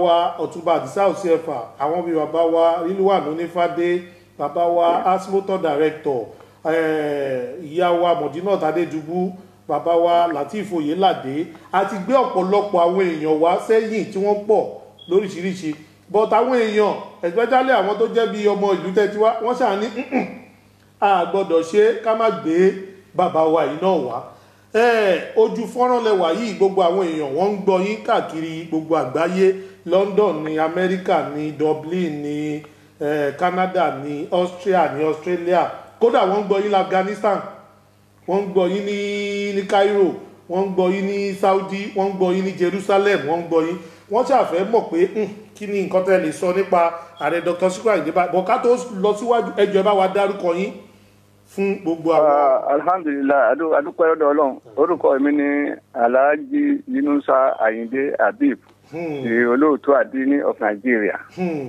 wa ọ̀túnba àdìsá òsínẹ̀fà àwọn bíi bàbá wa rílùwà lónífàdé bàbá wa asmotor director eh, ìyá wa mọ̀dínà tàdédùbú bàbá wa latif oyelade àti gbé ọ̀pọ̀lọpọ̀ àwọn èèyàn wá sẹ́yìn tí wọ́n pọ̀ lóríṣiríṣi but àwọn èèyàn especially àwọn tó jẹ́ bíi ọmọ ìlú tẹ́tí wá wọ́n ṣáà ní "Mm-mm, a gbọ́dọ̀ ṣe ká má gbé bàbá wa yìí náà wá Eh, ojú fọ́nrán lẹwà yìí gbogbo àwọn èèyàn wọ́n ń gbọ́ yín káàkiri gbogbo àgbáyé london ní amẹ́ríkà ní dublin ní eh, canada ní austria ní australia kódà wọ́n ń gbọ́ yín ní afghanistan wọ́n ń gbọ́ yín ní ní cairo wọ́n ń gbọ́ yín ní saudi wọ́n ń gbọ́ yín ní jerusalem wọ́n ń gbọ́ yín wọ́n ṣàfẹ́ mọ̀ pé "Hmm, kí ni nǹkan tẹ́ lè sọ nípa ààrẹ dr sikiru ayinde bá bọ̀ ká tó lọ síwájú ẹjọ́ ẹ bá wa dárúkọ yín fún gbogbo àwọn. Ah, alhamdulilayi adu- adúpẹ́ lọ́dọ̀ ọlọ́run orúkọ mi ni alhaji yunusa ayinde habib Hmm. the olóòtú àdínní of nigeria. Hmm.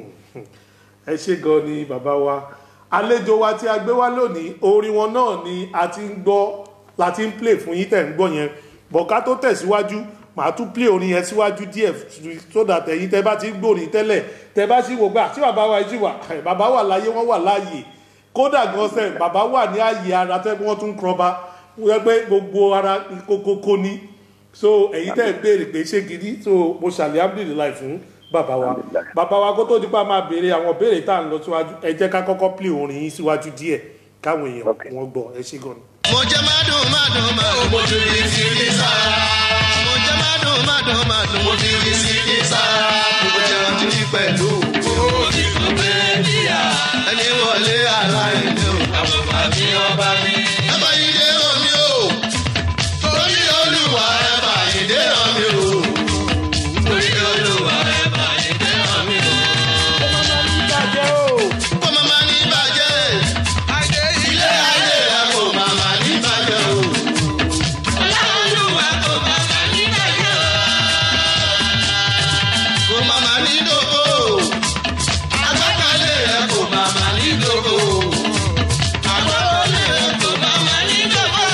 ẹ ṣe gan ni bàbá wa àlejò wa tí a gbé wá lónìí orin wọn náà ni a ti ń gbọ́ la ti ń play fún yín tẹ̀ ń gbọ́ yẹn bọ̀ká tó tẹ̀síwájú màá tún play orin yẹn síwájú díẹ̀ so that ẹ̀yin tẹ́ bá ti ń gbòrin tẹ́lẹ̀ tẹ́ bá sì wò gbà tí bàbá wa yìí wà bàbá wà láyé wọ́n wà láàyè kódà gan sẹ́ bàbá wà ní ààyè ara tẹ́ wọ́n tún kọba wọ́n pé gbogbo ara kókókó ni so ẹ̀yin tẹ́ ń béèrè pé ṣé gidi so mo ṣàlẹ̀ alhamdulilayi fún bàbá wa Alhamdulillah. bàbá wa kó tó di pa máa béèrè àwọn béèrè tá à ń lọ síwájú ẹ jẹ́ ká kọ́kọ́ play orin yín síwájú díẹ̀ káwọn èèyàn Ok. wọ́n gbọ́ ẹ ṣe gan ni. mo jẹ mádùn mádùn mádùn mo fi rí sí ní sára. mo jẹ mádùn mádùn mádùn mo fi rí sí ní sára. mo jẹ ọtí pẹ̀lú owó tí kò pé níyà. ẹni wọlé aláìní o. àwọn bàbí ọba mi. ẹ bá yí dé omi o. torí olúwa ẹ bá yí dé omi o. torí olúwa ẹ bá yí dé omi o. kó máa ní bàjẹ́. ilé ayé rẹ kò máa ní bàjẹ́ o. Olúwa kò máa ní bàjẹ́ o. Kò máa ní dògbò. Agbákalẹ̀ rẹ kò máa ní dògbò. Agbákalẹ̀ rẹ kò máa ní dògbò.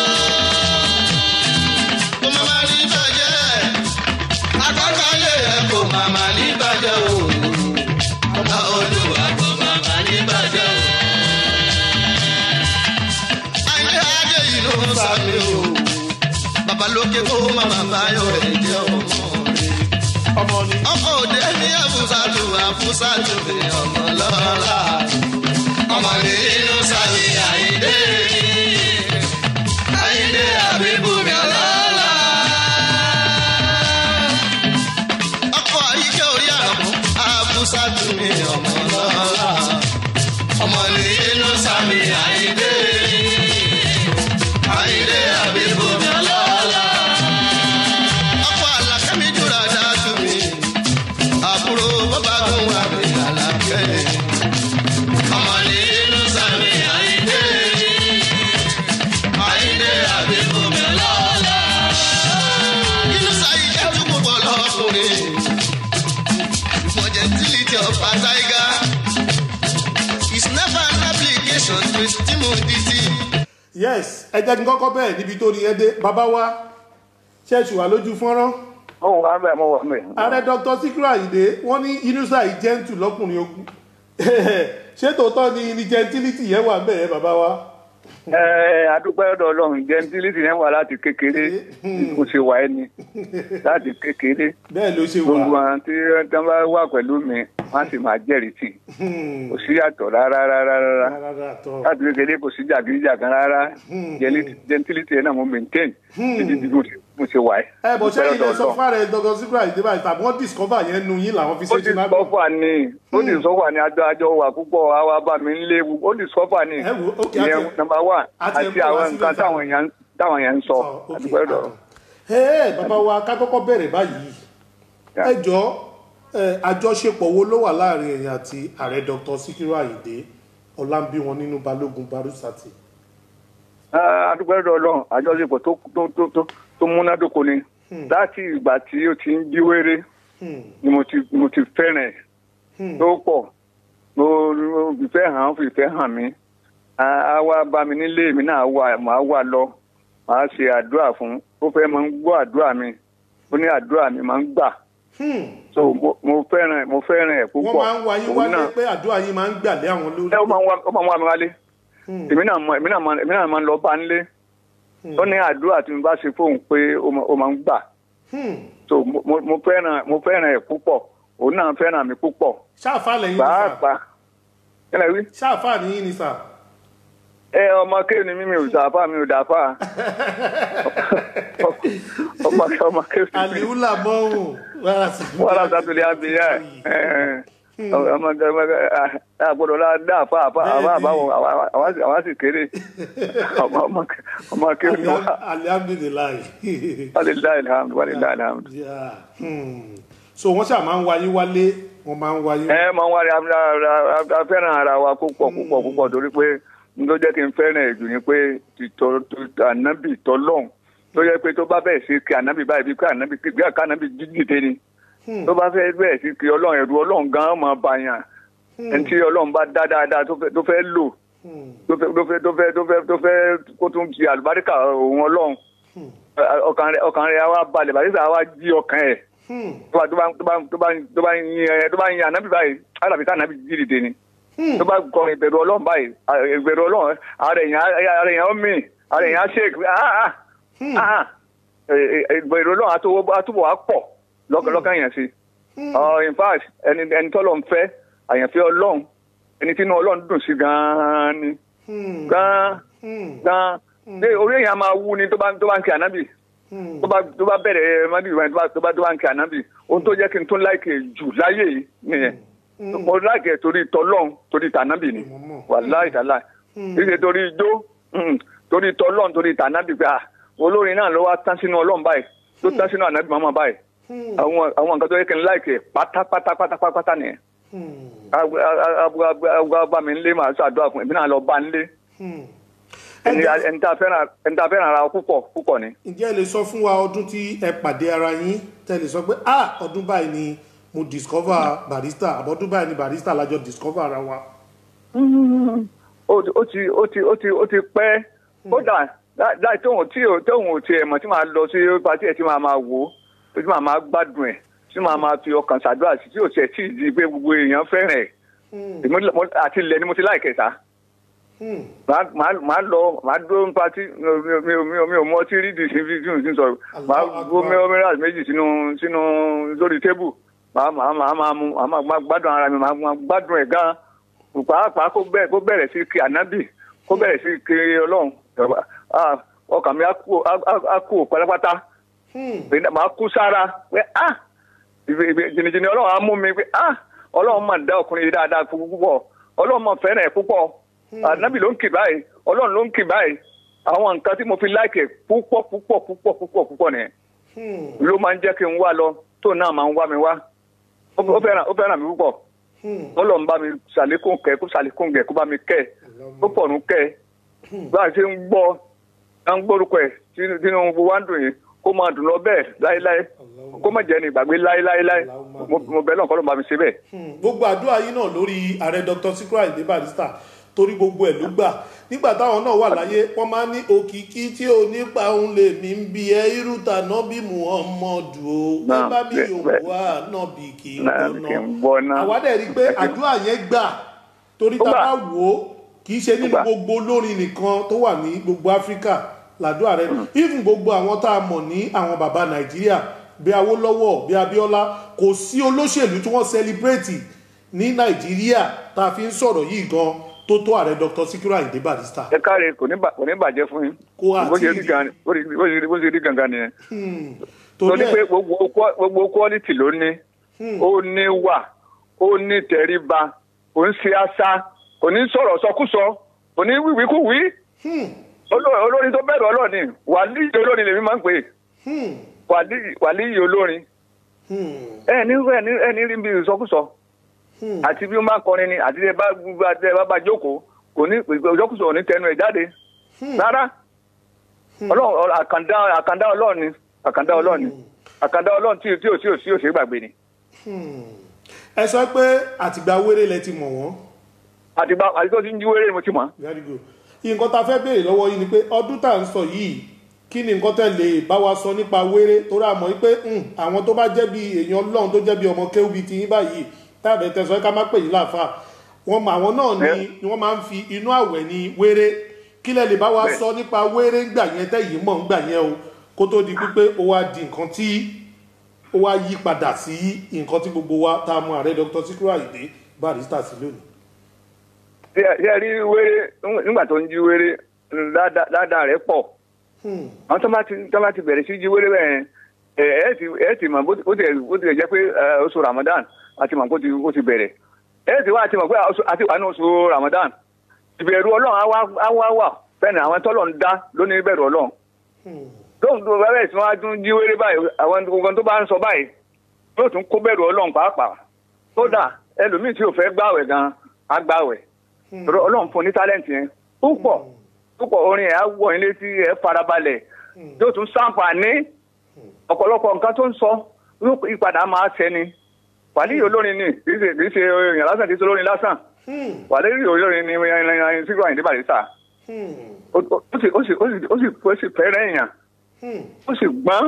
Kò máa ní bàjẹ́. Agbákalẹ̀ rẹ kò máa ní bàjẹ́ o. Olúwa kò máa ní bàjẹ́ o ayé adé yìí ló ń sáré o. babalóke kó màmá báyọ̀ rẹ̀ jẹ́ ọmọ rẹ̀. ọmọ ni ọkọ̀ òde ní àfúsàtù àfúsàtù ní ọmọ lọ́la. ọmọ ní inú sáré àyíndé. àyíndé àbíbú mi ọlọ́la. ọkọ̀ àyíké orí àrùn àfúsàtù ní ọmọ lọ́la. ọmọ ní inú sáré àyíndé. Àyìndé àbíkú mi ọlọ́lá. Ọkọ̀ àlàkẹ́mi jùlọ dájú mi. Àbúrò bàbá gùn wà mí àlàkẹ́. Ọmọ ní inú sàmì Àyìndé. Àyìndé àbíkú mi ọlọ́lá. Inú sáyé jẹ́ tún púpọ̀ lọ́kùnrin. Gentility of a tiger is never an application to timidity. yes ẹ jẹ́ kí n kọ́kọ́ bẹ̀rẹ̀ níbi tó ní ẹ dé bàbá wa ṣẹ́ẹ̀ṣù wà lójú fọ́nrán mo wà mẹ́ mo wà mẹ́. ààrẹ dr sikiru ayinde wọ́n ní inusa yìí gentle lọ́kùnrin ogun ṣé tòótọ́ ni ni gentility yẹn wà bẹ́ẹ̀ bàbá wa. ẹ adúpẹ́ lọ́dọ̀ ọlọ́run gentility yẹn wà láti kékeré kò ṣe wà ẹni láti kékeré bẹ́ẹ̀ ló ṣe gbogbo wà. àwọn tí wọ́n bá wà pẹ̀lú mi wọ́n sì máa jẹ́rìí tì kò sí yàtọ̀ rárá rárá rárá rárá tọ́ láti kékeré kò sí jàgídíjàgan rárá Geli- gentility yẹn náà mo maintain títí tí mo ṣe- mo ṣe wà ẹ́. ẹ bọ̀ ṣé Adúpẹ́ ilẹ̀ lọ́dọ̀ sọ Ọlọ́run. fún ààrẹ dr sikiru ayinde báyìí tàbí wọ́n discover yẹn nu yín làwọn fi ó ṣe ti jìnnà. sọ́fà ni ó ti sọ́fà ni àjọ àjọ wà púpọ̀ àwa bá mi ń léwu ó ti sọ́fà ni Ẹ wo, okay, ìyẹn àti- nọmba one àti ẹ̀ ń àti bọ̀ wá àwọn síbẹ̀ nǹkan sá. táwọn èèyàn táwọn èèyàn ń sọ ok. àdúgbò ẹ̀dọ̀. ẹ ẹ bàbá wa ká kọ́kọ́ bẹ̀rẹ̀ báyìí Yeah. ẹ jọ ẹ àjọṣepọ̀ wo ló wà láàrin ẹ̀yin àti ààrẹ dr sikiru ayinde ọlámbíwọn nínú balógun barusati. àdúgbò ẹ̀dọ̀ ọlọ́run àjọṣepọ̀ tó tó tó tó tó múnádóko ni láti ìgbà tí ó ti ń bí wéré Hmm, ni mo ti mo ti fẹ́ràn ẹ̀ hmm, tó pọ̀ mo mo fìfẹ́ hàn án fìfẹ́ hàn mí á á wá bá mi nílé mi náà wà máa wà lọ màá ṣe àdúrà fún ó fẹ́ máa ń gbọ́ àdúrà mi ó ní àdúrà mi máa ń gbà so mo- mo fẹ́ràn ẹ̀ mo fẹ́ràn ẹ̀ púpọ̀ wọ́n máa ń wá yín Òun wálé náà- pé àdúrà yín máa ń gbà lé àwọn lórí ẹ ó máa ń wá ó máa ń wá mi wálé èmi náà mọ èmi náà máa èmi náà máa ń lọ bá nílé ó ní àdúrà tí mo bá ṣe fóun pé ó máa- ó máa ń gbà Hmm. so mo mo- mo fẹ́ràn mo fẹ́ràn ẹ̀ púpọ̀ òun náà fẹ́ràn mi púpọ̀ ṣáàfà lẹ́yìn ní sà pàápàá kí ni wí. ṣáàfà nìyí ní sà ẹ ọmọ kéwì ni mímí ò dàáfà mi ò dàáfà ọmọ ọmọ kéwì ni mímí àlìhùlà mọ́hùn wọ́n rà sátúlẹ̀ àbíyá ẹ̀ ọmọ ọmọ àgbọ̀dọ̀ la dàáfà àbá àbá àbáwọn àwọn sì kéré ọmọ ọmọ- ọmọ kéwì ni wọ́n alihamdulilayi wàlíláì alhamdu wàlíláì alhamdu. Yeah. Hmm. so wọ́n ṣáà máa ń wá yín wálé wọ́n máa ń wá yín ẹ máa ń wá rí a fẹ́ràn ara wa púpọ̀ púpọ̀ púpọ̀ torí pé n tó jẹ́ kí n fẹ́ràn ẹ̀ jù ni pé tìtọ́ ànábì tọ́lọ́hún tó yẹ pé tó bá bẹ̀ẹ̀ sí kí ànábì báyìí bí kí ànábì bí àká ànábì jíjìde ni tó bá fẹ́ bẹ̀ẹ̀ sí kí ọlọ́run ẹ̀rù ọlọ́run gan máa bá yàn ẹni tí ọlọ́run bá dá dáadáa tó fẹ́ tó fẹ́ lò Hmm. tó fẹ́ tó fẹ́ tó fẹ́ tó fẹ́ tó fẹ́ kó tún fi àlùbáríkà òun ọlọ́run ọkàn rẹ̀ ọkàn rẹ̀ á wá balẹ̀ bàtí á wá jí ọkàn ẹ̀ Hmm. tó bá tó bá tó bá tó bá tó bá yin ẹ tó bá yin anabi báyìí alábi ká anabi jí dìde ni Hmm. tó bá kọ ìbẹ̀rù ọlọ́run báyìí à, ìbẹ̀rù ọlọ́run ara èèyàn ara èèyàn ó mì ara èèyàn á ṣèkì ah ah ah ẹ- ẹ- ìbẹ̀rù ọlọ́run àtúbọ̀ àtúbọ̀ wá pọ̀ lọ́kàn lọ́kàn yẹn sí ọ in fact ẹni ẹni tọ́lọ̀ ń fẹ́ àyànfẹ́ ọlọ́run ẹni tí inú ọlọ́run dùn sí gan-an ni Hmm. gan-an Hmm. gan-an ṣé orí èèyàn máa wú ni tó bá tó bá ń kí anabi Hmm. tó bá tó bá bẹ̀rẹ̀ mọ́bí ìwọ̀n tó bá tó bá tó bá ń kí ànábì ohun tó jẹ́ kí n tún láìkè jù láyé yìí nìyẹn mo láìkè torí tọlọ́n torí tànábì ni Mo mọ̀. wàláì tàláì ìṣe torí ijó mm, torí tọlọ́n torí tànábì pé ah, olórin náà ló wá tán sínú ọlọ́run báyìí tó tán sínú ànábì mọ́mọ́ báyìí Hmm. àwọn àwọn nǹkan tó yẹ kí n láìkè pátápátá pátápátá nìyẹn Hmm. agbá bá mi ń lé màá ṣàdúrà fún èmi náà lọ bá ń lé Hmm. ẹni ẹni tá a fẹ́ràn ẹni tá a fẹ́ràn ara wa púpọ̀ púpọ̀ ni. ǹjẹ́ ẹ lè sọ fún wa ọdún tí ẹ pàdé ara yín tẹ́ lè sọ pé ah ọdún báyìí ni mo discover barista àbọ̀dún báyìí ni barista lájọ discover ara wa. ó ti ó ti ó ti ó ti ó ti pẹ́ kódà láì láì tóun tí ò tóun ò tiẹ̀ mọ̀ tí màá lọ sí pàtí ẹ̀ tí màá máa wò ó tí màá máa gbádùn ẹ̀ tí màá máa fi ọkàn ṣàdúrà sí tí ò tiẹ̀ tí ì di pé gbogbo èèyàn fẹ́ràn ẹ̀ Hmm. Èmi mo- àti ilẹ̀ ni mo ti láìkẹ̀ sá Hmm. màá màá- màá lọ màá dúró ní pàtí mi ò mi ò mi ò mi ò mọ ọtí rí di sí fi tí mo ti ń sọ̀rọ̀ màá Allahu gbó Akbar. mẹ́rẹ́rẹ́ méjì sínú sínú lórí tébù màá màá màá máa mu màá máa gbádùn ara mi màá máa gbádùn ẹ̀ gan pàápàá kó bẹ̀rẹ̀ kó bẹ̀rẹ̀ sí kí ànábì kó bẹ̀rẹ̀ sí kí ọlọ́run Ah, ọkàn mi á kú á- á- á kú pátápátá Hmm. pé màá kú sára pé ah ìbè- ìbè- jìnnìjìnnì ọlọ́run á mú mi pé ah ọlọ́run máa dá ọkùnrin yìí dáadáa púpọ̀ ọlọ́run máa fẹ́ràn ẹ̀ púpọ̀ ànábì ló ń kì báyìí ọlọ́run ló ń kì báyìí àwọn nǹkan tí mo fi láìkẹ̀ púpọ̀ púpọ̀ púpọ̀ púpọ̀ púpọ̀ nìyẹn Hmm. ló máa ń jẹ́ kí n wá lọ tó náà máa ń wá mi wá ó ó fẹ́ràn ó fẹ́ràn mi púpọ̀ Hmm. ọlọ́run bá mi ṣàlékún kẹ́ kó ṣàlékún kẹ́ kó bá mi kẹ́ ó pọ̀nù kẹ́ bá a ṣe ń gbọ́ à ń gbórúkọ ẹ̀ tí- tínú gbogbo wa ń dùn yìí kó máa dùn lọ bẹ́ẹ̀ láéláé kó má jẹ́ ní ìgbàgbé láéláéláé mo mo bẹ̀ náà kọ́ ló bá mi ṣe bẹ́ẹ̀. Hmm. gbogbo àdúrà yín náà lórí ààrẹ dr Sikiru Ayinde Barrister torí gbogbo ẹ̀ ló gbà nígbà táwọn náà wà láyé wọ́n máa ń ní òkìkí tí ò nípa òun lè mí ń bi ẹ irúta náà bí muhammadu o Náà, ẹ bá bí bẹ́ẹ̀, yòówá náà bí kì í Náà, gbóná kì í gbóná. àwa dẹ̀ rí i pé àdúrà yẹn gbà torí Ó tá a gbà. bá wò ó kì í ṣe nínú gbà. gbogbo olórin nìkan tó wà ní gbogbo áfíríkà làdúrà rẹ even gbogbo àwọn tá a mọ̀ ní àwọn bàbá nàìjíríà bí awólọ́wọ̀ bí abíọ́lá kò sí olóṣèlú tí wọ́n sẹlibrétì ní nàìjíríà tá a fi ń sọ̀rọ̀ yìí gan tó tó ààrẹ dr Sikiru Ayinde Barrister. ẹ káre kò ní bà- kò ní bàjẹ́ fún yín Kó àti bó ṣe rí ìdí. gan bó ṣe- bó ṣe rí- bó ṣe rí gangan nìyẹn Hmm. torí torí pé ẹ̀ gbogbo qua- gbogbo quality ló ní ó ní wà ó ní tẹríba kò ń ṣe àṣà kò ní sọ̀rọ̀ sọkúsọ kò ní wíwíkúwí Hmm. Oló- olórin tó bẹ̀rù ọlọ́ọ̀ni wàlíì olórin lèmi máa ń pè é Hmm. wàlíì wàlíì olórin Hmm. ẹ ní ẹ ní ẹ ní rí bí ìsọkúsọ Hmm. àti bí ó máa kọrin ni àti ẹ bá bá ẹ bá bá jókòó kò ní ìsọkúsọ ò ní tẹnu ẹ jáde rárá ọlọ́run àkàndá àkàndá ọlọ́run ni àkàndá ọlọ́run ni àkàndá ọlọ́run tí tí ò tí ò tí ò ṣe é gbàgbé ni ẹ sọ pé àtìgbà wéré lẹ ti mọ̀ wọ́n. àti bá àti tó ti ń jí wéré ni mo ti mọ̀ very good nǹkan tá a fẹ́ béèrè lọ́wọ́ yìí ni pé ọdún tá à ń sọ yìí kí ni nǹkan tẹ́ lè bá wa sọ nípa wéré torí àmọ́ pé hmm, àwọn tó bá jẹ́ bí èèyàn ọlọ́run tó jẹ́ bí ọmọ kéwì ti yín báyìí táàbẹ̀ tẹ̀sán ká má pè yín láàfà wọn mọ àwọn náà ni ni wọ́n máa ń fi inú àwẹ̀ ní wéré kí lẹ lè bá wa Bẹ́ẹ̀. sọ nípa wéré ńgbà yẹn tẹ́yìn mọ̀ ńgbà yẹn o kó tó di pípé ó wá di nǹkan tí ó wá yí padà sí nǹkan tí gbogbo wa tá a mọ ààrẹ dr sikiru ayinde barista sí lónìí. ṣé ẹ rí wéré nígbà tó ń jí wéré dáadáa rẹ̀ pọ̀ Hmm. àwọn tó bá ti tó bá ti bẹ̀rẹ̀ sí jí wéré bẹ́ẹ̀ ẹ ẹ ti ẹ ti mọ̀ bó ti bó ti bó ti jẹ́ pé ẹ, oṣù ramadan àti mọ̀ bó ti bó ti bẹ̀rẹ̀ ẹ ti wá àti mọ̀ pé oṣù- àti wà ní oṣù ramadan ìbẹ̀rù ọlọ́run á wá á wá wà fẹ́ni àwọn tọ́lọ̀ ń dá lónìí ìbẹ̀rù ọlọ́run Hmm. tóun tó bá bẹ̀rẹ̀ sí wọn á tún jí wéré báyìí àwọn gbogbo tó bá ń sọ báyìí yóò tún kó bẹ̀rù ọlọ́run pàápàá kódà ẹlòmíì tí ò fẹ́ gbàwẹ̀ gan á gbàwẹ̀ Hmm. Torí ọlọ́run fún ní tálẹ́ǹtì yẹn púpọ̀ púpọ̀ orin ẹ̀ á wọ̀ ilé tí ẹ farabalẹ̀ Hmm. yóò tún sàǹfààní ọ̀pọ̀lọpọ̀ nǹkan tó ń sọ yóò ìpadà máa ṣẹni wàlíì olórin ni kì í ṣe kì í ṣe èèyàn lásán kì í ṣe olórin lásán Hmm. wàlíì olórin ni sígbà Àyìndé Bàrísà Hmm. ó ó sì ó sì ó sì ó sì ó sì fẹ́ràn èèyàn Hmm. ó sì gbọ́n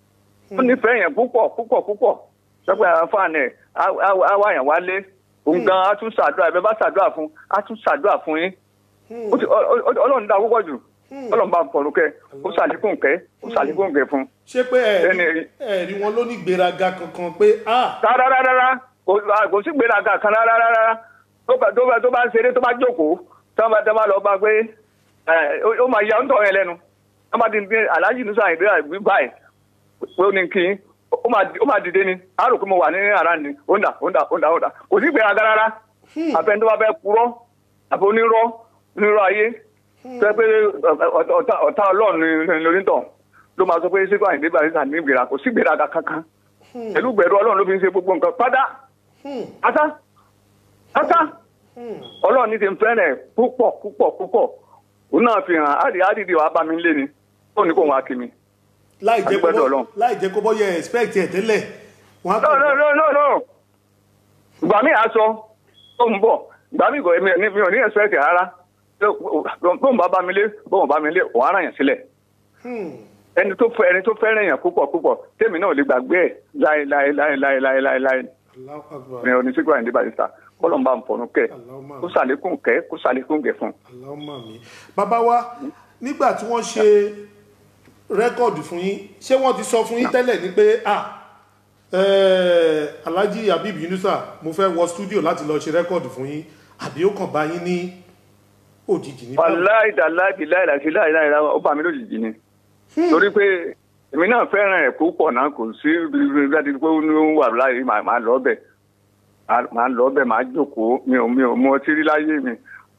ó nífẹ̀ẹ́ èèyàn púpọ̀ púpọ̀ púpọ̀ sọ́pẹ́ àwọn fáànù ẹ̀ á wá èèyàn wálé òun gan á tún ṣàdúrà ẹ̀ bẹ́ẹ̀ bá ṣàdúrà fún á tún ṣàdúrà fún yín Hmm. ó ti ọ- ọ- ọ- ọlọ́run dá púpọ̀ jù Hmm. ọlọ́run bá fọ̀rọ̀ kẹ́ ó ṣàlékún kẹ́ ó ṣàlékún kẹ́ fún un. ṣé pé Ẹni ẹ̀rí rí. ẹ̀rí wọn ló ní gbéraga kankan pé ah rárárárá kò kò sí gbéraga kan rárárárá tó bá tó bá tó bá ń ṣeré tó bá jókòó tó bá tó bá lọ bá gbé ẹ, ó ó máa ya ń tọ̀ yẹn lẹ́nu tó bá di ní aláàjì nísà ìdí àgbí báyìí pé ó ní kí n ó máa ó máa dìde ni á rò pé mo wà ní ara ni ó ń dà ó ń dà ó ń dà ó ń dà kò sí gbéraga rárá àfẹn tó bá fẹ́ purọ́ àfi onírọ́ onírọ́ ayé tó yẹ pé ọ̀tá- ọ̀tá ọ̀tá ọlọ́run ni lórítọ̀ ló máa sọ pé sípò àyìndé Bàrísà ní ìgbéra kò sí gbéraga kankan pẹ̀lú gbẹ̀rù ọlọ́run ló fi ń ṣe gbogbo nǹkan pátá Hmm. pátá pátá Hmm. ọlọ́run ní ti ń fẹ́rẹ̀ púpọ̀ púpọ̀ púpọ̀ òun náà fi hàn áàdì áàdìdì wàá bá mi lé ni ó ní kó wọn á kí mi. láì jẹ́ kó Adúpẹ́ bọ́ Ọlọ́run. láì jẹ́ kó bọ́ yẹ expect ẹ̀ tẹ́lẹ̀ wọ́n á no no no no no ìgbà mi aṣọ tó ń bọ̀ ìgbà mi kò mi ò ní- mi ò ní ẹ̀sọ́ ẹ̀kẹ́ rárá bóun bá bá mi lé bóun bá mi lé òun á ràn yàn sílẹ̀ Hmm. ẹni tó fẹ́ ẹni tó fẹ́ràn yàn púpọ̀ púpọ̀ tèmi náà ò lè gbàgbé ẹ̀ láé láé láé láé láé láé láé Allahu Akbar. ní oníṣègùn Àyìndé Bàrísà kọ́lọ̀ ń bá ń fọ̀nù kẹ́ Allahumma kó sàlékún kẹ́ kó sàlékún kẹ́ fún un. Allahumma mi. bàbá wa nígbà tí wọ́n ṣe rẹ́kọ̀dù fún yín ṣé wọ́n ti sọ fún yín tẹ́lẹ̀ ni pé ah eh, Alhaji Habib Yunusa mo fẹ́ wọ studio láti lọ ṣe rẹ́kọ̀dù fún yín àbí ó kàn bá yín ní òjijì ní báwo? wàláì dàláì láì láì láì láì láì ó bá mi lójijì ni torí pé èmi náà fẹ́ràn ẹ̀ púpọ̀ náà kò sí láti pé ó ní ó wà láì máa máa lọ bẹ̀ máa lọ bẹ̀ máa jókòó mi ò mi ò mú ọtí rí láyé mi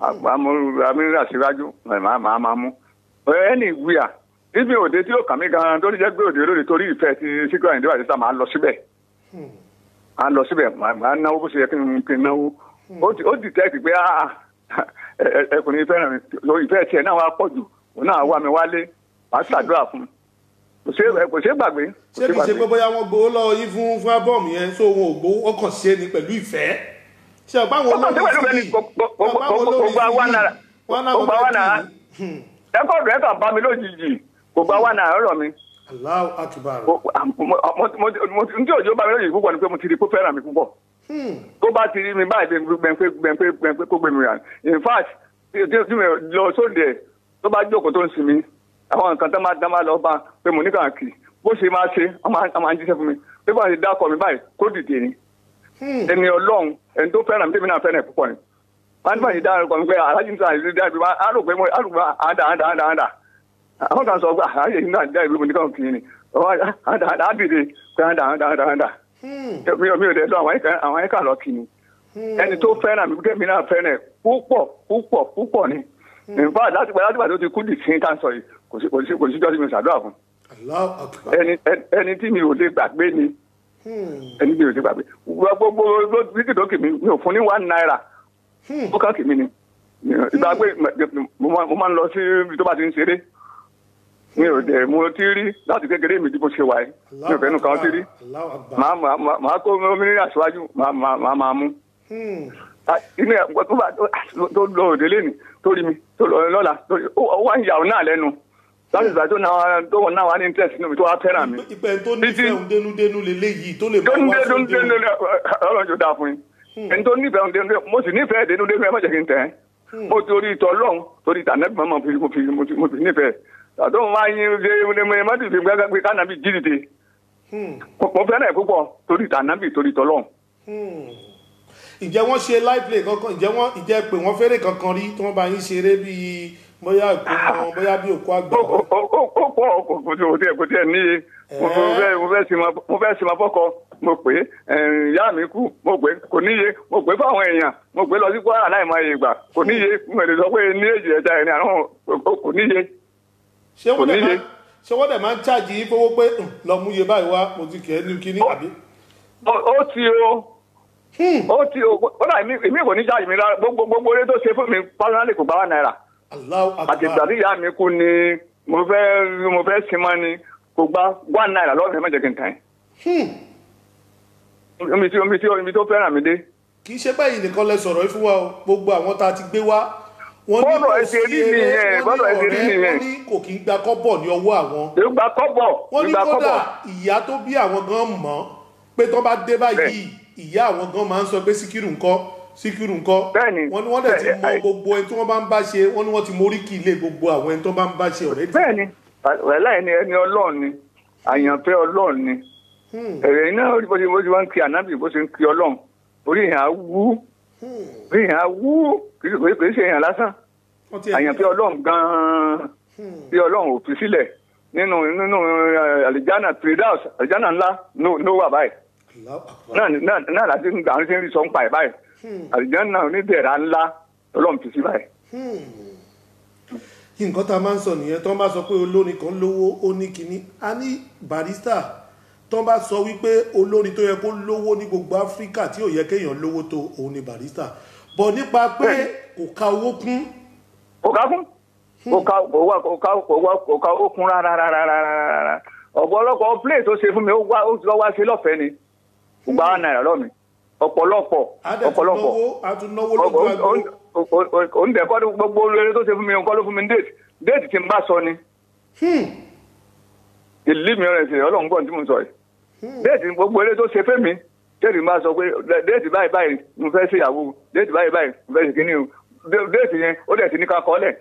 amúra síwájú máa máa máa mú ẹni ìgbìyà níbi òde tí ó kàn mí gan tó ní jẹ́ pé òde lóde torí ìfẹ́ ti Síkírù Àyìndé Bàrísà máa lọ síbẹ̀ máa lọ síbẹ̀ máa náwó bó ṣe yẹ kí n kí n náwó ó ti- ó dìtẹ́ẹ̀tì pé ah ẹ- ẹ- ẹkùnrin fẹ́ràn mi lo ìfẹ́ tiẹ̀ náà wá pọ̀ jù òun náà wá mi wálé màá ṣàdúrà fún un kò ṣe kò ṣe gbàgbé kò ṣé kìí ṣe pé bóyá wọ́n gbowó lọ́wọ́ yín fún fún ábọ́ọ̀mù yẹn so wọn ò gbowó wọ́n kàn ṣe ni pẹ̀lú ìfẹ́ ṣe ọ̀pá àwọn Ó kàn ṣe pẹ̀lú olórin ìfẹ́ ni, kò- kò- kò- kò- kò gba one naira. wọn náà Kò gba one naira. wọ́n rẹ́kọ̀dù rẹ̀ kàn bá mi lójijì kò gba wà náà ọ̀rọ̀ mi Allahu Akbar Mo- mo- mo- mo- mo- n tí òjò bá mi lójijì púpọ̀ ni pé mo ti di kó fẹ́ràn mi púpọ̀ Hmm. tó bá ti rí mi báyìí gbẹ̀ǹpé gbẹ̀ǹpé gbẹ̀ǹpé kó gbé mi rà in fact tí tí mi lọ sóde ẹ̀ tó bá jókòó tó ń sinmi àwọn nǹkan tó máa dá máa lọ bá pé mo ní kàn kì bó ṣe máa ṣe wọ́n máa wọ́n máa ń jíṣẹ́ fún mi pé bá ṣe dákọ̀ mi báyìí kó dìde ni Hmm. ẹni ọlọ́run ẹni tó fẹ́ràn mi tèmi náà fẹ́ràn ẹ̀ púpọ̀ ni wọ́n á ní báyìí dákọ̀ mi pé alájí nígbà yìí dá ibi wá á rò pé mo á rò pé àdá àdá àdá àdá àwọn kan sọ pé àyè yìí náà dá ibi mo ní kàn kì í ni àdá àdá á dìde pé àdá àdá àdá àdá Hmm. mi ò mi ò dé lọ àwọn ẹ̀ka àwọn ẹ̀ka lọ kì í ẹni tó fẹ́ràn mi kẹ́mi náà fẹ́ràn ẹ̀ púpọ̀ púpọ̀ púpọ̀ ni nfa láti gbà láti gbà tó ti kú di sí ká sọ yìí kò sí kò sí kò sí jọ́sí mi ṣàdúrà fún Allahu Akbar ẹni ẹni- ẹni tí mi ò lè gbàgbé ni Hmm. ẹni tí mi ò lè gbàgbé gbogbo títí tó kì mí mi ò fún ní one naira Hmm. ó kàn kì mí ni ìgbàgbé mo máa mo máa ń lọ sí ibi tó bá ti ń ṣeré mi ò dẹ̀ mo ti rí láti kékeré mi tí mo ṣe wà yìí mi ò fẹ́ nu kan ti rí Allahu Akbar màá màá màá- màá kó omi ní aṣáájú màá màá màá máa mú Hmm. Ah, inú ẹ̀ tó bá tó tó lọ òde lẹ́nu tó rí mi tó lọ lọ́la tó rí ó ó wá ń yà ọ́ náà lẹ́nu láti ìgbà tó náà tó wọn náà wà ní interest nínú mi tó wá fẹ́ràn mi. ìpẹ́ tó nífẹ̀ẹ́ òun dénúdénú leléyìí tó lè tó máa ń wá dé tó ń sóde dé lórí ọlọ́run tó dáa fún yín. ẹni tó nífẹ̀ẹ́ òun dénú mo sì nífẹ̀ẹ́ dénú dénú ẹ má jẹ́ kí n tẹ̀ ẹ́. mo torí ìtọ́ lọ́hùn torí tànẹ́bí mọ́ mo fi mo fi mo fi mo fi nífẹ̀ẹ́. àtọ́ mo máa yin ṣe ẹ má dìbò gbẹ́gbẹ́ pé kánábì jí dìde. mo fẹ́ràn ẹ̀ púpọ̀ torí tànẹ́bì torí tọ́ lọ́hùn. ǹjẹ́ wọ́n ṣe live play kankan ǹjẹ́ wọ́n ǹjẹ́ pé wọ́n fẹ́rẹ̀ kankan rí tí wọ́n bá yín ṣeré bíi bóyá ìkómọ bóyá bí òkú àgbà ó ó ó ó pọ̀ kò kò tí kò tí kò tí ẹ̀ níye mo mo fẹ́ mo fẹ́ sinmi mo fẹ́ sinmi fọ́kọ mo pè é ìyá mi kú mo pè é kò níye mo pè é fáwọn èèyàn mo pè é lọ sí kwara láì máa yè gbà kò níye mo lè sọ pé ní èjì ẹja ẹni àrùn kò níye. ṣé wọ́n kò dẹ̀ níye. máa ṣé wọ́n dẹ̀ máa ń ṣáàjì yín fowó pé "Hmm, lọ mú iye báyìí wá mo ti kẹ́ ẹ́ ní kíní àbí. ó ó ti o ó ti o ó dà mí èmi kò ní ṣáàjì mi rárá gbogbo gbogbo eré tó ṣe fún mi pásánálì kò gbà wá náírà Allahu àti ìgbà akbar tí ìyá mi kú ni mo fẹ́ mo fẹ́ sinmi ni kò gbà wá náírà lọ́wọ́ mi ẹ má jẹ́ kí n tàn yín. omi tí omi tí omi tó fẹ́ràn mi dé. kì í ṣe báyìí nìkan lẹ sọ̀rọ̀ yìí fún wa o gbogbo àwọn tá a ti gbé wá wọ́n ní Bọ́ọ̀lù kò ẹsẹ̀ sí rí eré nìyẹn, bọ́ọ̀lù wọ́n ní ẹsẹ̀ rí ọ̀rẹ́ nìyẹn. wọ́n ní kò kí ń gba kọ́bọ̀ ní ọwọ́ àwọn ìgbà kọ́bọ̀ wọ́n ní ìgbà kódà kọ́bọ̀ ìyá tó bí àwọn gan mọ̀ pé tó bá dé báyìí ìyá àwọn gan máa ń sọ pé síkírù ńkọ́ síkírù ńkọ́ Bẹ́ẹ̀ni. wọ́n ní wọ́n dẹ̀ ti Bẹ́ẹ̀- mọ ẹ- gbogbo ẹni tí wọ́n bá ń bá ṣe wọ́n ní wọ́n ti mórí kì í lé gbogbo àwọn ẹni tó bá ń bá ṣe ọ̀rẹ́ dì bẹ́ẹ̀ ni wàhálà ẹni ẹni ọlọ́run ni àyànfẹ́ ọlọ́run ni ẹ̀rẹ̀ iná bó ṣe bó ṣe wá ń kí ànábì bó ṣe ń kí ọlọ́run orí ìhà wú orí ìhà wú kì í ṣe- kì í ṣe èèyàn lásán wọ́n ti àyànfẹ́ ọlọ́run gan-an bí ọlọ́run ò fi sílẹ̀ nínú nínú eh, àlìjánà tridaus àlìjánà ńlá ló ló wà báyìí Allahu akbar. náà náà náà láti ń gbà ń ṣe ń rí sọ ń pa ẹ̀ báyìí àlìjánà onídẹ̀ẹ̀rà ńlá ọlọ́run fi sí báyìí. nǹkan tá a máa ń sọ nìyẹn tó ń bá sọ pé olórin kan lówó ó ní kinní a ní barista tó ń bá sọ wípé olórin tó yẹ kó lówó ní gbogbo áfíríkà tí ò yẹ kéèyàn lówó tó òun ni barista bọ̀ nípa pé kò ka owó kún kò ká kún kò ká kò wá kò ká kò wá kò ká ó kún rárá rárá rárá rárá ọ̀pọ̀lọpọ̀ play tó ṣe fún mi ó wá ó lọ wá sí lọ́fẹ̀ẹ́ ni kò gbà wá náírà lọ́mi ọ̀pọ̀lọpọ̀ a dẹ̀ tún ọ̀pọ̀lọpọ̀ náwó a tún náwó lójú àgbo oúnjẹ kọ́ ló- gbogbo olóore tó ṣe fún mi kọ́ ló fún mi ní déètì déètì tí n bá sọ ni ìlú mi rẹ̀ ṣe ọlọ́run gbọ́n tí mo sọ yìí déètì gbogbo eré tó ṣe fẹ́ mi déètì n bá sọ pé déètì báyìí báyìí mo fẹ́ ṣèyàwó déètì báyìí báyìí mo fẹ́ ṣe kíní o Dé- déètì yẹn ó dẹ̀ ti ní ká kọ́ lẹ̀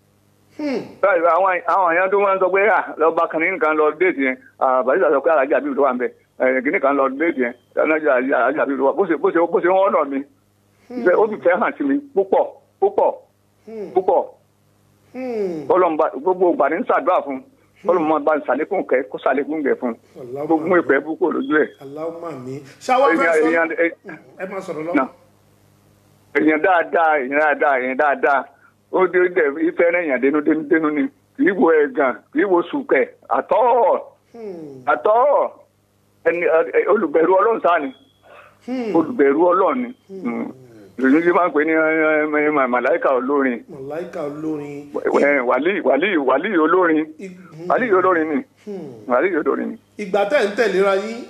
báyìí àwọn àwọn èèyàn tó máa ń sọ pé à lọ́ba kan nínú kan lọ déètì yẹn bàtìsà sọ pé alájà bíi ló wà ń bẹ kíní kan lọ déètì yẹn alájà bíi ló wà bó ṣe bó ṣe bó ṣe ń wọ́n nà mí Ìfẹ́- ó sì fẹ́ hàn sí mi púpọ̀ púpọ̀ púpọ̀ ọlọ́mọba gbogbo ìgbà ní ṣàdúrà fún ọlọ́mọba bá ń ṣàlékún kẹ kó ṣàlékún kẹ fún gbogbo ìpẹ́ púpọ̀ lójú ẹ̀ aláwọ̀ mi ṣáwá fẹ́ èèyàn sọ èèyàn ẹ máa sọ̀rọ̀ lọ. náà èèyàn dáadáa èèyàn dáadáa èèyàn dáadáa ó dé dẹ ìfẹ́ rẹ̀ èèyàn dénú dénú dénú ni kì í wo ẹ̀gàn kì í wo sùkẹ̀ àtọ́ àtọ́ ẹni ẹ- olùbẹ̀rù ọlọ́run sáà ni olùbẹ̀rù ọlọ́run ni ìròyìn tí máa ń pè ní ẹ, ẹ, ẹ, màláìkà olórin mọ̀láìkà olórin ẹ, wàlíì wàlíì wàlíì olórin ig- wàlíì olórin ni wàlíì olórin ni. ìgbà tẹ́ ń tẹ̀léra yín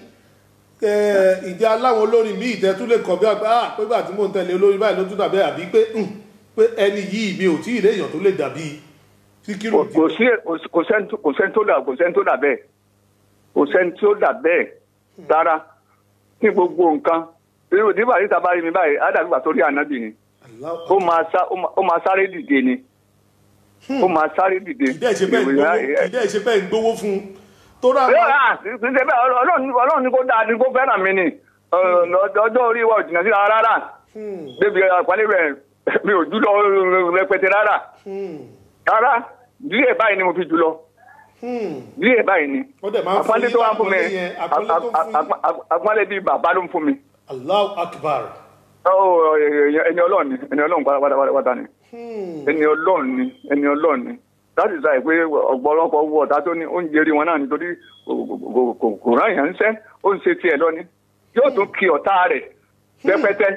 ẹ, ìdí aláwọn olórin míì tẹ́ tún lè kọ̀ bí àgbà ah pé gbà tí mò ń tẹ̀lé olórin báyìí ló tún dàbí àbí pé hmm, pé ẹni yìí mi ò tí ì léèyàn tó lè dàbí síkírù kò kò sí kò sẹ́ni tó- kò sẹ́ni tó dà kò sẹ́ni tó dà bẹ́ẹ̀ kò sẹ́ni tó dà bẹ́ẹ̀ rárá ní gbogbo nǹkan irú tí bàrí sábà rí mi báyìí ádàbí wà sórí ànábì ni ó máa sá ó máa- ó máa sáré dìde ni ó máa sáré dìde. ìdẹ́ ìṣe bẹ́ẹ̀ ń gbowó ìdẹ́ ìṣe bẹ́ẹ̀ ń gbowó fún un tó rà Bẹ́ẹ̀ wá à, kì í ṣe bẹ́ẹ̀ ọlọ́run ọlọ́run ní kó dáa ní kó fẹ́ràn mi ni Ọ- ọjọ́ orí wa ò jìnnà sí ara rárá débi àpálẹ́ rẹ̀ mi ò jùlọ rẹpẹtẹ rárá rárá díẹ̀ báyìí ni mo fi jùlọ díẹ̀ báyìí ni ó dẹ̀ máa ń fún àpọ́nlé yín tó wá fún mi lápọ́nlé yẹn àpọ́nlé tó ń fún yín àpọ́nlé bíi bàbá ló ń fún mi Allahu akbar Ó, èèyàn- ẹni ọlọ́run ni ẹni ọlọ́run pátápátá ni ẹni ọlọ́run ni ẹni ọlọ́run ni láti sọ pé ọ̀pọ̀lọpọ̀ owó ọ̀tá tó ní oúnjẹ rí wọn náà nítorí kò- kò- kò- kò- kò rán èèyàn ń sẹ́ ó ń ṣe tiẹ̀ lọ ni yóò tún kí ọ̀tá rẹ̀ pẹ́pẹ́tẹ́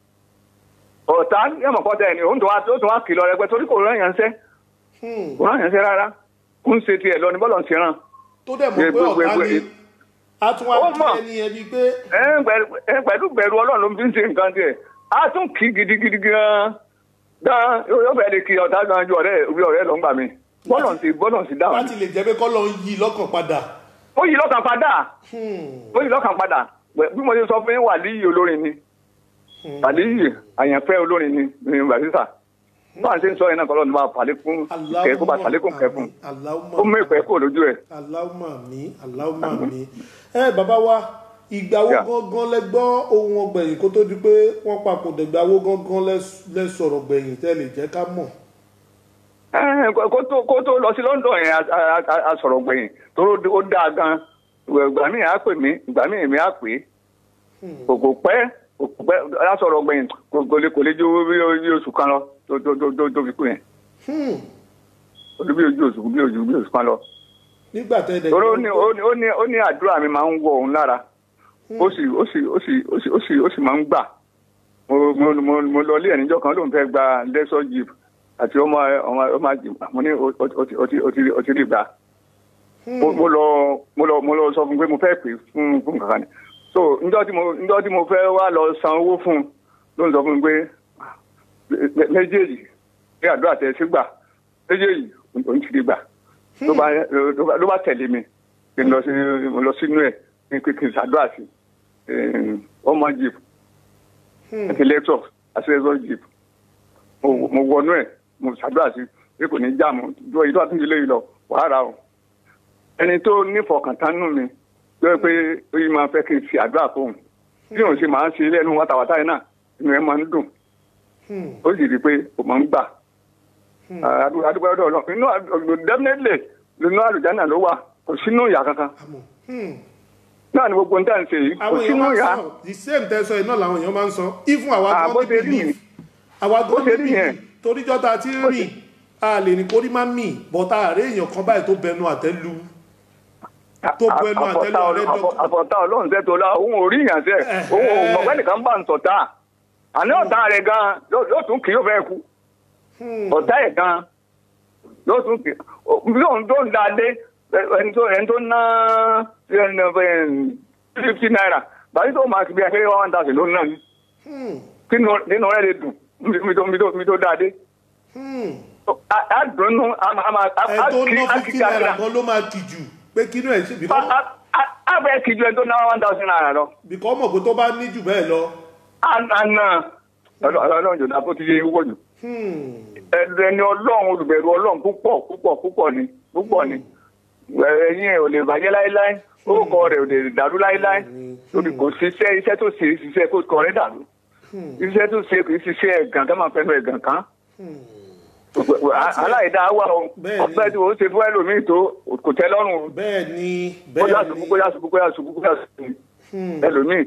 ọ̀tá yẹ̀mọ̀ kọ́tà ẹ̀ ni ó ń tún wá ó tún wá kì lọ rẹpẹ́ torí kò rán èèyàn ń sẹ́ kò rán èèyàn ń sẹ́ rárá ó ń ṣe tiẹ̀ lọ ni bọ́lọ̀ ń ṣe ràn tó dẹ̀ mọ̀ pé Gbogbo- ọ̀tá gbogbo- ni a tún wá Ó kí mọ̀. ẹni ẹbí pé ẹ ń pẹ̀lú- ẹ ń pẹ̀lú bẹ̀rù ọlọ́run ló fi ń ṣe nǹkan tiẹ̀ á tún kí gidigidi gan-an gan yóò fẹ́ lè kí ọ̀tá gan ju ọ̀rẹ́ bí ọ̀rẹ́ lọ ń gbà mí bọ́lọ̀ sí bọ́lọ̀ sí dáhùn láti lè jẹ́ pé kọ́lọ́ ń yí lọ́kàn padà. ó yí lọ́kàn padà Hmm. ó yí lọ́kàn padà Wẹ̀- bí mo ṣe sọ fún yín wàlíyì olórin ni wàlíyì àyànfẹ́ olórin ni ní bàtísà báà ṣe ń sọ yẹn náà kọ́lọ́ ní máa fàlékún kẹ́ kó bá fàlékún kẹ́ fún ó mú ìpẹ́ kúrò lójú ẹ̀. aláwùmá mi aláwùmá mi ẹ bàbá wa ìgbà wo Yeah. gangan lẹ gbọ́ ohun ọgbẹ̀yìn kó tó di pé wọ́n papòdà ìgbà wo gangan lẹ- lẹ sọ̀rọ̀ gbẹ̀yìn tẹ́ lè jẹ́ ká mọ̀. Ẹ, kó kó tó kó tó lọ sí London yẹn a- a- a- a sọ̀rọ̀ gbẹ̀yìn tóró ó dáa gan ìgbà míì á pè mí ìgbà míì èmi á pè é kò kò pẹ́ kò kò pẹ́ a sọ̀rọ̀ gbẹ̀yìn kò kò lè kò lè ju bí bí oṣù kan lọ tó tó tó tó tó fi kú yẹn Hmm. ó ní bí ojú oṣù bí ojú bí oṣù kan lọ. nígbà tẹ́ ẹ dẹ̀ torí ó ní ó ní ó ní ó ní àdúrà mi máa ń wọ òun lára ó sì ó sì ó sì ó sì ó sì ó sì máa ń gbà mo mo mo mo lọ ilé ẹ̀ níjọ́ kan lóun fẹ́ gba lẹ́sọ̀ jeep àti ọmọ ọmọ ọmọ jeep mo ní o o ti o ti o ti o ti rí gbà mo mo lọ mo lọ mo lọ sọ fún un pé mo fẹ́ pè fún fún kankan ni so njọ́ tí mo njọ́ tí mo fẹ́ wá lọ san owó fún un ló ń sọ fún mi pé mé- méjèèjì ní àdúrà tẹ̀ sí gbà méjèèjì òun ti rí gbà ló bá ló bá- ló bá tẹ̀lé mi kí n lọ sí mo lọ sínú ẹ̀ kí n kí n ṣàdúrà sí eh, ọmọ jeep àti lẹ́tọ̀ àti lẹ́tọ̀ jeep mo mo wọnú ẹ̀ mo ṣàdúrà sí pé kò ní já mo jọ ìlú àtúndì lẹ́yìn lọ wàá rà o ẹni tó nífọkàntánú mi ló yẹ pé ó yìí máa fẹ́ kí n fi àdúrà fóun bí òun ṣe máa ń ṣe lẹ́nu wátawátá yẹn náà inú ẹ̀ máa ń dùn ó sì rí i pé ó máa ń gbà àdúgbò àdúgbò ọdọ Ọlọ́run inú àdúgbò definitely inú àlùjáná ló wà kò sínú ìyá kankan àmọ́ hmm. náà ni gbogbo nǹkan ṣe yìí kò àwọn èèyàn sínú máa ń ìyá sọ the same tẹ́sán iná làwọn èèyàn máa ń sọ even àwa Ah, gan bó ní ṣe rí belief nìyẹn. àwa Bó gan ṣe ní rí yẹn. belief toríjọ́ ta ti ń rìn a lè ní kórí má mì bọ́tà àárẹ̀ èèyàn kan báyìí tó bẹnu àtẹ́lu tó bu ẹnu àtẹ́lu ọ̀rẹ́ dọ́kítà. àfọ̀tá ọlọ́run sẹ́ tó la òun ò rí ìyàn sẹ́ òun ò mọ̀ pé nìkan bá ń sọ̀tá àní ọ̀tá rẹ̀ gan yóò tún kì í yóò fẹ́ kú ọ̀tá ẹ̀ gan yóò tún kì í yóò tó ń da dé ẹni tó ẹni tó ná fifty naira báyìí tó máa kí bí akéré one thousand ló ń ná ní kí nínú rẹ̀ lè dùn mi tó mi tó mi tó da dé a dùn nù a máa a ẹ tó kí ná a fifty kí naira kakra gan ló máa kì jù pé kí inú ẹ̀ ṣe bìkọ́ a bẹ̀ kí ju ẹni tó ná one thousand naira lọ. bìkọ́ mọ̀ pé tó bá ní jù bẹ́ẹ̀ lọ. àná ọlọ́run jòdá bó ti yẹ wọ̀ jù ẹni ọlọ́run olùbẹ̀rù ọlọ́run púpọ̀ púpọ̀ púpọ̀ ni púpọ̀ ni ẹ̀yin ẹ̀ ò lè bàjẹ́ láéláé orúkọ rẹ̀ ò lè dàrú láéláé lórí kò ṣiṣẹ́ iṣẹ́ tó ṣe ṣiṣẹ́ kó kọ rẹ̀ dàrú iṣẹ́ tó ṣe kì í ṣiṣẹ́ ẹ̀gàn ká máa fẹ́nu ẹ̀gàn kan aláìdá wà o Bẹ́ẹ̀ni. ọ̀pẹ́ tí o ṣe fún ẹlòmíì tó kò tẹ́ lọ́rùn o bẹ́ẹ̀ ni bóyá bẹ́ẹ̀ ṣubú ni bóyá ṣubú bóyá ṣubú bóyá ṣubú ẹlòmíì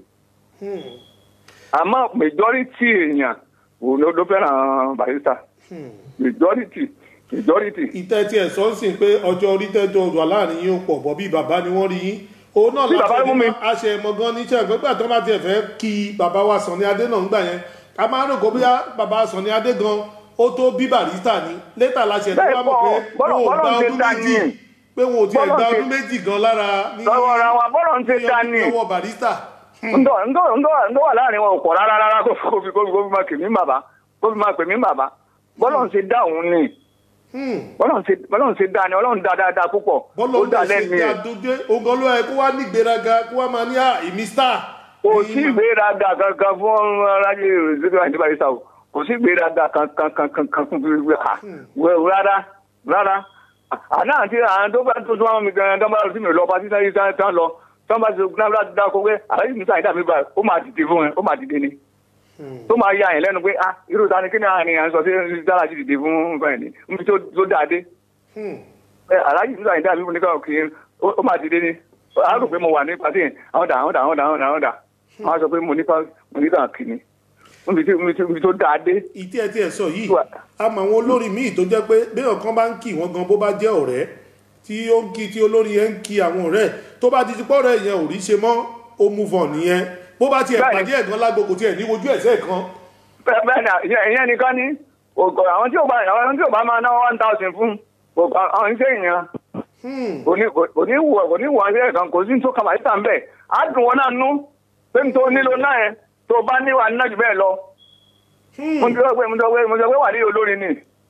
àmọ́ majority èèyàn òun ló ló fẹ́ràn barista majority majority ìtẹ́ tí ẹ̀ sọ ń sìn pé ọjọ́ orí tẹ́jọ́ wà láàrin yín ó pọ̀ bọ́ bí bàbá ni wọ́n rí yín òun náà Bí bàbá mú mi. aṣẹ ẹ̀mọ gan ní iṣẹ́ ìgbẹ́gbẹ́ tó bá tiẹ̀ fẹ́ kí bàbá wa Sànní Adé náà ń gbà yẹn a máa ń rò kó bóyá bàbá Sànní Adé gan ó tó bí barista ni létà la ṣe tó Bẹ́ẹ̀ wá mọ̀ kọ́, pé bọ́lọ̀- wọn ò gba bọ́lọ̀ ń ṣe ọdún ta méjì ni. pé wọn ò tiẹ̀ Bọ́lọ̀ gba ń ṣe- ọdún méjì gan lára ní lọ́wọ́ ra wa bọ́lọ̀ ń ṣe ta ni ọwọ́ barista. ńdọ́ ńdọ́ ńdọ́ ńdọ́ wà láàrin wọn ò pọ̀ rárá rárá kó fi kó fi kó fi kó fi máa pè mí bàbá kó fi máa pè mí bàbá bọ́lọ̀ ń ṣe dá òun ni Hmm. bọ́lọ̀ ń ṣe bọ́lọ̀ ń ṣe dá ni ọlọ́run dá dáadáa púpọ̀ bọ́lọ̀ ó ń dá bẹ̀ ṣe lẹ́nu ti ẹ̀ àdójé ogan ló yẹ kó wá ní ìgbéraga kó wá máa ní à èmi star. kò Èyí sí máa- ìgbéraga kankan fún aráyé ìṣèjọba àti barista o kò sí ìgbéraga kankan kankan kankan fún ìwé ha wẹ- rárá rárá àná àti àwọn tó bá tó tó wọn mi gan tó bá lọ sí mi lọ pàtí sáyé tán tán lọ tó bá tó náà láti dáko pé àlàyé mi sáyé dàbí báyìí ó máa dìde fún ẹ ó máa dìde ni tó máa ya yẹn lẹ́nu pé ah irú ta ni kí ni àárín à ń sọ sí dára ti dìde fún báyìí ni níbi tó tó dáadé Hmm. ẹ aláàjì nígbà yìí dàbí fún nìkan kì í ó máa dìde ni a rò pé mo wà ní pàtí yẹn àwọn dà àwọn dà àwọn dà àwọn dà àwọn dà wọn á sọ pé mo nípa mo nípa kì ní níbi tí níbi tí níbi tó dáa dé ìtí ẹ tí ẹ sọ yìí Wà. a mọ àwọn olórin míì tó jẹ́ pé béèyàn kan bá ń kí wọn gan bó bá jẹ́ ọ̀rẹ́ tí ó ń kí tí olórin yẹn ń kí àwọn ọ̀rẹ́ tó bá ti ti pọ ọ̀rẹ́ yẹn ò rí ṣe mọ́ ó move on nìyẹn bó bá tiẹ̀ Bẹ́ẹ̀ni. pàdé ẹ̀gán lágbo kò tiẹ̀ ní wojú ẹ̀sẹ̀ kan bẹ́ẹ̀ bẹ́ẹ̀ ni ìyẹn- ìyẹn nìkan ni ògò àwọn tí ò bá àwọn tí ò bá máa ná one thousand fún ògò àwọn iṣẹ́ ìyẹn Hmm. kò ní kò ní wù kò ní wù àwọn iṣẹ́ kan kò sí ní tó kàmá síta ń bẹ̀ á dùn wọn náà nú pé n tó nílò náà yẹn tó bá níwà náà jù bẹ́ẹ̀ lọ mo ti sọ pé mo ti sọ pé mo ti sọ pé wà ní olórin ni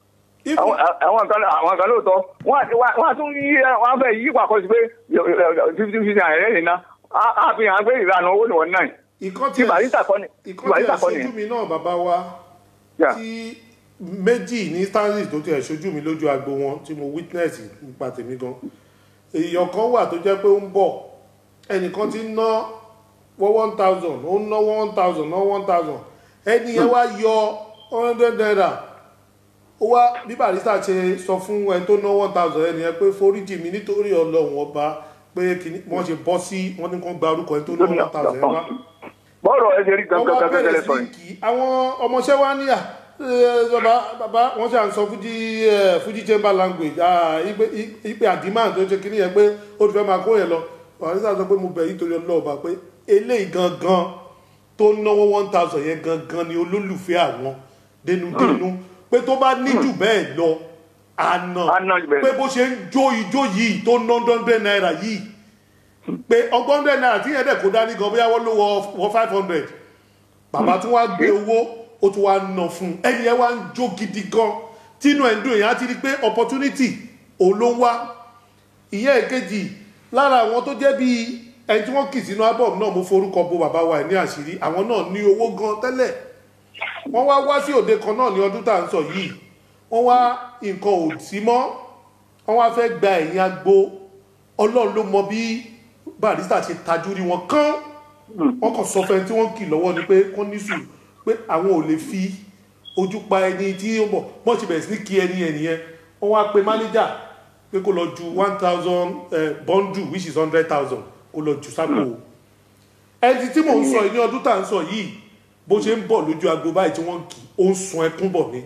If- àwọn àwọn kan àwọn kan lóòótọ́ wọ́n àti wọ́n àtún yí wọ́n á fẹ́ yí pàkọ́ sí pé fifty fifty naira yẹn nìyẹn á fi hàn pé ìlànà owó ni wọ́n náà ìkan tí barista kọ́ ni tí ìkan tí barista ẹ̀ kọ́ ni ṣojú mi náà bàbá wa Yeah. tí méjì ní stanley tó tiẹ̀ ṣojú mi lójú agbo wọn tí mo witness nípa tèmi gan èèyàn kan wà tó jẹ́ pé ó ń bọ̀ ẹnìkan ti ń ná wọ́n one thousand ó ń ná one thousand ná one thousand ẹni yẹn wá yọ one hundred naira ó wá bí barista ṣe sọ fún ẹni tó ná one thousand ẹni yẹn pé foríjì mi nítorí ọlọ́run ọba pé kìíní wọ́n ṣe bọ́ sí wọ́n ní kó gba orúkọ ẹni tó ná one thousand yẹn wá bọ́ọ̀rọ̀ ẹ ṣe rí wọ́n gangan wá gangan bẹ̀rẹ̀ tẹ́lẹ̀ sí sọ ní yìí kí àwọn ọmọọṣẹ́ wa níyà "Eh, bàbá bàbá wọ́n ṣe à ń sọ fújì eh, fújì chamber language ah, ipe ipe àdìmáà tó ṣe kíní yẹn pé ó ti fẹ́ máa kó yẹn lọ wàá nígbà sọ pé mo bẹ̀ yìí torí ọlọ́ọ̀bà pé eléyìí gangan tó náwó one thousand yẹn gangan ni olólùfẹ́ àwọn dénúdénú pé tó bá ní jù bẹ́ẹ̀ lọ àná Á ná jù bẹ́ẹ̀ pé lọ. bó ṣe ń jó ijó yìí tó ná hundred naira yìí pé ọgbọ́n hundred naira tí yẹn dẹ̀ kó dání gan bóyá wọ́n ló wọ wọ five hundred bàbá tún wá gbé owó ó tún wá nà fún un ẹni yẹn wá ń jó gidi gan tínú ẹ̀ ń dùn yẹn á ti rí i pé opportunity òun ló ń wá ìyẹn èkejì lára àwọn tó jẹ́ bíi ẹni tí wọ́n kì sínú album náà mo forúkọ bo bàbá wa ẹ̀ ní àṣírí àwọn náà ní owó gan tẹ́lẹ̀ wọ́n wá wá sí òde kan náà ní ọdún tá à ń sọ yìí wọ́n wá nǹkan ò sí mọ́ wọ́n wá fẹ́ gba ẹ̀yìn agbo ọlọ́run ló mọ bí barista ṣe tajú rí wọn kán wọ́n kàn sọ fẹ́ tí wọ́n kì lọ́wọ́ ni pé kán ní sùúrù pé àwọn ò lè fi ojú pa ẹni tí ó bọ̀ wọ́n ti bẹ̀rẹ̀ sí ní kí ẹni ẹni yẹn wọ́n wá pe mánéjà pé kó lọ ju one thousand bundle which is hundred thousand kó lọ jù sápò ẹni tí mò ń sọ yìí ní ọdún tá à ń sọ yìí bó ṣe ń bọ̀ lójú agbo báyìí tí wọ́n kì ó ń sun ẹkún bọ̀ ni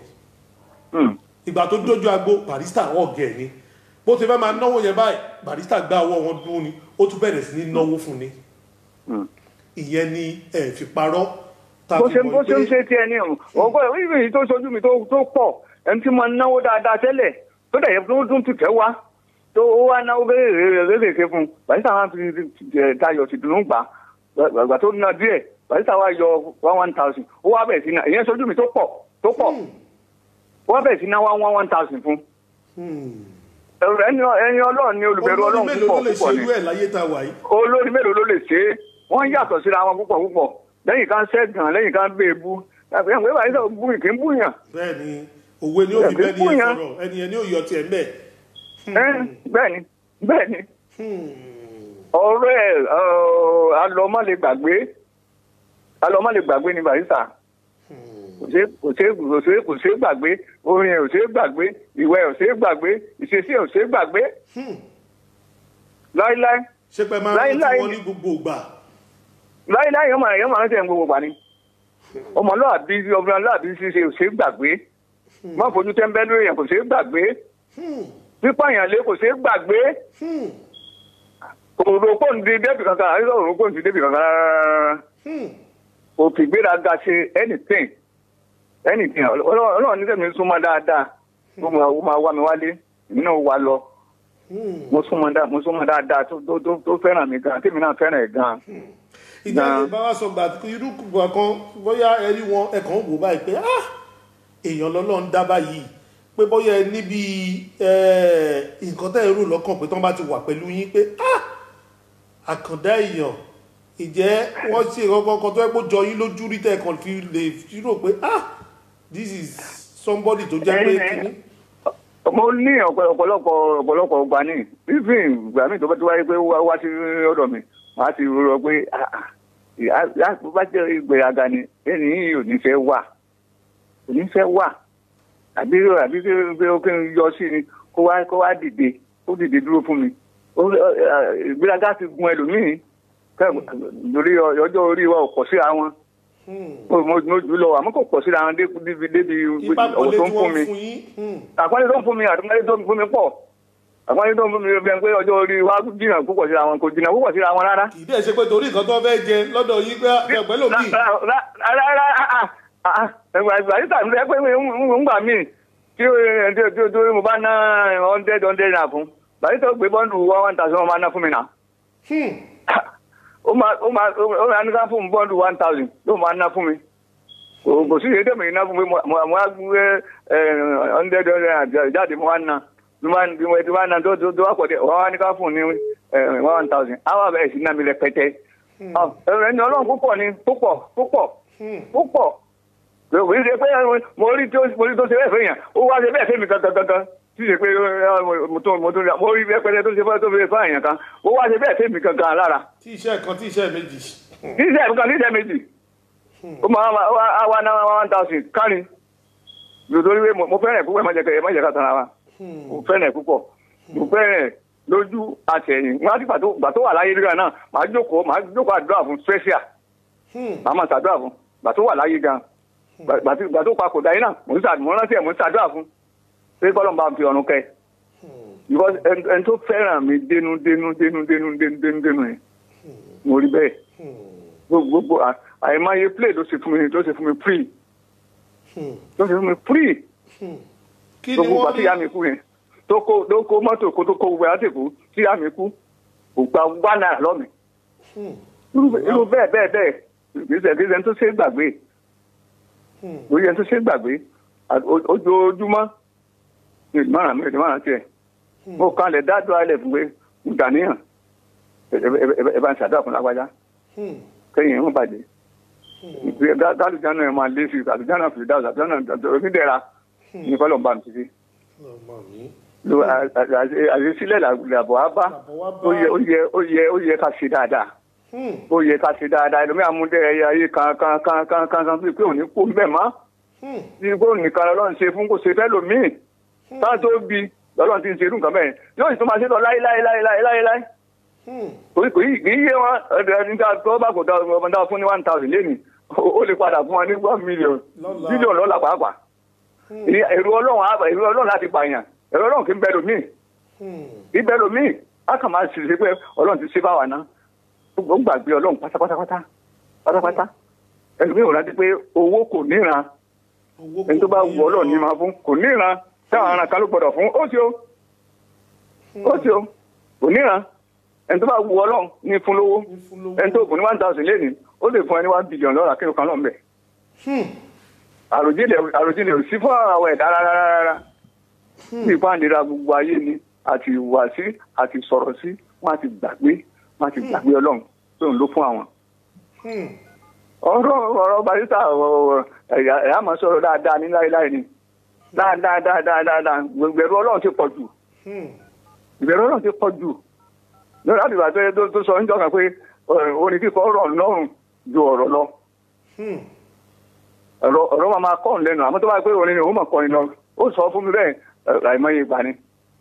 ìgbà tó dójú agbo barista ọ̀gẹ̀ ni bó ti fẹ́ máa náwó yẹn báyìí barista gbá ọwọ́ wọn dún ni ó tún bẹ̀rẹ̀ sí ní náwó fún ni ìyẹn ni ẹ fi parọ́ bó ṣe bó ṣe ń ṣe tiẹ̀ ní ọ̀hún ọgbọ́n ìwé yìí tó ṣojú mi tó tó pọ̀ ẹni tí mo náwó dáadáa tẹ́lẹ̀ tó dẹ̀ yẹ tó dún tìkẹ́ wá tó ó wá náwó kéékèèké fún un barista wa fi tayọ̀ sí dùnú gbà gbàgbà tó ná díẹ̀ barista wa yọ one one thousand ó wá bẹ̀rẹ̀ sí ná ìyẹn ṣojú mi tó pọ̀ tó pọ̀ ó wá bẹ̀rẹ̀ sí ná one one one thousand fún ẹni ẹni ọlọ́run ni olùbẹ̀rù olórí ọlọ́run mélòó ló púpọ̀ lè púpọ̀ ṣe ni irú ẹ̀ láyé tá a wà yìí olórí mélòó ló lè ṣe é wọ́n yàtọ̀ síra wọn púpọ̀ púpọ̀ lẹ́yìn kan ṣẹ́gun lẹ́yìn kan gbé ebú àgbẹ̀ àwọn ìwà ìṣòro bú kì í búyàn bẹ́ẹ̀ ni òwe ni ó fi Ẹ̀mí bẹ́ẹ̀ ni ẹ fúnyàn. sọ̀rọ̀ ẹni yẹn ni ó yọ tiẹ̀ mbẹ́ Ẹ́, bẹ́ẹ̀ ni bẹ́ẹ̀ ni ọ̀rọ̀ ẹ̀ ọ̀, alọ́mọ́ lè gbàgbé alọ́mọ́ lè gbàgbé ni barista kò ṣe kò ṣe kò ṣe kò ṣe gbàgbé orin ẹ̀ ò ṣe gbàgbé ìwẹ̀ ẹ̀ ò ṣe gbàgbé ìṣesí ẹ̀ ò ṣe gbàgbé láíláí ṣé pé máa ń rántí Láíláí. wọn ní gbogbo ìgbà láíláí yẹn máa yẹn máa ń tẹ̀ ń gbogbo gbà ni ọmọlúwàbí ọmọlúwàbí ṣíṣe ò ṣe gbàgbé má fojú tẹ́ńbẹ́lú èèyàn kò ṣe gbàgbé pípààyàn lé kò ṣe gbàgbé òrò kò ní débì kankan àríwá òrò kò ní débì kankan rárá òkè gbéraga ṣe anything anything Ọlọ́run Ọlọ́run ní tẹ̀mí súnmọ́ dáadáa ó máa ó máa wá mi wálé èmi náà wá lọ mo súnmọ́ dáadáa mo súnmọ́ dáadáa tó tó tó tó fẹ́ràn mi gan tèmi náà fẹ́ràn ẹ̀ gan. ìjà Náà. ni bá wa sọ gbà irú kùgbà kan bóyá ẹ rí wọn ẹ kàn ń wò báyìí pé ah èèyàn lọ́lọ́ ń dá báyìí pé bóyá ẹ níbi eh, nǹkan tẹ́ ẹ rò lọ́kàn pé tán bá ti wà pẹ̀lú yín pé ah àkàndá èèyàn ìjẹ́ wọ́n ṣe kankan tó ẹ kó jọ yín lójú rí tẹ́ ẹ kàn fi lè fi rò pé ah this is somebody tó jẹ́ pé Eh, eh. kìíní. mo ní ọ̀pọ̀- ọ̀pọ̀lọpọ̀ ọ̀pọ̀lọpọ̀ ọgbà ní even ìgbà míì tó bá ti wáyé pé wá wá sí ọ̀dọ̀ mi wọ́n á ti rọ pé ah, ah, ìyá- ìyá tó bá jẹ́ ìgbéraga ni ẹni yìí ò ní fẹ́ wà ò ní fẹ́ wà àbí àbí pé pé ó kí n yọ sí ni kó wá kó wá dìde ó dìde dúró fún mi Ó- ọ- ọ- ìgbéraga ti gun ẹlòmíì kẹ́- lórí ọjọ́ orí wa ò pọ̀ síra wọn mo mo mo jù lọ àmọ́ kò pọ̀ síra wọn débi débi débi ipa ọ̀wọ̀ pọ̀lẹ́ tó tí ń fún wọ́n mi fún yín. hmm. àpọ́nlé tó ń fún mi àtúnlé tó ń fún mi pọ̀ àpọ́nlé tó ń fún mi bẹ́ẹ̀ pé ọjọ́ orí wa jìnnà púpọ̀ síra wọn kò jìnnà púpọ̀ síra wọn rárá. kì í dẹ̀ ṣe pé torí nǹkan tó fẹ́ jẹ lọ́dọ̀ yín pé ẹgbẹ́ lòmíì. àyíká mi rẹ pé ń gbà mí tí ó- tí ó- tí ó- tí ó- mo bá ná hundred hundred naira fún bàyí tó gbé bọ́ǹdù one one thousand wọn máa ná fún mi náà Hmm. ó máa ó máa ó máa ní ká fún mi bọ́ǹdù one thousand ló máa ná fún mi kò kò sí èdè mi iná fún mi mo mo mo á gbé ẹ hundred hundred jáde mo wá ná bí wọ́n bí wọ́n ti wá ná tó tó tó wá pọ̀ dé wọ́n wá ní ká fún ní ẹ one thousand àwọn abẹ́rẹ́ sí ná mi rẹpẹtẹ ẹni ọlọ́run púpọ̀ ni púpọ̀ púpọ̀ púpọ̀ kò ní ṣe pé mo rí tó mo rí tó ṣe bẹ́ẹ̀ fẹ́ yàn ó wá ṣe bẹ́ẹ̀ fẹ́ mi gangan gangan tí ṣe pé ẹ, mo tó mo tó mo rí rẹpẹtẹ tó ṣe fẹ́ tó fi fẹ́ àyàn kan ó wá ṣe bẹ́ẹ̀ fẹ́ mi gangan lára tí iṣẹ́ kan tí iṣẹ́ méjì. níṣẹ́ nǹkan níṣẹ́ méjì ó máa wá wá wá ná one thousand kárin nítorí pé mo fẹ́ràn púpọ̀ má jẹ́ ká má jẹ́ ká tara wa mo fẹ́ràn púpọ̀ mo fẹ́ràn lójú àtẹ̀yìn wọn á ti gbà tó gbà tó wà láyé nígbà náà màá jókòó màá jókòó àdúrà fún special màá máa ṣàdúrà fún gbà tó wà láyé gan gbà- gbà tí- gbà tó papò dáyé náà mò ń ṣà- mò ń rántí ẹ̀ mò ń ṣàdúrà fún pé kọ́lọ́ bá fi ọ̀run kẹ́ because ẹni ẹni tó fẹ́ràn mi dénú dénú dénú dénú dénú dénú dénú yẹn mo rí bẹ́ẹ̀ gbogbo gbogbo à- àìmọye play ló ṣe fún mi ló ṣe fún mi free ló ṣe fún mi free kí ni gbogbo wọ́n pàtí ìyá mi kú yẹn tó kó tó kó mọ́tò kó tó kó gbogbo àti kú tí ìyá mi kú kò gba wá náírà lọ́mì irú irú bẹ́ẹ̀ bẹ́ẹ̀ bẹ́ẹ̀ ìgbésẹ̀ ìgbésẹ̀ tó ṣe é gbàgbé lórí ẹni tó ṣe é gbàgbé à- o- ojoojúmọ́ ní ìmọ̀ràn mi ìmọ̀ràn tiẹ̀ mo kàn lè dá dúró alẹ̀ fún pé mo dàníyàn ẹ ẹ- ẹ- ẹ bá ń ṣàdúrà fún lágbájá kẹ́yìn wọn bàjẹ́ dálùjáná ẹ̀ máa lé sí àlùjáná fìdá àlùjáná onídẹ̀ra ní kọ́lọ̀ ń bá mi ti fi ọmọ mi. lo àṣesílẹ̀ làbọ̀ á bá Làbọ̀ wá bá. ó yẹ ó yẹ ó yẹ ó yẹ ká ṣe dáadáa ó yẹ ká ṣe dáadáa ẹlòmí àmúdẹ ẹyẹ ayé kan kan kan kan kan kan pé òní kó mbẹ mọ́ bí kó nìkan lọ́lọ́run ṣe fún kó ṣe fẹ́ lòmíì táwọn tó bi lọ́lọ́run ti ń ṣe irú nǹkan bẹ́ẹ̀ yóò sì tún máa ṣe lọ láé láé láé láé láé láé kò kò yí kì í yé wọn ẹni tí a tó bá kò dá ọmọ dá fún ní one thousand lẹ́nu ó lè padà fún wọn ní one million Lọ́la. bílíọ̀nù lọ́la pàápàá Ìyẹn ẹ̀rù ọlọ́run á- ẹ̀rù ọlọ́run láti pààyàn ẹ̀rù ọlọ́run kì í bẹ lòmíì kì í bẹ lòmíì á kàn máa ṣe ṣe pé ọlọ́run ti ṣe bá wa ná ó gbàgbé ọlọ́run pátápátápátá pátápátá ẹlòmíì ò rántí pé owó kò níran owó ẹni tó bá wù ọlọ́run ní máa fún kò níran táwọn ará kan ló gbọdọ̀ fún ó ti o ó ti o kò níran ẹni tó bá wù ọlọ́run ní fún lówó Ní fún lówó. ẹni tó kù ní one thousand lẹ́nu ó lè fún ẹni one billion lọ́ra kí ló kan náà ń bẹ̀ àròjinlẹ̀ àròjinlẹ̀ ò sí fún àwọn ẹ̀dá rárá rárá bí ìpàdéra gbogbo ayé ni àti ìwà sí àti sọ̀rọ̀ sí wọ́n á ti gbàgbé wọ́n á ti gbàgbé ọlọ́run tó ń lò fún àwọn. ọ̀rọ̀ ọ̀rọ̀ barista ọ̀rọ̀ ẹ̀yà ẹ̀yà máa sọ̀rọ̀ dáadáa ní láéláé ni dáadáa dáadáa dáadáa ìbẹ̀rù ọlọ́run ti pọ̀ jù ìbẹ̀rù ọlọ́run ti pọ̀ jù lórí àdìgbà tó tó- tó sọ níjọ́ kan pé ọ̀, orin kíkọ ọ̀rọ̀ lọ́rùn ju ọ̀rọ̀ lọ ọ̀rọ̀ ọ̀rọ̀ máa máa kọ́ ọ̀n lẹ́nu àmọ́ tó bá pé orin ni òun máa kọrin lọ ó sọ fún mi bẹ́ẹ̀ ẹ̀, àìmọye ìgbà ni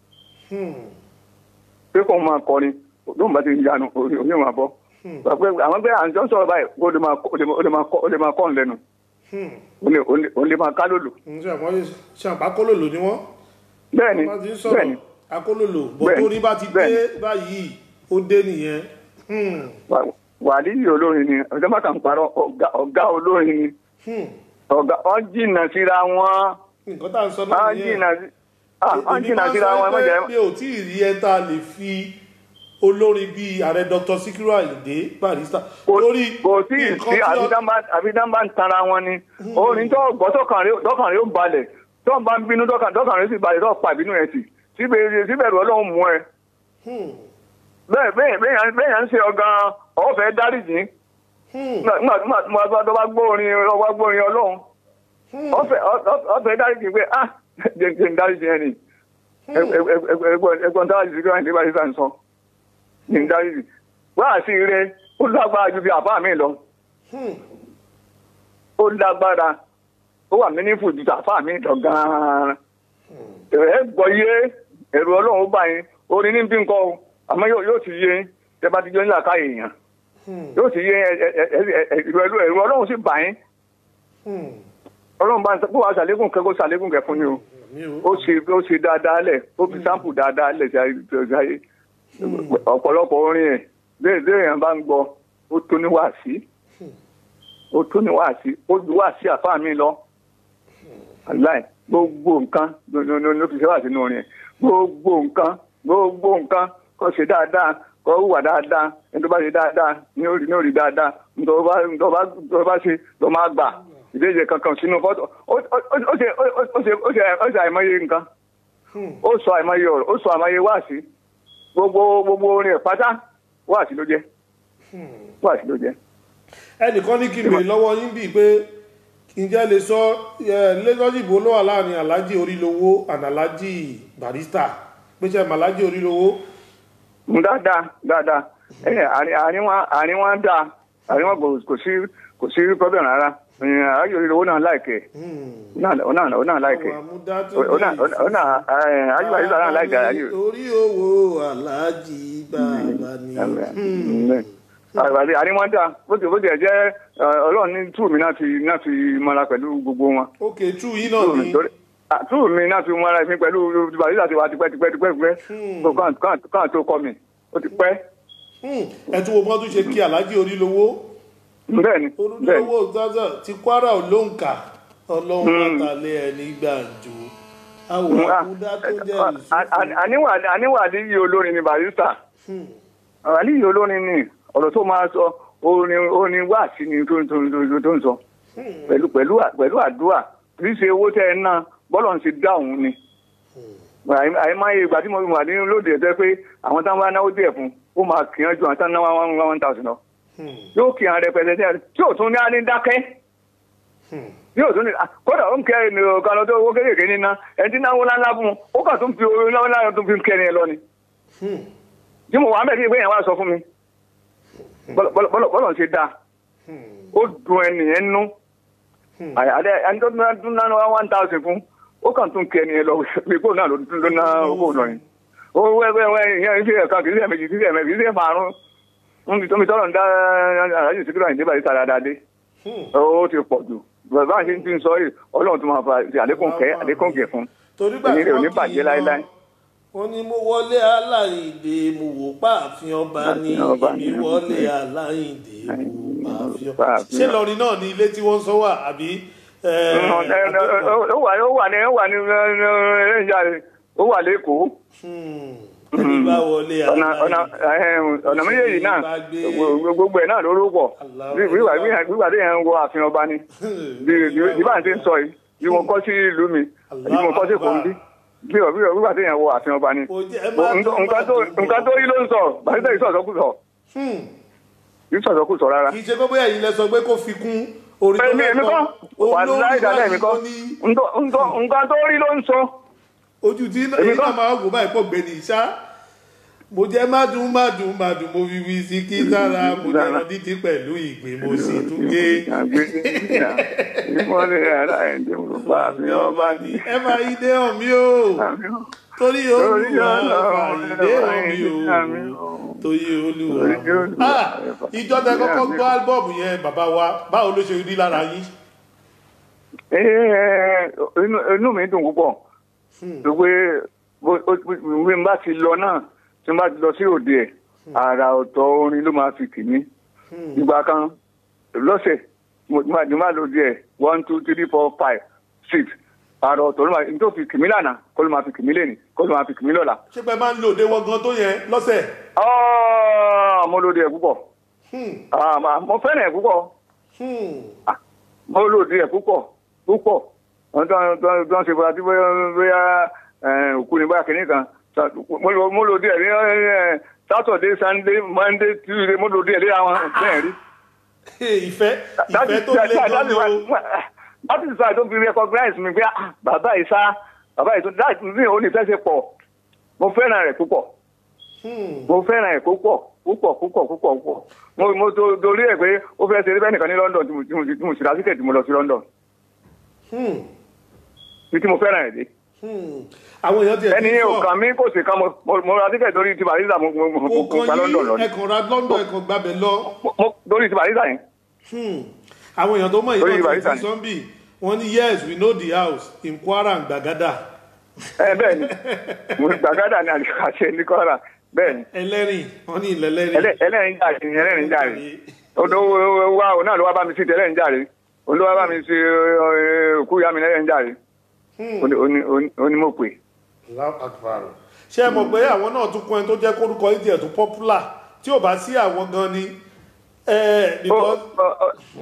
pé kóun máa kọrin lóun bá ti ń yanu orí orí máa bọ́ pé àwọn pé à ń jọ sọ̀rọ̀ báyìí ó lè máa kọ́- ó lè máa- ó lè máa kọ́- ó lè máa kọ́ ọ̀n lẹ́nu ó lè- ó lè- ó lè máa ká lòlò ǹjẹ́ àmọ́ ṣàǹpá akólòlò ni wọ́n bẹ́ẹ̀ ni wọ́n ti ń bẹ́ẹ̀ sọ̀rọ̀ ni akólòlò bọ̀ Bẹ́ẹ̀ni, tó rí bá ti dé bẹ́ẹ̀ni. báyìí ó dé nìyẹn Hmm, Wà- wàlíyì olórin ni ọjọ́ bá kàn ń parọ́ ọ̀gá- ọ̀gá olórin ni hmm. ọ̀gá wọ́n jìnnà síra wọn nǹkan tá à ń sọ náà wọ́n nìyẹn jìnnà sí- ah, wọ́n èmi jìnnà máa ń síra sọ wọn ẹ má pé jẹ́ mi ò tí ì rí ẹ tá a lè fi olórin bíi ààrẹ dr sikiru ayinde barista kò lórí kò sí nǹkan sí tí ọ- àbídánbá ń tara wọn ni orin tó gbọ́ tọkàn rẹ̀ tọkàn rẹ̀ ó balẹ̀ tó ń bá ń bínú tọkàn tọkàn rẹ̀ sì balẹ̀ tó pa ìbínú ẹ̀ sí síbẹ̀ síbẹ̀rù ọlọ́run mú ẹ Hmm, bẹ́ẹ̀ bẹ́ẹ̀ bẹ́ẹ̀ yàn- bẹ́ẹ̀ yàn ń ṣe ọ̀gán ọ̀fẹ́ dáríjì hmm, nígbà nígbà tí mo bá tó bá gbọ́ orin ọba gbọ́ orin ọlọ́run hmm. ọ̀fẹ́ ọ̀fẹ́ dáríjì pé ah jẹ́ jẹ́ ń dáríjì ẹni ẹgbọ́n dáríjì sí kíláàsì bá ṣe sọ ní ń dáríjì wá sí ire ó lágbára ju bí àbá mi lọ Hmm. ó lágbára ó wà mínífù ju àbá mi lọ gan-an ẹ gbọ́ yé ẹ̀rù ọlọ́run ó bá yín orin ní bí nǹkan o àmọ́ yóò yóò ti yé yín tẹ bá ti jọ nílà káyè èèyàn Hmm. yóò ti yé ẹ- ẹ- ẹ- ẹ- ẹ- ẹ̀rù ẹ̀rù ẹ̀rù ọlọ́run sì bá yín Hmm. ọlọ́run bá ń sọ pé wàá ṣàlékún kẹ́kọ̀ọ́ ṣàlékún kẹ́ fún ni o mi ò ó ṣe ó ṣe dáadáa lẹ̀ ó fi sáǹpù dáadáa lẹ̀ sí ayé- sí ayé ọ̀pọ̀lọpọ̀ orin ẹ̀ bẹ́ẹ̀ bẹ́ẹ̀ yẹn bá ń gbọ́ ó tó ní wàásí ó tó ní wàásí ó ju wàásí àfáà mi lọ aláì gbogbo nǹkan ló ló- ló- ló fi ṣe wà sínú orin ẹ̀ gbogbo nǹkan gbogbo nǹkan kó ṣe dáadáa kó hùwà dáadáa ẹni tó bá ṣe dáadáa ní orí ní orí dáadáa nítorí bá nítorí bá nítorí bá ṣe ló máa gbà ìdíje kankan sínú fọ́tò ó ó- ó ṣe ó ṣe ó ṣe ó ṣe àìmọye nǹkan ó sọ àìmọye ọ̀rọ̀ ó sọ àìmọye wáàsí gbogbo gbogbo orin ẹ̀ pátá wáàsí ló jẹ́ wáàsí ló jẹ́. ẹnìkan ní kí n bèrè lọ́wọ́ yín bíi pé ǹjẹ́ lè sọ lẹ́gọ́dìbò ló wà láàrin aláàjì orílowó and aláàjì barista pé ṣe màláàjì orílowó Mm, dáadáa dáadáa ẹ àárín àárín wọn àárín wọn dáa àárín wọn kò- kò sí kò sí problem rárá àárín òrìlẹ̀ owó náà láìkẹ́ ó náà ó náà láìkẹ́ àwọn àmúdá tó ó náà ó náà àárín bàbá yìí náà láìkẹ́ àárín orí owó aláàjì bàbá ni àgbàdì àárín wọn dáa bó ti bó ti ẹ̀ jẹ́ eh, ọlọ́run ní túù mi náà ti náà ti mọ́ra pẹ̀lú gbogbo wọn ok tú yín náà túù mi ni torí ah, túù mi náà ti mọ́ra mi pẹ̀lú bàbá yìí láti wá tipẹ́ tipẹ́ tipẹ́ tipẹ́ kàn kàn kàn tó kọ́ mi ó ti pẹ́ Hmm, ẹ tún wo bọ́n tún ṣe kí aláàjì orílowó bẹ́ẹ̀ ni bẹ́ẹ̀ ni. olùdókòwò zaza ti kwara olóǹkà ọlọ́run àtàlẹ́ ẹni gbàǹjo àwọn àkúdá tó jẹ́ ìsúkú àníwà àdíyí olórin ni barista àdíyí olórin ni ọ̀rọ̀ tó máa sọ orin orin wá sí ni tó tó tó tó ń sọ pẹ̀lú pẹ̀lú pẹ̀lú àdúrà kì í ṣe owó tẹ́ ẹ ná bọ́lọ̀ ń ṣe dá òun ni àìmáyé ìgbà tí mo wà ní lóde ẹ̀ tẹ́ pé àwọn táwọn bá náwó díẹ̀ fún ó máa kì í ju àwọn táwọn náwó one one thousand lọ yóò kì í hàn rẹpẹtẹ tí ò tún ní á ní dákẹ́ yóò tún ní kódà ó ń kẹ ẹni ọ̀kan lọ tó owó kéékèèké níná ẹni tí náwó ńláńlá fún un ó kàn tún fi owó ńláńlá tún fi kẹrin ẹ lọ ni. tí mo wà mẹ́rin ìgbé yẹn wá sọ fún mi bọ́lọ̀ ṣe dáa ó dùn ẹnìyẹn nú àdé ẹni tó tún ná one thousand fún ó kàn tún kẹrin ẹ lọ pé kó náà ló ná owó lọ yẹn. ó wẹ́wẹ́ ìyẹn ìṣe ẹ̀ka kì í ṣe ẹ̀mẹ́jì kì í ṣe ẹ̀mẹ́jì kì í ṣe márùn-ún níbi tó mi tọ́lọ̀ ń dá àyè síkírà ìdíbà yìí sára dáadé ó ti pọ̀ jù bàbá àti ti ń sọ yìí ọlọ́run tó máa fa ti àlékún kẹ́ àlékún kẹ́ fún torí gbà èmi tí rẹ̀ ò ní wọ́n kì bàjẹ́ í láéláé. lọ wọ́n ní mo wọlé aláìndé mo wò páàfin ọba ní Ààfin ọba èmi ní. wọlé aláìndé mo wò páàfin ọba Páàfin ṣé ọba. lọrin náà ní ilé tí wọ́n ń sọ wà àbí ẹ, ó wà ó wà ní ó wà ní ẹ̀yà rẹ̀ ó wà lẹ́kọ̀ọ́ Hmm, ẹni bá wọlé ọ̀nà ọ̀nà aláìndé ọ̀nà méjèèjì náà bá gbé- gbogbo ẹ̀ náà ló rúpọ̀ Allahu wíwà wíwà tí yẹn ń wọ ààfin ọba ni bí bí bá ń ti ń sọ yìí bí mo kọ́ sí ìlú mi bí mo kọ́ sí kòńdí bí wíwà tí yẹn wọ ààfin ọba ni Kò jẹ́- ẹ má dùn, má nǹkan tó dùn. nǹkan tó rí ló ń sọ bàtítẹ́ yìí sọ̀sọ́ kù sọ Hmm, yìí sọ̀sọ́ kù sọ rárá. kì í ṣe pé bóyá yìí lẹ sọ pé kó fi kún orí tó èmi èmi kọ́ wà láì dálẹ̀ èmi kọ́ ló ní Ntọ́- ntọ́- nǹkan tó rí ló ń sọ. ojú tí Èmi èyí náà kọ́. máa wò báyìí pọ̀ gbẹ̀ni ìṣá mo jẹ́ mádùn mádùn mádùn mo fi wí sí kí sára mo jẹ́ lọ dídí pẹ̀lú ìgbín mo sì tún gé ìmọ̀lẹ̀ ara ẹ̀ ń dé mo bá mi ọba ní. ẹ máa yí dé hàn mí o torí olúwa máa yí dé hàn mí o torí olúwa Torí Olúwa. Ah, ìjọ tẹ kọ́kọ́ gbọ́ álbọ̀mù yẹn bàbá wa báwo ló ṣe rí lára yín inú mi dùn púpọ̀ pé bí n bá ti lọ náà tí n bá ti lọ sí òde ẹ̀ àrà ọ̀tọ̀ orin ló máa fi kì mí. ìgbà kan lọ́sẹ̀ mo mo máa- mo máa lò díẹ̀ one two three four five six àrà ọ̀tọ̀ ló máa n tó fi kì mí lánàá kó ló máa fi kì mí lẹ́nìí kó ló máa fi kì mí lọ́la. ṣé pé máa ń lò dé wọn gan tó yẹn lọ́sẹ̀ Ah, mo lò díẹ̀ púpọ̀ Hmm, Ah, ma- mo fẹ́ràn ẹ̀ púpọ̀ hmm. Ah, mo lò díẹ̀ púpọ̀ púpọ̀ wọ́n tó tó tó ń ṣe fúra tí bóyá bóyá eh, òkú ni bóyá kìíní kan Sa- mo lò mo lò díẹ̀ ní eh, Saturday Sunday Monday Tuesday mo lò díẹ̀ lé àwọn bẹ́ẹ̀ rí. ìfẹ́ ìfẹ́ tó lé gan ni o láti sọ àìtó fi recognize mi pé ah, bàbá yìí sá bàbá yìí tó láti ní onífẹ́ ṣe pọ̀ mo fẹ́ràn rẹ̀ púpọ̀ Hmm. mo fẹ́ràn ẹ̀ púpọ̀ púpọ̀ púpọ̀ púpọ̀ púpọ̀ mo mo to torí ẹ̀ pé ó fẹ́ ṣe eré bẹ́ẹ̀ nìkan ní London tí mo tí mo tí mo sì lásìkò tí mo lọ sí London Hmm. ní tí mo fẹ́ràn ẹ̀ dé Hmm. àwọn èèyàn tiẹ̀ ẹni ti ò sọ kàn mí kò sì kan mo mo mo ra tíkẹ̀ torí ti Barisa mo mo mo mo kò gba kàn London lọ yín ni ẹkàn ra London ẹkàn gbàbẹ lọ Mo- mo torí ti Barisa yẹn Hmm. àwọn èèyàn tó mọ̀ yìí Orí náà Barisa ti ni. sọ́ńbì wọ́n ní yes we know the house in Kwara and Gbàgádà ẹ bẹ́ẹ̀ ni mo gbàgádà ní àṣẹ ní kọ́ra bẹ́ẹ̀ ni ẹlẹ́rìn wọ́n ní ilẹ̀ ẹlẹ́rìn Ẹlẹ́- ẹlẹ́rìn jàre ni ẹlẹ́rìn jàre odò wa òun náà ló wá bá mi sí tẹ́lẹ̀ ń jàre òun ló wá bá mi sí eh, òkú ya mi lẹ́yìn ń jàre Hmm. Ó ní- ó ní- ó ní- ó ní mo pè Allahu Akbar. ṣé ẹ mọ̀ pé àwọn náà tún kún ẹni tó jẹ́ kórúkọ ìdí ẹ̀ tó popular tí ò bá sí àwọn gan ni eh, Ó- because ó- ó-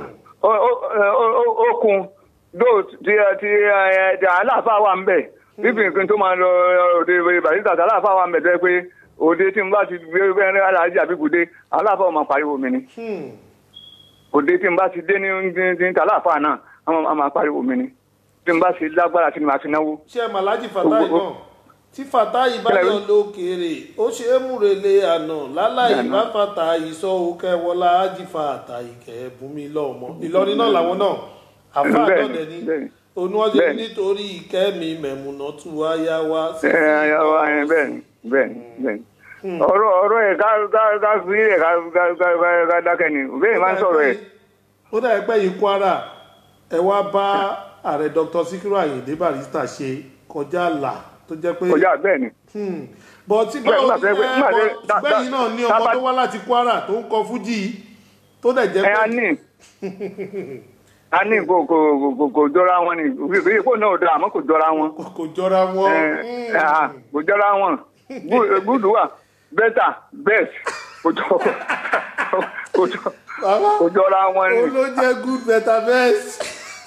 ó- ó- ó- ó- okun dó ti ti ẹ, ti aláàfáà wà ń bẹ̀ bíbí nǹkan tó máa lọ òde barista aláàfáà wà ń bẹ̀ tó yẹ pé òde tí n bá ti gbé bẹ́ẹ̀ aláàjì àbíkúdé aláàfáà máa pariwo mi ni Hmm. òde tí n bá ti dé ní ní- ní aláàfáà náà a máa pariwo mi ni tí n bá ti lágbára tí n bá ti náwó. ṣé ẹ màlájì fatai Owó- náà tí fatai bá Kílẹ̀ yọ wí? lókèrè ó ṣe é múrelé àná láláì Àná. bá fatai sọ òkè wọlá ájì fatai kẹ bùnmi lọmọ ìlọrin náà làwọn náà àfa Bẹ́ẹ̀ni, àdọdẹ ni bẹ́ẹ̀ni. oníwájú Bẹ́ẹ̀ni. nítorí ìkẹ́mi mẹ̀múnà tù wáyá wá sí ẹ ẹ ẹ bẹ́ẹ̀ni bẹ́ẹ̀ni bẹ́ẹ̀ni ọ̀rọ̀ ọ̀rọ̀ ẹ̀ ká ká ká fi ẹ̀ ká ká ká ká ká dákẹ́ ni bẹ́ẹ̀ máa ń sọ̀rọ̀ ẹ̀. ó dà pé yìí kwara ẹ wá bá ààrẹ dr sikiru ayinde barista ṣe kọjá àlà tó jẹ́ pé kọjá bẹ́ẹ̀ni. bọ̀ tí Bẹ́ẹ̀, nígbà tó yẹ pé- nígbà tó yẹ- dá- bẹ́yìn náà ní dá- ọmọ dá- tó wá láti kwara tó ń kọ fújì tó dẹ̀ jẹ́ ẹ a pé ní a ní kò kò kò kò jọra wọn ni òfin kò náà dá àmọ́ kò jọra wọn. kò jọra wọn. ẹ ẹ à, kò jọra wọn gúdù wà bẹ́tà bẹ́ẹ̀t kò jọ kò jọ Bàbá, kò jọra wọn ni. ó ló jẹ́ good better best.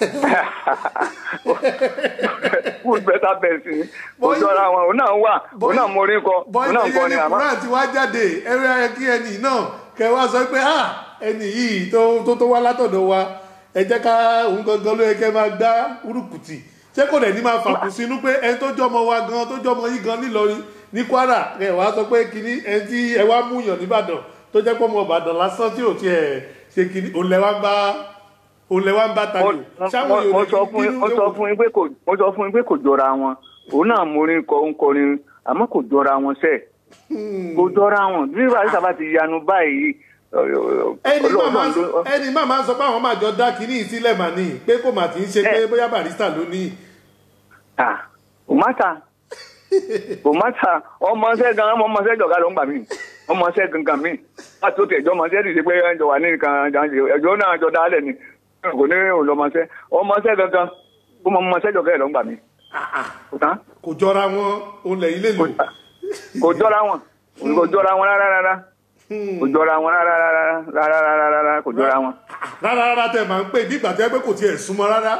good better bẹ́ẹ̀t ni kò Bọ́yì- jọra wọn òun náà wà òun náà mórí kọ òun náà bọ́yì kọ ìyẹn ni ní àmọ́. quran ti wá jáde ẹ̀rọ ayẹ kí ẹnì náà kẹ wá sọ pé ah ẹnì yìí tó tó tó wá látọ̀dọ̀ wa ẹ jẹ́ ká òun gangan ló yẹ kẹ́ máa gbá urukùtì ṣé kò dẹ̀ ní máa fàkùn sínú pé ẹni tó jọmọ wa gan tó jọmọ yìí gan nílọrin ní kwara ẹ wá sọ pé kínní ẹni tí ẹ wá mú yàn nìbàdàn tó jẹ́ pọ́mọ ìbàdàn lásán tí ò tiẹ̀ ṣe kínní òun lẹ wá ń bá òun lẹ wá ń bá tayò mo mo sọ fún yín mo sọ fún yín pé kò mo sọ fún yín pé kò jọra wọn òun náà mórí kọ ń kọrin àmọ́ kò jọra wọn sẹ́ẹ̀ kò jọra wọn bí wàá sábà ti yanu báyìí ẹni máa máa Ọlọ́run ló- ẹni máa máa sọ pé àwọn máa jọ dá kínní ìsílẹ̀ mà ní pé kò mà tí ń ṣe pé bóyá barista ló ní. Ah, kò má ta kò má ta ọmọọṣẹ gan ọmọọṣẹ jọga ló ń gbà mí ọmọọṣẹ gangan mí láti ó tẹ ẹjọ ọmọọṣẹ dìde pé ẹjọ wà ní nǹkan ẹjọ náà jọ dálẹ ni kò ní òun ọmọọṣẹ ọmọọṣẹ gangan ó mọ ọmọọṣẹ jọga ẹ ló ń gbà mí kò tán kò jọra wọn òun lẹ́yìn lè lò. kò jọra wọn kò jọra wọn rárá rárá kò jọra wọn rárá rárá rárá rárá rárá kò jọra wọn. rárá rárá tẹ máa ń pè bí ìgbà tẹ pé kò tiẹ̀ súnmọ́ rárá.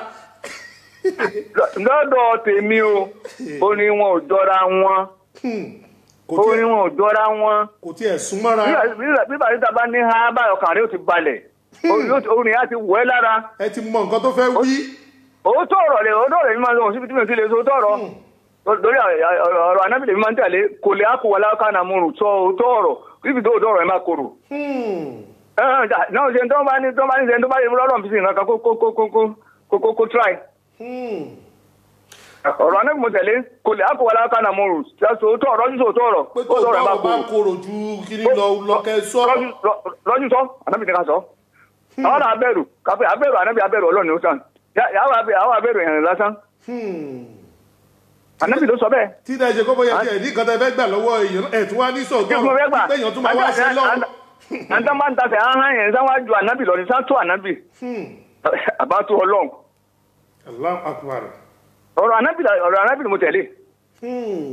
lọ́dọ̀ tèmi o ó ní wọn ò jọra wọn kò ó ní tiẹ̀ wọn ò jọra wọn. kò tiẹ̀ súnmọ́ rárá. bí bàtà bá ní ha báyọ̀ kàn rí ó ti balẹ̀ orin á ti wọ̀ ẹ́ lára ẹ ti mọ nǹkan tó fẹ́ wí. òótọ́ ọ̀rọ̀ rẹ̀ òótọ́ ọ̀rọ̀ mi máa ń sọ síbi tí mi ò ti lè sọ òótọ́ ọ̀rọ̀ lórí ọ̀rọ̀ anábìlẹ̀ mi máa ń tẹ̀lé kò lè ákò wọlé kánà mú rù sọ òótọ́ ọ̀rọ̀ níbi tó òótọ́ ọ̀rọ̀ ẹ̀ máa korò. Hmm. náà ṣe tó bá ní tó bá ní ṣe tó bá yẹ lọ́rọ̀ fi sí nǹkan kó kó kó kó kó kó kó kó try. Hmm. ọ̀rọ̀ anábìlẹ̀ mo tẹ̀lé kò lè ákò wọlé kánà mú rù sọ òótọ́ ọ̀rọ̀ sísọ òótọ́ ọ̀rọ̀ pé tó òótọ́ ọ̀rọ̀ ẹ̀ bá máa bá korò. korò ju kíní lọ lọ́kẹ́ sọ. lọ́jú sọ anábìlẹ̀ ká sọ. àwọn náà abẹ́rù kápẹ́ abẹ́rù anábì abẹ́rù ọlọ́run ó sàn yàwó abẹ́rù yẹn lásán Hmm. anábì ló sọ bẹ́ẹ̀. tí dẹ́ ṣe kó bóyá tiẹ̀ ní nǹkan tẹ fẹ́ gbà lọ́wọ́ èèyàn ẹ̀ tún wá ní kí mo fẹ́ sọ̀tọ̀ gbà pé èèyàn tún máa wá sí lọ́wọ́. àǹtá máa ń tasẹ̀ ahọ́n yẹn sáwá ju ànábì lọ ní sátó ànábì Hmm. àbátú ọlọ́run Allahu akbar. ọ̀rọ̀ ànábì ọ̀rọ̀ ànábì ni mo tẹ̀lé Hmm.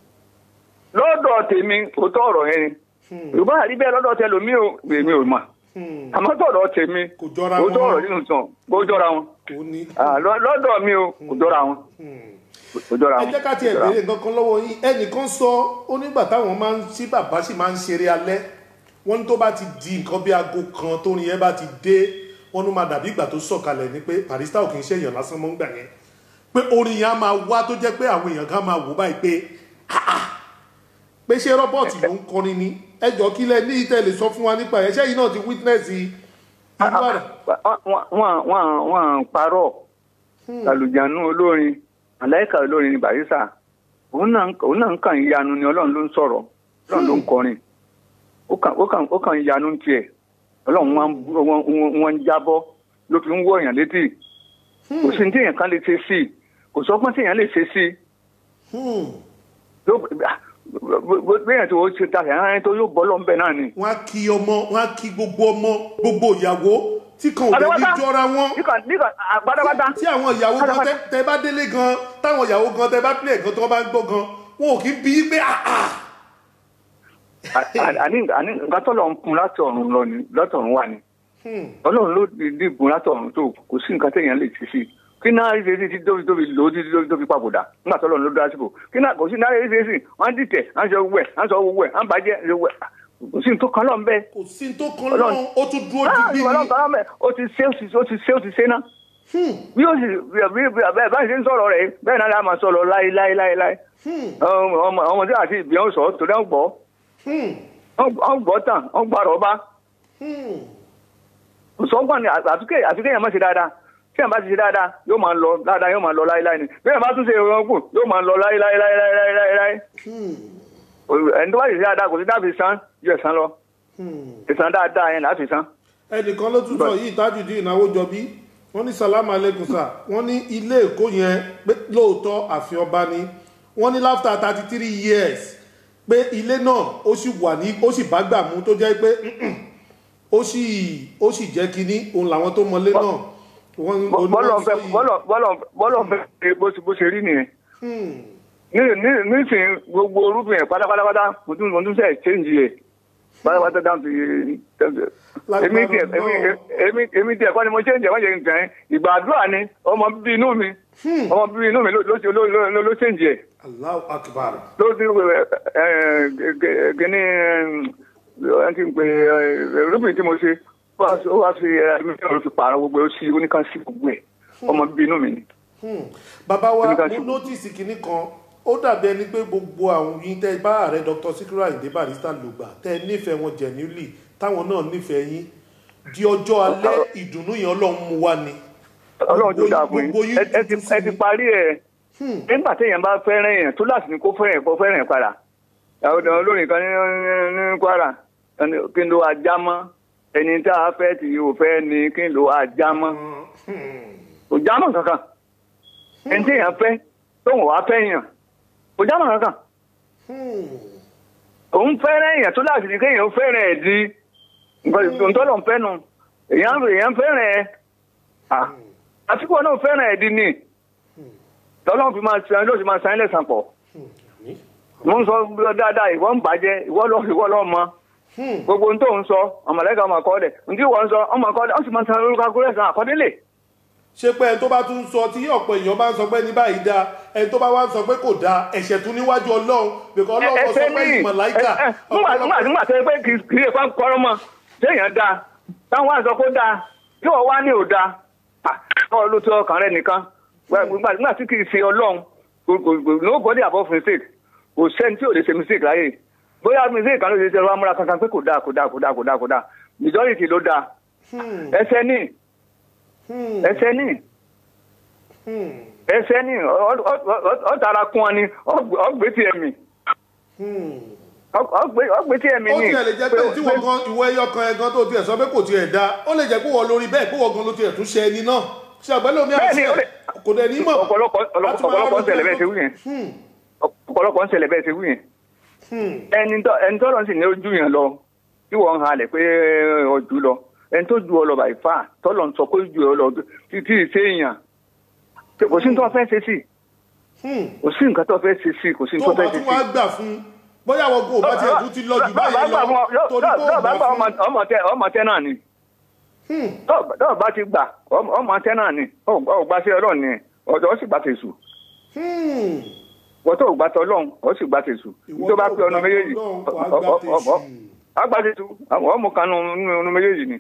lọ́dọ̀ tèmi òótọ́ ọ̀rọ̀ yẹn ni yorùbá àrí bẹ́ẹ̀ lọ́dọ̀ tẹ lómi ò èmi ò mà Hmm. àmọ́ tọ̀dọ̀ tèmi kò jọra òótọ́ wọn. ọ̀rọ̀ nínú sàn kó jọra wọn kò ní. Ah, lọ- lọ́dọ̀ mi o kò jọra wọn Hmm. kò jọra ẹ wọn. jẹ́ ká tiẹ̀ béèrè nǹkan kan lọ́wọ́ yín ẹnìkan sọ ó nígbà táwọn máa ń sí bàbá sì máa ń ṣeré alẹ́ wọ́n ní tó bá ti di nǹkan bí aago kan tó ní yẹn bá ti dé wọ́n ló máa dàbí ìgbà tó sọ̀kalẹ̀ ni pé barista ò kì í ṣe èèyàn lásán mọ́ ń gbà yẹn pé orin yẹn á máa wá tó jẹ́ pé àwọn èèyàn kan máa wò báyìí pé "Ah, ah." pé ṣé rọ́bọ̀tì ló ń kọrin ni ẹ jọ kí lẹ ní ìtẹ̀lẹ̀ sọ fún wa nípa ẹ̀ ṣé yìí náà ti witness ìbára wọ́n wọ́n wọ́n wọ́n parọ́ àlùjánu olórin àláìka olórin ní barisa òun náà òun náà ń kàn ń yanu ni ọlọ́run ló ń sọ̀rọ̀ ọlọ́run ló ń kọrin ó kàn ó kàn ó kàn ń yanu tiẹ̀ ọlọ́run wọn wọn wọn ń jábọ́ ló fi ń wọ èèyàn létí kò sí ní tí èèyàn kan lè ṣe sí i kò sọ́gbọ́n tí èèyàn lè ṣe sí i ló bẹ́ẹ̀ tó ṣe ta ẹ̀hán tó yóò bọ́ lọ́nbẹ̀ náà ni. wọ́n á kí ọmọ wọ́n á kí gbogbo ọmọ gbogbo ìyàwó tí kan ò dé ní Pátápátá. jọra wọn nígbà nígbà àgbàdàgbàdà tí àwọn ìyàwó gan Pátápátá. tẹ- tẹ bá délé gan táwọn ìyàwó gan tẹ bá pílẹ̀ gan tí wọ́n bá ń gbọ́ gan wọn ò kí bí í pé àà àní àní nǹkan tó lọ ń kun láti ọ̀run lọ ni láti ọ̀run wà ni ọlọ́run ló di gun látọ̀run tó kò sí nǹkan téèyàn lè ṣe sí i kí náà rí ṣe sí tóbi tóbi lò ó títí tóbi tóbi papòdà nígbà tó ọlọ́run ló dá síbò kí náà kò sí náà rí ṣe sí wọ́n dìtẹ̀ wọ́n sọ owó ẹ̀ wọ́n sọ owó ẹ̀ wọ́n bàjẹ́ owó ẹ̀ kò sí nǹkan kan lọ́n bẹ́ẹ̀ kò sí tó kan lọ́run ó tún dúró digbí ọlọ́run ni kan lọ́n bẹ́ẹ̀ ó ti ṣe ó ti ṣe ó ti ṣe ó ti ṣe náà bí ó sì bí bí bí bẹ́ẹ̀ bá ṣe ń sọ̀rọ̀ rẹ̀ bẹ́ẹ̀ náà la máa sọ̀rọ̀ láé láé láé láé ọmọ ọmọdé àti ìbíọ́n sọ torí wọ́n gbọ́ wọ́n gbọ́ tán wọ́n gbọ́ àrọ́bá sọ́gbọ́n ni àtúkẹ́ àtúkẹ́ yẹn máa ṣe dáadáa tí yẹn bá ti ṣe dáadáa yóò máa lọ dáadáa yóò máa lọ láéláé ni bí yẹn bá tún ṣe ìrọ̀rùn kù yóò máa lọ láéláé láéláé láéláé láéláé ẹni tó bá ṣe dáadáa kò sí dábì san ju ẹ̀san lọ ẹ̀san dáadáa yẹn láti san. ẹnìkan ló tún sọ yìí tájùdí ìnáwó jọbí wọ́n ní salamu aleykum sir wọ́n ní ilé èkó yẹn pé lóòótọ́ àfin ọba ni wọ́n ní láfta thirty three years pé ilé náà ó sì wà ní ó sì bá gbà mú tó jẹ́ pé ó sì ó sì jẹ́ kínní òun làwọn tó mọlé náà wọ́n bọ́lọ̀ fẹ́ bọ́lọ̀ bọ́lọ̀ bọ́lọ̀ fẹ́ bó ṣe bó ṣe rí nìyẹn ní- ní- nísìnyí gbogbo orúkọ yẹn pátápátá mo tún mo tún sẹ change yẹ pátápátá down to èmi tiẹ èmi èmi èmi tiẹ kọ́ni mo change ẹ̀ wọ́n jẹ́ nǹkan ẹ̀ ìgbà àdúrà ni ọmọ bíbí inú mi ọmọ bíbí inú mi ló ló ló ló ló change ẹ̀ Allahu akbar ló ti ẹ ẹ gẹ́ni ẹ ti ń pè ẹ rúbìn tí mo ṣe ó wá fi ẹ mi ò fi pààrọ̀ gbogbo ẹ̀ ó sì oníkan sí gbogbo ẹ̀ ọmọ bíbí inú mi ni. Hmm. bàbá wa Oníkà mo ṣubú. nọ́tìsì kìíní kan ó dàbí ẹni pé gbogbo àwọn yín tẹ bá ààrẹ dr sikiru ayinde barrister lò gbà tẹ nífẹ̀ẹ́ wọn genuinely táwọn náà nífẹ̀ẹ́ yín di ọjọ́ alẹ́ ìdùnnú yẹn ọlọ́run mú wá ni. ọlọ́run tó dáa fún Gbogbo yín yín ẹ ẹ ti tuntun sí ẹ ti ni. parí ẹ̀ nígbà téèyàn bá fẹ́ràn èèyàn tó láti ní kó fẹ́ràn ẹ̀ kó fẹ́ràn ẹ̀ padà àwọn ọ̀dọ́ olórin kan ní ní- ní kwara ẹni kí n lo ajá mọ́ ẹni tá a fẹ́ tí yóò fẹ́ ni kí n lo ajá mọ́ kò já mọ́ kankan ẹni téèyàn fẹ́ tóun wá fẹ́ yàn kò já mọ́ kankan òun fẹ́ràn èèyàn tó láti ní kéèyàn fẹ́ràn ẹ̀ di nǹkan tó lọ́n fẹ́ nu èèyàn èèyàn fẹ́ràn ẹ̀ ah àfikún náà fẹ́ràn ẹ̀ di ni tọ́lọ́n fi máa san lóṣù máa san ilé san pọ̀ mo ń sọ dáadáa ìwọ ń bàjẹ́ ìwọ lọ ìwọ lọ mọ gbogbo ohun tó ń sọ ọmọlẹ́ka ọmọ àkọọ́dẹ̀ ntí ìwọ ń sọ ọmọ àkọọ́dẹ̀ ó sì máa san lórúkọ akúrẹ́ san àkọọ́dẹ́lẹ̀ ṣé pé ẹni tó bá tún sọ tí ọ̀pọ̀ èèyàn bá ń sọ pé ní báyìí dáa ẹni tó bá wá ń sọ pé kò dáa ẹ̀ṣẹ̀ tún níwájú ọlọ́run bìkọ́ ọlọ́run sọ ẹsẹ̀ pé ní ìmọ̀láìkà nígbà nígbà nígbà tó yẹ pé kì í kì í ṣe fún kọ́rọ́ mọ́ téèyàn dáa táwọn wá sọ kó dáa tí wọ́n wá ní ò dáa ọ̀ ló tó ọkàn rẹ nìkan nígbà nígbà tí kì í ṣe ọlọ́run kò- kò- kò- nobody above mistake kò sẹ́ni tí ò lè ṣe mistake láyè bóyá mistake kan ló ṣe ṣe ọlọ́run amúra kankan pé kò dáa kò dáa kò dáa kò dáa kò dáa majority ló dáa ẹsẹ̀ ní ẹsẹ̀ ní ẹsẹ̀ ní ọ- ọ- ọ- ọ tara kún ọ ni ọgbẹ́ tiẹ̀ mi ọgbẹ́ tiẹ̀ mi ó ni tiẹ̀ lè jẹ́ pé tí wọ́n gan ìwọ ẹyọ kan ẹgan tó tiẹ̀ sọ pé kò tiẹ̀ dáa ó lè jẹ́ pé wọ́n lórí bẹ́ẹ̀ pé wọ́n gan ló tiẹ̀ tún ṣe ẹni náà ṣe àgbẹ̀lẹ̀ omi Bẹ́ẹ̀ni, àṣẹ ó lè- kò dẹ̀ ní mọ̀ ọ̀pọ̀lọpọ̀ Láti máa ọ̀pọ̀lọpọ̀ ń rárá ṣẹlẹ̀ bẹ́ẹ̀ ṣe wí yẹn ọ̀pọ̀lọpọ̀ ń ṣẹlẹ̀ bẹ́ẹ̀ ṣe wí yẹn ẹni tó ẹni tó lọ sí ní ojú yẹn lọ tí wọ́n ń halẹ̀ pé ọjù lọ ẹni tó ju ọ lọ bàyí fà tọ́lọ̀ ń sọ pé ju ọ lọ títí ṣe èèyàn kò sí ní tó fẹ́ ṣe sí kò sí nǹkan tó fẹ́ ṣe sí kò sí ní tó tó bá fẹ́ ṣe tún sí. wá gbà fún bóyá àwọn kò bá tiẹ̀ tún ti lọ jù báyìí lọ torí pé ó gbà fún ọmọ tẹ ọmọ tẹ náà ni tọ́ọ̀ bá ti gbà ọmọ tẹ náà ni ọgbà sí ọlọ́ọ̀ ni ọ̀dọ́ sì gbà tẹ̀sù Hmm. wọ́n tó gbà tọ́ lọ́hùn ó sì gbà tẹ̀sù Ìwọ tó bá tó pé ọ̀nà gbà méjèèjì t'Ọlọ́run, wàá gbà tẹ̀sù. àgbà tẹ̀sù àwọn ọmọ kan nínú ọ̀nà méjèèjì ni.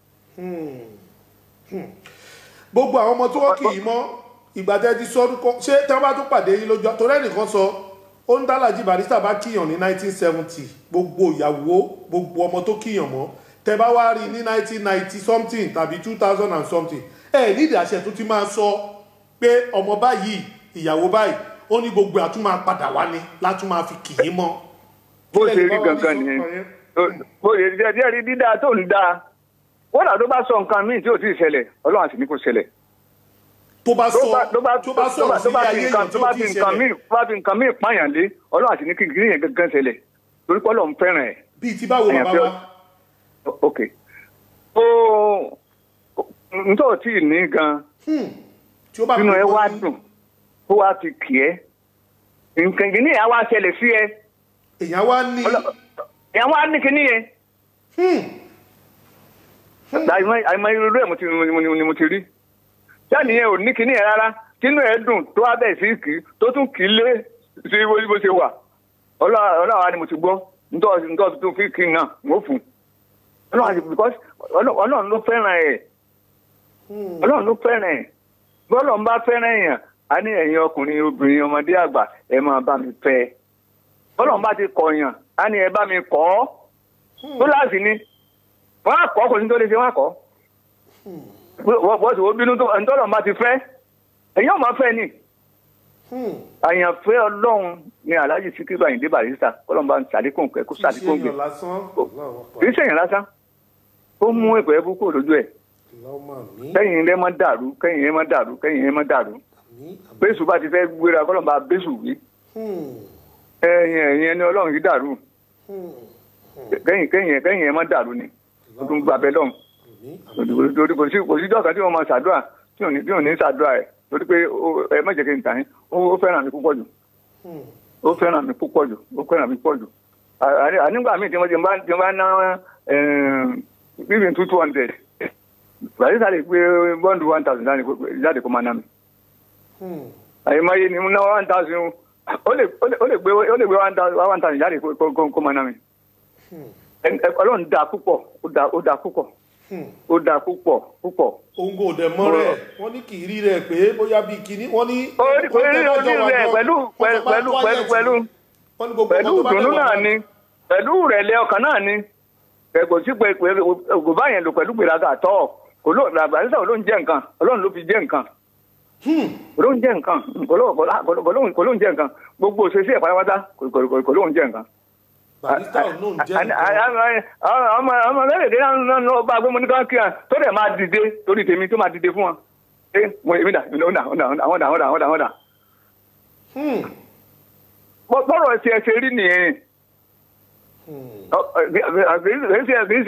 gbogbo àwọn ọmọ tí wọ́n kì í mọ́ ìgbà tẹ́ ti sọ orúkọ ṣé tí wọ́n bá tún pàdé yín lójú torí ẹnìkan sọ ó ń dálàjì barista bá kíyàn ní 1970 gbogbo ìyàwó gbogbo ọmọ tó kíyàn mọ́ tẹ́ bá wá rí ní 1990 something tàbí 2000 and something ẹ nídìí àṣẹ tó ti máa sọ pé ọmọ báyìí ìyàwó báyìí ó ní gbogbo àtún máa padà wá ní látún máa fi kì í mọ́. bó Kí ṣe lẹ́nu rí bá wá ní gangan sọ́kàn nìyẹn yẹn? bó ṣe rí díẹ̀ rí dídá tó ń dáa wọ́n dà tó bá sọ nǹkan míì tí ò tí ì ṣẹlẹ̀ ọlọ́run àti ní kò ṣẹlẹ̀. tó bá tó sọ bá tó bá tó bá tó bá sọ̀rọ̀ tó sí bá ayé fi èèyàn nǹkan tí tó ó bá ti fi nǹkan míì ṣẹlẹ̀ tó bá fi nǹkan míì pààyàn lé ọlọ́run àti ní kí kí yẹn gangan ṣẹlẹ̀ torí pé ọlọ́run fẹ́ràn ẹ̀. bíi ti báwo bàbá Àyànfẹ́- wa. ok ó ntọ́ tí ì ní gan Hmm. tí ó bá nínú ẹ pè wá wọ́n ní- dùn ó wá ti kì ẹ́ nǹkan ìgbìní ẹ̀ wá ṣẹlẹ̀ sí ẹ èèyàn wá ní ẹ̀ wá ní kíní yẹn Hmm. àìmọ̀ àìmọ̀ irú ẹ̀ mo ti ni mo- ni mo ti rí jáde yẹn ò ní kinní yẹn rárá kínú ẹ̀ dùn tó wá bẹ̀ sí kì í tó tún kì í lé sí bó bó ṣe wà ọlọ́wà ni mo ti gbọ́ ntọ́ ntọ́ tó fi kí n náà mo fún un ọlọ́run àti because ọlọ́- ọlọ́run ló fẹ́ràn ẹ̀ ọlọ́run ló fẹ́ràn ẹ̀ bí ọlọ́run bá fẹ́ràn èèyàn á ní ẹ̀yin ọkùnrin obìnrin ọmọdé àgbà ẹ máa bá mi fẹ́ ẹ bọ́lọ́run bá ti kọ̀yàn á ní ẹ bá mi kọ́ ọ́ tó láàsì ni wọ́n á kọ́ kò ní tó lè ṣe wọ́n á kọ́ wọ́n sì wọ́n bínú tó ntọ́lọ́run bá ti fẹ́ ẹ̀yin ọ̀ máa fẹ́ ni àyànfẹ́ ọlọ́run ni alhaji sikiru ayinde barista kọ́lọ́n bá ń sàlékún pẹ́ kó sàlékún gbé ṣèyàn lásán kì í ṣèyàn lásán ó mú ẹ̀pẹ́ ẹbú kúrò lójú ẹ̀ lọ́mọ mi kẹ́yìn ilé má dàrú kẹ́yìn ilé má dàrú kẹ́yìn ilé má dàrú àmì bẹ́sù bá ti fẹ́ gbéra kọ́lọ́n bá bẹ́sù wí ẹ̀yìn ẹ̀yìn ẹni ọlọ́run yìí dàrú kẹ́yìn kẹ́yìn kẹ́yìn ẹ̀ má dàrú ni ó tún gbàbẹ́ lọ́hùn àmì torí kò sí kò sí jọ́ka tí wọ́n máa ṣàdúrà tí ò ní tí ò ní ṣàdúrà ẹ̀ torí pé ó- ẹ má jẹ́ kí n tàn yín ó ó fẹ́ràn mi púpọ̀ jù ó fẹ́ràn mi púpọ̀ jù ó fẹ́ràn mi púpọ̀ jù À- à- ànígbà míì tí wọ́n ti bá ti bá ná bíbí two two hundred bàtí sáré pé bọ́ǹdù one thousand jáde kó máa ná mi àyèmáyé ni mo ná one thousand ó lè ó lè ó lè gbé ó lè gbé one thousand one thousand jáde kó kó kó máa ná mi Ẹ- ẹ- ọlọ́run dáa púpọ̀ ó dáa ó dáa púpọ̀ ó dáa púpọ̀ púpọ̀ òun kò dẹ̀ mọ́ rẹ̀ wọ́n ní kì í rí rẹ̀ pé bóyá bíi kinní wọ́n ní. ó rí ó rí ó rí rẹ̀ pẹ̀lú pẹ̀lú pẹ̀lú pẹ̀lú pẹ̀lú wọ́n ní gbogbo pẹ̀lú ọmọ tó bá ìdùnnú dẹ̀ wà náà ni pẹ̀lú ìrẹ̀lẹ̀ ọkàn náà ni ẹ kò sí pé pé kò bá yẹn lò pẹ̀lú gbèrágà tọ́ kò ló àgbàdìsá ò ló ń jẹ́ nǹkan ọlọ́run ló fi jẹ́ nǹkan kò ló ń jẹ́ nǹkan kò ló kò lá- kò ló- kò ló- kò ló ń jẹ́ nǹkan gbogbo òṣèṣe ẹ̀ pátápátá kò kò- kò- kò ló ń jẹ́ nǹkan. barista ò náà jẹ́ A- nǹkan. a- a- a- ọmọ ọmọ lẹ́yìn náà lọ bá gbé mo ní ká kí à tó dẹ̀ máa dìde torí tèmi tó máa dìde fún wọn. ẹ mo èmi dà ọ̀dà ọ̀dà ọ̀dà ọ̀dà ọ̀dà ọ̀dà ọ̀dà Hmm. bọ́rọ̀ ti ẹ ṣe rí nìyẹn kì í ṣe kì í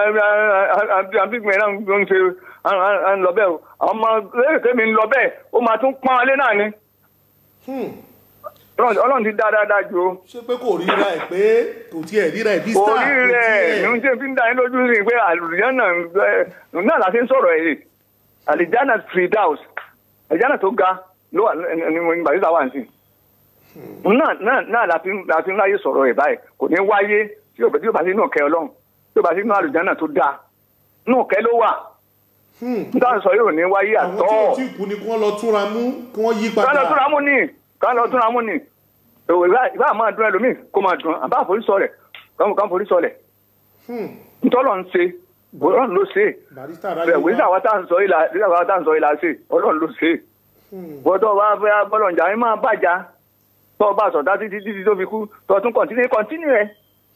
ṣe àbígbìn náà ló ń ṣe à ń lọ bẹ́ẹ̀ o ọmọ lẹ́yìn tẹ́mi ń lọ bẹ́ẹ̀ ó máa tún pọ́n alẹ́ náà ni Hmm. Ọlọ́run Ọlọ́run ti dá dáadáa ju o. ṣé pé kò ríra ẹ̀ pé kò tiẹ̀ ríra ẹ̀ bí star orí rẹ̀ ní oúnjẹ fi ń dá yín lójú sí pé àlùjáná náà la ṣe ń sọ̀rọ̀ ẹ̀ àlùjáná Firdaus àlùjáná tó ga ló wà ní ní bàtí táwa ń sìn náà náà náà la fi ń la fi ń láyé sọ̀rọ̀ ẹ̀ báyìí kò ní wáyé tí yóò tí yóò bá sí inú ọ̀kẹ́ ọlọ́run tí yóò bá sí inú àlùjáná tó dáa inú ọ̀kẹ́ ló wà níta sọ yóò ní wáyé àwọn tí àtọ́ ò tí kú ni kí wọ́n lọ túnra mú kí wọ́n yí ká lọ túnra padà mú ni ká lọ túnra mú ni òwe ìbá máa dún ẹlòmíì kó máa dún àbá àforísọ rẹ̀ kàn forísọ rẹ̀ Hmm. ntọ́lọ̀ ń ṣe ọlọ́run ló ṣe barista bẹ́ẹ̀ aráyé wíṣà wa tá à ń sọ ìlà wíṣà wa tá à ń sọ ìlà ṣe ọlọ́run ló ṣe bọ́dọ̀ wa fẹ́ bọ́lọ̀njà ẹ máa bàjá tó o bá sọ̀tá títí títí tó fi kú tó o tún kọ̀ntínú kọ̀ntínú ẹ̀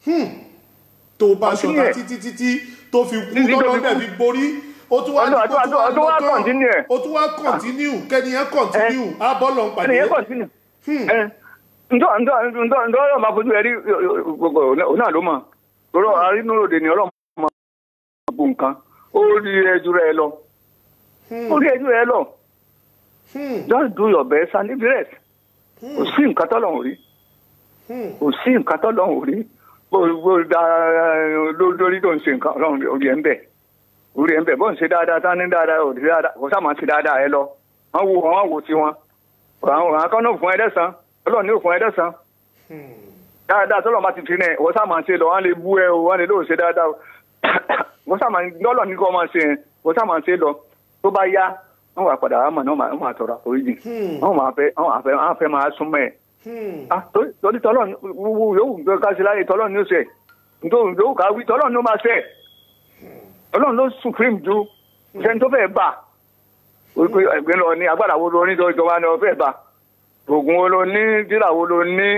tó bá Continue ṣọ̀tá ẹ̀. títí títí tó fi kú Títí tó lọ́dọ̀ fi dẹ̀ kú. fi borí ó tún wá Ọdún- ní kó ọdún- ọdún- ọdún wá lọ́tọ̀. continue ẹ̀. ó tún wá kọ̀ntínú kẹ́niyẹn kọ̀ntínú á bọ́ọ̀lù ń pàdé ẹnìyẹn kọ̀ntínú ẹ̀ ntọ́ ntọ́ ntọ́ ntọ́ ọlọ́run máa fojú ẹ rí gbogbo òun náà ló mọ̀ lọ́rọ̀ arínúròdè ni ọlọ́run máa gbogbo nǹkan ó rí ẹjú rẹ lọ ó rí ẹjú rẹ lọ just do your best and leave the rest kò sí nǹkan tọ́lọ́run rí kò sí nǹkan tọ́lọ́run rí bó bó da lórí tó ń ṣe nǹkan ọlọ́run orí ẹ̀ ń bẹ̀ orí ẹ̀ ń bẹ̀ bó ń ṣe dáadáa tán ní dáadáa ò sí dáadáa kò sáà máa ṣe dáadáa ẹ lọ wọ́n wo wọ́n wo tiwọn àwọn àwọn kan náà fún ẹ dẹ́sán ọlọ́run ní òfin ẹ dẹ́sán dáadáa tọ́lọ́run bá ti fi rìn wọ́n sáà máa ṣe lọ wọ́n lè bú ẹ o wọ́n lè lóò ṣe dáadáa o wọ́n sáà máa lọ́lọ́ ní kó máa ṣe yẹn wọ́n sáà máa ṣe lọ tó bá yá wọ́n wà padà wà mọ̀ náà wọ́n máa tọrọ àforíjì wọ́n máa fẹ́ wọ́n máa fẹ́ wọ́n máa fẹ́ máa súnmọ́ ẹ̀ ah torí torí tọ́lọ́run wúwo yòówù gbé ká sí láyé tọ́lọ́run ní ó ṣe nítorí yòówù ká wí tọ́lọ́run ló máa ṣe ọlọ́run ló supreme ju ìṣẹ́ni tó fẹ́ bà wípé ẹgbẹ́ lọ ní agbára wo ló ní tó ìjọba ní ọfẹ́ bá oògùn wo ló ní dílà wo ló ní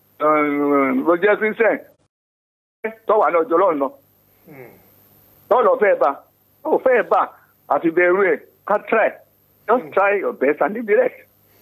ló jẹ́ christian tọ́wà náà jọ lọ́nà tọ́lọ̀ fẹ́ bá ó fẹ́ bá àfi bẹ̀rù ẹ̀ ká try just try your best and leave the rest.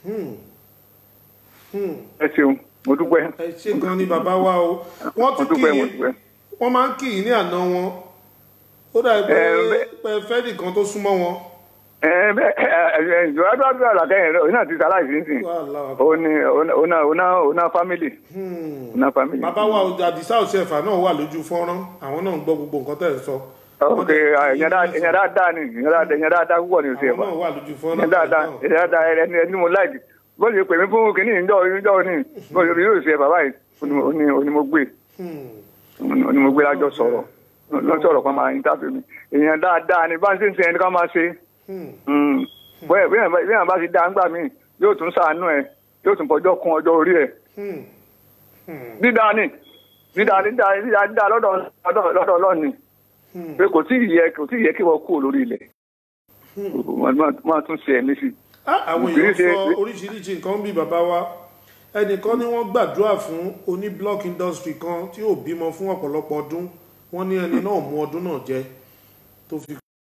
ẹ ṣeun mo dúpẹ́. ẹ ṣe gan ni bàbá wa o wọ́n mo tún kì dúpẹ́ mo í dúpẹ́. wọ́n máa ń kì í ní àná wọn ó dàbí pé Ẹ, bẹ́- pé fẹ́ nìkan tó súnmọ́ wọn. ẹ bẹ ẹ ìjọba tó àdúrà làkẹyìn rẹ òun náà ti sàlàyé sínsìn Wàhálà. òun ni òun náà òun náà òun náà family òun náà family. bàbá wa àdìsá òṣèfà náà wà lójú fọ́nrán àwọn náà ń gbọ́ gbogbo nǹkan tẹ̀ ń sọ ok ẹ̀yàn dáadáa ni ẹ̀yàn dáadáa púpọ̀ ni òsì àwọn ẹ̀fà náà wà lójú ẹ̀yàn fọ́nrán dáadáa náà. ẹ̀yàn dáadáa ẹni ẹni mo láìdì bó ṣe pè mí fún kínní ìjọ ìjọ ní bó ṣe yóò ṣe ẹ̀fà báyìí oní oní mo gbé Hmm. oní mo gbé lájọ sọ̀rọ̀ lọ sọ̀rọ̀ kan máa interview mi èèyàn dáadáa ni bá ń ṣe ń ṣe ẹni kan máa ṣe Hmm. bóyá bí èèyàn bá ti dá ńgbà míì yóò tún ṣàánú ẹ yóò tún fọjọ́ kún ọjọ́ orí ẹ Hmm. Hmm. dídá ni dídá dídá dídá dídá lọ́dọ̀ lọ́dọ̀ lọ́dọ̀ ọlọ́ọ̀ni Hmm. pé kò tí ì yẹ kò tí ì yẹ kí wọ́n kúrò lórí ilẹ̀ máa tún ṣe ẹ̀mí sí i. Ah, àwọn Kì í èèyàn ṣe- sọ oríṣiríṣi nǹkan bí bàbá wa ẹnìkan ni wọ́n gbàdúrà fún oní block industry kan tí ò bímọ fún ọ̀pọ̀lọpọ̀ ọdún wọ́n ní ẹni náà mú ọdún náà jẹ tó fi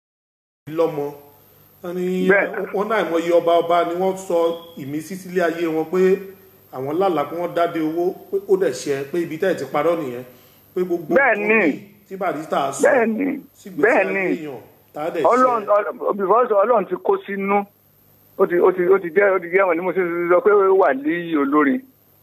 lọ́mọ wọ́n ní Bẹ́ẹ̀. wọ́n náà ìmọ̀ye ọba ọba ni wọ́n sọ ìmísí sílé ayé wọn pé àwọn lálàá pé wọ́n dáde owó pé ó dẹ̀ ṣe pé ibi tẹ́ ẹ̀ ti parọ́ nìyẹn pé gbogbo Bẹ́ẹ̀ nǹkan ni. míì tí Barrister sọ bẹ́ẹ̀ ni sígbésí bẹ́ẹ̀ ayé ni èèyàn tá a dẹ̀ ọlọ́run ṣe ọlọ́run- because ọlọ́run ti kó sínú ó ti ó ti ó ti jẹ́ ó ti jẹ́ wọn ni mo ṣe sọ pé wà líyì olórin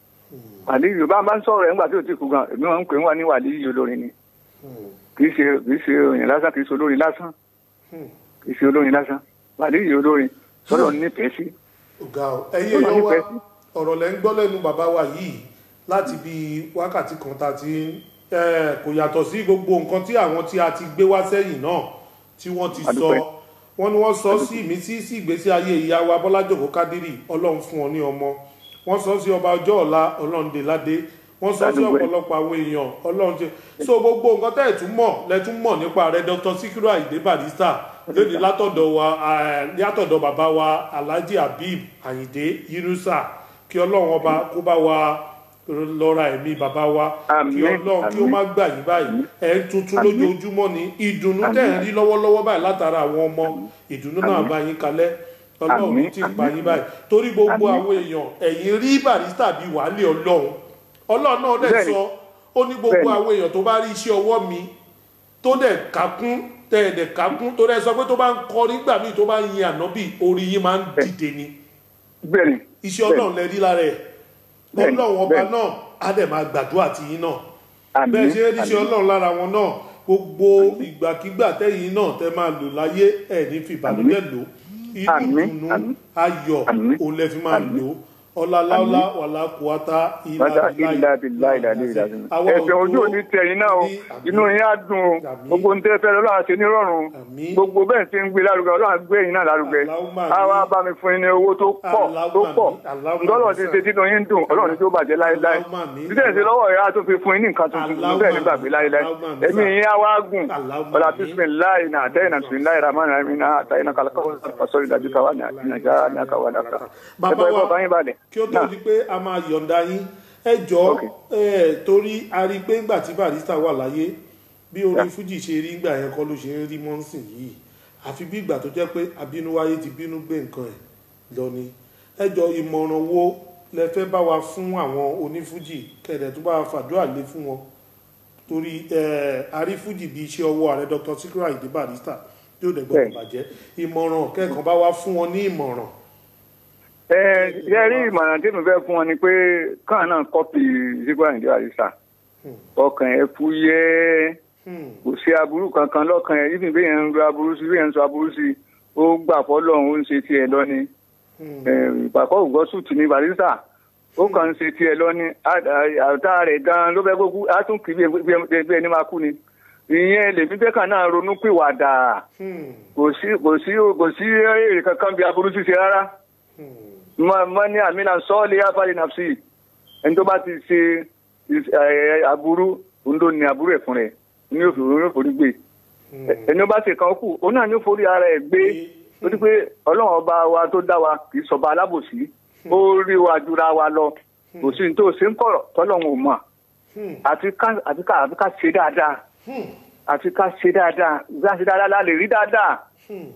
wàlíyì bá bá ń sọ̀rọ̀ ẹ̀ ńgbà tí ò ti kú gan èmi wọn ń pè wá ní wàlíyì olórin ni Hmm. kì í ṣe kì í ṣe òyìn lásán kì í ṣe olórin lásán Hmm. kì í ṣe olórin lásán wàlíyì olórin sọlọ nífẹ̀ẹ́ sí ọ̀gá ọ ẹ̀yin Ọlọ́run èèyàn wa nífẹ̀ẹ́ sí. ọ̀rọ̀ lẹ́ ń gbọ́ lẹ́nu bàbá wa yìí láti bí wákàtí kan tá a ti ń eh, kò yàtọ̀ sí gbogbo nǹkan tí àwọn tí a ti gbé wá sẹ́yìn náà tí wọ́n ti sọ Adúpẹ́. wọ́n ní wọ́n sọ sí ìmísí sí ìgbésí ayé ìyá wa Bọ́lá Jòkó Kádírì Ọlọ́run fún wọn ní ọmọ wọ́n sọ sí ọba ọjọ́ ọ̀la Ọlọ́run dé ládé wọ́n sọ sí Adúpẹ́. ọ̀pọ̀lọpọ̀ àwọn èèyàn Ọlọ́run ṣe so gbogbo nǹkan tẹ́ ẹ̀ tún mọ̀ lẹ́ tún mọ̀ nípa rẹ̀ Dr. Sikiru Ayinde Barrister lónìí látọ̀dọ̀ wa eh, látọ̀dọ̀ bàbá wa Alhaji Habib Ayinde Yunusa kí Ọlọ́run ọba kó bá wa lọ́ra ẹ̀mí bàbá wa kí Àmín, Ọlọ́run kí ó àmín. má gbà yín báyìí ẹ̀ ń tuntun Àmín. lójoojúmọ́ ni ìdùnnú tẹ̀ ń rí lọ́wọ́lọ́wọ́ báyìí látara àwọn ọmọ ìdùnnú náà bá yín kalẹ̀ Ọlọ́run Àmín, tí ń pa àmín. yín báyìí torí gbogbo Àmín. àwọn èèyàn ẹ̀yìn rí Barrister bíi wàhálẹ̀ Ọlọ́run Ọlọ́run náà dẹ̀ Bẹ́ẹ̀ni. sọ ó ní gbogbo Bẹ́ẹ̀ni. àwọn èèyàn tó bá rí iṣẹ́ ọwọ́ mi tó dẹ̀ kákún tẹ̀ ẹ̀ dẹ̀ kákún tó dẹ̀ sọ pé tó bá ń kọ nígbà míì tó bá ń yin ànábì orí yín máa ń dìde ni bẹ́ẹ̀ ni iṣẹ́ Ọlọ́run lẹ rí lára ẹ̀ Bẹ́ẹ̀ni, Ọlọ́run ọba bẹ́ẹ̀ni. náà á dẹ̀ máa gbàdúrà tì yín náà àmín bẹ́ẹ̀ ṣe ríṣẹ́ àmín. ọlọ́run lára wọn náà gbogbo ìgbàkigbà tẹ́yìn náà tẹ́ máa lò láyé ẹ̀ ní fi ìbànújẹ́ lò inú Àmín, ìdùnnú àmín. ayọ̀ Àmín. òun lẹ fi máa lò ọláláwlá wàlá kùwátá Bàtà ìlà bìlà ìlàlẹ́ ìlàlẹ́. Ẹ̀sẹ̀ ojú òní tẹ̀yìn náà o. Inú yín á dùn o. Àmín. Gbogbo ní tẹ́ fẹ́ lọ́wọ́ àti nírọ̀rùn. Àmín. Gbogbo bẹ́ẹ̀ ti ń gbé lárugẹ Ọlọ́run á gbé yín náà lárugẹ. Allahumma Á wá àmín. bá mi fún yín ní owó tó pọ̀ Allahumma tó pọ̀. àmín. Allahumma Ntọ́lọ̀ ti àmín. ṣe tínú yín dùn. Ọlọ́run ní tó bàjẹ́ láéláé. Allahumma àmín. Títẹ̀ sí lọ́wọ́ ìyá tó fi fún yín ní nǹkan tuntun tuntun Allahumma bẹ́ẹ̀ ní gbàgbé àmín. láéláé. Allahumma àmín. Ẹ̀mí yín á wá gùn. Allahumma Ọ̀là àmín. bisimilayi na àtẹ́yìn na bisimilayi ramani ramina àtẹ́yìn na kàlàkàwọ́ sọ̀rọ̀ ìdájú káwá ní àjà ní àkàwọ́ dàkà. bàbá Ẹ̀fọ́ ẹ̀fọ́ wa kan yín balẹ̀. kí ó tó Náà. di pé a máa yọ̀ǹda yín ẹ jọ Ok. ẹ torí a rí i pé ńgbà tí Barrister wà láyé bí orin Yeah. fújì ṣe rí ńgbà yẹn kọ́ ló ṣe ń rí mọ́nsìn yìí àfi bí ìgbà tó jẹ́ pé abínúwáyé ti bínú gbé nǹkan ẹ̀ lọ ni ẹ jọ ìmọ̀ràn wo lẹ fẹ́ bá wa fún àwọn onífújì kẹ̀dẹ̀ tó bá wa fàdúrà lé fún wọn torí ẹ àrífújì bíi iṣẹ́ ọwọ́ ààrẹ Dr. Sikiru Ayinde Barrister yóò dẹ̀ gbọ́dọ̀ Bẹ́ẹ̀. bàjẹ́ ìmọ̀ràn kẹ́kọ̀ọ́ bá wa fún wọn ní ìmọ̀ràn ẹ ẹ rí ìmọ̀ràn tí mo fẹ́ fún wọn ni pé káà náà kọ́pì Sikiru Ayinde Barrister ọkàn ẹ fúyẹ́ Hmm. kò sí aburú kankan lọ́kàn ẹ yíbi bí yẹn ń lo aburú sí bí yẹn ń sọ aburú sí ó gbà fọlọ́run ó ń ṣe tiẹ̀ lọ́ni Hmm. ìpàkọ́ ògbọ́sùtù ní Barrister ó kàn ń ṣe tiẹ̀ lọ́ni àtà rẹ̀ gan-an ló fẹ́ gbógun á tún kì í bí bí- bí ẹni máa kú ni ìyẹn lèmi fẹ́ kàn náà ronú pìwàdà Hmm. kò sí kò sí kò sí èrè kankan bí aburú ṣíṣe rárá Hmm. mọ mọ ní àmínà sọ́ọ̀lì afárí nàfsì ẹni tó bá ti ṣe is- ẹ, aburú òun ló ní aburú ẹ̀ fún rẹ̀ ní òfin òun yóò forí gbé Hmm. ẹni tó bá ṣe kan kù òun náà ní ó forí ara ẹ̀ gbé ó ti pé ọlọ́run ọba wa tó dá wa kì í sọba alábòsí ó rí wa jura wa lọ kò sí ní tó ṣe ń kọ̀rọ̀ tọ́lọ́run ò mọ̀ Hmm. àti ká àti ká àti ká ṣe dáadáa Hmm. àti ká ṣe dáadáa ìgbà ṣe dáadáa la lè rí dáadáa Hmm.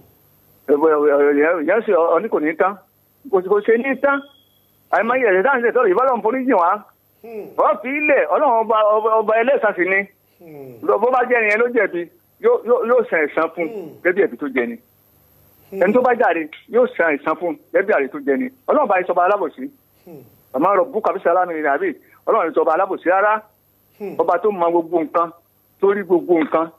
yẹn ṣe ọní kò ní tán kò sì kò ṣe ní tán àìmọye ẹ̀rẹ̀ dáhùn ṣe tọ́lọ̀ ìbálòun forí jìn wá Hmm. wọ́n fi ilẹ̀ ọlọ́run ọba ọba ọba ẹlẹ́sàn sí ni Hmm. Lọ- bó bá jẹ́ ẹni yẹn ló jẹ̀bi yóò- yóò yóò san ẹ̀san fún Hmm. gẹ́gẹ́ bí ẹ̀bi tó jẹ ni ẹni tó bá jáde yóò san ẹ̀san fún gẹ́gẹ́ bí àrè tó jẹ ni ọlọ́run bá ìsọba alábòsí Hmm. àmọ́ rọ̀ bú kàbísí alámi ní àbí ọlọ́run ìsọba alábòsí rárá Hmm. ọba tó mọ gbogbo nǹkan tó rí gbogbo nǹkan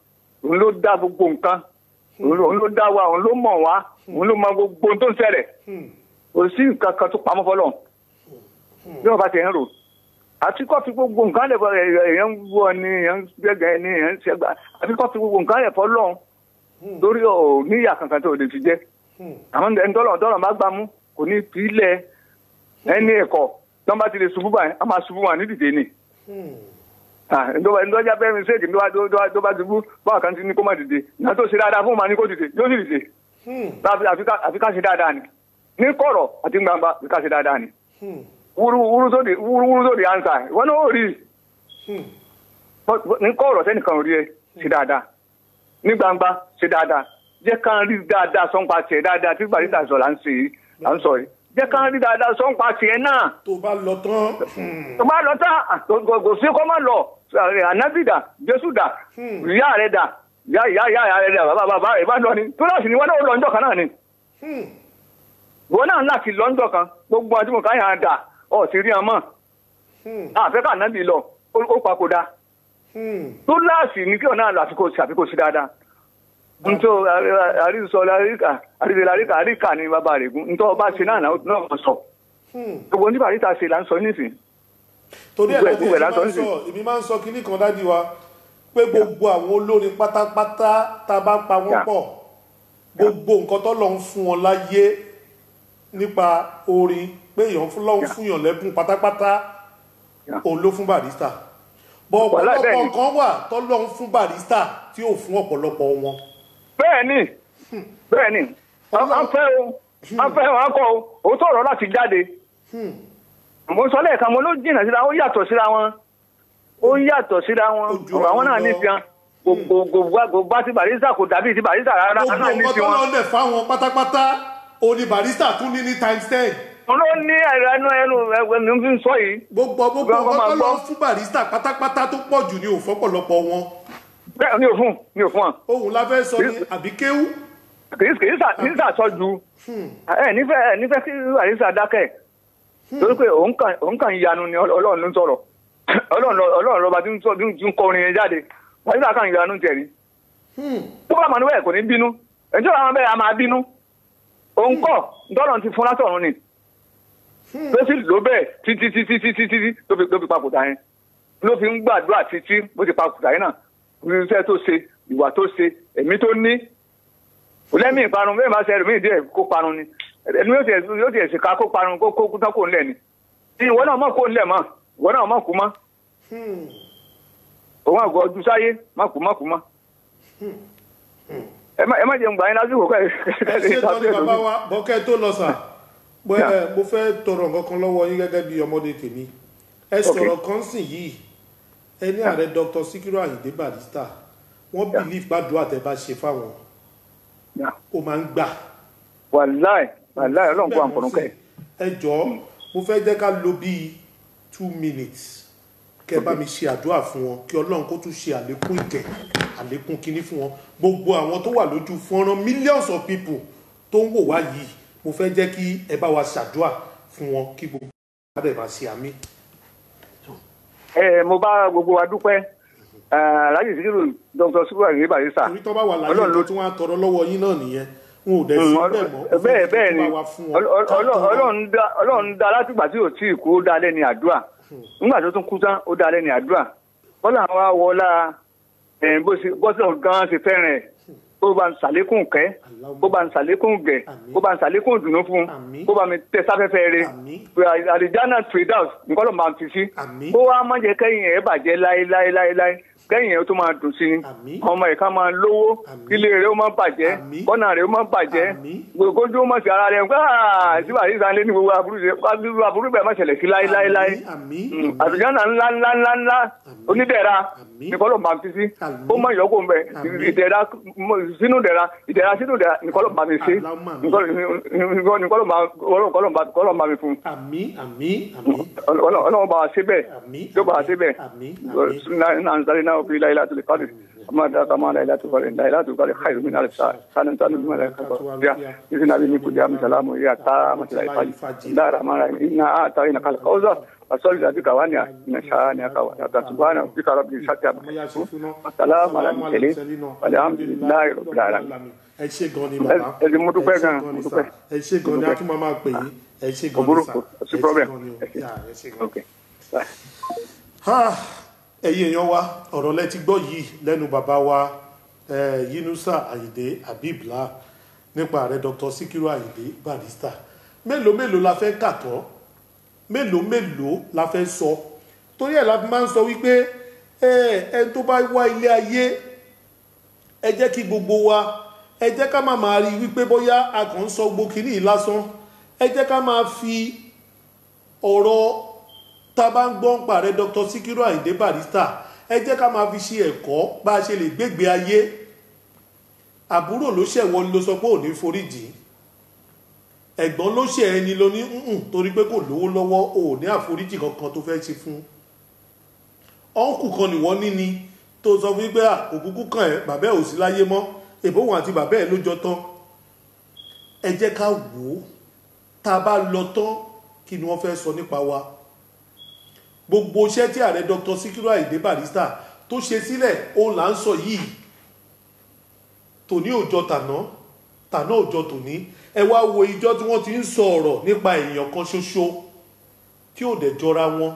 òun ló dá gbogbo nǹkan òun ló- òun ló dá wa òun ló mọ̀ wá òun ló mọ gbogbo ohun tó ń ṣẹlẹ̀ Hmm. kò sí nǹkan kan tó pamọ́ fọlọ́ bí wọ́n bá ti ń rò àti kọ́ fi gbogbo nǹkan lẹ̀ fọ èèyàn ń wọ ni èèyàn ń gbẹ̀gẹ̀ ni èèyàn ń ṣẹgbà àti kọ́ fi gbogbo nǹkan lẹ̀ fọlọ́ lórí ọ̀ níyà kankan tó lè fi jẹ́ Hmm. àwọn ẹni tọ́lọ̀ tọ́lọ̀ má gbámú kò ní fi ilẹ̀ ẹni ẹ̀kọ́ tí wọ́n bá ti lè ṣubú báyìí a máa ṣubú wọn ní dìde ni Hmm. ndọ́jà bẹ́ẹ̀ mi ṣéèkì tó bá ṣubú báwa kan ti ní kó má dìde ìyá tó ṣe dáadáa fún ma ní kó dìde yóò sì dìde Hmm. Àfi- àfi ká- àfi ká ṣe dáadáa ni ní kọ̀rọ̀ àti gbangba àfi ká ṣe dáadáa ni Hmm. wúrú wúrú sóde wúrú wúrú sóde ansa ìwọ náà ó rí i Hmm. Bọ́- bọ́- ní kọ̀rọ̀ sẹ́nìkan ò rí ẹ ṣe dáadáa ní gbangba ṣe dáadáa jẹ́ ká rí dáadáa sọ́npa tiẹ̀ dáadáa tí gbàdúrà sọ là ń ṣe yìí là ń sọ yìí jẹ́ ká rí dáadáa sọ́npa tiẹ̀ náà tó bá lọ tán hmm. tó bá lọ tán à, kò kò- kò sí kó má lọ ànábì dà jésù dà Hmm. ìyá rẹ dà ìyá ìyá ìyá rẹ dà bàbá bàbá rẹ bá lọ ni tó láti ní wọn náà lọ ńjọ́ kan náà ni Hmm. wọn náà láti lọ ńjọ́ kan gbogbo àti mọ̀ká yàn án dà ọ̀ sì rí ọmọ Hmm. àfẹ́kà ànábì lọ ó ó papòdà Hmm. tó láàsì ní kí ọ̀nà àfikò sí àfikò sí dáadáa ntọ́ àrísọ àríkà àríṣẹ́ àríkà àríkà ni bàbá rẹ̀ gún ntọ́ ọba ṣe náà náà náà sọ Hmm. gbogbo ní bàríta ṣe là ń sọ nísìn torí ẹ̀ Gbogbo ẹ̀- láti gbogbo ẹ̀ èmi lásán máa ń sì. sọ èmi máa ń sọ kinní kan dájú wa pé gbogbo àwọn olórin pátápátá tá a bá ń pa wọ́n Yeah. pọ̀ gbogbo nǹkan tó lọ ń fún wọn láyé nípa orin pé èèyàn fún lọ́hún Yeah. fún yàn lẹ́bùn pátápátá Yeah. òun ló fún barista bọ́ Wàhálà ọ̀pọ̀lọpọ̀ bẹ́ẹ̀ ni. nǹkan wà tó lọ́hún fún barista tí ò fún ọ̀pọ̀lọpọ̀ wọn. bẹ́ẹ̀ ni bẹ́ẹ̀ ni a a fẹ́ o a fẹ́ o a kọ́ o ó tọ̀rọ̀ láti jáde Hmm. mo sọ lẹ́ẹ̀kan mo ló jìnnà síra ó yàtọ̀ síra wọn ó yàtọ̀ síra wọn Ó jura àwọn wọn náà lọ. ní tiwọn gbogbo bá ti barista kò dàbí ti barista rárá gbogbo náà ní nǹkan tó tiwọn. lọ́ọ́ lẹ̀ fáwọn pátápátá òní barista tún ní ní times ten wọn ló ní ẹ̀rọ ẹnu ẹnu ẹnu mi fi ń sọ yìí gbogbo gbogbo Gbogbo nǹkan máa tó gbọ́. lọ́ọ́ fún barista pátápátá tó pọ̀ jù ní òfọ́pọ̀lọpọ̀ wọn bẹ́ẹ̀ mi ò fún mi ò fún wọn ohun la fẹ́ sọ ní àbí kéwú. kì í kì í sà kì í sà sọ ju ẹ nífẹ̀ẹ́ ẹ nífẹ̀ẹ́ kí barista dákẹ́ torí pé òun kàn òun kàn yanu ni Ọl- Ọlọ́run ló ń sọ̀rọ̀ Ọlọ́run lọ- Ọlọ́run lọ́ba tí ń sọ tí ń- tí ń kọrin yẹn jáde barista kàn yanu tẹ̀lé tó bá mọ̀ níbẹ̀ kò ní bínú ẹjọ́ àwọn bẹ́ẹ̀ a máa bínú òun kọ́ ntọ́nà ti fún látọ̀run ni ló sì lò bẹ́ẹ̀ títí títí títí títí tó fi tó fi papòdà yẹn ló fi ń gbàdúrà títí bó ti papòdà yẹn náà iṣẹ́ tó ṣe ìwà tó ṣe ẹ̀mí tó ní kò lẹ́mí ìparun bẹ́ẹ̀ máa ṣe ẹlòmíì díẹ̀ kó parun ni ẹni yóò tiẹ̀ yóò tiẹ̀ ṣèkà kó parun kó kó tán kó ńlẹ̀ ni ìwọ náà mọ̀ kó ńlẹ̀ mọ́ ìwọ náà mọ̀ kú mọ́ òun àgọ́ ọdún sáyé má kú má kú mọ́ ẹ má ẹ má jẹun gbà yín lásìkò kẹ́ ẹ ṣe tán ní bàbá wa bọ́kẹ́ tó lọ sà pé ẹ, mo fẹ́ tọrọ nǹkan kan lọ́wọ́ yín gẹ́gẹ́ bí ọmọdé tèmi ẹ sọ̀rọ̀ kan sìn yìí ẹ ní ààrẹ dr sikiru ayinde barista wọ́n bìlíf gbàdúrà tẹ́ bá ṣe fáwọn ó máa ń gbà wàláì wàláì ọlọ́run kó àǹkọ̀rọ̀ kẹ́ ẹ jọ̀ọ́ mo fẹ́ jẹ́ ká lo bíi two minutes kẹ́ bá mi ṣe àdúrà fún wọn kí ọlọ́run kó tún ṣe àlékún ìkẹ́ àlékún kínní fún wọn gbogbo àwọn tó wà lójú fọ́nrán millions of people tó ń wò wá yìí mo fẹ́ jẹ́ kí ẹ bá wa ṣàdúrà fún wọn kí gbogbo wa dẹ̀ máa ṣe àmì. ẹ mo bá gbogbo wa dúpẹ́ ẹ, alhaji sikiru dr sikiru ayinde barista torí tó bá wà láyé Ọlọ́run ló nǹkan tí wọ́n á tọrọ lọ́wọ́ yín náà nìyẹn wọn ò dẹ̀ sí bẹ́ẹ̀ mọ́ mo fẹ́ bẹ́ẹ̀ kí bẹ́ẹ̀ tó ni bá wa fún wọn. Ọl- Ọl- Ọlọ́run Ọlọ́run dá- Ọlọ́run dá látìgbà tí ò tí ì kú ó dá lẹ́ni àdúrà nígbà tó tún kú tán ó dá lẹ́ni àdúrà Ọlọ́run wa wọlá ẹ̀, bó ṣe- bó ṣe gan ṣe fẹ́ràn ẹ̀ kó bá ń ṣàlékún kẹ́ kó bá ń ṣàlékún gẹ̀ Àmín. kó bá ń ṣàlékún ìdùnnú fún Àmín. kó bá mi tẹ sáfẹ́fẹ́ rẹ̀ Àmín. àlìjáná firdaus nǹkan ló máa fi sí Àmín. kó wá má jẹ́ kẹ́yìn ẹ̀ bàjẹ́ láéláéláé kẹ́yìn ẹ̀ tó máa dùn sí ni Àmín. ọmọ ìka máa lówó Àmín. kílé rẹ̀ ó máa bàjẹ́ Àmín. kọ́nà rẹ̀ ó máa bàjẹ́ Àmín. gbogbo ojú ó máa ṣe ara rẹ̀ ń gbà síbà yìí sàn lé ní gbogbo aburú ṣe aburú aburú bẹ́ẹ̀ má ṣẹlẹ̀ sí láéláéláé àmín Mm, àmín àlùjánnà ńlá ńlá ńlá ńlá Àmín. onídẹ̀ra Àmín. nìkan ló máa fi sí Àmín. ó má yọkó mbẹ Àmín. ìdẹ̀ra sínú dẹ̀ra ìdẹ̀ra sínú dẹ̀ra nìkan ló máa mi sí Allahumma àmín. nìkan ló máa mi fún àmín àmín àmín ọlọ́run bá wa ṣe bẹ́ẹ̀ Àmín. yóò bá wa ṣe bẹ́ẹ̀ Àmín. Àmín. náà ń sáré náà fi láyé láti lè kọ́lé ọmọ àti àkàmọ́ àlàyé láti kọ́lé láyé láti kọ́lé káyọ̀ mi náà lè sá sáré ní sáré mímọ́ láyé kọ́kọ́ bíà ìsìn náà bí ní kùdí àmì sàlámù yíyá tá àmàtìlá ìfàjì dára mara iná àtà iná kálí kọ́sà asọ́lì àti kàwáni àṣà ni àkàwà àtàtúbánà bí kàrọ̀ bí sátì ọmọ yá ṣe fún náà Assalamu alaikum tẹ̀lé alhamdulilayi rabbil alamin. ẹ ṣe gan ni bàbá ẹ ti mo dúpẹ́ ẹ ṣe gan, gan mo ni dúpẹ́. sà. ẹ ṣe gan ni a tún máa máa pè yín ẹ ṣe gan ni Òbúrò sà kò sí ẹ ṣe problem. gan ni o. Ẹ ṣe. Yà, ẹ ṣe gan. ok bye. Ah, ẹ̀yin èèyàn wa ọ̀rọ̀ lẹ ti gbọ́ yìí lẹ́nu bàbá wa eh, Yunusa Ayinde Habibla nípa ààrẹ Dr. Sikiru Ayinde Barrister mélòó mélòó la fẹ́ kà tán mélòó mélòó la fẹ́ sọ torí ẹ̀ la fi máa ń sọ wípé ẹni tó bá wá ilé ayé ẹ jẹ́ kí gbogbo wa ẹ jẹ́ ká máa máa rí wípé bóyá a kàn ń sọ gbogbo kìíní yìí lásán ẹ jẹ́ ká máa fi ọ̀rọ̀ tá a bá ń gbọ́ ń pa rẹ Dr. Sikiru Ayinde Barrister ẹ jẹ́ ká máa fi ṣe ẹ̀kọ́ bá a ṣe lè gbégbé ayé àbúrò ló ṣẹ̀wọ́ ló sọ pé ò ní foríjì ẹ̀gbọ́n ló ṣẹ̀ ẹni ló ní nùn torí pé kò lówó lọ́wọ́ ò ní àforíjì kankan tó fẹ́ ṣe fún ọ̀nkù kan nìwọ́n ní ni tó sọ fún pé òkúkú kan ẹ̀ bàbá ẹ̀ ò sí láyé mọ́ èbóhùn àti bàbá ẹ̀ ló jọ tán ẹ jẹ́ ká wò ó tá a bá lọ tán kí ni wọ́n fẹ́ sọ nípa wa gbogbo iṣẹ́ tí ààrẹ Dr. Sikiru Ayinde Barrister tó ṣe sílẹ̀ òun là ń sọ yìí tòní òjọ tàná tàná òjọ tòní ẹ wá wo ìjọ tí wọ́n ti ń sọ ọ̀rọ̀ nípa èèyàn kan ṣoṣo tí ò dẹ̀ jọra wọn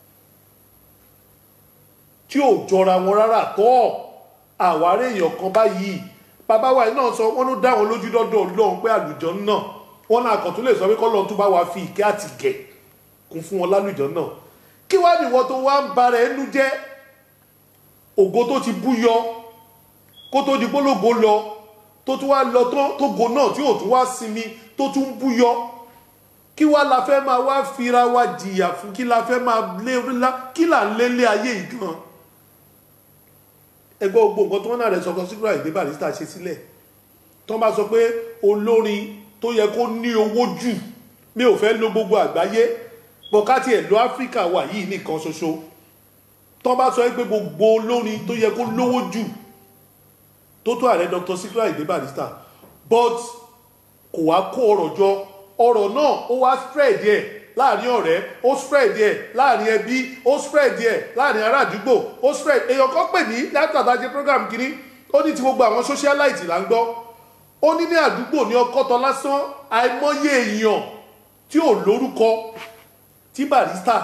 tí ò jọra wọn rárá tọ́ àwárí èèyàn kan báyìí bàbá wa náà sọ wọ́n ló dá wọn lójú dọ́dọ̀ Ọlọ́run pé àlùjọ náà wọ́n náà kàn tún lè sọ pé kọ́lọ́run tún bá wa fi ìkẹ́ àti gẹ̀ kún fún wọn lálùjọ náà kí wá nìwọ tó wá ń bara ẹnu jẹ́ ògo tó ti bú yọ kó tó di gbólógo lọ tó tún wá lọ tán tó go náà tí ò tún wá sinmi tó tún bú yọ kí wá la fẹ́ máa wá fira wa jìyà fún kí la fẹ́ máa lé ńlá kí là ń lé lé ayé yìí gan ẹgbẹ́ gbogbo nǹkan tó wọ́n náà rẹ̀ sọ̀kan Sikiru Ayinde Barrister ṣe sílẹ̀ tó bá sọ pé olórin tó yẹ kó ní owó jù mi ò fẹ́ lo gbogbo àgbáyé bọ̀kátì ẹ̀ lọ áfíríkà wà yìí nìkan ṣoṣo tó bá sọ pé gbogbo olórin tó yẹ kó lówó jù tó tó ààrẹ Dr. Sikiru Ayinde Barrister but kò wá kó ọrọ̀ jọ ọrọ̀ náà ó wá spread ẹ̀ láàrin ọ̀rẹ́ ó spread ẹ̀ láàrin ẹbí ó spread ẹ̀ láàrin ará àdúgbò ó spread èèyàn kan pè ní láti àtàjẹ program kìíní ó ní ti gbogbo àwọn socialite là ń gbọ́ ó ní ní àdúgbò ní ọkọ́tọ̀ lásán àìmọye èèyàn tí ò lórúkọ tí Barrister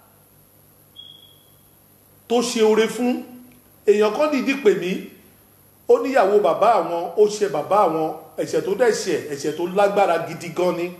tó ṣe oore fún èèyàn kan dìídì pè mí ó níyàwó bàbá àwọn ó ṣe bàbá àwọn ẹ̀ṣẹ̀ tó dẹ̀ ṣẹ̀ ẹ̀ṣẹ̀ tó lágbára gidi gan ni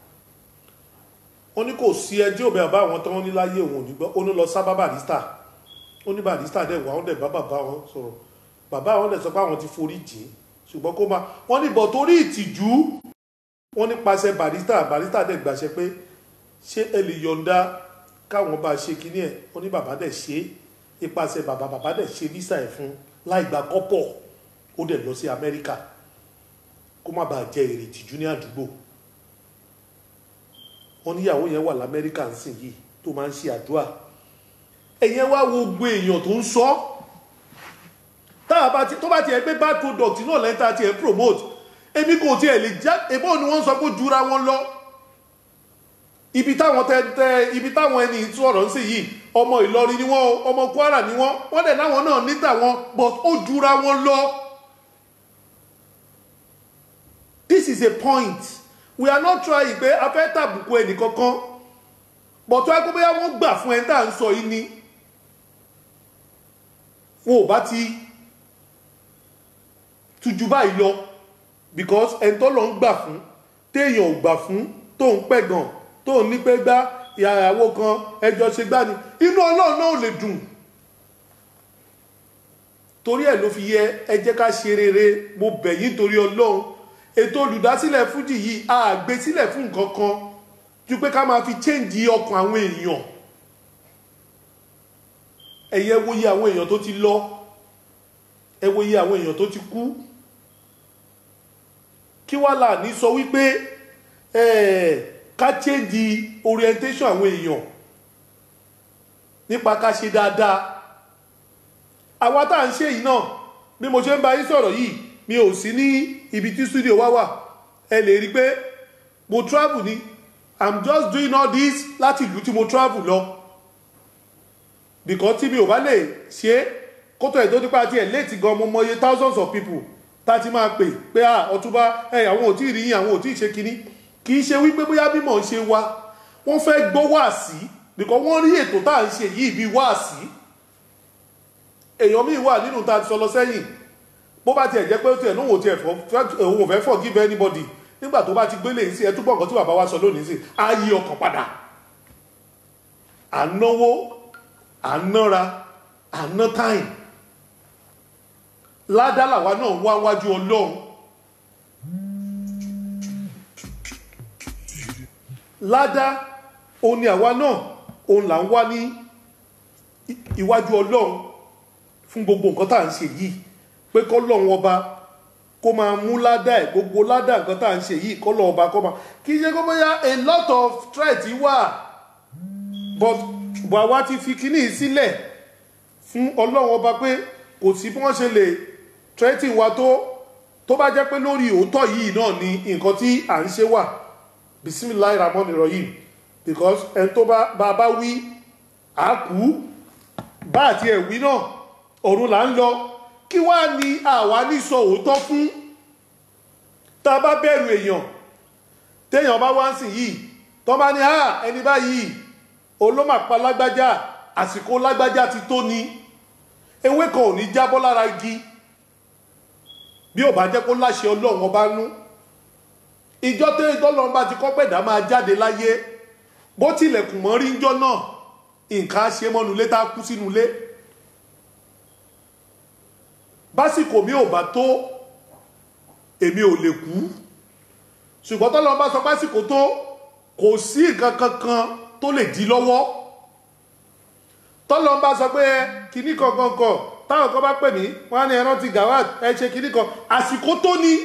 ó ní kò sí ẹni tí ò bẹ bàbá àwọn tán ní láyé òun ò ní gbọ́ ó ní lọ sábà Barrister ó ní Barrister dẹ̀ wà ó dẹ̀ bá bàbá wọn sọ̀rọ̀ bàbá àwọn dẹ̀ sọ pé àwọn ti forí jì í ṣùgbọ́n kó máa wọ́n ní bọ̀ torí ìtìjú wọ́n nípasẹ̀ Barrister Barrister dẹ̀ gbàṣẹ pé ṣé ẹ lè yọ̀ǹda káwọn bá ṣe kíní ẹ̀ ó ní bàbá dẹ̀ ṣe é ipasẹ̀ bàbá bàbá dẹ̀ ṣe visa ẹ̀ fún láì gba kọ́pọ̀ ó dẹ̀ lọ sí Amẹ́ríkà kó má bàa jẹ èrè tìjú ní àdúgbò wọ́n níyàwó yẹn wà lamẹ́ríkà ń sìn yìí tó máa ń ṣe àdúrà ẹ̀yẹn wá wo gbogbo èèyàn tó ń sọ tó bá tiẹ̀ gbé bad product náà lẹ́ńtà tiẹ̀ promote èmi kò tiẹ̀ lè já èbó ni wọ́n sọ pé jura wọn lọ ibi táwọn tẹ tẹ ibi táwọn ẹni sọ̀rọ̀ ń sè yìí ọmọ Ìlọrin ni wọ́n ọmọ Kwara ni wọ́n wọ́n dẹ̀ láwọn náà ní tàwọn but ó jura wọn lọ. this is a point we are not trying pé a fẹ́ tàbùkù ẹnì kankan but tó ẹ kó bóyá wọ́n gbà fún ẹ tá à ń sọ yìí ni wọn ò bá ti tuju báyìí lọ because ẹni tó lọ ń gbà fún téèyàn ò gbà fún tó ń pẹ̀gàn tó ní pé gbá ìyàwó kan ẹjọ́ ṣe gbá ni inú ọlọ́run náà ò lè dùn torí ẹ̀ ló fi yẹ ẹ jẹ́ ká ṣe rere mo bẹ̀ yín torí ọlọ́run ètò olùdásílẹ̀ fújì yìí a gbé sílẹ̀ fún nǹkan kan ju pé ká máa fi chéǹdì ọkàn àwọn èèyàn ẹ̀yẹ wo iye àwọn èèyàn tó ti lọ ẹ wo iye àwọn èèyàn tó ti kú kí wàá là ní sọ wípé ẹ̀ẹ́ ká change orientation àwọn èèyàn nípa ká ṣe dáadáa àwa tá à ń ṣe yìí náà bí mo ṣe ń bá yín sọ̀rọ̀ yìí mi ò sí ní ibi tí studio wá wà ẹ lè rí i pé mo travel ni i'm just doing all this láti ìlú tí mo travel lọ because tí mi ò bá lè ṣe é kótó ẹ̀ tó nípa tiẹ̀ léètì gan mo mọye thousands of people tá a ti máa pè pé à ọtúbá ẹ àwọn ò tí ì rí yín àwọn ò tí ì ṣe kinní kì í ṣe wípé bóyá bímọ ń ṣe wa wọ́n fẹ́ gbọ́ wáàsí because wọ́n rí ètò tá à ń ṣe yìí bíi wáàsí èèyàn míì wà nínú tá a ti sọ lọ sẹ́yìn bó bá tiẹ̀ jẹ́ pé ó tiẹ̀ lóun ò tiẹ̀ fọ́ òun ò fẹ́ forgive anybody nígbà tó bá ti gbélé yìí sí ẹ túbọ̀ nǹkan tí bàbá wa sọ lónìí sí á yí ọkàn padà à ń náwó à ń nára à ń ná time ládá làwa náà wá wájú ọlọ́run ládá òun ni àwa náà òun là ń wá ní i- iwájú ọlọ́run fún gbogbo nǹkan tá à ń ṣe yìí pé kọ́lọ́run ọba kó máa mú ládá ẹ̀ gbogbo ládá nǹkan tá à ń ṣe yìí kọ́lọ́run ọba kó máa kì í ṣe kó bóyá a lot of threat wà but bàwa ti fi kíní yìí sílẹ̀ fún ọlọ́run ọba pé kò sí bí wọ́n ṣe lè threaten wa tó tó bá jẹ́ pé lórí òótọ́ yìí náà ni nǹkan tí à ń ṣe wà bisimilayi ramon iroyin because ẹni tó bá bá bá wí á kú bá àti ẹ̀ wí náà ọ̀run là ń lọ kí wá ní àwa ní sọ òótọ́ fún tá a bá bẹ̀rù èèyàn téèyàn bá wá ń sìn yìí tó bá ní à ẹni báyìí olómàpá lágbájá àsìkò lágbájá ti tó ni ewé kan ò ní jábọ́ lára igi bí ò bá jẹ́ kó láṣẹ ọlọ́run ọba nú ìjọ tó ìtọ́lọ́run bá ti kọ́ pẹ̀dá máa jáde láyé bó tilẹ̀kùn mọ́ rí ńjọ́ náà nǹkan á ṣe mọ́nu ilé tá a kú sínú ilé básìkò mi ò bá tó èmi ò lè kú ṣùgbọ́n tọ́lọ́run bá sọ básìkò tó kò sí nǹkan kankan tó lè di lọ́wọ́ tọ́lọ́run bá sọ pé kinní kankan kan táwọn kan bá pè mí wọ́n á ní ẹran ti gawat ẹ ṣe kinní kan àsìkò tó ní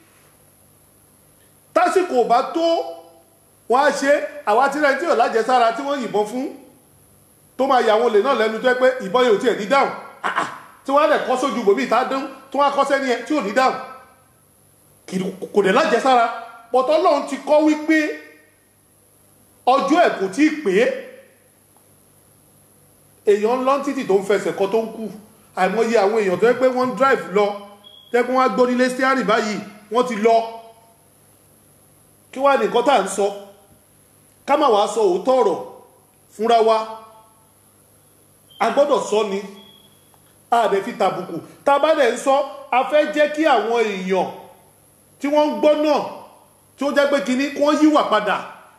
tásìkò bá tó wọ́n á ṣe àwa tí rẹ̀ tí ò lájẹsára tí wọ́n yìnbọn fún tó máa yà wọn lè náà lẹ́nu tó yẹ pé ìbọn yóò tiẹ̀ ní dáhùn Ah, ah. tí wọ́n á lẹ̀ kọ́ sójú bòmí ìta dún tí wọ́n á kọ́ sẹ́ni ẹ tí ò ní dáhùn Kì í- kò dẹ̀ lájẹsára pọ̀tọ́ lọ́run ti kọ́ wípé ọjọ́ ẹ̀ kò tí ì pé èèyàn lọ títì tó ń fẹsẹ̀ kọ tó ń kù àìmọye àwọn èèyàn tó yẹ pé wọ́n ń drive lọ tó yẹ pé wọ́n á gbórílé steering báyìí wọ́n ti lọ kí wá ní nǹkan tá à ń sọ ká má wàá sọ òótọ́ ọ̀rọ̀ fúnra wa a gbọ́dọ̀ sọ ni a dẹ̀ fi tàbùkù tá a bá dẹ̀ ń sọ a fẹ́ jẹ́ kí àwọn èèyàn tí wọ́n ń gbọ́ náà tí ó jẹ́ pé kinní kí wọ́n yíwà padà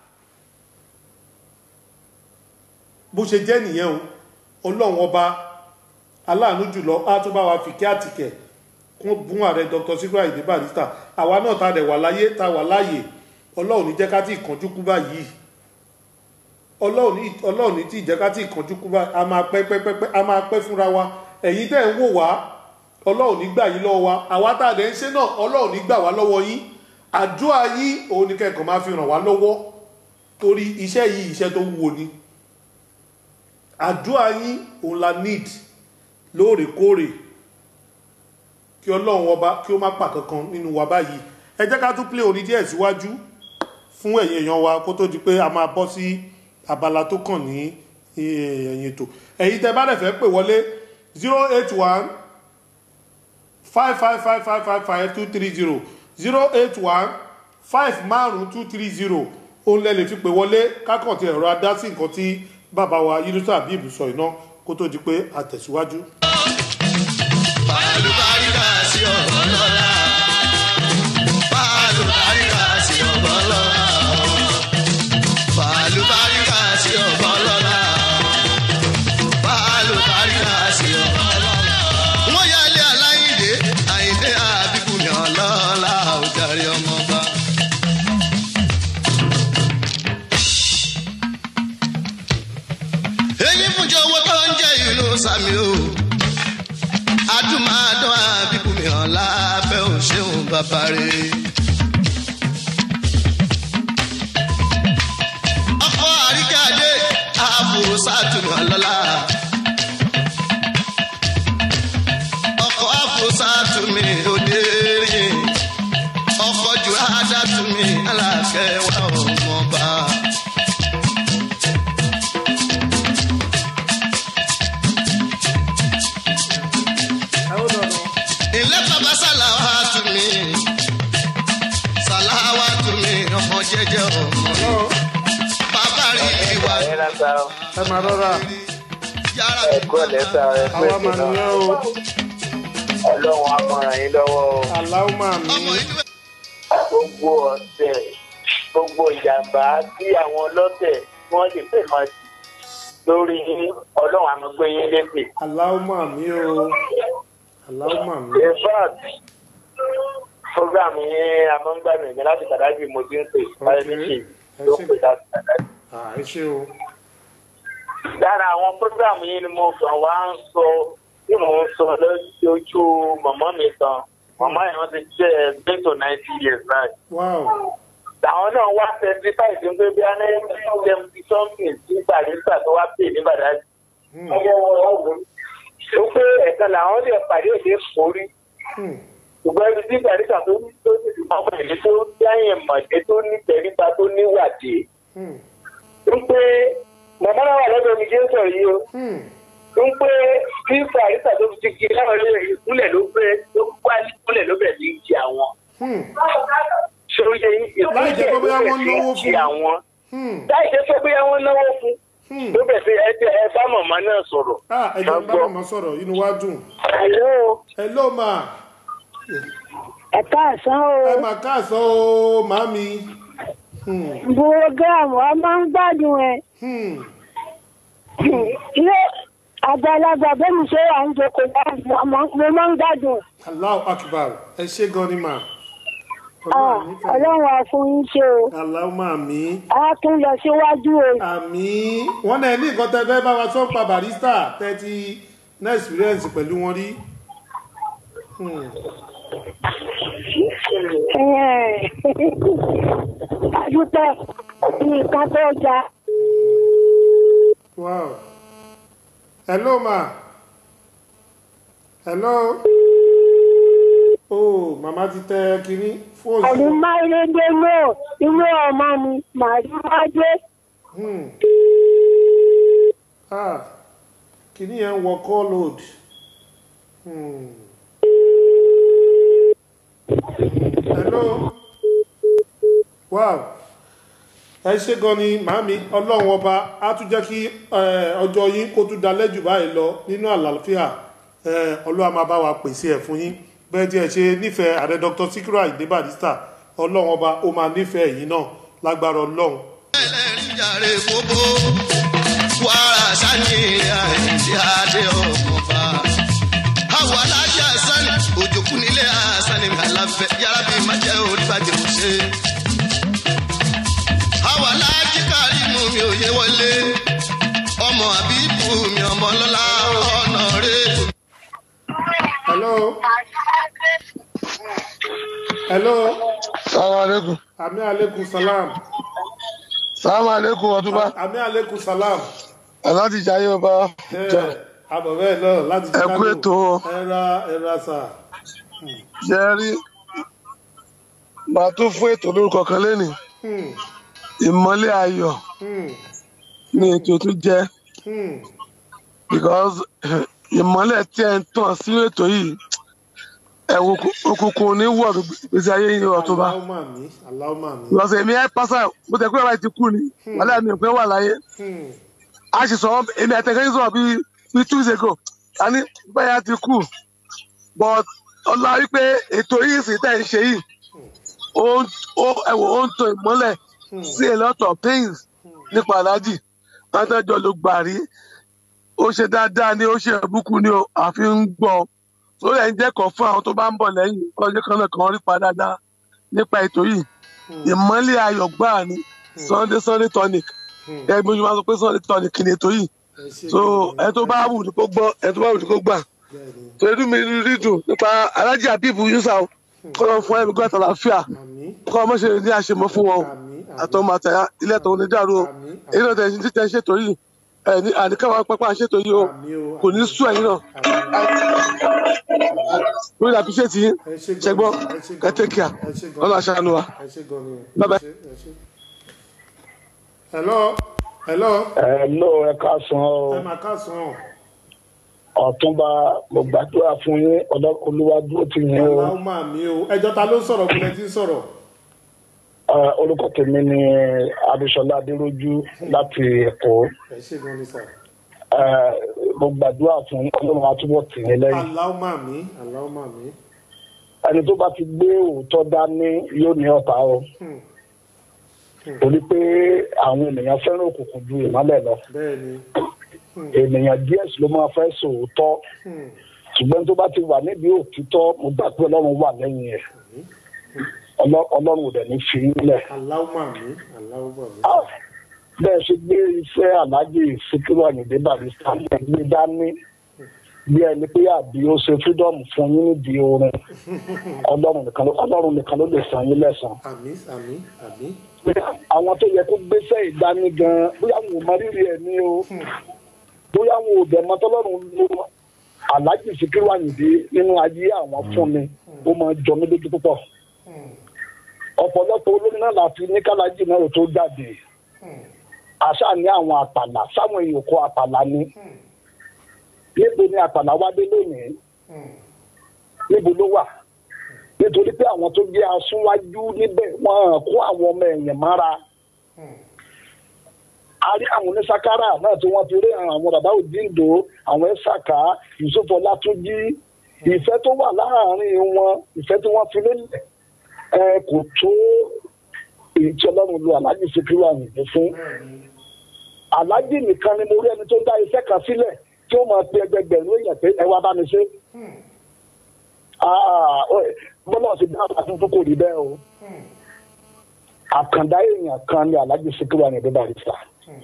bó ṣe jẹ́ nìyẹn o ọlọ́run ọba aláàánú jùlọ á tún bá wa fi kí àtìkẹ̀ kún bún ààrẹ dr Sikiru Ayinde Barrister àwa náà ta dẹ̀ wà láyé ta wà láàyè ọlọ́run ní jẹ́ ká tí ìkànjú kú báyìí ọlọ́run ní ọlọ́run ní tí ìjẹ́ ká tí ìkànjú kú báyìí a máa pẹ́ pẹ́ pẹ́ pẹ́ a máa pẹ́ fúnra wa ẹ̀yin tẹ́ ń wò wá ọlọ́run ní gbà yín lọ́wọ́ wa àwa tá a dẹ̀ ń ṣe náà ọlọ́run ní gbà wá lọ́wọ́ yín àdúrà yín òun ni kẹ́kọ̀ọ́ máa fi ràn wá lọ́wọ́ torí iṣẹ́ yìí iṣẹ́ tó wúwo ni àdúrà yín òun la need lóòrèkóòrè kí ọlọ́run ọba kí ó má pa kankan nínú wa báyìí ẹ jẹ́ ká tún play orin díẹ̀ síwájú fún ẹ̀yin èèyàn wa kó tó di pé a máa bọ́ sí abala tó kàn ní ẹ̀yìn ètò ẹ̀yin tẹ́ bá dẹ̀ fẹ́ pè wọlé zero eight one five five five five five five two three zero zero eight one five márùn two three zero òun lẹ lè fi pè wọlé kákàn tí ẹ̀rọ adá sí nǹkan tí bàbá wa Yunusa Habib sọ iná kó tó di pé a tẹ̀síwájú. Pàlùbáríkà sí ọ̀bọ̀ lọ́la. Pàlùbáríkà sí ọ̀bọ̀ lọ́la. Pàlùbáríkà sí ọ̀bọ̀ lọ́la. Pàlùbáríkà sí ọ̀bọ̀ lọ́la. Wọ́n yálé aláìndé, àyìndé àbíkú mi ọlọ́lá òjàre ọmọba. Èyí fún jẹ́ owó tó ń jẹ́ ìlú Sàmì o adúmáadán àbíkúmi ọ̀la fẹ́ ò ṣeun bàbá rẹ̀. ọkọ àríkàdé àbúrò sátúmọ̀ lọ́la. ọkọ àbúrò sátúmí òde rìn. ọkọ jù ádátúmí alákẹ́ wà ọmọba. sa ẹ máa rọra yàrá ẹ̀kọ́ lẹ́sà àwa ẹ̀kọ́ máa náà nìyẹn o ọlọ́run á máa ràn yín lọ́wọ́ o. aláwọ̀ máa mi ọmọ ìlú gbogbo ọ̀sẹ̀ gbogbo ìjàmbá tí àwọn ọlọ́tẹ̀ tí wọ́n lè fẹ́ máa sí lórí ọlọ́run àmọ́ gbé yín lépè. aláwọ̀ máa mi o aláwọ̀ máa mi in fact program yẹn amọ́ngbàmì mi láti kàdájì mo ti ń pè báyìí méjì ló pè láti kàdájì. à ẹ ṣe o lára àwọn program yìí ni mo kàn wá ń sọ tí mò ń sọ lójú màmá mi kan màmá yẹn wọ́n ti jẹ́ gbé to ninety years báyìí. wow àwọn náà wá testify sí pé bí a ní seventy something sí barista tó wá pè ní bàdájì. Hmm, ó pé ẹ̀kan làwọn lè pàdé òde forí hmm, ṣùgbọ́n ibi tí barista tó ní tó ní ìmọ̀ ìlú tó dáyẹ̀ mọ̀dé tó ní tẹríba tó níwàdí. hmm, ń pé màmá náà wà lọ́dọ̀ mi jẹ́ sọ̀rọ̀ yìí o. hmm. ń pé bí barista tó ti kí láwọn ilé ìkúnlẹ̀ ló pé ló wá ìkúnlẹ̀ ló bẹ̀ ní ìjì àwọn. Hmm, ṣòye Láì jẹ́ pé bóyá wọ́n náwó ìkúnlẹ̀ fún. àwọn. hmm, láì jẹ́ pé bóyá wọ́n náwó fún hmm. ló bẹ̀ sí ẹ ẹ bá màmá náà sọ̀rọ̀. ah ẹ jẹ́ bá màmá sọ̀rọ̀ inú wa dùn Hello, hello ma ẹ káàsán ẹ o. mà káàsán o màmí Hmm, Bùrọ̀gàmù a máa ń gbádùn ẹ̀. hmm. Ilé àgbàlagbà bẹ́ẹ̀ni ṣé à ń jókòó bá mo máa ń gbádùn ẹ̀. Allahu akbar ẹ ṣe gan ni mà Ah, Ọlọ́run á fún yín ṣe o. Allahu máa mi A tún lọ síwájú o. àmì wọn náà ní nǹkan tẹ fẹ́ bá wa sọ pa barista tẹ́tí ní experience pẹ̀lú wọn rí Hmm, Adúpẹ́ nǹkan tó ja. wow hello ma hello oh màmá ti tẹ kínní fóònù Àní Máìlédé náà ilé ọmọ mi màrí wájé. Hmm. ah kínní yẹn ń wọ call load Hmm. hello wow ẹ ṣe gan ni màámi ọlọ́run ọba á tún jẹ́ kí eh, ọjọ́ yín kó tún dalẹ́ jù báyìí lọ nínú àlàáfíà Eh, ọlọ́run á máa bá wa pèsè ẹ̀ fún yín bẹ́ẹ̀ tí ẹ ṣe nífẹ̀ẹ́ ààrẹ dr sikiru ayinde barista ọlọ́run ọba ó máa nífẹ̀ẹ́ yín náà lágbára ọlọ́run ẹlẹ́rìí jàre gbogbo wàrà sani àìsí adé ọkọ̀ọ̀fà. àwọ̀ alájà sani òjòkú nílé àsani àlàfẹ́ yàrá bíi májẹ́ oríbàjẹ́ kò ṣe. àwọ̀ alájì kárìmù mi ò yé wọlé ọmọ àbíbù mi ọmọ lọ́la ọ̀nà rẹ̀. hello hello Salaam alaikum. ami aleykum salam Salaam alaikum ọtúbá. ami aleykum salam Aláàdì Jayé ọba. ẹ abọ̀bẹ́ náà láti Ẹ kú ètò o. ẹra ẹra sà Jẹ́ rí. Màá tún fún ètò lórúkọ kan lénìí. Hmm, Ìmọ́lẹ̀ ayọ̀ hmm, ni ètò tún jẹ́. hmm. Because ìmọ́lẹ̀ tí ẹ ń tàn sí ètò yìí. Ẹ̀wù òkùnkùn ní wọ̀ gbèsè ayé yìí ọ̀túnba. aláwọ̀ mi aláwọ̀ mi Because èmi ẹ pásá mo tẹ̀ pé bàbá ti kú ni. Wàlẹ́ mi ò pé wà láyé. Hmm, a sì sọ̀rọ̀ èmi àtẹ̀kẹ́ yìí sọ̀rọ̀ bíi bíi two weeks ago a ní báyà ti kú but ọlá wípé ètò yìí sì tẹ̀ ń ṣe yìí ó ń ó ẹ̀wọ̀ ó ń tan ìmọ́lẹ̀ sí a lot of things nípa aláàjì wọn tó jọ ló gbà rí ó ṣe dáadáa ni ó ṣe ẹ̀bùkún ni ó àfi ń gbọ́ tó lẹ̀ ń jẹ́kọ̀ọ́ fún àwọn tó bá ń bọ̀ lẹ́yìn ọjọ́ kan náà kan rí pa dáadáa nípa ètò yìí ìmọ́lẹ̀ ayọ̀ gbáà ni sunday sunday tonic hmm. ẹ bí mo máa sọ pé sunday tonic ni ètò yìí ẹ ṣe so gan-an. ẹ tó bá wù ní kó gbọ́ ẹ tó bá wù ní kó gbà Bẹ́ẹ̀ni. torí mi rí dùn nípa alájí àbíbù yusa o kọ́ lọ fún ẹ̀mí gbọ́dọ̀ àlàáfíà àmì kọ́ ọmọ ṣe ní àṣemọ́ fún wọn o àmì àtọmọ àtàyà ilé ẹ̀tọ́ ní dàrú o àmì èyí náà tẹ̀sí tẹ̀ ṣètò yìí ẹ̀ ní àníkàwá pápá ṣètò yìí o àmì o kò ní sùn ẹ̀yìn náà lórí àfiṣẹ́ tí ẹ ṣe gan-an. ṣẹgbọ́n ẹ ṣe gan-an. kẹtẹ́kíà ẹ ṣe gan-an. ọlọ́ àṣàánú wa. ẹ ṣe gan ni Bye bye. ẹ ṣe- ẹ ṣe. hello hello ẹ ló ẹ ká san ọ ẹ máa káàsán ọ̀túnba mo gbàdúrà fún yín ọ̀dọ́ olúwa dúró tì yín o aláwọ̀ máa mi o ẹjọ́ ta ló ń sọ̀rọ̀ kúlẹ̀ tí ń sọ̀rọ̀ Eh, orúkọ tèmi ni abisola adéròjú láti èkó ẹ ṣe gan ni sà. Eh, mo gbàdúrà fún ọlọ́run àtúbọ̀ tì í lẹ́yìn aláwọ̀ màmí aláwọ̀ màmí. ẹni tó bá ti gbé òótọ́ dání yóò ní ọ̀tá o Hmm. torí pé àwọn ènìyàn fẹ́ràn òkùnkùn ju ìmọ́lẹ̀ lọ bẹ́ẹ̀ ni. ènìyàn díẹ̀ sì ló máa fẹ́ sòótọ́ Hmm. ṣùgbọ́n tó bá ti wà níbi òtítọ́ mo gbà pé ọlọ́run wà lẹ́yìn ẹ̀ Ọlọ́- ọlọ́run ò dẹ̀ ní fi í lẹ̀. aláwọ̀ màmí aláwọ̀ màmí. Ah, bẹ́ẹ̀ ṣe gbé iṣẹ́ aláàjì síkírù àyìndé barista lè gbé dání bí ẹni pé àbí ó ṣe fídọ́ọ̀mù fún yín nídìí orin ọlọ́run nìkan ló ọlọ́run nìkan ló lè san yín lẹ́sàn. àmì àmì àmì. àwọn tó yẹ kó gbéṣẹ́ ìdání gan bóyá wọn ò mọ rírì ẹ̀ ní o bóyá wọn ò dẹ̀ mọ tọ́lọ́run ló aláàjì síkírù àyìndé nínú ayé àwọn fún mi ó máa jọ mí lójú púpọ̀ ọ̀pọ̀lọpọ̀ olórin náà láti ní kálájì náà ò tó jáde àṣà ní àwọn àpàlà sáwọn èèyàn kó àpàlà ní níbo ni àpàlà wá dé lónìí níbo ló wà nítorí pé àwọn tó jẹ́ asúnwájú níbẹ̀ wọ́n kó àwọn ọmọ ẹ̀yìn mára a rí àwọn onísàkárà náà tí wọ́n ti rí àwọn bàbá òdìndó àwọn ẹ̀sàkà yusuf ọlátúnjì ìfẹ́ tó wà láàárín wọn ìfẹ́ tí wọ́n fi lélẹ̀ ẹ kò tó èyí tí ọlọ́run lu aláàjì síkírù àyìnbó fún aláàjì nìkan ni mo rí ẹni tó dá iṣẹ́ kan sílẹ̀ tí ó máa pe ẹgbẹgbẹ̀rún èèyàn pé ẹ wá bá mi ṣe. Ah, ó- bọ́lá ti dá àwọn tuntun kò rí bẹ́ẹ̀ o àkàndá èèyàn kan ni aláàjì síkírù àyìnbó barista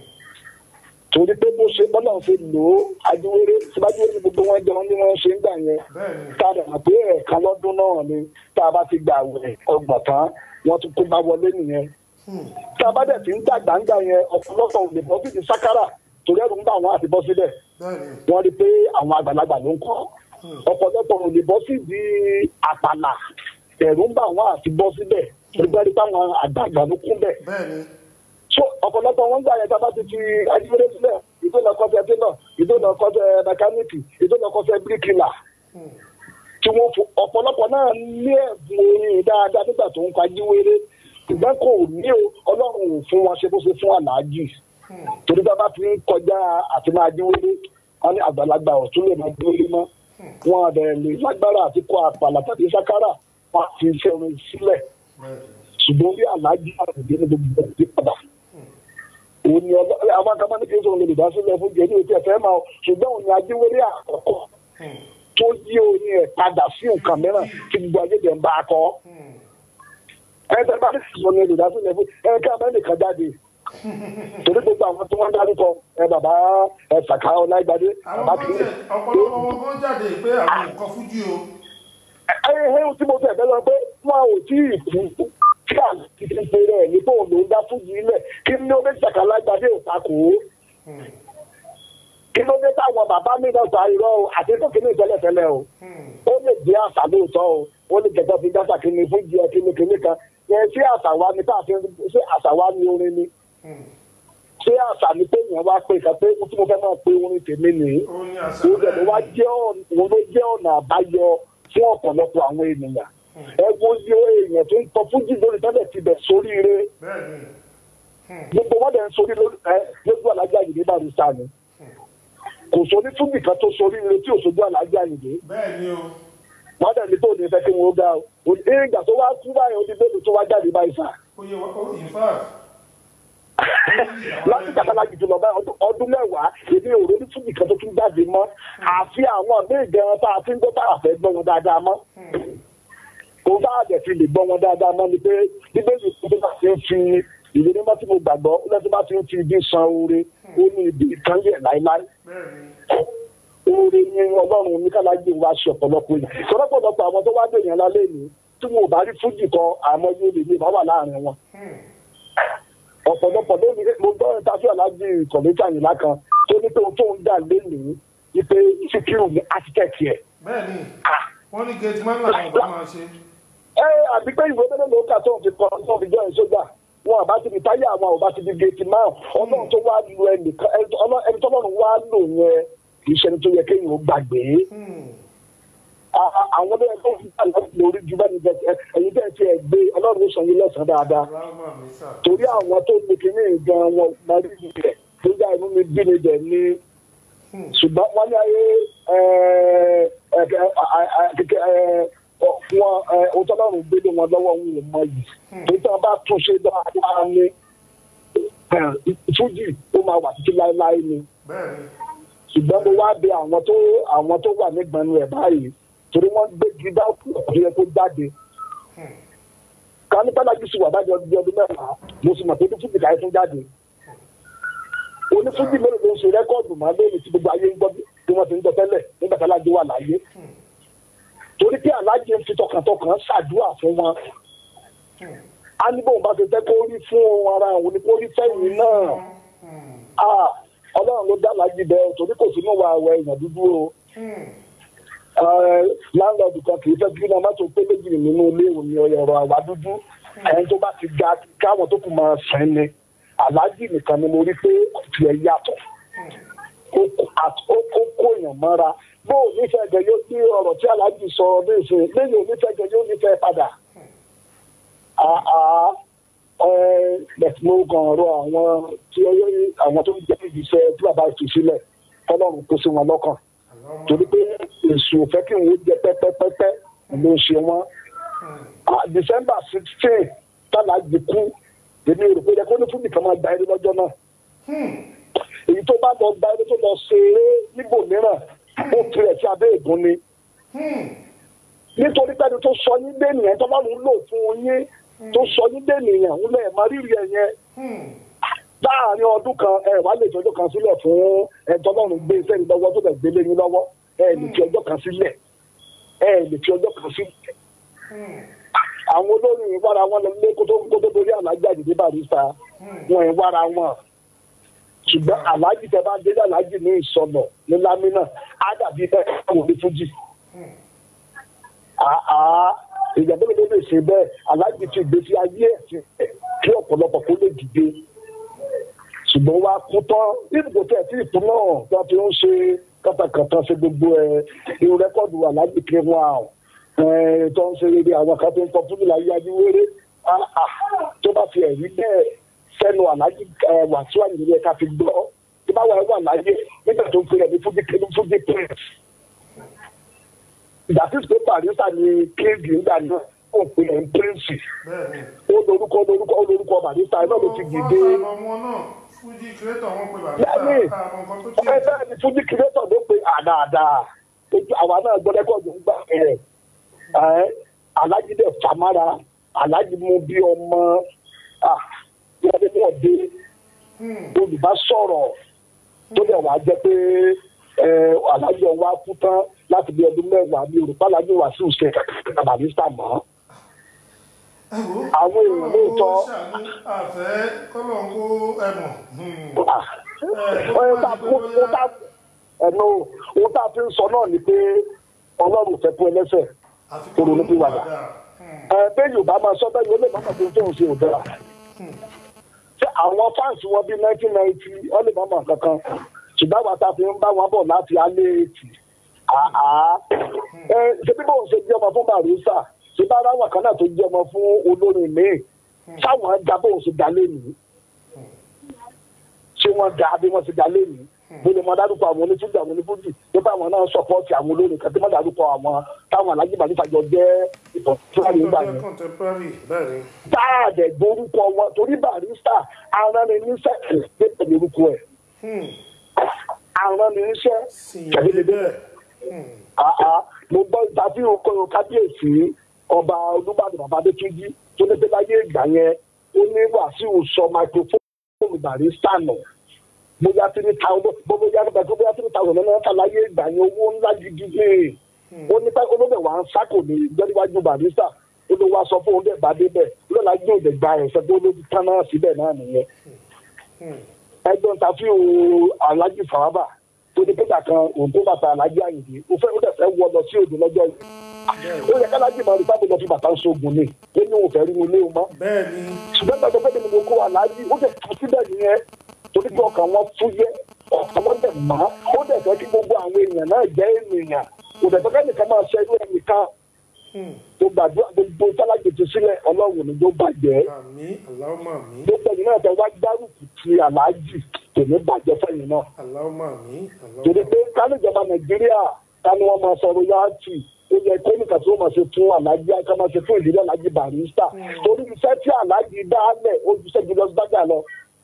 torí pé bó ṣe bọ́lá ṣe lò ó ajíwèrè síwájú ní gbogbo wọn jẹun ní wọn ṣe ń gbà yẹn tá a dàgbà pé ẹ̀ẹ̀kan lọ́dún náà ni tá a bá ti gbà wẹ̀ ọgbọ̀n tán wọ́n tún kó bá wọlé nìyẹn tá a bá dẹ̀ ti ń dàgbà ń gbà yẹn ọ̀pọ̀lọpọ̀ ò lè bọ́ sí ti sákárà torí ẹ̀rù ń bá àwọn àti bọ́ sílẹ̀ wọ́n rí i pé àwọn àgbàlagbà ló ń kọ́ ọ̀pọ̀lọpọ̀ ò lè bọ́ sí di àpàlà ẹ̀rù ń bá àwọn àti bọ́ síbẹ̀ torí pé àwọn àgbàlagbà ló kún bẹ̀ so ọ̀pọ̀lọpọ̀ wọn gbà yẹn tá a bá ti fi ajínigbé sílẹ̀ ìdóná kọfẹ́ tẹ́lọ̀ ìdóná kọfẹ́ mẹkáníìkì ìdóná kọfẹ́ bíríkìlà tí wọ́n fò ọ̀pọ̀lọpọ̀ náà ní ẹ̀bùn orin dáadáa nígbà tó ń kají wéré ṣùgbọ́n kò ní o ọlọ́run ò fún wọn ṣe bó ṣe fún aláàjì torí bá bá fi ń kọjá àti máa jí wéré wọn ní àgbàlagbà ọ̀tún lè máa jí wéré mọ́ wọn àbẹ̀ lè lágbára àti kọ àpàlà tàbí sákárà wọn á fi iṣẹ́ orin sílẹ̀ ṣùgbọ́n bí aláàjì àtìgbé ní gbogbo ẹ̀ ti padà òun ni ọlọ àwọn akamani kì í sọ̀rọ̀ lè dásílẹ̀ fún jẹ́ ní ojú ẹ̀fẹ́ máa ṣùgbọ́n òun ni ajíwèrè àkọ́kọ́ tó yí orin ẹ̀ padà sí nǹkan mìíràn tí gbogbo ayé jẹ́ ń bá a kọ́. ẹ tẹ́ bá sọ̀rọ̀ lè dásílẹ̀ fún ẹ ká mẹ́rin kan jáde torí gbogbo àwọn tí wọ́n dárúkọ ẹ bàbá ẹ sàkà ọlágbádé bàbá àwọn kì í. kan tẹ ọ̀pọ̀lọpọ̀ wọn kan jáde pé àwọn nǹkan fújì o. ẹ ẹ ẹ tí mo fẹ́ bẹ́ẹ̀ lọ pé wọn ò tí ì kú kí àti ti pe rẹ̀ ní bóun ló ń dá fújì ilẹ̀ kí ni ó fẹ́ sàkà ọlágbádé ò takò ó kí ló dé táwọn bàbá mi náà sọ irọ́ o àti tó kí ní ìtẹ́lẹ̀tẹ́lẹ̀ o ó lè jẹ́ àṣà lóòótọ́ o ó lè jẹ́jọ́ fi dáṣà kí ni fún jẹ́ kí ni kí ni kan yẹn ṣé àṣà wa ni káàfin ṣé àṣà wa ni orin ni ṣé àṣà ni pé èèyàn wá pé kan pé tí mo fẹ́ máa pe orin tèmi nìyí ó ní àṣà òun lè wá jẹ́ ọ̀nà òun ló jẹ́ ọ̀nà àbáyọ fún ọ̀pọ̀lọpọ̀ àwọn ènìyàn ẹ wo iye èèyàn tó ń tọ́ fújì lórí tẹ́lẹ̀ ti bẹ̀ sóríire bẹ́ẹ̀ ni gbogbo wọn dẹ̀ ń sórí lórí- ẹ, lójú alájà yìí ní barista ni kò sórí fújì kan tó sórí ire tí òṣojú alájà yìí ní bẹ́ẹ̀ ni o. wọn dẹ̀ ní tó ní fẹ́ kí wọn ó ga o ìgbà tó wá kú báyìí ó ní bẹ́ẹ̀ tó wá jáde báyìí sá ó yẹ wá ó in fact. láti kàtàlá jù lọ báyìí ọdún- ọdún mẹ́wàá èmi ò rí fújì kan tó tún jáde mọ́ àfi àwọn míì gan tá a fi ń gbọ́ tá a fẹ́ gbọ́ wọn dáadáa mọ́ kò bá àjẹ́ fi lè gbọ́ wọn dáadáa mọ́ ni pé bíbélì tó bá ti ń fi ìwé mímọ́ tí mo gbàgbọ́ ó lẹ́sìn bá ti ń fi ibi san oore ó ní ibi ìtàn yẹ̀ láéláé oore ni ọlọ́run oníkàlájì wa ṣe ọ̀pọ̀lọpọ̀ yìí sọ́dọ̀pọ̀lọpọ̀ àwọn tó wá dé yẹn lálẹ́ yìí tí wọn ò bá rí fújì kan àmọ́ yóò lè ní ìbá wà láàrin wọn ọ̀pọ̀lọpọ̀ lónìí mo gbọ́ ìtàfí aláàjì kọ̀mẹ́tà yìnlá kan tó ní pé ohun tó ń dà lénìí ni pé síkírù ní átíkẹ́ẹ̀tì ẹ̀. bẹ́ẹ̀ ni wọ́n ní gate man làwọn ọba máa ṣe. ẹ àbí pé ìwé mélòó ló kà tó ń fi kọ́ tó ń fi jọ́ ìṣójà wọn àbá ti fi táyà àwọn àbá ti fi géètì máa ọlọ́run tó wá lu ẹnìkan ẹni tó- ọlọ́- ẹni tọ́lọ́run wá lò yẹn kì í ṣe ẹni tó yẹ kéèyàn ó gbàgbé a- a- àwọn tó yẹ kó fi bá lórí ju bẹ́ẹ̀ ni bẹ́ẹ̀ ẹ̀yin tẹ̀ tí ẹ gbé ọlọ́run ó sàn yín lẹ́sàn-án dáadáa Rámà mi sà. torí àwọn tó ní kinní gan wọn mọ̀rí rẹ̀ tó yá inú mi bí mi dẹ̀ ní ṣùgbọ́n wọ́n ní ayé wọn ọjọ́ lọ́rùn gbélé wọn lọ́wọ́ wọn ò mọ yìí tó tí wọ́n bá tún ṣe dáadáa ní fújì ó máa wà títí láéláé ni Bẹ́ẹ̀ni. ṣùgbọ́n mo wá bẹ àwọn tó àwọn tó wà nígbàánu ẹ̀ báyìí torí wọ́n gbé gíga ọ̀dọ́ yẹn tó jáde ká ní pálákì sì wà bájọ ọdún ọdún mẹ́wàá mo sì mọ̀ pé fújì káyé tún jáde onífújì mélòó ló ń ṣe rẹ́kọ́ọ̀dù máa lóyún tí gbogbo ayé ń gbọ́ bí wọ́n ti ń gbọ́ tẹ́lẹ̀ nígbà tí aláàjì wà láyé torí pé aláàjì ń fi tọkàntọkàn ṣàdúrà fún wọn á ní bóun bá ti fẹ́ kó rí fún ara òun ni kó rí fẹ́yìn náà Ah, ọlọ́run ló dá aláàjì bẹ́ẹ̀ torí kò sínú wa àwọ̀ èèyàn dúdú o láńlọ́ọ̀dù kan kì í fẹ́ kí iná mọ́tò pé méjì nínú ilé òní ọ̀rọ̀ àwa dúdú ẹni tó bá ti ga káwọn tó kù máa sìn ni aláàjì nìkan ni mo rí pé ọ̀tí ẹ̀ yàtọ̀ ó kó- àt- ó ó kó èèyàn mọ́ra bó o nífẹ̀ẹ́ gẹ̀ yóò ní ọ̀rọ̀ tí aláàjì sọ ní ìsìn lẹ́yìn onífẹ̀ẹ́ gẹ̀ yóò nífẹ̀ẹ́ padà. àà bẹ̀tí mo kàn ọ̀rọ̀ àwọn tí ó yẹ- àwọn tó ń jẹ́ ìgbésẹ̀ tí bàbá fi sílẹ̀ kọ́lọ́run kó sí wọn lọ́kàn torí pé èso òfẹ́ kí n wo jẹ pẹ́pẹ́pẹ́pẹ́ ló ń ṣe wọ́n. Ah, december sixteen tálàjì kú èmi rò pé yẹ kó ní fún nìkan máa gba eré lọ́jọ́ náà. èyí tó bá lọ gba eré tó lọ ṣe eré níbòmíràn ó tirẹ̀ sí abẹ́ ègún ni. nítorí pé ẹni tó sọ yín dé nìyẹn tó bá lòún lò fún yín tó sọ yín dé nìyẹn ń lẹ̀ má rírì ẹ̀ yẹn láàrin ọdún kan ẹ wàá lè fi ọjọ́ kan sílẹ̀ fún ẹjọ́ lọ́rùn gbé iṣẹ́ yín lọ́wọ́ tó bẹ̀ gbélé yín lọ́wọ́ ẹ lè fi ọjọ́ kan sílẹ̀ ẹ lè fi ọjọ́ kan sílẹ̀. àwọn olórin ìwára wọn lọ lé kótó kótó torí aláàjì àdìdí barista wọn ìwára wọn ṣùgbọ́n aláàjì tẹ bá délé aláàjì ní ìsọnà ní lámínà á dàbí bẹ́ẹ̀ wò ní fújì. àá ìjàmbá mi ló lè ṣe bẹ́ẹ̀ aláàjì ti gbèsè ayé ẹ̀ sí kí ọ̀pọ̀lọpọ̀ kó lè dìde ṣùgbọ́n wá kú tán nígbò tẹ̀ tí ìkú náà tó fi ń ṣe kàtàkàtà ṣe gbogbo ẹ̀ irú rẹ́kọ̀dù aláàjì kí wọ́n à tó ń ṣe rere àwọn kan tó ń kọ fún ìlàyé adíwéré tó bá fi ẹ̀rí bẹ́ẹ̀ sẹ́nu aláàjì wàásù àyè ká fi gbọ́ tó bá wà ẹ̀ wà láyé nígbà tó ń pè é ní fújì fújì prince ìgbà tí ìpè barista ni kéèdì nígbà náà ó pè é ní prince Bẹ́ẹ̀ni. ó lórúkọ lórúkọ ó lórúkọ barista náà ló ti dìde. Wọ́n sá lọ́mọ náà. Fújì kírẹ́tọ̀ wọn pe bàbá Bẹ́ẹ̀ni. àmọ́ nǹkan tó ẹ ṣe. bẹ́ẹ̀ ni fújì kìrẹ́tọ̀ ló pe àdáadáa ojú àwa náà gbọ́ rẹ́kọ̀dù ń gbà ẹ̀ ẹ̀ alájí dẹ̀ fàmárà alájí mú bí ọmọ ah, bí wọ́n dé náà dé olùbásọ̀rọ̀ tó dẹ̀ wá jẹ́ pé ẹ, alájí ọwọ́ á kú tán láti bí ọdún mẹ́wàá ní òrùpá alájí wà sí òṣè kàkàkà barista mọ́ Ẹ wo, àwọn èèyàn lóòótọ́. Ọlọ́run kó ṣàánú àfẹ́ kọ́lọ̀ ń kó ẹ̀mọ̀. Ah, ohun tá ohun tá ẹnu ohun tá a fi ń sọ náà ni pé ọlọ́run fẹ́ fún ẹlẹ́sẹ̀ kóró ní pìwàdà ẹ bẹ́ẹ̀ yorùbá máa sọ bẹ́ẹ̀ yóò lè má màtó tó ń ṣe òdara ṣé àwọn fáǹsì wọn bíi nineteen ninety wọ́n lè má mọ̀ kankan ṣùgbọ́n àwọn tá a fi ń bá wọn bọ̀ láti alẹ́ ètì àá ẹ ṣe bí bóun ṣe jẹ́ ọmọ fún barisa ṣe bá ara wọn kan náà tó jẹ́ ọmọ fún olórin míì sáwọn ẹja bóun ṣe dalé nìyí ṣé wọ́n da bí wọ́n ti da lẹ́nu mo lè mọ dárúkọ àwọn onífújì àwọn onífújì tó bá àwọn náà sọpọ́ọ̀tì àwọn olórin kan tí wọ́n dárúkọ àwọn táwọn alájí bàdúfàjọ jẹ́ ìtàn tí wọ́n lè gbà yẹn. Contemporary bẹ́ẹ̀ni. táàdẹ gbórúkọ wọn torí barista arániníṣẹ́ pé pẹ̀lú orúkọ ẹ̀ arániníṣẹ́ Sìnyẹ̀dé bẹ́ẹ̀. àá mo gbọ́ ìtàfihàn kọyọ kábíyèsí ọba olúbàdàn bàbá adétúnjì tó ní pé láyé ìgbà yẹn ó ní wàsíù sọ microphone barista nù bóyá three thousand bóyá nígbà tó bóyá three thousand náírà ta láyé ìgbà yẹn owó ńlá gidi ní ó ní pé olóbẹ̀ wà ń sákò ní gbẹ́díwájú barista ó ló wá sọ fún òun dẹ̀ bá débẹ̀ lọ́la yóò dẹ̀ gba ẹ̀sẹ̀ tó ló tán náà síbẹ̀ náà nìyẹn ẹgbẹ́ ta fi o alájí fàábà tó ní pẹ́tà kan òun tó bàtà alájí àyìndé ó fẹ́ ó dẹ̀ fẹ́ wọ lọ sí òde lọ́jọ́ yìí ó yẹ kálájí máa rí sábà lọ fi bàtà ń sógun ni ó ní òun fẹ́ rí ilé o mọ́ Bẹ́ẹ̀ni. ṣùgbọ́n gbàgbọ́ pé mi kó alájí ó dẹ̀ tún síbẹ̀ nìyẹn torí pé ọkàn wọn fúyẹ́ ọkàn wọn dẹ̀ mọ́ ó dẹ̀ fẹ́ kí gbogbo àwọn èèyàn náà jẹ́ ènìyàn kò dẹ̀ tọ́kẹ́ nìkan máa ṣe irú ẹnìkan tó gbàdúrà gbogbo tálágbètò sílẹ̀ ọlọ́run ni ló bàjẹ́ àmì aláwọ̀ àmì gbogbo ẹ̀yìn náà tó wá gbárùkù ti aláàjì kò ní bàjẹ́ fẹ́yìn náà aláwọ̀ àmì torí aláwọ̀ pé kálíjọba nàìjíríà táni wọn máa sọ royalty ó yẹ kó nìkan tí wọn máa ṣe fún aláàjì ká máa ṣe fún ìdílé aláàjì barista torí iṣẹ́ tí aláàjì dálẹ̀ ó ju iṣẹ́ julius berger lọ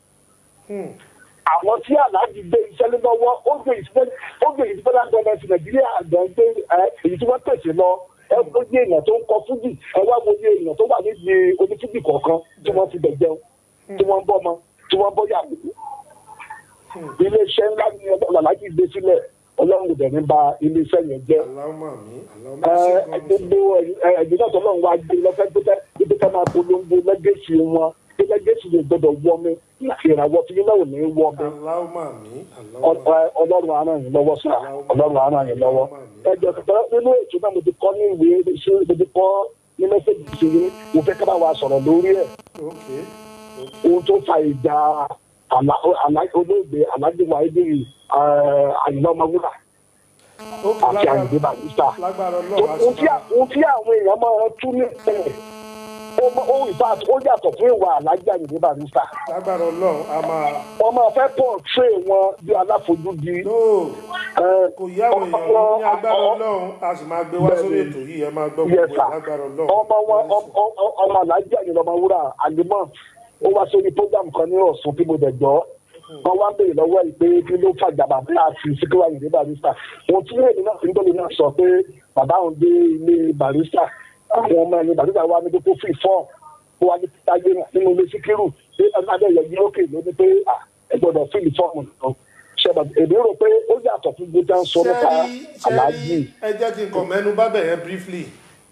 àwọn tí aláàjì gbé iṣẹ́ lé lọ́wọ́ ó gbé ìfẹ́ ó gbé ìfẹ́ gọ́ọ̀mẹ̀ntì nàìjíríà àgbọ̀n gbé ẹ èyí tí wọ́n pèsè lọ ẹ ó yé èèyàn tó ń kọ fújì ẹ wá wo yé èèyàn tó wà níbi onífújì kọ̀ọ̀kan tí wọ́n ti bẹ̀ jẹun tí wọ́n ń bọ́ ọmọ tí wọ́n ń bọ́ yàgò iléeṣẹ́ ńlá ni aláàjì gbé sílẹ̀ ọlọ́run kò dẹ̀ ní ba iléeṣẹ́ yẹn jẹ́ aláwọ̀ àmì aláwọ̀ àmì gbogbo ẹ̀jẹ̀ náà tọ́lọ́run wá gbé lọ́fẹ́ tó tẹ́ ibi ká máa polongo lẹ́gẹ̀ẹ́sì wọn pé lẹ́gẹ̀ẹ́sì yẹn gbọ́dọ̀ wọ́ mi ìràwọ̀ tí yín náà ò ní wọ́ mi aláwọ̀ àmì aláwọ̀ Ọ- ọlọ́run á ràn yín lọ́wọ́ sá ọlọ́run á ràn yín lọ́wọ́ ẹjọ́ kẹta nínú ètò náà mo ti kọ́ ní ìwé ṣé mo ti kọ́ ní mẹ́sẹ̀gì sí i mo fẹ́ ká bá wa sọ̀rọ̀ lórí ẹ̀ ok ohun tó fa ìjà àlá- àlá- olóògbé alájùmọ̀ ayédèrè àyìnbá ọmọwúrà ok àti lágbára àyìnbá barista lágbára ọlọ́run a ohun sì tí máa ohun tí àwọn èèyàn máa ń tú ní ẹ̀ ó mọ- ó ìfà ó yàtọ̀ fún ìwà alájà àyìnbá barista lágbára ọlọ́run a máa wọ́n máa fẹ́ pọ̀ tré wọn bí aláfojúdi no ẹ̀, kò yá àwọn èèyàn ọmọ- ní agbára ọmọ- ọlọ́run a sì máa gbé wá sórí ètò yìí ẹ máa gbọ́ Yes, gbogbo ẹ̀ sir. lágbára ọlọ́run ọmọ wọn ọmọ- ọmọ- ọmọ alájà àyìnbá ọmọwúrà àlùmọ́ ó wá sórí program kan ní ọ̀sùn tí mo dẹ̀ gbọ́ wọ́n wá ń béèrè lọ́wọ́ ẹ̀ pé kí ló fàjà bàbá àti síkírù àyìnbá barista wọn tí èmi náà fi ń gbọ́dọ̀ náà sọ pé bàbá òun dé ilé barista àwọn ọmọ ẹni barista wa ní kókó fi fọ́ kó wá ní táyé nínú ilé síkírù ní adé ẹ̀yẹ lókè ló ní pé à, ẹ gbọ́dọ̀ fíìlì fọ́ọ̀mù nìkan ṣẹba èmi rò pé ó yàtọ̀ fún gbọ́dọ̀ ń sọ nípa ṣẹ́rí aláàjì ṣẹ́rí ẹ jẹ́ kí n kàn mẹ́nu bá bẹ̀rẹ̀ briefly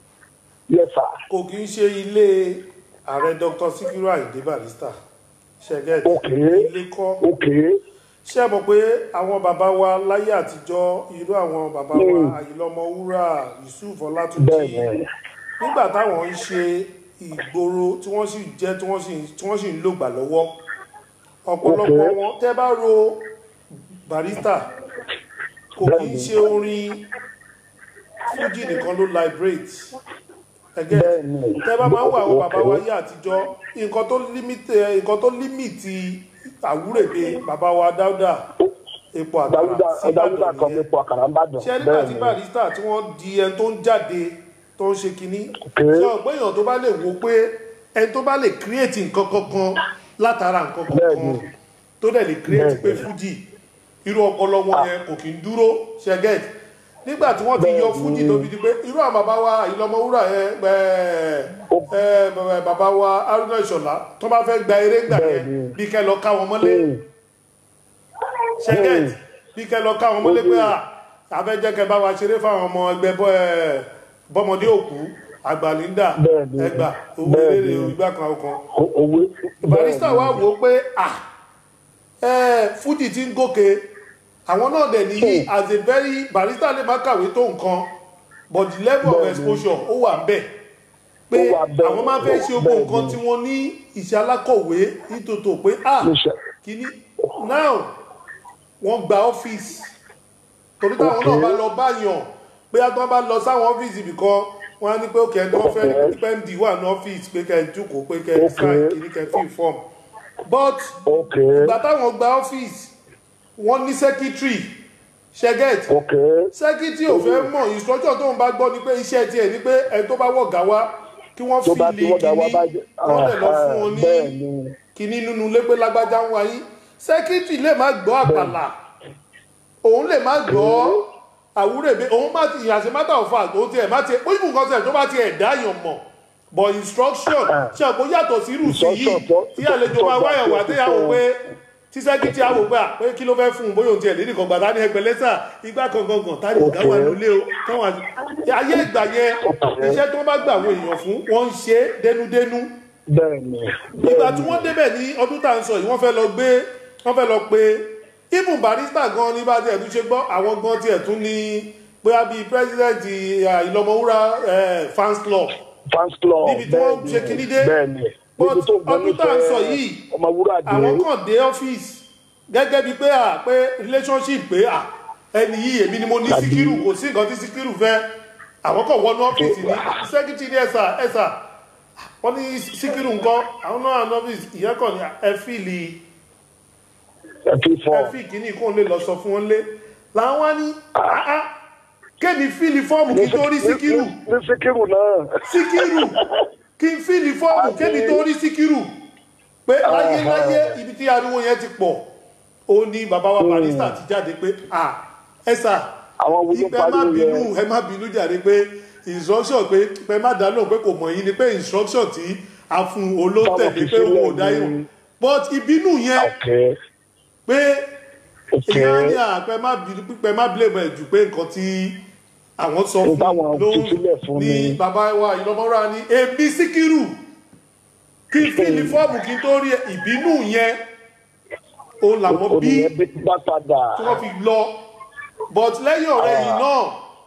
yẹsà kò kí ń ṣe ilé ààrẹ dr sikiru ayinde barista ṣẹgẹt Ok. ilé kọ́ òkè ṣé ẹ mọ̀ pé àwọn bàbá wa láyé àtijọ́ irú àwọn bàbá wa Mm. àyìnlọ́mọwúrà yusuf ọlátúnjì bẹ́ẹ̀ ni nígbà táwọn ń ṣe ìgboro tí wọ́n sì jẹ́ tí wọ́n sì tí wọ́n sì ń lògbà lọ́wọ́ ọ̀pọ̀lọpọ̀ Ok. wọn tẹ́ bá ro barista kò kí ń Bẹ́ẹ̀ni. ṣe orin fújì nìkan ló liberate ẹgẹ́ Bẹ́ẹ̀ni. tẹ́ bá máa ń wọ àwọn bàbá wa Ok. yé àtijọ́ nǹkan tó límítì nǹkan tó límítì àwúrèbe bàbá wa dáúdà epo àkàrà dáúdà sí dáúdà Ìbàdàn kan nìyẹn nípo àkàrà ń bàdàn ṣé nígbà bẹ́ẹ̀ tí ni barista tí wọ́n di ẹni tó ń jáde tó ń ṣe kinní Ok. ṣé ọ̀gbẹ́ èèyàn tó bá lè wo pé ẹni tó bá lè create nǹkan kankan látara nǹkan kankan Bẹ́ẹ̀ni. tó dẹ̀ lè create pé Bẹ́ẹ̀ni. fújì irú ọpọlọ wọn yẹn kò kí ń dúró ṣẹgẹt nígbà tí wọ́n ti yọ Bẹ́ẹ̀ni. fújì tó fi di pé irú àwọn bàbá wa ìlọmọwúrà yẹn ẹ ẹ ẹ bàbá wa arúgbó ìṣọ̀lá tó bá fẹ́ gba eré gbà yẹn Bẹ́ẹ̀ni. bí kẹ́ lọ ká wọn mọ́lé Mm. ṣẹ́gẹ̀t Mm. bí kẹ́ lọ káwọn ọmọlé pé à abẹ́jẹ́kẹ́ bá wa ṣeré fáwọn ọmọ ẹgbẹ́ bọ́ ẹ bọ́mọdé òkú àgbàlíńdà Bẹ́ẹ̀ni. ẹgbà owó Bẹ́ẹ̀ni. eléré ìgbà kan ọkàn O- owó barista bẹ́ẹ̀ ni. wa wò ó pé à ẹ fújì ti ń gòkè àwọn náà dẹ̀ nìyí as a very barista lè má kàwé tó nǹkan but the level of Bẹ́ẹ̀ni. exposure ó wà bẹ́ẹ̀ pé Ó wà bẹ́ẹ̀, àwọn máa fẹ́ ṣe gbogbo bẹ́ẹ̀ni. nǹkan tí wọ́n ní ìṣe alákọ̀wé nítòtò pé à Níṣẹ́. kìíní now wọ́n gba ọ́fíìsì torí táwọn náà Okay. bá lọ báyàn pé a tán bá lọ sáwọn ọ́fíìsì ibìkan wọ́n á ní pé òkè ẹni wọ́n fẹ́ Okay. pẹ́ndì wà ní ọ́fíìsì pé kẹ́ ẹ jókòó pé kẹ́ ẹ Okay. sign kìíní kẹ́ ẹ fill form but ok ìgbà táwọn gba ọ́fíìsì wọ́n ní secretary ṣẹ́gẹ́t ok secretary ò fẹ́ mọ̀ instruction tóun bá gbọ́ ni pé iṣẹ́ tiẹ̀ ni pé ẹni tó bá wọ̀gá wá kí wọ́n tó bá fi tí lè wọ́n dá wá kíní bá jẹ́ wọ́n lè lọ fún wọn ní bẹ́ẹ̀ ni kíní nínú ilé pé lágbájá ń wáyé sẹ́kítì lè má gbọ́ àpàlà òun lè má gbọ́ àwúrèbe òun má ti as a matter of fact òun tiẹ̀ má tiẹ̀ pé ìbùn kan sẹ̀ tó bá tiẹ̀ dáyàn mọ̀ but instruction ṣe àpò yàtọ̀ sí rùsì yìí Instruction tó- tí àlejò tó máa gbà wáyàn pé wá tí a wò tó- pé tí sẹ́kítì á wò pé à pé kí ló fẹ́ fún un bóyá òun tiẹ̀ lédì kan gbàdá ní ẹgbẹ́ lẹ́sà igbá kankan kan tá ní ọ̀gá wà nílé o táwọn àti ayé ìgbà yẹn iṣẹ́ tí wọ́n bá gbà àwọn èèyàn fún wọ́n ń ṣe é dénúdénú bẹ́ẹ̀ ni ìgbà tí wọ́n débẹ̀ ní ọdún tá à ń sọ yìí wọ́n fẹ́ lọ gbé wọ́n fẹ́ lọ pé ibùn barista gan ní bá tiẹ̀ tún ṣe gbọ́ àwọn gan tiẹ̀ tún ní bóyá bíi president eh, ìlọmọwúrà eh, fans club fans club Níbi tí wọ́n bẹ́ẹ̀ ni, ṣe kinní dé. bẹ́ẹ̀ ni But níbi tó gbọ́ ọdún tá à ń sọ yìí, ọmọ wúrà dé àwọn kàn dé ọ́fíìsì gẹ́gẹ́ bíi pé à pé relationship pé à ẹni yìí èmi ni mo ní síkírù kò sí nǹkan tí síkírù fẹ́ àwọn kan wọnú ọ́fíìsì ní sẹ́kítì ní ẹ̀sà ẹ̀sà wọ́n ní síkírù nǹkan àwọn náà ní ọ́fíìsì ìyẹn kàn ní ẹ fíìlì ẹ fi fọ ẹ fíì kíní kó lè lọ sọ fún wọn lé làwọn wá ní àá kémi fíìlì fọ́ọ̀mù kí n tó rí síkírù ní síkírù náà síkírù kí n fíìlì fọ́ọ̀mù Àbí- kémi tó rí síkírù pé láyé láyé ibi tí ariwo yẹn ti pọ̀ ó ní bàbá wa barista ti jáde pé à ẹ sà àwọn wo ló ìpè má pariwo bínú yẹn ẹ má bínú jáde pé instruction pé pé má dá lóhùn pé kò mọ̀ yín ni pé instruction tí a fún olóńtẹ̀lé Táwọn fi pé òun ò sílẹ̀ dá ni- yín but ìbínú yẹn ọkẹ pé ọkẹ ìyá ní àpẹ má bínú pípẹ má blame ẹ jù pé nǹkan tí àwọn sọ Ohun fún táwọn ló fi sílẹ̀ fún ní ni. bàbá wa ìlọmọra ní èmi síkírù kí n fi ní fọ́ọ̀mù kí n tó rí ẹ ìbínú yẹn òun làwọn bí olùyẹn bí bá padà tí wọ́n fi lọ but lẹ́yìn ọ̀rẹ́ yìí náà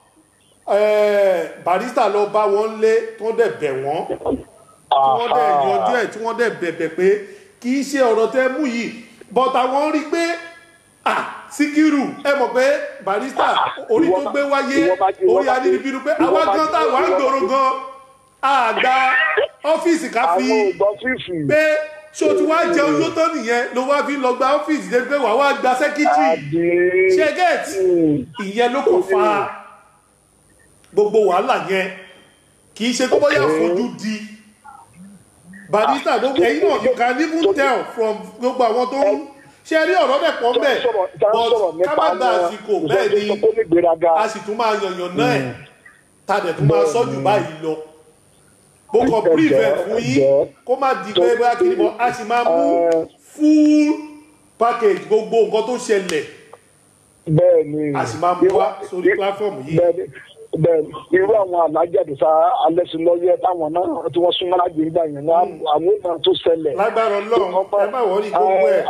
eh, barista lọ bá wọn lé tí wọ́n dẹ̀ bẹ̀ wọ́n tí wọ́n dẹ̀ yanjú ẹ̀ tí wọ́n dẹ̀ bẹ̀bẹ̀ pé kì í ṣe ọ̀rọ̀ tẹ́ mú yìí but àwọn rí pé ah síkírù ẹ mọ̀ pé barista orí tó gbé wáyé ìwọ bá- ìwọ orí bá- adínibínú pé ìwọ àwa bá- gan táwa ń ìwọ- gbòòrò gan àgbà ọ́fíìsì ká fi àwọn ògbọ́n fífì pé ṣó ti wá jẹun yóò tán nìyẹn ló wá fi lọ gba ọ́fíìsì débi pé wàá wá gba sẹ́kítírì àdé ṣe get ìyẹn ló kàn fa gbogbo wàhálà yẹn kì í ṣe tó bóyá fojú di barista ló ẹyin náà you can even tell from gbogbo àwọn tó ń ṣe rí ọ̀rọ̀ dẹ̀ pọ̀ mbẹ̀ but ká má gba àsìkò bẹ́ẹ̀ ni tó ní gbéraga a sì tún máa yànyàn náà ẹ̀ ta dẹ̀ tún máa sọ́jú báyìí lọ bó kọ prevent fún yín kó má di pé bóyá kiri bọ́ a sì máa mú full package gbogbo nǹkan tó ṣẹlẹ̀ bẹ́ẹ̀ ni a sì máa mú wá sórí platform yìí. bẹ́ẹ̀ ni bẹ́ẹ̀ ni irú àwọn alájàdùsá alẹ́sìnlọ́yẹ táwọn náà tí wọ́n súnmọ́ láti ìgbà yẹn náà àwọn ìmọ̀ tó ṣẹlẹ̀ lágbára ọlọ́run ẹ má wọrí gbogbo ẹ̀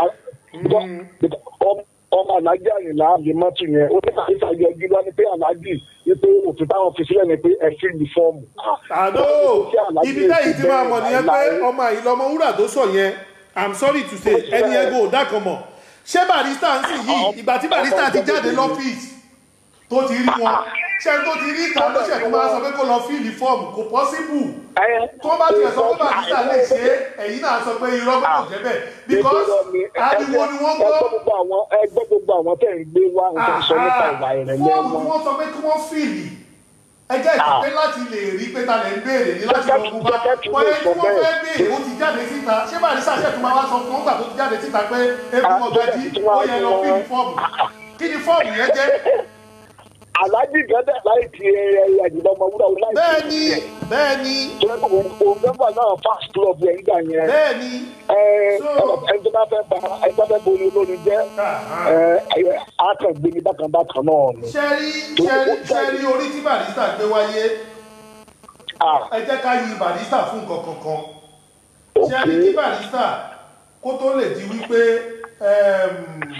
ọmọ alájà àyìnlá àbímọ́tù yẹn ó ní àyíká yọjú lọ ní pé alájì wípé òfin táwọn fi sílẹ̀ ni pé ẹ fi ní fọ́ọ̀mù. àdó ibi táyì ti máa mọ̀ nìyẹn pé ọmọ àyìnlọmọ wúrà tó sọ yẹn i'm sorry to say ẹni ẹgbẹ́ ò dákan mọ̀ ṣé barista ń sìn yìí ìgbà tí barista ti jáde lọ́fíìsì tó ti rí wọn ṣé tó ti rí ìta ló ṣẹ̀ tó máa sọ pé kó lọ fíìlì fọ́ọ̀mù kò pọ́síbù tó bá tiẹ̀ sọ pé barista lè ṣe é ẹ̀yin náà sọ pé irọ́ pé kò jẹ́ bẹ́ẹ̀ because ariwo ni wọ́n gbọ́ ẹgbẹ́ gbogbo àwọn tẹ̀ ń gbé wá ń tẹ̀ sọ nípa ìwà ìrẹ̀lẹ̀ fọ́ọ̀mù tí wọn. wọ́n sọ pé kí wọ́n fíìlì ẹjẹ́ ìpè láti lè rí pé ta lè ń béèrè ní láti lọ mú bá wọ́n yẹ kí wọ́n fẹ́ béèrè ó ti jáde síta ṣé barista ṣẹ̀ tó máa wá sọ fún ọgbà tó ti jáde síta pé eégún ọ̀gájí ó yẹ lọ fíìlì fọ́ọ̀mù kí ni fọ́ọ̀mù yẹn jẹ́ alájì gẹ́gẹ́ láì ti ẹyẹ àjùlọ ọmọ wúrà wọn láì bẹ́ẹ̀ ti ni ẹ̀. bẹ́ẹ̀ ni òun mẹ́fà náà fast club yẹn gbà yẹn. bẹ́ẹ̀ ni ẹ ẹni tó bá fẹ́ ba ẹni tó bá fẹ́ borí olórin jẹ́ ẹ akàngbé ní bákan bákan náà ni. ṣẹ́rí ṣẹ́rí ṣẹ́rí orí tí barista gbé wáyé Ah, ẹ jẹ́ ká yí barista fún nǹkan kankan ok ṣẹ́rí kí barista kó tó lè di wípé ẹm,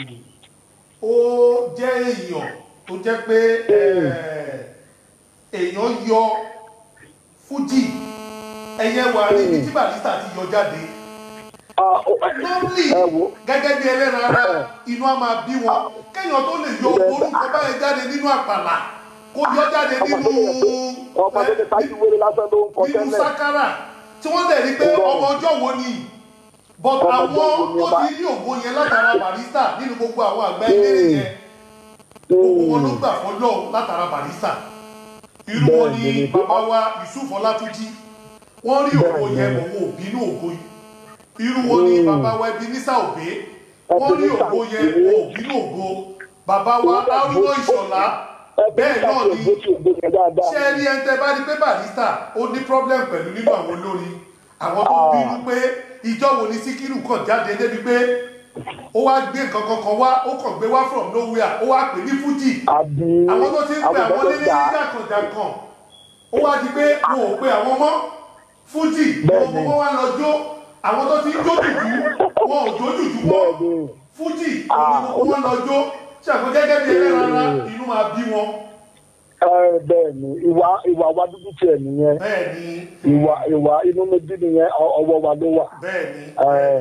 ó jẹ́ èèyàn tó jẹ́ pé ẹ̀, èèyàn yọ fújì ẹ̀yẹ wà níbi tí barista ti yọ jáde Ah, ó- normally ẹ wo gẹ́gẹ́ bí ẹlẹ́ran ara inú á máa bí wọn kéèyàn tó lè yọ orúkọ báyẹn jáde nínú àpàlà kó yọ jáde nínú ọmọ tó ti tájú wéré lásán ló ń kọ nínú tẹ́lẹ̀. sákárà tí wọ́n dẹ̀ rí pé ọmọ ọjọ́ wo ni but Ọmọ àwọn ọjọ́ wo ni tó ọba? ti rí ògo yẹn látara barista nínú gbogbo àwọn àgbà eléré yẹn gbogbo wọn ló gbà fọlọ́ látara barista irú wọn ni Bẹ́ẹ̀ni. bàbá wa yusuf ọlátúnjí wọ́n rí ògo yẹn mọ̀ wọn ò bínú ògo yìí irú wọn ni bàbá wa ebenisa òbé wọ́n rí ògo yẹn wọn ò bínú ògo bàbá wa arúgbó ìṣọ̀lá bẹ́ẹ̀ náà ni ṣé ẹ rí ẹni tẹ́ bá rí pé barista ó ní problem pẹ̀lú nínú àwọn olórin àwọn tó bínú pé ìjọ wo ni síkírù kàn jáde débi pé ó wá gbé nǹkan kankan wá ó kàn gbé wá from nowhere ó wá pè ní fújì àbí àwọn tó ti ń pè àwọn lélẹ́ ní jàkànjàkàn ó wá di pé wọn ò pe àwọn mọ́ fújì Bẹ́ẹ̀ni. gbogbo wọn wá lọ jó àwọn tó ti ń jó jùjú wọn ò jó jùjú mọ́ bẹ́ẹ̀ni fújì gbogbo wọn lọ jó ṣàkó gẹ́gẹ́ bí ẹlẹ́ran ara inú máa bí wọn ẹ bẹ́ẹ̀ni ìwà ìwà wa dúdú tiẹ̀ nìyẹn bẹ́ẹ̀ ni ìwà ìwà inú méjì nìyẹn ọ- ọwọ́ wa ló wà. bẹ́ẹ̀ ni Ẹ,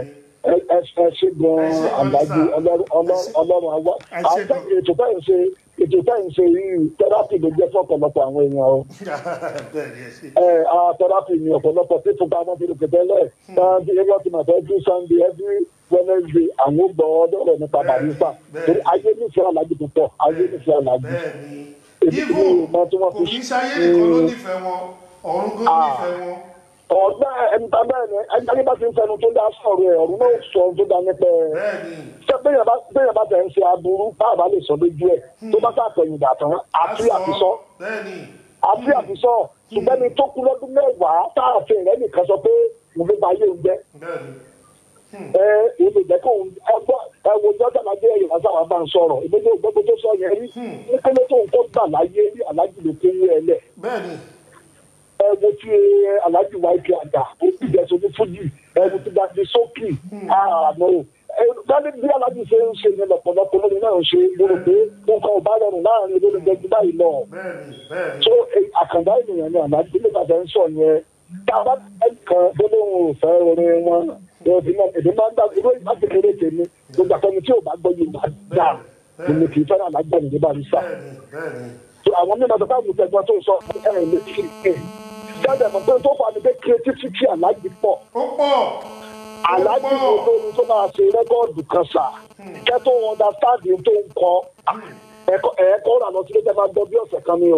ẹ ẹ ẹ ṣe gan àgbájú ọlọ́run ọlọ́run ọlọ́run àwa Ẹ ṣé àwọn gan. ètò bẹ́ẹ̀ ń ṣe ètò bẹ́ẹ̀ ń ṣe yìí tẹ́rápì ló jẹ́ fún ọ̀pọ̀lọpọ̀ àwọn èèyàn o bẹ́ẹ̀ ni ẹ ṣe. ẹ a tẹ́rápì ni ọ̀pọ̀lọpọ̀ tí fún báwọn ti lòkè tẹ́lẹ̀ náà bí ẹgbẹ́ ti máa fẹ́ every sunday every wednesday àwọn gbọ́ ọlọ́rọ̀ nípa Bẹ́ẹ̀ ni, barista bẹ́ẹ̀ torí ni. ayé nífẹ̀ẹ́ alájú púpọ̀ ayé nífẹ̀ẹ́ alájú bẹ́ẹ̀ ni Èmi ibo ò mọ tí wọ́n kò fi kí ń ṣayé nìkan ló Mm. nífẹ̀ẹ́ wọn ọ̀run gan Ah. nífẹ̀ẹ́ wọn. ọ̀gbẹ́ ẹni tá bẹ́ẹ̀ ni ẹni tá bá ti ń fẹnu tó dá sọ̀rọ̀ ẹ̀ ọ̀run náà sọ ohun tó dá nípa ẹ̀ bẹ́ẹ̀ ni ṣé bẹ́ẹ̀ bá bẹ́ẹ̀ bá tẹ̀ ń ṣe aburú báàbá lè sọ lójú ẹ̀ tó bá sàtẹ̀yìn dàtàn àti àtisọ́ bẹ́ẹ̀ ni àti àtisọ́ ṣùgbọ́n ní tó kú lọ́dún mẹ́wàá táàfin rẹ̀ nìkan sọ pé òun ló bá yé òun jẹ́ bẹ́ẹ̀ ni ẹ ẹ lè jẹ́ kó òun ẹgbọ́ ẹ wo jọ́jà lájẹ́ ẹ̀yìn lásán àwọn bá ń sọ̀rọ̀ ìgbésẹ̀ ògbógbó tó sọ yẹn rí nípele tó ń kó gbà láyé rí alájì ló kó wú ẹ lẹ̀ bẹ́ẹ̀ ni ẹ wo tí alájì wáyé kí àgbà ó ti jẹ̀sọ̀ ní fújì ẹ wo ti dàbí sókì àmọ́ gbọ́dọ̀ bí alájì ṣe ń ṣe yẹn lọ́pọ̀lọpọ̀ lórí náà ń ṣe lórí pé nǹkan ò bá rọrùn láàrin olórí gbẹgbẹ báyìí lọ bẹ́ẹ̀ ni bẹ́ẹ̀ ni tó àkàndá ènìyàn ni alájì nígbà tó ń sọ yẹn tá a bá kan tó lóun ò fẹ́ orin wọn èdè máa ń gbà irú láti kéré tèmi gbogbo àtọ́ni tí ò bá gbọ́ yìí máa dà èmi kì í fẹ́ràn alájà nìyẹn bá mi sá bẹ́ẹ̀ ni bẹ́ẹ̀ ni so àwọn mímọ tó káàmù tẹgbọn tó sọ ẹ ẹ lè fi ẹ jáde mọ pé tó fà ní pé creativity aláàjì pọ̀ ó pọ̀ aláàjì wo lórí tó máa ṣe rẹ́kọ́ọ̀dù kan sà kẹ́ tó understand tó ń kọ ẹ̀kọ́ ẹ̀kọ́ rà lọ sí ilé tẹ́ máa gbọ́ bí ọ̀sẹ̀ kan ni o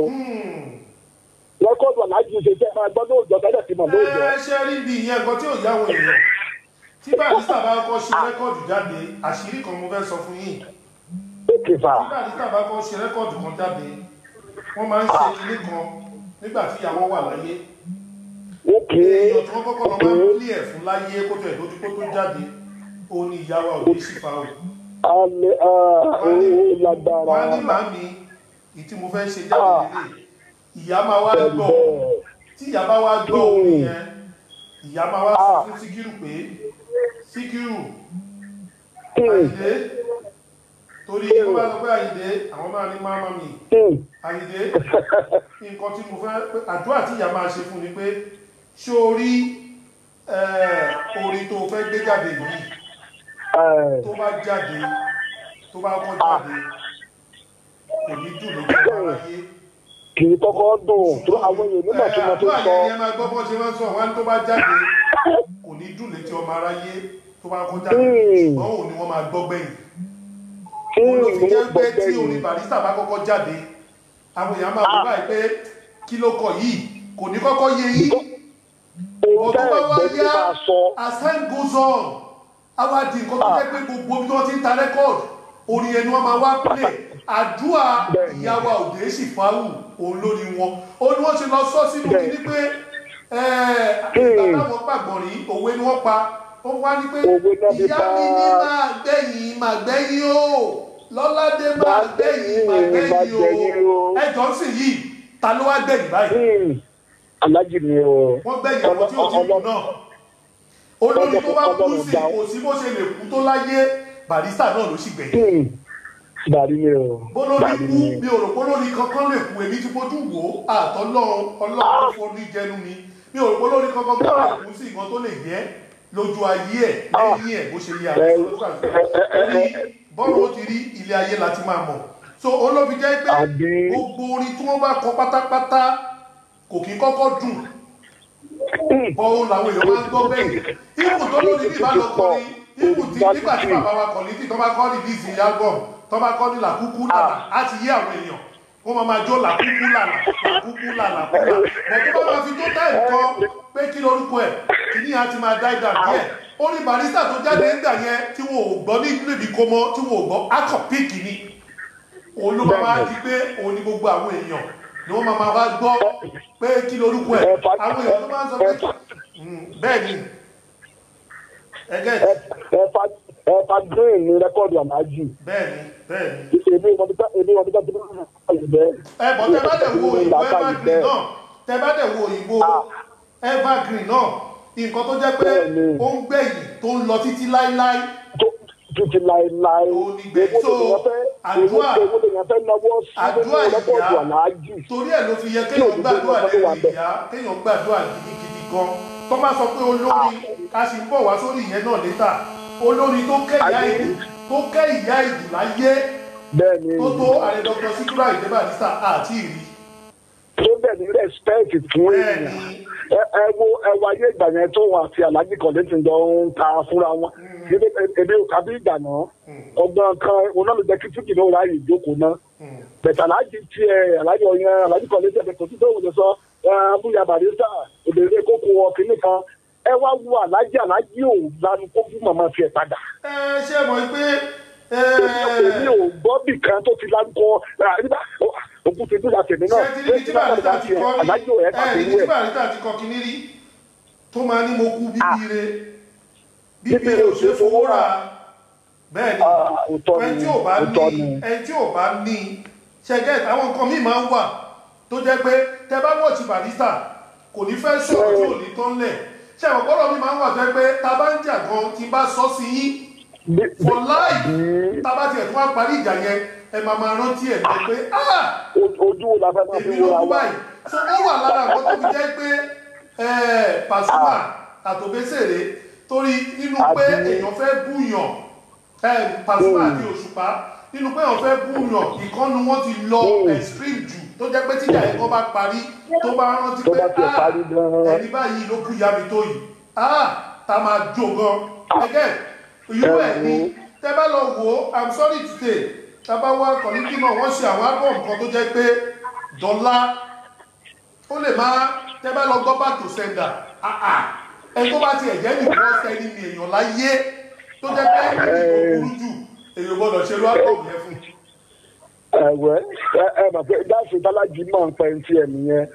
rẹ́kọ́ọ̀dù aláàjì ṣe tẹ́ máa gbọ́ lóòjọ́ tẹ́lẹ̀ tí mo lóòjọ́ ẹ ṣe rí bí ìyẹn nǹkan tí ò yáwó èèyàn tí barista bá kọ́ ṣe rẹ́kọ̀dù jáde àṣírí kan mo fẹ́ sọ fún yín òkè fà tí barista bá kọ́ ṣe rẹ́kọ̀dù kan jáde wọ́n máa ń ṣe kinní kan nígbà tí ìyàwó wà láyé òkè èèyàn tí wọ́n kọ́kọ́ lọ máa ń pílì ẹ̀ fún láyé kó tó ẹ̀ lójú kó tó jáde ó ní ìyàwó òde sífà o alẹ́ owó lágbára wọ́n á ní màámi ìtí mo fẹ́ ṣe jáde lélẹ̀ ìyá máa wá gbọ́ tí ìyá bá wá gbọ́ orin yẹn ìyá máa wá sọ fún síkírù pé síkírù àyìndé torí wọ́n bá sọ pé àyìndé àwọn máa ní máa mi àyìndé nǹkan tí mo fẹ́ pé àdúrà tí ìyá máa ṣe fún ni pé ṣé o rí eh, orin tó fẹ́ gbé jáde yìí tó bá jáde tó bá kọ́ jáde kò ní dùn lójú ọmọ aráyé kì í kọ́kọ́ dùn tó àwọn èèyàn nígbà tí wọ́n tó àdúrà sọ yẹn ni ẹ máa gbọ́ bọ́ ṣe máa ń sọ wọn tó bá jáde kò ní dùn létí ọmọ aráyé tó bá kọ́ jáde ṣùgbọ́n òun ni wọ́n máa gbọ́ gbẹ̀yìn kí òun ló fi ìwé jẹ́ pé tí gbọ́gbẹ́ orin yìí barista bá kọ́kọ́ jáde àwọn èèyàn máa wọ báyìí pé kí ló kọ yìí kò ní kọ́kọ́ yé yín ohun ọ̀tọ́ tẹ́ bá wá ẹ̀gbẹ́ tí yá máa sọ as time goes on àwa di nǹkan tó jẹ́ pé gbogbo ibi tí wọ́n ti ń ta rẹ́kọ̀d orin ẹni wọ́n máa wá play àdúrà Bẹ́ẹ̀ni. ìyàwó òde sì fáwù òun lórí wọn ó ní wọ́n ṣe lọ sọ sínú Bẹ́ẹ̀ni. kíní pé ìgbà táwọn gbàgbọ́n rí òwe ni wọ́n pa ó wá ní pé Òwe náà fi ìyá pa. mi ní máa gbẹ̀yìn máa gbẹ̀yìn o lọ́ládé máa Máa gbẹ̀yìn máa gbẹ̀yìn, máa gbẹ̀yìn gbẹ̀yìn o o. ẹjọ́ sì yìí ta ló wá gbẹ̀yìn báyìí Hmm, alájì ni o wọ́n gbẹ̀yìn àwọn tí ó ti kú náà olórí tó bá kú sí kò sí bó ṣe lè kú tó láyé barista náà ló sì gbẹ̀yìn Hmm, bàrí ni o bólórí bàrí kú ni mi ò rò bólórí kankan lè kú èmi ti fojú wò ó àtọ́lọ́run ọlọ́run tó forí jẹnu mi mi ò rò bólórí kankan tó lè kú sí nǹkan tó lè yẹ lójú ayé ẹ̀ lẹ́yìn ẹ̀ bó ṣe yẹ àwọn orí bọ́ọ̀lù ó ti rí ilé ayé láti máa mọ̀ so olóbi jẹ́ pé Àbí. gbogbo orin tí wọ́n bá kọ pátápátá kò kí kọ́kọ́ dùn bọ́ọ̀ làwọn èèyàn máa ń gbọ́ bẹ́ẹ̀ ibù tó lórí bí ìbálò kọrin ibù tí nígbà tí bàbá wa kọ̀ létí tó bá kọ́ ní bíìsì album tó bá kọ́ ní làkúkú lànà á ti yé àwọn èèyàn wọ́n máa máa jó làkúkú lànà làkúkú lànà kúlà bọ̀ tó bá máa fi tó táì kọ́ pé kí lorúkọ ẹ̀ kí ní a ti máa dá ìdá díẹ̀ ó ní barista tó jáde ń gbà yẹn tí wọn ò gbọ́ ní níbi kó mọ́ tí wọn ò gbọ́ akọ̀ píìkì ni òun ló máa máa di pé òun ni gbogbo àwọn èèyàn ni wọ́n máa máa wá gbọ́ pé kí lorúkọ ẹ̀ àwọn èèyàn tó máa ń sọ pé "Mm, bẹ́ẹ̀ ni ẹgẹ́ ẹ̀fà ẹ̀fà green ni rẹ́kọ̀dù alájì bẹ́ẹ̀ ni bẹ́ẹ̀ ni èmi wọn bí ká èmi wọn bí ká tó bá yìí bẹ́ẹ̀. ẹ bọ̀ tẹ bá dẹ̀ wo òyìnbó evergreen náà tẹ bá dẹ̀ wo òyìnbó evergreen náà nǹkan tó jẹ́ pé Bẹ́ẹ̀ni. ó ń gbẹ̀yìn tó ń lọ títí láíláí tó títí láéláé Ó ní gbé- èwo so, lèèyàn fẹ́ àdúrà- èwo lèèyàn fẹ́ lọ́wọ́ sí àdúrà nínú rẹ́kọ̀dù ìyá alájì. torí ẹ̀ ló fi yẹ kéèyàn gbàdúrà lẹ́nu ìyá kéèyàn gbàdúrà gidigidi gan tó bá sọ pé olórí ká sì ń bọ̀ wá sórí ìyẹn náà létà olórin tó kẹ́ ìyá Ayé. ìlú tó kẹ́ ìyá ìlú láyé bẹ́ẹ̀ ni tó tó ààrẹ dr síkúrò àyè barista àti ìrí tó bẹ̀ ní respect fún bẹ́ẹ̀ èèyàn ni ẹ ẹ wo ẹ wo ayé ìgbà yẹn tó wọn àti alájí kọ̀lé ti jọ ń ta fúnra wọn ebi ebi ò kábí ìgbà náà ọgbọ́n kan òun náà ló jẹ́ kí fújì náà ráàyè ìjókòó náà bẹ̀tẹ̀ alájí tiẹ̀ alájí ọ̀yàn alájí kọ̀lé tiẹ̀ kò tí tó wù lọ sọ ẹ, abúlé barista òdèrè kókó ọkìnrin kan ẹ wá wo alájí alájí ò lanu kó fún màmá tiẹ̀ padà ẹ ṣe mọ̀ pé ẹ, èmi ò gbọ́ bì kan tó ti lanu kọ nígbà òkú ti dúdà tèmi náà ṣé tí ní tí barista ti kọ́ ní alájí ò yẹ ká ẹ fi ní wú tí ẹ̀. barista ti kọ́ kíní rí tó máa ní mo kú bíbí re bíbí Bíbí re ò ṣe fowó rà bẹ́ẹ̀ ni Ah, òótọ́ ẹni ni, tí ò bá òótọ́ ní ni. ẹni tí ò bá ní ṣẹgẹ́ àwọn nǹkan míì máa ń wà tó jẹ́ pé tẹ bá wọ̀ọ̀tì barista kò ní fẹ́ sọ̀rọ̀ tí ò ní tán lẹ̀ ṣe àwọn gbọ́dọ̀ mi máa ń wà tó jẹ́ pé ta bá ń jà gan tí n bá sọ sí yín Bí- for life bí- tá a bá tiẹ̀ tún wá parí ìjà yẹn ẹ máa máa rántí ẹ̀ lọ pé ah o- ojú wo la fẹ́ máa fi èmi ló wúra kú wa báyìí so ó wà lára àwọn tó fi jẹ́ pé eh, Pasuma àtòbésèré torí nínú pé Àbí- èèyàn fẹ́ búyàn eh, Pasuma àti Òṣùpá nínú pé èèyàn fẹ́ búyàn ìkànnì wọn ti lọ Mm. extreme jù tó jẹ́ pé tíjà ẹ̀kọ́ bá parí tó bá rántí Tó pé bá tiẹ̀ parí gan-an. ẹni báyìí ló kú ìyá mi tó yìí ah tá a máa jó gan ẹgẹ́ irú ẹ̀ ni tẹ́ bá lọ wò ó i'm sorry to say tá a bá wá kọ̀líkì náà wọ́n ṣe àwọn album kan tó jẹ́ pé dọ́là ó lè máa tẹ́ bá lọ gbọ́ back to sender ah ah ẹni tó bá tiẹ̀ jẹ́ nìkan ọ̀sẹ̀ ni mi èèyàn láyé tó jẹ́ pé ẹni tó burú jù èèyàn gbọ́dọ̀ ṣe ló album yẹn fún ẹ̀wẹ́ ẹ ẹ mọ̀ pé dáàsì bálájì mọ̀ ń pẹ́ ti ẹ̀ nìyẹn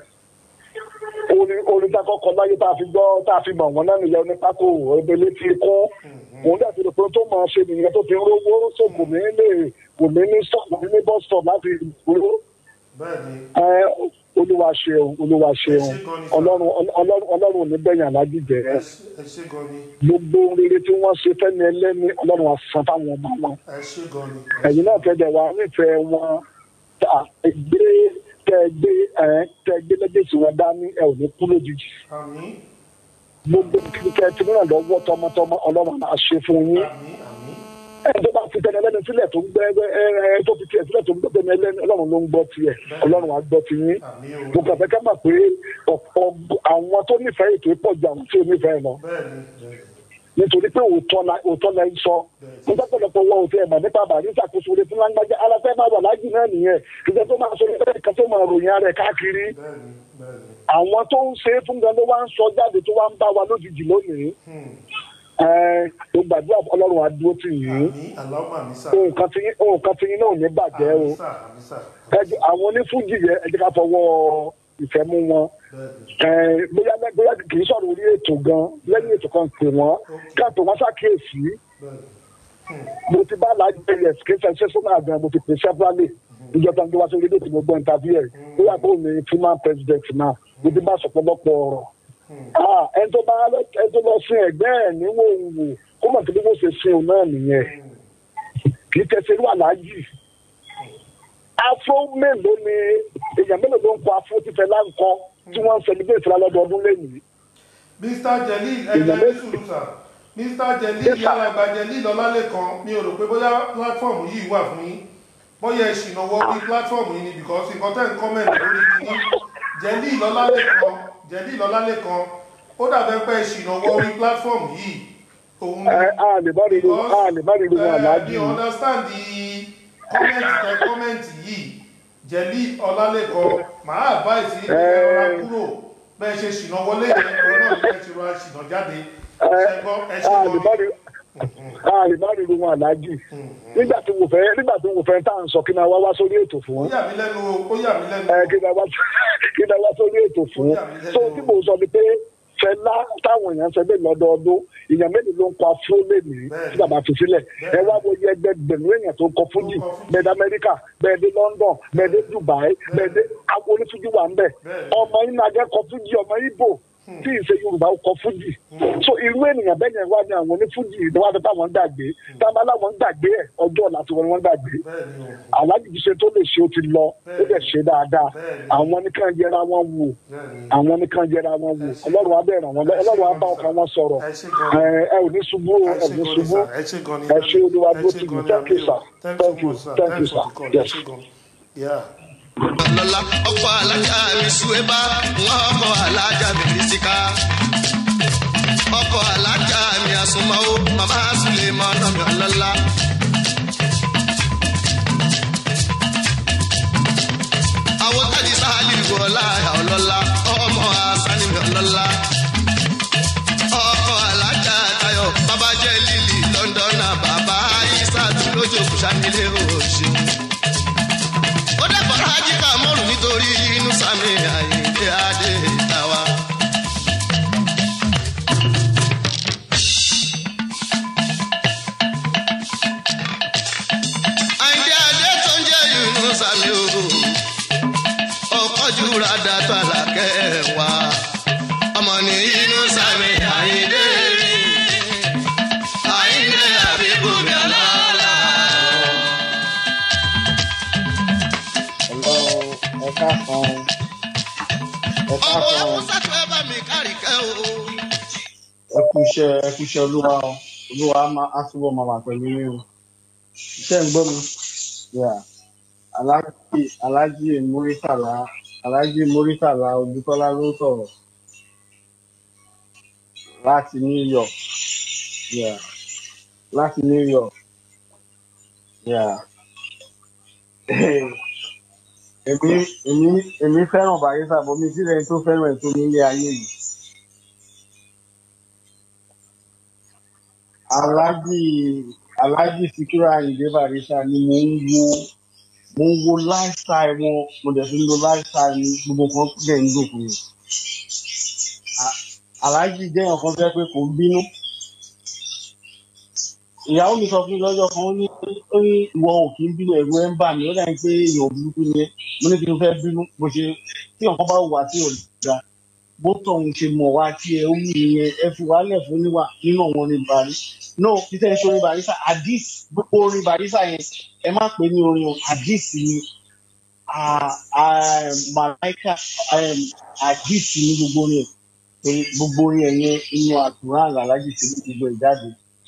orin orin tá a kọ́kọ́ láyé tá a fi gbọ́ tá a fi mọ̀ wọ́n náà nìyẹn ní pákó ebele ti kún òun dẹ̀ ti rò pé tó máa ṣe nìyẹn tó fi ń rówó tó kò ní lè kò ní ní stop kò ní ní bus stop láti rówó bẹ́ẹ̀ ni ẹ olúwa ṣeun olúwa ṣeun Ẹ ṣé gan ni sir. ọlọ́run ọlọ́run ọlọ́run ò ní bẹ̀yàn alájíjẹ́ ẹ ṣé- ẹ ṣé gan ni gbogbo rere tí wọ́n ṣe fẹ́ni ẹlẹ́ni ọlọ́run àsan fáwọn ọmọ wọn ẹ ṣé gan ni ẹ̀yin náà tẹ̀lé wa nífẹ̀ẹ́ wọn tá ẹ gbé tẹ gbé ẹ tẹ gbé lẹ́gbẹ̀sì wọn dání ẹ ò ní kú lójijì àmín gbogbo kíkẹ́ tí wọ́n lọ́wọ́ tọmọtọmọ ọlọ́run máa ṣe fún yín àmín àmín ẹ tó bá fi tẹ̀lé ẹlẹ́ni sílẹ̀ tó ń gbẹ́ ẹ ẹ tó fi tiẹ̀ sílẹ̀ tó ń gbẹ́ tẹ̀lé ẹlẹ́ni ọlọ́run ló ń gbọ́ tiẹ̀ ọlọ́run á gbọ́ ti yín àmín o mo kàn fẹ́ ká mọ̀ pé ọ̀pọ̀ àwọn tó nífẹ̀ẹ́ ètò pọ̀ ju àwọn tí ò nífẹ̀ẹ́ lọ bẹ́ẹ̀ ni bẹ́ẹ̀ ni. nítorí pé òótọ́ la òótọ́ la ń sọ mo dápọ̀lọpọ̀ wọ òtí ẹ̀mọ̀ nípa bàrí ìṣàkóso orí fún lágbájá aláfẹ́ máa wà lájì náà nìyẹn ìjọ tó máa sọ ní bẹ́ẹ̀ kan tó máa ròyìn ara ẹ̀ káàkiri bẹ́ẹ̀ ni bẹ́ẹ̀ ni àwọn tó ń ṣe é fún gan ló wá ń sọ jáde tó wá ń bá wa lójijì lónìí Hmm. ẹ mo gbàdúrà ọlọ́run àdúró tì yín àmín aláwọ̀ àmì sà ohun kan tí yín ohun kan tí yín náà ò ní bàjẹ́ o àmì sà àmì sà ẹ jẹ́- àwọn onífújì yẹn ẹ jẹ́ ká fọwọ́ ìfẹ́ mú wọn bẹ́ẹ̀ ni ẹ bóyá bóyá kì í sọ̀rọ̀ orí ètò gan lẹ́yìn ètò kan pè wọ́n ká pè wọ́n ṣàkíyèsí bẹ́ẹ̀ ni mo ti bá aláàjì ẹyẹ kéṣẹ ṣẹṣọnà gan mo ti pè severally ìjọba ìjọba sórí rédíò tí mo gbọ́ interview ẹ̀ ó yà kó ní former president náà mo ti bá sọ̀pọ̀lọpọ̀ ọ̀rọ̀ Ah, ẹni tó bá ẹni tó lọ sin ẹgbẹ́ ẹ̀ níwò wò kó mọ̀ tó bí wọ́n ṣe sin òun náà nìyẹn kì í tẹ̀sí irú aláàjì afro mélòó ni èèyàn mélòó ló ń kọ afro títẹ láǹkọ tí wọ́n ń celebrate ìfúnra lọ́dọọdún lẹ́yìn mr jelil Èèyàn ẹgbẹ́ méjì. sùúrù sà mr jelil Yes, sir. yàrá àgbà jelil ọlálẹ́kan mi ò rò pé bóyá pílátífọ̀mù yìí wà fún yín bóyá ìṣìnà wọ orí pílátífọ̀mù yìí ni because nǹkan tẹ́ ń kọ́mẹ̀ntì lórí kìíní jelil ọlálẹ́kan jelil ọlálẹ́kan ó dàbẹ́ pé ìṣìnà wọ orí pílátífọ̀mù yìí òun ni ẹ a lè má rí irú a lè má rí irú wọn aláàjì mi understand the comment tẹ comment yìí jelil ọlálẹ́kan màá advice yín pé ẹ rọra kúrò bẹ́ẹ̀ ṣe ṣìnà wọlé yẹn òun náà ní ẹ ti rọra ṣìnà jáde ṣẹgbọ́n ẹ ṣe a lè má gan rí a lè má rí irú wọn aláàjì nígbà tí mo fẹ́ nígbà tí mo fẹ́ tá à ń sọ kí náà wá wá sórí ètò ó fún yà mí lẹ́nu o ó yà mí lẹ́nu ẹ o kí náà wá kí náà wá sórí ètò fún Ó yà mí lẹ́nu. so tí mo sọ ni pé fẹlá táwọn èèyàn ṣe bẹ́ẹ̀ lọ́dọọdún èèyàn mélòó ló ń kọ afro lẹ́nìí Bẹ́ẹ̀ni. tí bàbá fi sílẹ̀ ẹ Bẹ́ẹ̀ni. wá wo yẹ ẹgbẹgbẹ̀rún èèyàn tó kọ fújì Tó kọ fújì. bẹ́ẹ̀ dé amẹ́ríkà bẹ́ẹ̀ dé london bẹ́ẹ̀ dé dubai bẹ́ẹ̀ dé àwọn onífújì wà ń bẹ̀ Bẹ́ẹ̀ni. ọmọ yín náà jẹ́ kọ fújì ọmọ ibo tí ìṣe yorùbá ó kọ fújì so irú ènìyàn bẹ́ẹ̀ yẹn wá ní àwọn onífújì ìdánwò táwọn ń gbàgbé táwọn aláwọn ń gbàgbé ẹ̀ ọjọ́ ọ̀la tí wọ́n ń gbàgbé aláàjì ti ṣe tó lè ṣe ó ti lọ ó dẹ̀ ṣe dáadáa àwọn nìkan yẹra wọn wò àwọn nìkan yẹra wọn wò ọlọ́run á bẹ̀rẹ̀ wọn ọlọ́run á bá ọkàn wọn sọ̀rọ̀ ẹ ẹ ò ní ṣubú o, ẹ ò ní ṣubú ẹ ṣe olúwa dúró tì mí thank you sir thank you thank you sir yes. Yeah. lọ́la ọkọ̀ alájà mi ṣùwébà wọ́n ọkọ̀ alájà mi bísíká. ọkọ̀ alájà mi àsùnmọ́wó màmá sùlẹ̀mọ́ ọ̀nà mi ọlọ́lá. àwọn tàbí sáálì wọlá ọlọ́lá ọmọ asani mi ọlọ́lá. ọkọ̀ alájà tayọ̀ bàbá jẹ́ lílì lọ́ndọ̀nà bàbá isatu lójókòó sanilé òṣèlú ó dẹ́kọ̀ rájí ká mọ́rùn nítorí inú sami àyíké adé tàwa. àyíké adé tó ń jẹ́ inú sami o ọkọ̀ jura dàtọ̀ àlàkẹ́ wa ọmọ ní inú sami àyíké rí àyíké àbíkú mi ọlọ́lá. Hello, ẹ káàsán. Ẹ ọmọ káàsán. musa tó ẹ bá mi kárì kẹ́ o. Ẹ kú iṣẹ́ ẹ kú iṣẹ́ olúwa o. Olúwa á máa á túbọ̀ máa wà pẹ̀lú yín o. Iṣẹ́ ń gbọ́ mi. Yeah. Aláàjì Aláàjì Múrítàlá Aláàjì Múrítàlá Ojútọ́lá ló sọ̀rọ̀ láti New York. Yeah. Láti New York. Yeah. Èmi èmi èmi fẹ́ràn Bàrísà bọ́ mi sílẹ̀ ẹni tó fẹ́ràn ẹ̀ tó nílé ayé yìí. Aláàjì Aláàjì Síkírù Àyìndé Bàrísà ni mò ń wo mo ń wo lifestyle wọn mo dẹ̀ fi ń lo lifestyle mi gbogbo nǹkan dẹ̀ ń dùn fún mi. A- Aláàjì jẹ́ èèyàn kan fẹ́ pé kò ń bínú. Ìyàwó mi sọ fún mi lọ́jọ́ kan ó ní ó ní ìwọ ò kí ń bínú ẹ̀rù ẹ̀ ń bà mí ó dàbí pé èèyàn burúkú ni ẹ́ mo ní kí n fẹ́ bínú bó ṣe tí nǹkan bá wà tí ò da bó tọ̀hún ṣe mọ̀ wá tí ẹ ó wù yẹn ẹ fi wálẹ̀ fún níwà nínú àwọn orin bàrí no títẹ̀ ṣe orin bàrísà àdìs gbogbo orin bàrísà yẹn ẹ má pè ní orin o àdìs ni à- à- màláìkà um, àdìs ni gbogbo orin ẹ̀ pé gbogbo orin ẹ̀ yẹn inú àkùrán làlájì ti ní gbogbo ẹ̀ jáde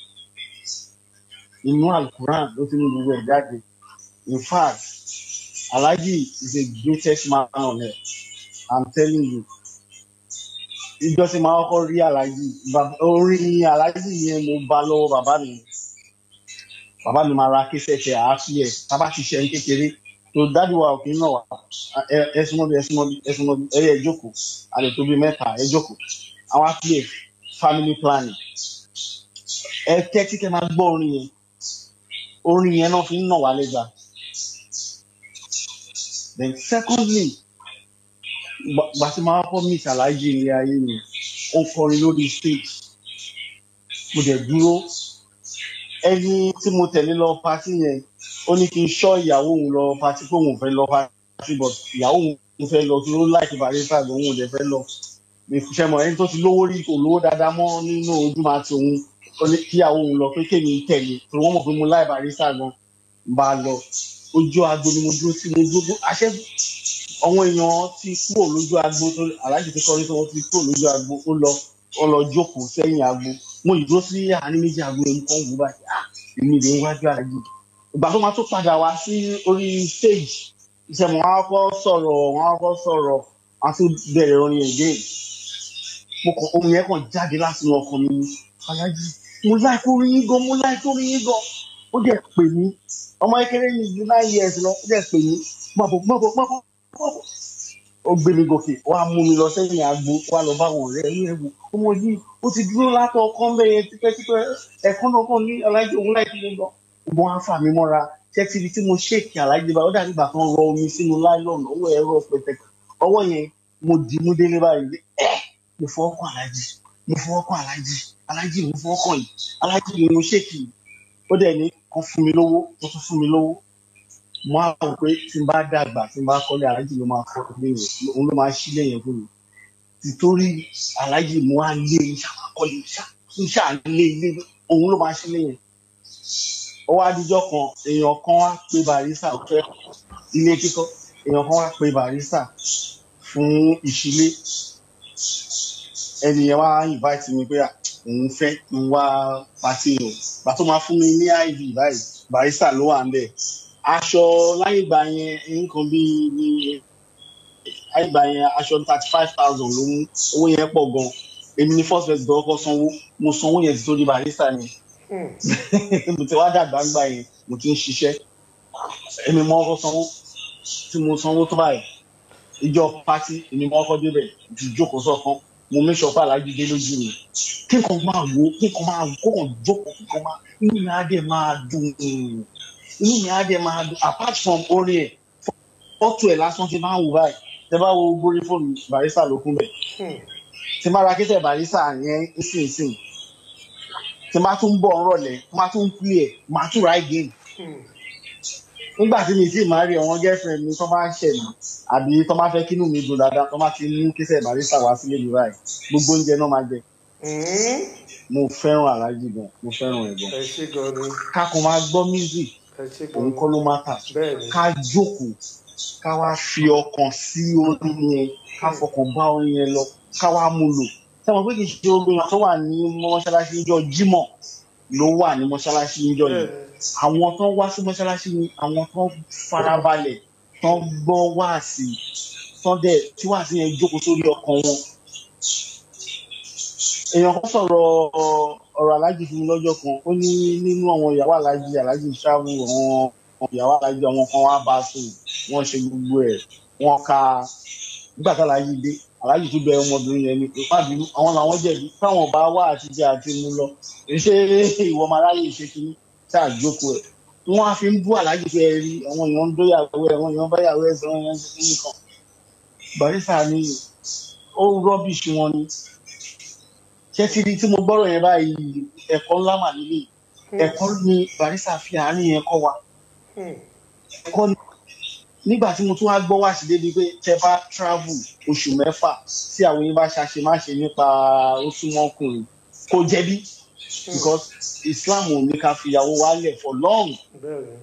inú àkùrán ló ti ní gbogbo ẹ̀ jáde in fact alhaji is the greatest man on earth i'm telling you ìjọ tí màá kọ́kọ́ rí alhaji bàb- orin alhaji yẹn mo bá lọ́wọ́ bàbá mi bàbá mi máa ra kíṣẹ̀ṣẹ̀ àáfíẹ̀ tábà ṣiṣẹ́ ní kékeré tó dájú wa òkè náà wà ẹ- ẹ súnmọ́ bí ẹ súnmọ́ bí ẹ súnmọ́ bí ẹ yẹ jókòó àlè tó bí mẹ́ta ẹ jókòó àwọn àfíẹ̀ family planning ẹ tẹ́tí kẹ́ máa gbọ́ orin yẹn orin yẹn náà fi ń nà wá lẹ́gbàá then secondly gba gba tí máa kọ́ miss alhaji ilé ayé mi ó ń kọrin lórí stage mo dẹ̀ dúró ẹni tí mo tẹ̀lé lọ pati yẹn ó ní kí n ṣọ́ ìyàwó òun lọ pati pé òun ò fẹ́ lọ pati but ìyàwó òun fẹ́ lọ tó láìkí barista lòun ò dẹ̀ fẹ́ lọ ìfúnṣẹ́ mọ̀ ẹni tó ti lówó rí kò lówó dáadáa mọ́ nínú ojúmọ́ àti òun ó ní kíyàwó òun lọ pé kémi tẹ̀lé torí wọ́n mọ̀ pé mo láì barista gan bá a lọ ojú agbo ni mo dúró sí mo dúró àṣẹ àwọn èèyàn ti kúrò lójú agbo tó aláàjì ti kọrin tó wọn ti kúrò lójú agbo ó lọ wọn lọ jókòó sẹ́yìn agbo mo yìí dúró sí àárín méjì agbo yẹn kàn wú báyìí ah èmi rè ń wájú aláàjì ìgbà tó máa tó padà wá sí orí stage iṣẹ́ mo wá kọ́ sọ̀rọ̀ wọ́n á kọ́ sọ̀rọ̀ wọ́n á tún bẹ̀rẹ̀ orin again mo kàn ohun yẹn kàn jáde láti inú ọkàn mi ni aláàjì mo láìkó orin yín gan mo láìkó orin yín gan ó dẹ̀ pè mí ọmọ kékeré yìí ju nine years lọ ó dẹ̀ pè mí mọ̀bọ̀ mọ̀bọ̀ mọ̀bọ̀ mọ̀bọ̀ ó gbé mi gòkè wá mú mi lọ sẹ́yìn agbo wá lọ bá wọn ọ̀rẹ́ ẹ̀yìn ẹ̀wò ọmọ yìí ó ti dúró látọ̀ ọkàn bẹ́ẹ̀ yẹn tipẹ́tipẹ́ ẹ̀kọ́ náà kàn ní aláìjọ òun láì fi lọ gbọ́n á fà mí mọ́ra ṣẹ́tìrì tí mo ṣèkì aláìjọ bá ó dàbí ìgbà kan rọ omi sínú láìlọ́ọ̀nù ọwọ́ ẹ̀rọ pẹ̀tẹ̀kẹ̀ ọwọ́ yẹn mo dì mú délé báyìí ẹ́ mo fọwọ́ kàn aláìjì mo fọwọ́ kàn aláìjì aláìjì mo fọwọ́ kàn yìí aláìjì ni mo ṣèkì ó dẹ̀ ní kan fún mi lówó ó tún fún mi lówó mo á rò pé tí n bá dàgbà tí n bá kọ́lé aláàjì ló máa kọ́ ilé yẹn òun ló máa ṣílé yẹn fún mi títorí aláàjì mo wá lé iṣẹ́ àkọlé iṣẹ́ àlé ilé òun ló máa ṣe lé yẹn ó wá díjọ́ kan èèyàn kan wá pé barista fẹ́ ilé kíkọ́ èèyàn kan wá pé barista fún ìṣílé ẹnìyẹn wá invite mi pé à, òun fẹ́ kí n wá pàtí o gbà tó máa fún mi ní iv báyìí barista ló wà ń bẹ̀ aṣọ láyé ìgbà yẹn nǹkan bíi ní láyé ìgbà yẹn aṣọ thirty five thousand ló mú owó yẹn pọ̀ gan èmi ní first first dọ́kọ́ sanwó mo sanwó yẹn ti tó di barista yẹn mo ti wá dàgbà ńgbà yẹn mo ti ń ṣiṣẹ́ èmi mọ ọkọ sanwó tí mo sanwó tó báyìí ìjọ pátí èmi mọ ọkọ débẹ̀ ti jókòó sọ̀kan mo make sure pé aláàjì dé lójú mi kí nǹkan máa wò ó kí nǹkan máa wò kó kàn jókòó kí nǹkan máa inú mi á dẹ̀ máa dùn inú mi á dẹ̀ máa dùn apart from orin ẹ̀ fọ́tò ẹ̀ lásán ti máa ń wò báyìí tẹ bá wo gbórí fóònù barista ló kún bẹ̀ tí máa ra kétẹ̀ barista yẹn nísinsìn tí máa tún bọ̀ ńrọ̀lẹ́ máa tún play ẹ̀ máa tún ra again nígbà tí mi sì máa rí àwọn girlfriend mi tó máa ń ṣẹ̀ mí àbí tó máa fẹ́ kínú mi dùn dáadáa tó máa ti ní kétẹ̀ barista wá sílé mi báyìí gbogbo oúnjẹ náà máa jẹ mo fẹ́ràn aláàjì gan mo fẹ́ràn ẹ̀ gan ẹ ṣe gan ni ká kó máa gbọ́ music ẹ ṣe gan òun ni kọ́ ló máa tà bẹ́ẹ̀ ni ká jókòó ká wá fi ọkàn sí orin yẹn ká fọkàn bá orin yẹn lọ ká wá mú lò sẹ́wọ̀n pé kì í ṣe orin tó wà ní mọ́ṣáláṣí níjọ́ jímọ̀ ló wà ní mọ́ṣáláṣí níjọ́ bẹ́ẹ̀ yẹn ni àwọn tó wá sí mọ́ṣáláṣí ni àwọn tó farabalẹ̀ tó gbọ́ wáàsí tó dẹ̀ tí wáàsí yẹn jókòó sórí ọkàn wọn èèyàn kan sọ̀rọ̀ ọ̀rọ̀ aláàjì fún mi lọ́jọ́ kan ó ní nínú àwọn ìyàwó aláàjì aláàjì ṣáàbù àwọn ìyàwó aláàjì àwọn kan wá bá a sùn wọ́n ṣe gbogbo ẹ̀ wọ́n ka nígbà tá aláàjì dé aláàjì tó bẹ ọmọbìnrin yẹn ni pé má bínú àwọn làwọn jẹ̀bi táwọn bá wá àtijọ́ àti mú lọ ṣé ìwọ ọmọ aráyè ṣe kínní tá a jókòó ẹ̀ wọ́n á fi ń bú aláàjì pé ẹ rí àwọn èèyàn ń dóyàwó ẹ̀ àwọn èèyàn báyàwó ẹ̀ sọ wọn ṣe kínní kan barista ni ó rọ́bìṣì wọn ni ṣé tí tí mo gbọ́rọ̀ yẹn báyìí ẹ̀kọ́ ńlá mà nílé ẹ̀kọ́ ni barista fi àárín yẹn kọ́ wa ẹ̀kọ́ ni nígbà tí mo tún wá gbọ́ wá sí débi pé tẹ bá travel oṣù mẹ́fà tí àwọn yín bá ṣàṣe má ṣe nípa ó súnmọ́ ọkùnrin kò jẹ̀bi because Islam ò ní ká fìyàwó wálẹ̀ for long bẹ́ẹ̀ ni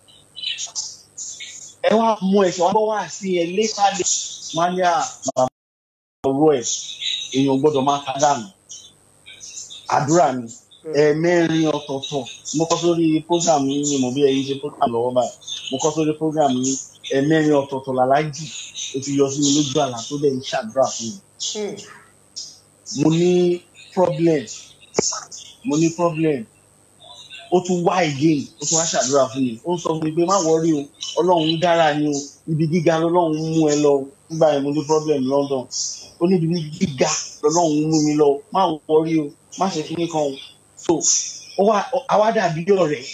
ẹ wá mú ẹ̀ṣẹ̀ wá gbọ́ wá sí ẹ létà lè má ní àbàbà ọ̀rọ̀ ẹ̀ èèyàn gbọ́dọ̀ máa ká dànù àdúrà ni ẹ̀ẹ̀mẹ́rin ọ̀tọ̀ọ̀tọ̀ mo kọ́ sórí program yín ni mo bí ẹyin ṣe program lọ́wọ́ báyìí mo kọ́ sórí program yín ẹ̀ẹ̀mẹ́rin ọ̀tọ̀ọ̀tọ̀ làlájì ó ti yọ sí mi lójú àlá tó dẹ̀ ń ṣàdúrà fún mi mo ní problem mo ní problem ó tún wá again ó tún wá ṣàdúrà fún mi ó ń sọ fún mi pé má wọrí o ọlọ́run ń dára ni o ibi gíga lọ́lọ́run ń mú ẹ lọ nígbà yẹn mo ní problem London ó ní ibi gíga lọ́lọ́run ń mú mi lọ má wọrí o má ṣe kíní kan o so ó wá àwa dàbí ọ̀rẹ́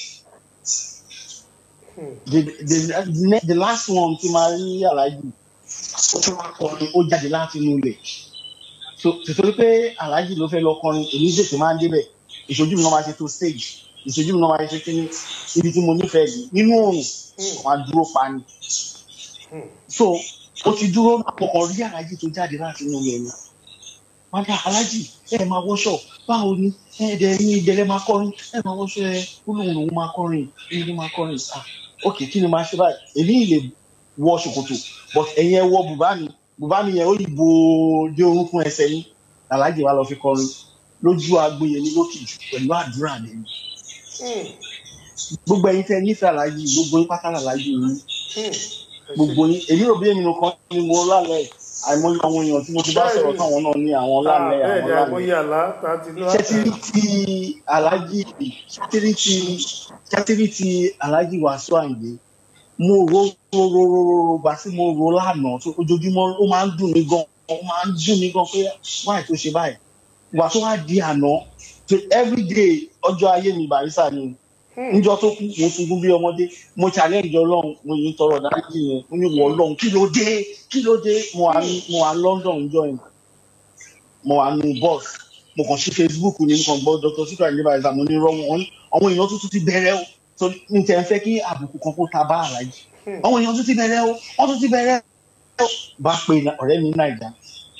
the the the the last one tí máa rí aláàjì ó tún wá kọrin ó jáde láti inú ilẹ̀ so tìtorí pé aláàjì ló fẹ́ lọ kọrin èmi tètè máa ń débẹ̀ ìṣojú mi náà máa ṣe tó stage ìṣojú mi náà máa ṣe kíní ibi tí mo nífẹ̀ẹ́ yìí nínú oòrùn wọn á dúró pa ni so ó ti dúró àpọkàn rí aláàjì tó jáde láti inú ilẹ̀ ni wọn dá aláàjì ẹ máa wọṣọ báwo ni ẹ dẹ ní ìdẹlẹ máa kọrin ẹ máa wọṣọ ẹ ó lóun lòun máa kọrin èyí ló máa kọrin ah ok kí ni máa ṣe báyìí èmi ì lè wọ ṣòkòtò but ẹ̀yin ẹ wọ bùbá mi bùbá mi yẹn ó yìí bo dé orúnkún ẹsẹ̀ yín aláàjì wa lọ fi kọrin lójú agbo yẹn ní lókìjù pẹ̀lú àdúrà lẹ́yìn gbogbo ẹ̀yin tẹ́ nífẹ̀ẹ́ aláàjì gbogbo yín pátá aláàjì yín gbogbo yín èmi rò bí èmi nìkan ni mo lálẹ́ àìmọye àwọn èèyàn tí mo ti bá sọ̀rọ̀ táwọn náà ní àwọn lálẹ́ bẹ́ẹ̀ àwọn ni lálẹ́ àmọ́yé àlá tá a ti ní ṣẹ́tírí ti aláàjì ṣẹ́tírí ti ṣẹ́tírí ti aláàjì wàásù àyè mo ro ro ro ro ro ro gbà tí mo ro lánàá tó ojoojúmọ́ ó máa ń dùn mí gan ó máa ń dùn mí gan pé wáì tó ṣe báyìí wà tó wá di àná to everyday ọjọ́ ayé mi barisa ni níjọ́ tó kú mo sunkún bí ọmọdé mo challenge ọlọ́run mo yìí ń tọrọ dáríjì yẹn mo ní wọ ọlọ́run kí ló dé kí ló dé mo wà ní mo wà ní London níjọ́ yẹn mo wà ní bus mo kàn sí Facebook ní mo kàn gbọ́ Dr. Sikiru Ayinde Barrister mo ní rọ́wọ́ wọn àwọn èèyàn tuntun ti bẹ̀rẹ̀ o so n tẹ̀ ń fẹ́ kí àbùkù kan kó ta bá àlàyé àwọn èèyàn tún ti bẹ̀rẹ̀ o wọ́n tún ti bẹ̀rẹ̀ o bá pe ọ̀rẹ́ mi Naija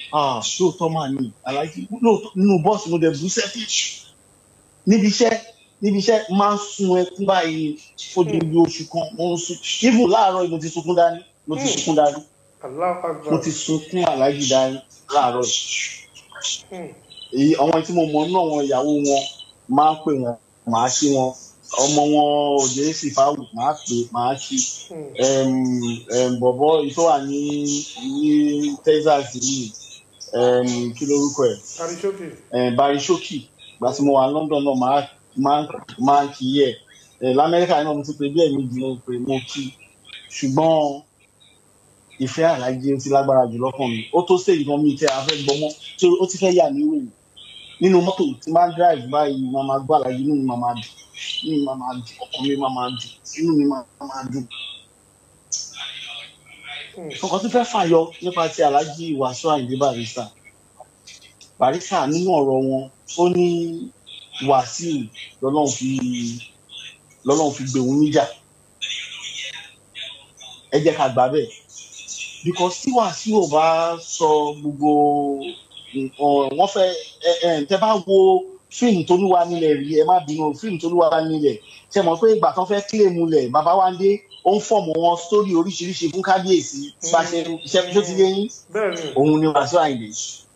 ah lóòótọ́ máa ní alájí lóòótọ́ nínú bọ́ọ̀sì mo dẹ̀ bú sẹ́fì níbi iṣẹ́ níbi iṣẹ́ máa ń sun ẹkún báyìí fódìdí oṣù kan mo ń sun even láàárọ̀ yìí mo ti sunkún dání mo ti sunkún dání Allahu mo Akbar. ti sunkún alájí dání láàárọ̀ yìí Hmm. èyí àwọn tí mo mọ̀ nínú àwọn ìyàwó wọn máa ń pè wọn màá kí wọn ọmọ wọn òjò sì fáwù màá pè màá kí Hmm. um, um, bọ̀bọ̀ yìí tó wà ní ní texas yìí um, kí lorúkọ ẹ̀ Arishoke. um, barry shoki gba tí mo wà ní london náà máa máa máa kì í ẹ̀ um, lamẹ́ríkà náà mo ti pè bí ẹ̀mí jù mo pè mo kí ṣùgbọ́n ìfẹ́ àlájẹ ó ti lágbára jù lọ́kàn mi ó tó stage gan mi tẹ́ a fẹ́ gbọ́mọ́ tí ó ti fẹ́ yà mí wèé nínú mọ́tò tí máa ń drive báyìí máa máa gbọ́ àlàyé inú mi máa máa dùn inú mi máa máa dùn ọkàn mi máa máa dùn inú mi máa máa dùn. Hmm. nǹkan tó fẹ́ fàyọ nípa ti aláàjì wàásù àyìndé barista barista nínú ọ̀rọ̀ wọn ó ní wàsíù lọ́lọ́run fi lọ́lọ́run fi gbé òun níjà ẹ jẹ́ ká gbà bẹ́ẹ̀ because tí wàsíù ò bá sọ gbogbo nǹkan wọ́n fẹ́ ẹ ẹ tẹ bá wo fíìmù tó lúwa nílẹ̀ rí ẹ má bínú fíìmù tó lúwa nílẹ̀ ṣe mọ̀ pé ìgbà tán fẹ́ kílèmù lẹ̀ bàbá wa ń dé ó ń fọ̀mù wọn sórí oríṣiríṣi fún kábíyèsí bá ṣe iṣẹ́ tó ti yé yín Bẹ́ẹ̀ni. òun ni wàásù àyìnbí.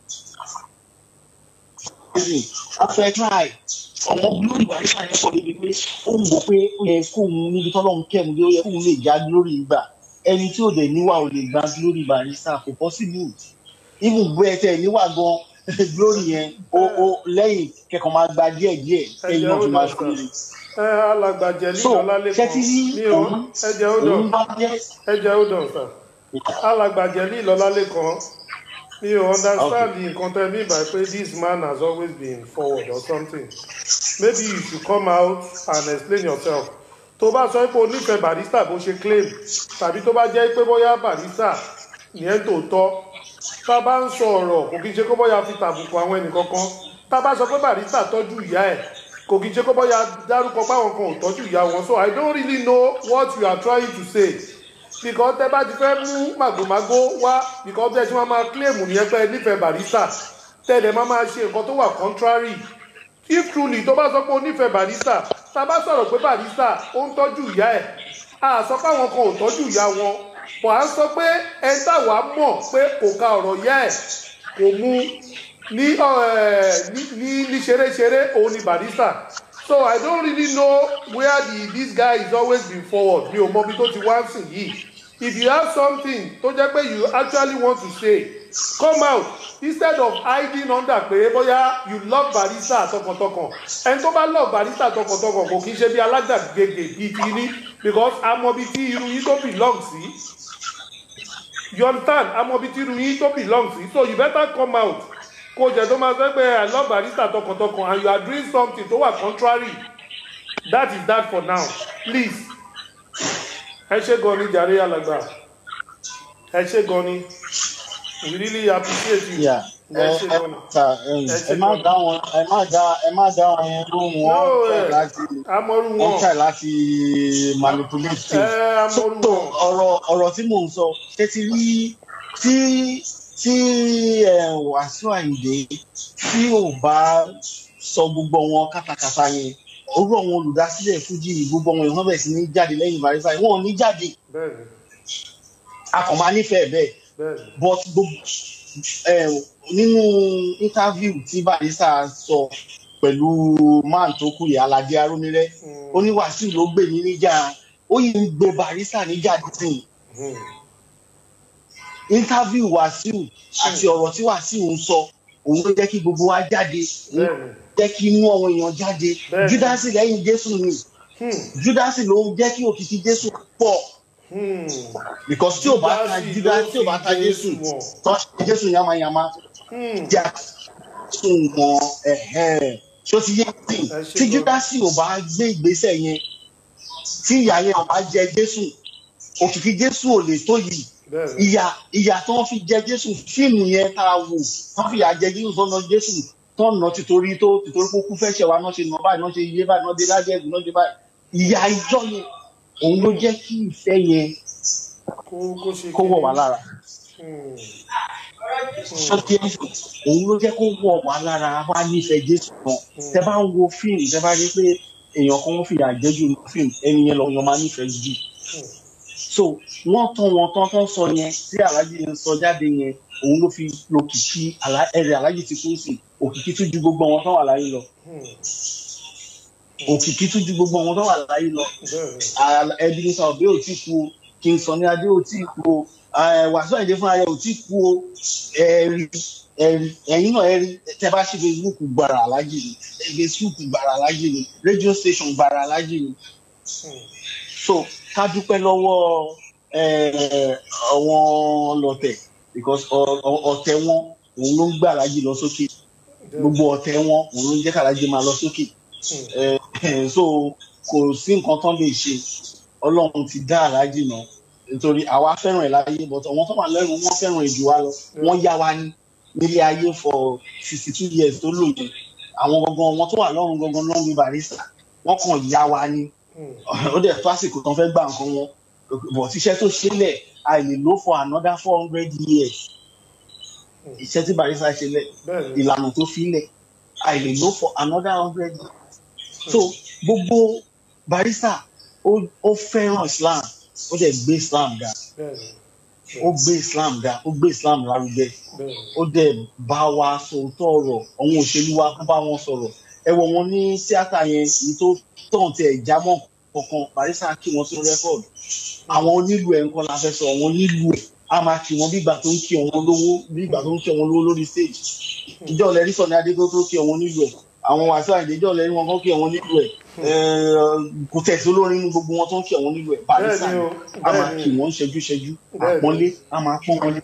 wọ́n fẹ́ try ọmọ glory barista yẹn sọ débi pé ó ń wò pé ó yẹ kóun níbi tọ́lọ́run kẹ́mu dé ó yẹ kóun lè já glory gbà ẹni tí ò dẹ̀ níwà ò lè gba glory barista kò possible even bó ẹ tẹ níwà gan glory yẹn ó ó lẹ́yìn kẹ́kọ̀ọ́ máa gba díẹ̀ díẹ̀ ẹ̀yìn náà fi máa ṣe é. ẹ alàgbàjẹ ní so ọlálẹ́kan ṣé tí mi ò òun ẹjẹ ó òun dàn bá jẹ́ ẹjẹ ó dàn sà alàgbàjẹ ní ìlọlálẹ́kan mi ò understand nǹkan tẹ́ mi by pé this man has always been forward or something maybe you should come out and explain yourself tó bá sọ pé o nífẹ̀ẹ́ barista bó ṣe claim tàbí tó bá jẹ́ pé bóyá barista yẹn tòótọ́ tá a bá ń sọ ọ̀rọ̀ kò kí n ṣe kó bóyá fi tàbùkù àwọn ẹnìkankan tá a bá sọ pé barista tọ́jú ìyá ẹ̀ kò kí n ṣe kó bóyá dárúkọ páwọn kan ò tọ́jú ìyá wọn so i don't really know what you are trying to say because tẹ bá ti fẹ́ mú màgòmágó wá because bẹ́ẹ̀ tí wọ́n máa claim nìyẹn pé ẹ nífẹ̀ẹ́ barista tẹ̀lé máa máa ṣe nǹkan tó wà contrary if truly tó bá sọ pé o nífẹ̀ẹ́ barista tá a bá sọ̀rọ̀ pé barista ó ń tọ́jú ìyá ẹ̀ a sọ pé àwọn kan ò tọ́jú ìyá wọn wà á sọ pé ẹ táwa mọ̀ pé kò ka ọ̀rọ̀ ìyá ẹ̀ kò mú ní ẹ̀, ní ní ní ṣeréṣeré òun ni barista so i don't really know where the this guy is always been forward mi ò mọ ibi tó ti wá sìn yìí if you have something tó jẹ́ pé you actually want to say come out instead of hiding under pé bóyá you love barista tọkàntọkàn ẹni tó bá love barista tọkàntọkàn kò kí ń ṣe bí alágbàgede bíi ti ní because amọ̀bi tí irú yín tó belong sí you understand amọ̀bi tí irú yín tó belong sí so you better come out kó jẹ́ tó máa sọ pé i love barista tọkàntọkàn and you are doing something tó wà contrary that is that for now please ẹ ṣe gan ni jàre alàgbà ẹ ṣe gan ni we really appreciate you Yeah. ẹ ẹ ṣe ẹ gan ni. ta ẹyìn Ẹ ṣe ẹ má gan ni. dá wọn ẹ má dá ẹ má dá wọn yẹn lóhùn no wọn try ẹ láti amọ̀rú wọn wọn try láti manipulate ẹ things so amọ̀rú so wọn ọ̀rọ̀ ọ̀rọ̀ tí mò ń sọ ṣé ti rí tí tí ẹ wàásù àyìndé tí ò bá sọ gbogbo wọn kátàkátà yẹn orú àwọn olùdásílẹ̀ fújì gbogbo wọn ìwọ́n bẹ̀rẹ̀ sí ní jáde lẹ́yìn barisa wọn ò ní jáde bẹ́ẹ̀ni a kàn máa nífẹ̀ẹ́ bẹ́ẹ̀ bẹ́ẹ̀ni but gbogbo ẹ nínú interview tí barisa sọ pẹ̀lú man tó kú yìí aládé arónírẹ́ ó ní wàsíù ló gbè mí níjà ó yìí ń gbé barisa níjà dídìn Hmm. interview wàsíù àti ọ̀rọ̀ tí wàsíù ń sọ òun ló jẹ́ kí gbogbo wa jáde òun ló bẹ́ẹ̀ni jẹ́ kí inú àwọn èèyàn jáde Bẹ́ẹ̀ni. júdásì lẹ́yìn jésù ni Hmm. júdásì ló jẹ́ kí òkìkí jésù pọ̀ Hmm. because tí ò bá ta Júdásì júdásì ló tí ò bá fi ta jésù Jésù wọ̀n. tó ṣe jésù yamayama Hmm. jẹ́ àtúntò wọn ẹ̀hẹ́n. ṣó ti yé sí Ẹ ṣé tí gan. júdásì ò bá gbé ìgbésẹ̀ yẹn tí ìyá yẹn ò bá jẹ jésù òkìkí jésù ò lè tó yìí bẹ́ẹ̀ni ìyà ìyà tí wọn fi jẹ jésù fíìmù yẹn tá a wò wọn fi ìyà jẹ jésù tó na jésù tó nà tìtorí tó tìtorí kó kú fẹsẹ wa náà ṣe nà báyìí náà ṣe yé báyìí náà dé lájẹgùn náà dé báyìí ìyà ìjọ yẹn òun ló jẹ kí ìfẹ yẹn kó kó ṣe kó wọ wá lára Hmm. sọ́tí ẹ̀sìn òun ló jẹ́ kó wọ̀ wá lára wá nífẹ̀ẹ́ jésù gan tẹ bá ń wo fíìmù tẹ bá rí pé èèyàn kan ń fìyà jẹ́jú ní fíìmù ẹni yẹn lọ yan máa nífẹ̀ẹ́ jù so wọ́n tán wọn tán tán sọ yẹn tí aláàjì ń sọ jáde yẹn òun ló fi lòkìkí Alá- ẹ̀rẹ̀ aláàjì ti kú sí òkìkí tún ju gbogbo wọn tán wà láyé lọ òkìkí tún ju gbogbo wọn tán wà láyé lọ Al- Ebenezer Obey ò tí kú o King Sunny Adé ò tí kú o eh, Wasiu Ayinde fúnra rẹ̀ ò tí kú o ẹ̀rí ẹ̀rí ẹ̀yin náà ẹ̀rí tẹ́ bá ṣe Facebook gbàrà alájì ni Facebook gbàrà alájì ni radio station gbàrà alájì ni so ká dúpẹ́ lọ́wọ́ eh, àwọn ọlọ́tẹ̀ because ọ- ọ- ọ̀tẹ̀ wọn òun ló ń gbà alájì lọ sókè gbogbo ọ̀tẹ̀ wọn òun ló ń jẹ́ kálájì máa lọ sókè Eh, so kò sí nǹkan tán lè ṣe ọlọ́run ti dá aláàjì náà nítorí àwa fẹ́ràn ẹ̀ láyé but àwọn tó wà lẹ́rù wọ́n fẹ́ràn ẹ̀ jù wá lọ wọ́n yá wa ní nílé ayé for sixty two years tó lò yẹn àwọn gangan wọn tó wà lọ́run gangan ló ń bí barista wọ́n kàn yá wa ní ó dẹ̀ tó àsìkò tán fẹ́ gbà nǹkan wọn but iṣẹ́ tó ṣẹlẹ̀ a lè lò for another four hundred years iṣẹ́ tí barista ṣe lẹ̀ ìlànà tó fi lẹ̀ a lè lò for another hundred years so gbogbo barista ó ó fẹ́ràn islam ó dẹ̀ gbé islam ga ó gbé islam ga ó gbé islam lárugẹ ó dẹ̀ bá wa sòótọ́ ọ̀rọ̀ àwọn òṣèlú wa kó bá wọn sọ̀rọ̀ ẹ wọ wọn ní tíátà yẹn èyí tó tàn tẹ ìjámọ́ kankan barista kí wọn sí rẹ́kọ̀dù àwọn onílù ẹ̀ nǹkan la fẹ́ sọ àwọn onílù ẹ̀ a máa kí wọn bí ìgbà tó ń kí wọn lówó bí ìgbà tó ń kí wọn lówó lórí stage ìjọ lẹ́rí sọ ní adégbó tó kí wọn nílù ẹ̀ àwọn Wasiu Ayinde ìjọ lẹ́rí wọn kọ́ kí wọn nílù ẹ̀ kò tẹ̀sí olórin inú gbogbo wọn tó ń kí wọn nílù ẹ̀ barista Bẹ́ẹ̀ni o, a máa bẹ́ẹ̀ni. kí wọn ṣẹ́jú ṣẹ́jú Bẹ́ẹ̀ni. àpọ́nlé a máa pọ́n wọn lé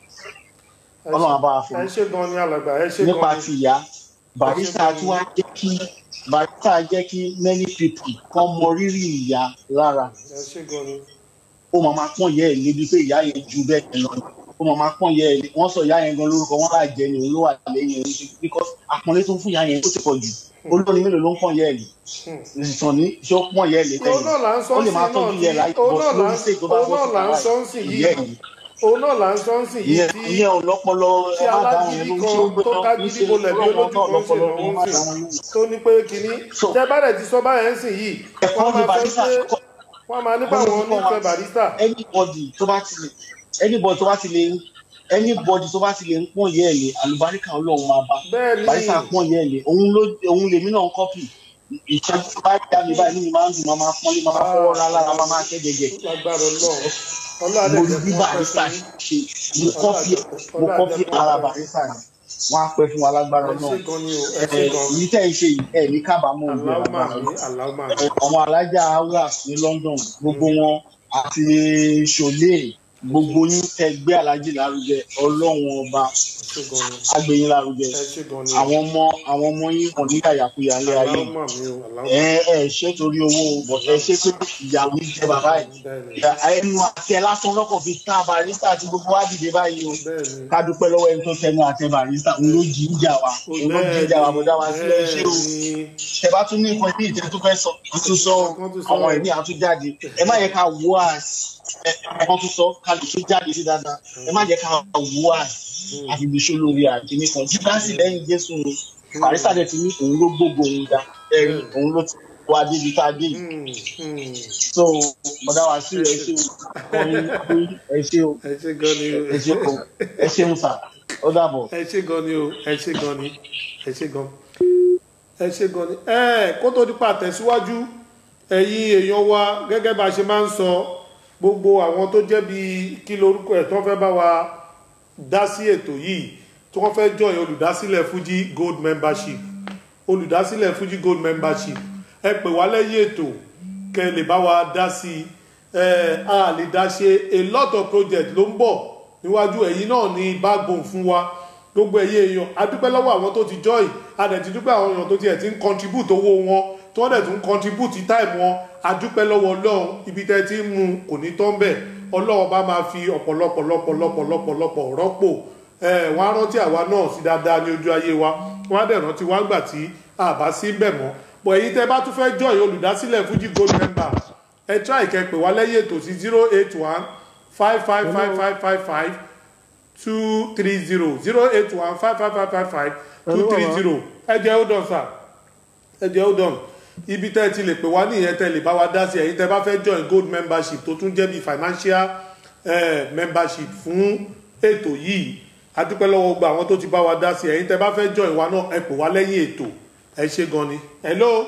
ọlọ́run á bá wa fún ẹ ṣe gan ni alàgbà ẹ ṣe nípa gan ti ni ìyá barista tí wàá jẹ́ kí barista jẹ́ kí many people kan mọ rírì ìyá lára ẹ ṣe gan ni ó máa máa pọ́n ìyá ẹ̀ lébi pé ìyá yẹn ju bẹ́ẹ̀ yẹn lọ ó máa máa pọ́n ìyá ẹ̀ lé wọ́n sọ ìyá yẹn gan lórúkọ wọ́n láà jẹ́ ni òun ló wà lẹ́yìn ẹ̀ because àpọ́nlé tó ń fún ìyá yẹn ó ti pọ̀ jù olórin mélòó ló ń pọ́n ìyá ẹ̀ lé ìsàn ní ṣé ó pọ́n ìyá ẹ̀ lé òun náà là ń sọ ó lè sí máa náà tọ́jú ìyá ẹ̀ láyé tí òun bọ́ náà là lórí ń stage tó bá òun bọ́ náà là ń sọ sí sí ìyá yìí ẹ̀ òun náà là ń sọ sí yìí ìyẹn tí ìyẹn ò lọ́pọlọ tí ẹ má dáhùn yẹn alágídí lóhun tí ó kan gbé tó náà ká kì í gidi ṣe bolẹ̀ bí ọlọ́run olójú náà kan ń lọ́pọlọ ẹ má ṣe lòun ń dáhùn sìn yẹn tó ní pé kínní So, tẹ bá dẹ̀ ti sọ báyẹn ń sìn yìí ẹ̀kọ́ wọ́n ni máa sọ barista pé kọ́ wọ́n máa nípa àwọn onífẹ̀ẹ́ barista anybody tó bá ti lè anybody tó bá ti lè anybody tó bá ti lè ń pọ́n yẹ́ ẹ̀ lé àlùbáríkà ọlọ́run máa bá bẹ́ẹ̀ ni barista pọ́n yẹ́ ẹ̀ lé òun ló òun lèmi náà ń kọ́pì ìṣẹ́jú tó bá dá mi báyìí nínú máa ń dùn máa máa pọ́nlé máa máa fọwọ́ ra lára máa máa kẹ́ gẹ́gẹ́ lágbára ọlọ́run mo ọlọ́run rí bí barista ṣe mo kọ́pì mo kọ́pì ara barista ni wọ́n á pẹ́ fún wa lágbára ẹ náà ṣe gan ni o ẹ ṣe ẹ̀ gan èyí tẹ́ ẹ ṣe yìí ẹ̀ ní kábàámọ̀ ògbé aláwùmá lágbára mi náà aláwùmá mi àwọn alájà aulas ní London gbogbo wọn àti ṣòlè gbogbo yín tẹ́ gbé alájì lárugẹ Ọlọ́run ọba ẹ ṣe gan ni agbẹ̀yìn lárugẹ ẹ ṣe gan ni àwọn ọmọ àwọn ọmọ yín kàn ní yàyàkuyà ilé ayé aláwùmá mi o aláwùmá ẹ ẹ ṣe torí owó but ẹ ṣe pé ìyàwó yìí jẹ bàbá ẹ bẹ́ẹ̀ ni Ìyá- ẹnu àti ẹ lásán lọkọ fi tá barista àti gbogbo wa dìde báyìí o bẹ́ẹ̀ ni ká dúpẹ́ lọ́wọ́ ẹni tó tẹnu àtẹ barista òun ló jí ìjà wa òun ló jí ìjà wa bọ̀dá wa sílẹ̀ ṣé o ẹ bá tún ní nǹkan bí ìtẹ́ tó fẹ́ sọ wọ́n tún sọ àwọn ẹ̀mí àtúnjáde ẹ má yẹ ká wọ́ às ẹ wọ́n tún sọ ká lè tún jáde sí dáadáa ẹ má yẹ ká wọ́ às àfibíṣó lórí àkíní kan júdásì lẹ́yìn jésù ni barista dẹ̀ ti ní òun ló gbogbo òun dá ẹ̀rí òun ló ti wá débi tá a dé yìí so bọ̀dá wa sí ẹ ṣe o kọrin kọrin ẹ ṣe o ẹ ṣe gan ni o ẹ ṣe o ẹ ṣeun sà ó dàbọ̀. ẹ ṣe gan ni o ẹ ṣe gan ni ẹ ṣe gan ẹ ṣe gan ni ẹ kó tó dípa tẹ̀síwájú ẹ̀yin èèyàn wa gẹ́gẹ́ bá a ṣe máa ń sọ gbogbo àwọn tó jẹ́ bí kí lorúkọ ẹ̀ tó fẹ́ bá wa dá sí ètò yìí tí wọ́n fẹ́ join olùdásílẹ̀ Fuji Gold membership olùdásílẹ̀ Fuji Gold membership ẹ pè wá lẹ́yìn ètò kẹ́ ẹ lè bá wa dá sí i ẹ a lè dá ṣe a lot of project ló ń bọ̀ níwájú ẹ̀yin náà ní backbone fún wa gbogbo ẹ̀yin èèyàn a dúpẹ́ lọ́wọ́ àwọn tó ti join a dẹ̀ ti dúpẹ́ àwọn èèyàn tó tiẹ̀ ti ń contribute owó wọn tí wọ́n dẹ̀ tún contribute time wọn a dúpẹ́ lọ́wọ́ ọlọ́run ibi tẹ́ ti ń mu kò ní tán bẹ̀ ọlọ́run bá máa fi ọ̀pọ̀lọpọ̀ lọ́pọ̀lọpọ̀ lọ́pọ̀lọpọ̀ rọ́pò ẹ wọ́n á rántí àwa náà sí dáadáa ní ojú ayé wa wọ́n á dẹ̀ rántí wá gbà tí a bá sí bẹ̀ mọ́ bọ̀ èyí tẹ́ bá tún fẹ́ join olùdásílẹ̀ Fuji Gold member ẹ try kẹ́ pè wá lẹ́yìn ètò sí zero eight one five five five five five five two three zero zero eight one five five five five five two three zero ẹ jẹ́ hold on sir ẹ jẹ́ hold on ibi tẹ́ ẹ ti lè pè wá nìyẹn tẹ́ ẹ lè bá wa dá sí ẹ̀yin tẹ́ ẹ bá fẹ́ join gold membership tó tún jẹ́ bí financial eh, membership fún ètò yìí adúpẹ́ lọ́wọ́ gbogbo àwọn tó ti bá wa dá sí ẹ̀yin tẹ́ ẹ bá fẹ́ join wa náà ẹ pè wá lẹ́yìn ètò ẹ ṣe gan ni hello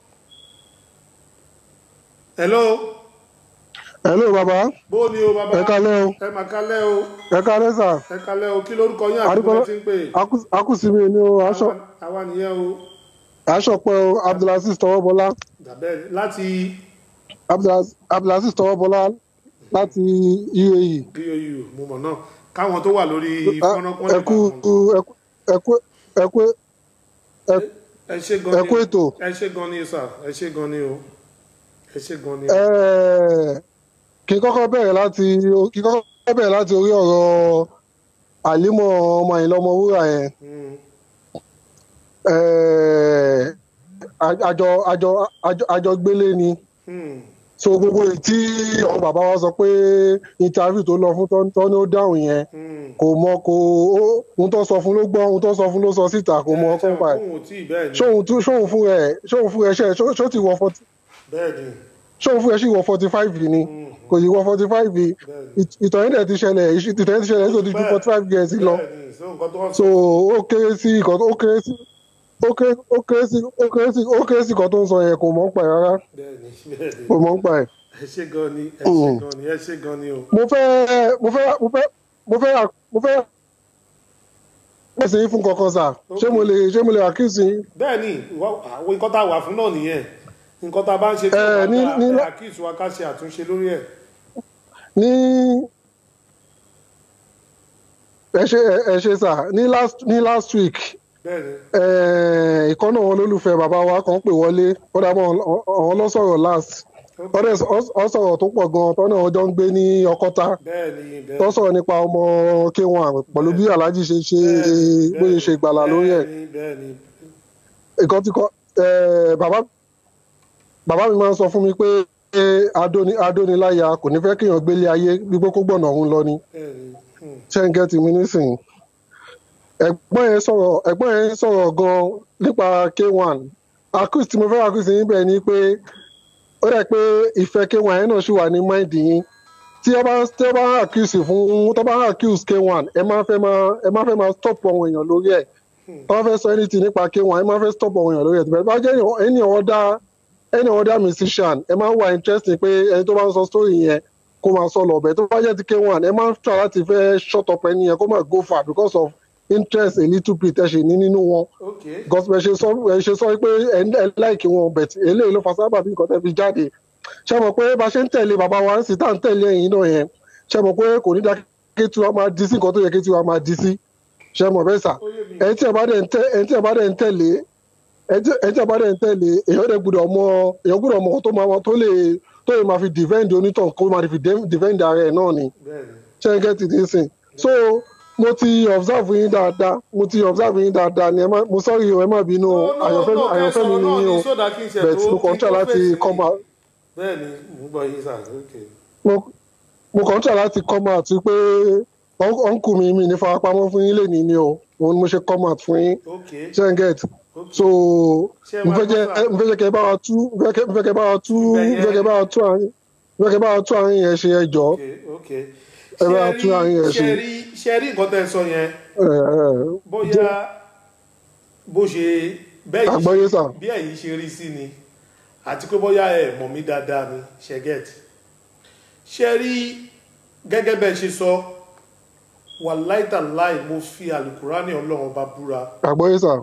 hello hello baba bó ni o bàbá ẹ kálẹ́ o ẹ mà kálẹ́ o ẹ kálẹ́ sà ẹ kálẹ́ o kí lórúkọ yín àti Adúpẹ́- bọ́lá ti ń pè akúsìmí ni o aṣọ Àwa- àwa nìyẹn o aṣọpẹ o abdulaziz tọwọbọlá dàbẹ́ láti Abdulaz- abdulaziz tọwọbọlá láti uae bíoyù mo mọ̀ náà káwọn tó wà lórí fọ́nrán pọ́n lè ẹkú bá wọn. ẹkú ẹkú ẹkú ẹ ṣe gan ẹ kú ni ètò. ẹ ṣe gan ni sà ẹ ṣe gan ni o ẹ ṣe gan ni. Ẹ́ẹ̀, kí n kọ́kọ́ bẹ̀rẹ̀ láti kí n kọ́kọ́ bẹ̀rẹ̀ láti orí ọ̀rọ̀ àlímọ̀ ọmọ ìlọmọ wúrà yẹn Mm, Ẹ́ẹ̀, àjọ àjọ àjọ àjọ gbélé ni mm, so gbogbo èyí tí àwọn bàbá wa sọ pé interview tó lọ fún tọ́- tọ́ ni ó dáhùn yẹn mm. kò mọ kò ó- ohun tó sọ fún ló gbọ́ ohun tó sọ fún ló sọ síta kò mọ Ẹ, ọkàn ṣe pa ẹ̀ òun ò tí ì bẹ́ẹ̀ ni ṣóhun tún- ṣóhun fún ẹ ṣóhun fún ẹ ṣe ṣó ṣó ti wọ forty bẹ́ẹ̀ ni ṣóhun fún ẹ sì wọ forty five ni kò sì wọ forty five ìtàn yẹn dẹ̀ ti ṣẹlẹ̀ ìṣ- ìtàn yẹn ti ṣẹlẹ̀ nítorí ju forty five years lọ bẹ́ẹ̀ ni so nǹkan tó wọ́n so ó kéré sí ìkan ó kéré sí ó kéré ó kéré sí ó kéré sí ó kéré sí ìkan tó ń sọ yẹn kò mọ̀ ń pa ẹ̀ rárá bẹ́ẹ̀ ni bẹ́ẹ̀ ni kò mọ̀ ń pa ẹ̀. ẹ ṣe gan ni ẹ ṣe gan ni ẹ ṣe gan ni o. mo fẹ́ mo fẹ́ mo fẹ́ mo fẹ́ mo fẹ́ pèsè yín fún kankan sà ṣé mo lè ṣé mo lè accuse yín. bẹ́ẹ̀ ni ìwọ- àwọn nǹkan tá a wà fún náà nìyẹn nǹkan tá a bá ń ṣe tí Ẹ, wọ́n ní- bá ní- dá àkíyèsí wa ká ṣe àtúnṣe lórí ẹ̀. ní ẹ ṣe ẹ ṣe sà ní last ní last week bẹ́ẹ̀ ni eh, ìkan náà wọn lólùfẹ́ bàbá wa kan pè wọlé ó dàbọ̀ àwọn lọ́sọ̀rọ̀ last ó dẹ̀ sọ- ó sọ̀rọ̀ tó pọ̀ gan-an tọ́nà ọjọ́ ń gbé ní ọkọ́ta bẹ́ẹ̀ ni bẹ́ẹ̀ tó sọ̀rọ̀ nípa ọmọ k1 pẹ̀lú bí alhaji ṣe ṣe bóyá ṣe gbàlà lórí ẹ̀ ni bẹ́ẹ̀ ni nǹkan tí kò eh, bàbá bàbá mi máa ń sọ fún mi pé eh, adóni adóniláya kò ní fẹ́ kéèyàn gbélé ayé gbígbó kó gbọ̀nà òun lọ ni bẹ́ẹ̀ ni hmm. ṣé ń gẹ́tì mi nísìnyí ẹ̀gbọ́n yẹn sọ̀rọ̀ ẹ̀gbọ́n yẹn sọ̀rọ̀ gan nípa k1 accuse tí mo fẹ́ accuse yín bẹ́ẹ̀ ni pé ó dẹ̀ pé ìfẹ́ k1 yẹn náà ṣì wà ní mind yín tí ẹ bá tí ẹ bá accuse fún tó bá accuse k1 ẹ máa fẹ́ máa ẹ máa fẹ́ máa stop àwọn èèyàn lórí ẹ̀ tó bá fẹ́ sọ anything nípa k1 ẹ máa fẹ́ stop àwọn èèyàn lórí ẹ̀ tó bá jẹ́ any other any other musician ẹ máa ń wà interesting pé ẹni tó bá ń sọ story yẹn kó máa sọ lọ́bẹ̀ tó bá jẹ́ ti k1 ẹ máa ń try láti fẹ́ shut up ẹni yẹn kó máa go far because of interest a little bit ẹ ṣe ní nínú wọn ok because ẹ ṣe sọ ẹ ṣe sọ pé ẹ ẹ láìkí wọn bẹ̀t eléyìí ló fa sábà bí nǹkan tẹ́ fi jáde ṣe mọ̀ pé bá ṣe ń tẹ̀lé bàbá wa ń sì tá à ń tẹ̀lé ẹ̀yìn náà yẹn ṣe mọ̀ pé kò ní dá kí tiwa máa di sí nǹkan tó yẹ kí tiwa máa di sí ṣe mọ̀ bẹ́ẹ̀ sà ẹni tí ẹ bá dẹ̀ ń tẹ̀ ẹni tí ẹ bá dẹ̀ ń tẹ̀lé ẹni tí ẹni tí ẹ bá dẹ̀ ń tẹ̀lé èèyàn dẹ̀ gbúdọ̀ mọ èèyàn gbúdọ̀ mọ tó máa tó lè tó lè máa fi defend onítàn kó máa fi defend ara ẹ̀ náà ni bẹ́ẹ̀ ni ṣe ń gẹ́tì ní sìn so mo ti observe yín dáadáa mo ti observe yín dáadáa ni ẹ má mo sọ́rí o ẹ má bínú o àyànfẹ́ mi àyànfẹ́ mi ni yín o but mo kàn ń try láti come out bẹ́ẹ̀ ni mo gbọ́ yín sà ok mo mo kàn ń try láti come out pé ọ̀nkù mi mi ní farapamọ́ fún yín lẹ́nìí ni o òun ni mo ṣe come out fún yín ok ṣe ń get so Ṣé ẹ mo máa fẹ́ jẹ́ gbọ́ sà? mo fẹ́ jẹ́ kẹ́ bá wa tú mo fẹ́ kẹ́- mo fẹ́ kẹ́ bá wa tú Ibẹ̀ mo yẹn- fẹ́ kẹ́ bá wa tú àárín mo fẹ́ kẹ́ bá wa tú àárín yẹn ṣe ẹ jọ̀ọ́ ok ok ẹ bá Ṣé tún àárín yẹn rí- ṣe. ṣé rí ṣé rí nǹkan tẹ́ ẹ sọ yẹn ẹ ẹ bóyá bó ṣe bẹ́ẹ̀ yìí àgbọ́yé sà bí ẹ̀yin ṣe rí sí ni àti pé bóyá ẹ mọ̀ mí dáadáa ni ṣẹ́gẹ́t ṣe rí gẹ́gẹ́ bẹ́ẹ̀ ṣe sọ wà láìtàláì mo fi àlùkùránì ọlọ́run bá búra àgbọ́yé sà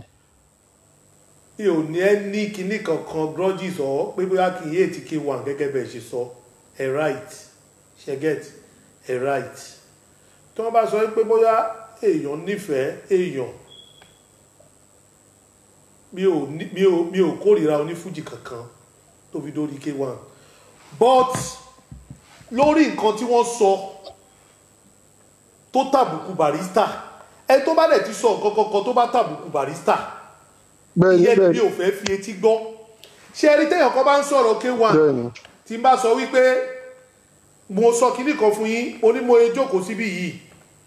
mi ò ní ẹ ní kinní kankan grudges ọ pé bóyá kì í yé ti k1 gẹ́gẹ́ bẹ́ẹ̀ ṣe sọ ẹ right ṣẹ́gẹ́t ẹ right tí wọ́n bá sọ pé bóyá èèyàn nífẹ̀ẹ́ èèyàn mi ò ní- mi ò mi ò kórìíra onífújì kankan tó fi dórí k1 but lórí nǹkan tí wọ́n sọ tó tàbùkù barista ẹ tó bá dẹ̀ ti sọ nǹkan kankan tó bá tàbùkù barista bẹ́ẹ̀ ni ìyẹn bẹ́ẹ̀ mi ni ò fẹ́ fi etí gbọ́ ṣé ẹ rí téèyàn kan bá ń sọ̀rọ̀ k1 bẹ́ẹ̀ ni tí n bá sọ wípé mo sọ kinní kan fún yín onímọ̀ ẹ jókòó síbí yìí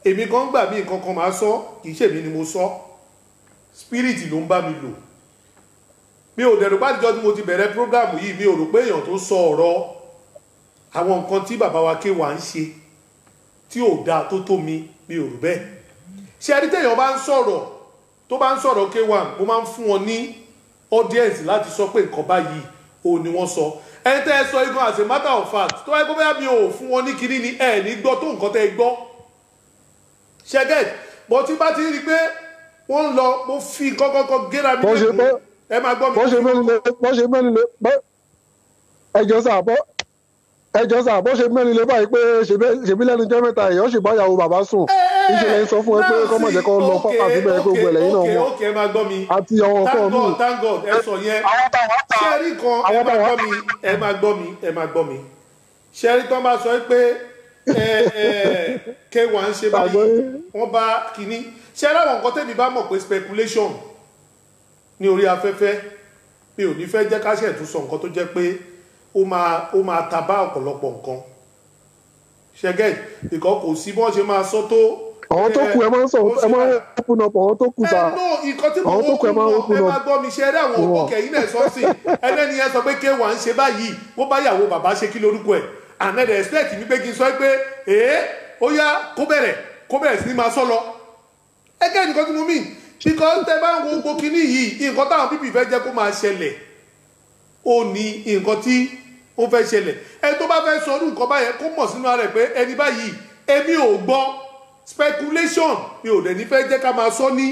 èmi kan gbà mí nǹkan kan máa sọ kì í ṣèmi ni mo sọ spirit ló ń bá mi lò mi ò dẹ̀rù pàdéjọ́ tí mo ti bẹ̀rẹ̀ prógrámù yìí mi ò rò pé èèyàn tó sọ ọ̀rọ̀ àwọn nǹkan tí bàbá wa ké wà ń ṣe tí ò dáa tó tó mi mi ò rò bẹ́ẹ̀ ṣe ẹni téèyàn bá ń sọ̀rọ̀ tó bá ń sọ̀rọ̀ k1 mo máa ń fún wọn ní audience láti sọ pé nǹkan báyìí ò ní wọ́n sọ ẹni tẹ́ ẹ sọ igun as a matter of fact tó wáyé pé bóyá mi ò fún wọn ní kinní ni ẹ ní gbọ́ tó nǹkan tẹ́ ẹ gbọ́ ṣẹ́gẹ̀t bó ti bá ti rí i pé wọ́n ń lọ mo fi nǹkan kọ́kọ́ gẹ́ra mi Bó ṣe lẹ́kùn ẹ máa gbọ́ mi. bó ṣe mẹ́rin lé bó ṣe mẹ́rin lé bó ẹjọ́ sà bó ẹjọ́ sà bó ṣe mẹ́rin lé báyìí pé ṣèbí- ṣèbí lẹ́nu jẹ́ mẹ́ta èèyàn sì bá ìyàwó bàbá sùn ìṣẹ̀lẹ̀ ń sọ fún ẹ pé kọ́ mọ̀ jẹ́ kó lọ fọ́pá síbẹ̀ kó gbẹ̀lẹ̀ yín náà okay mọ̀ okay ẹ máa gbọ́ mi. àti àwọn thank nǹkan míì god thank god ẹ sọ yẹn ṣẹ́rí kan ẹ àwọn máa táwọn- gbọ́ mi ẹ máa gbọ́ mi ẹ máa gbọ́ mi ṣẹ́rí tán bá sọ pé ẹ ẹ k1 ṣe báyìí wọ́n bá kínní ṣẹ́rí àwọn nǹkan tẹ́mi bá mọ̀ pé speculation ní orí afẹ́fẹ́ mi ò ní fẹ́ jẹ́ ká ṣe tún sọ nǹkan tó jẹ́ pé ó máa ó máa ta bá ọ̀pọ̀lọpọ̀ nǹkan ṣẹ́gẹ́ ìkọ́ kò sí bí wọ́n ṣe máa sọ tó àwọn tó kù ẹ máa ń sọ ẹ máa ń open up àwọn tó kù sà ẹ no nǹkan tí mo àwọn tó kù ẹ máa ń wọ́n open ẹ up máa gbọ́ mi ṣe eré àwọn Wọ́n. òkè yìí náà sọ́ọ̀sì ẹlẹ́ni yẹn sọ pé k1 ń ṣe báyìí bó bá yàwó bàbá ṣe kí lórúkọ ẹ̀ and then expect mi pé kí n sọ pé ee ó yá kó bẹ̀rẹ̀ kó bẹ̀rẹ̀ sí ni máa sọ lọ ẹgẹ́ nǹkan tí mo mean because tẹ bá ń wo gbogbo kinní yìí nǹkan táwọn pípì fẹ́ jẹ́ kó máa ṣẹlẹ̀ ó ní nǹkan tí ó fẹ́ ṣẹlẹ̀ ẹni tó bá fẹ́ sọ ọdún nǹkan báyẹn kó mọ̀ sínú ara rẹ̀ pé ẹni báyìí èmi ò gbọ́ speculation mi ò dẹ̀ ní fẹ́ jẹ́ ká máa sọ ní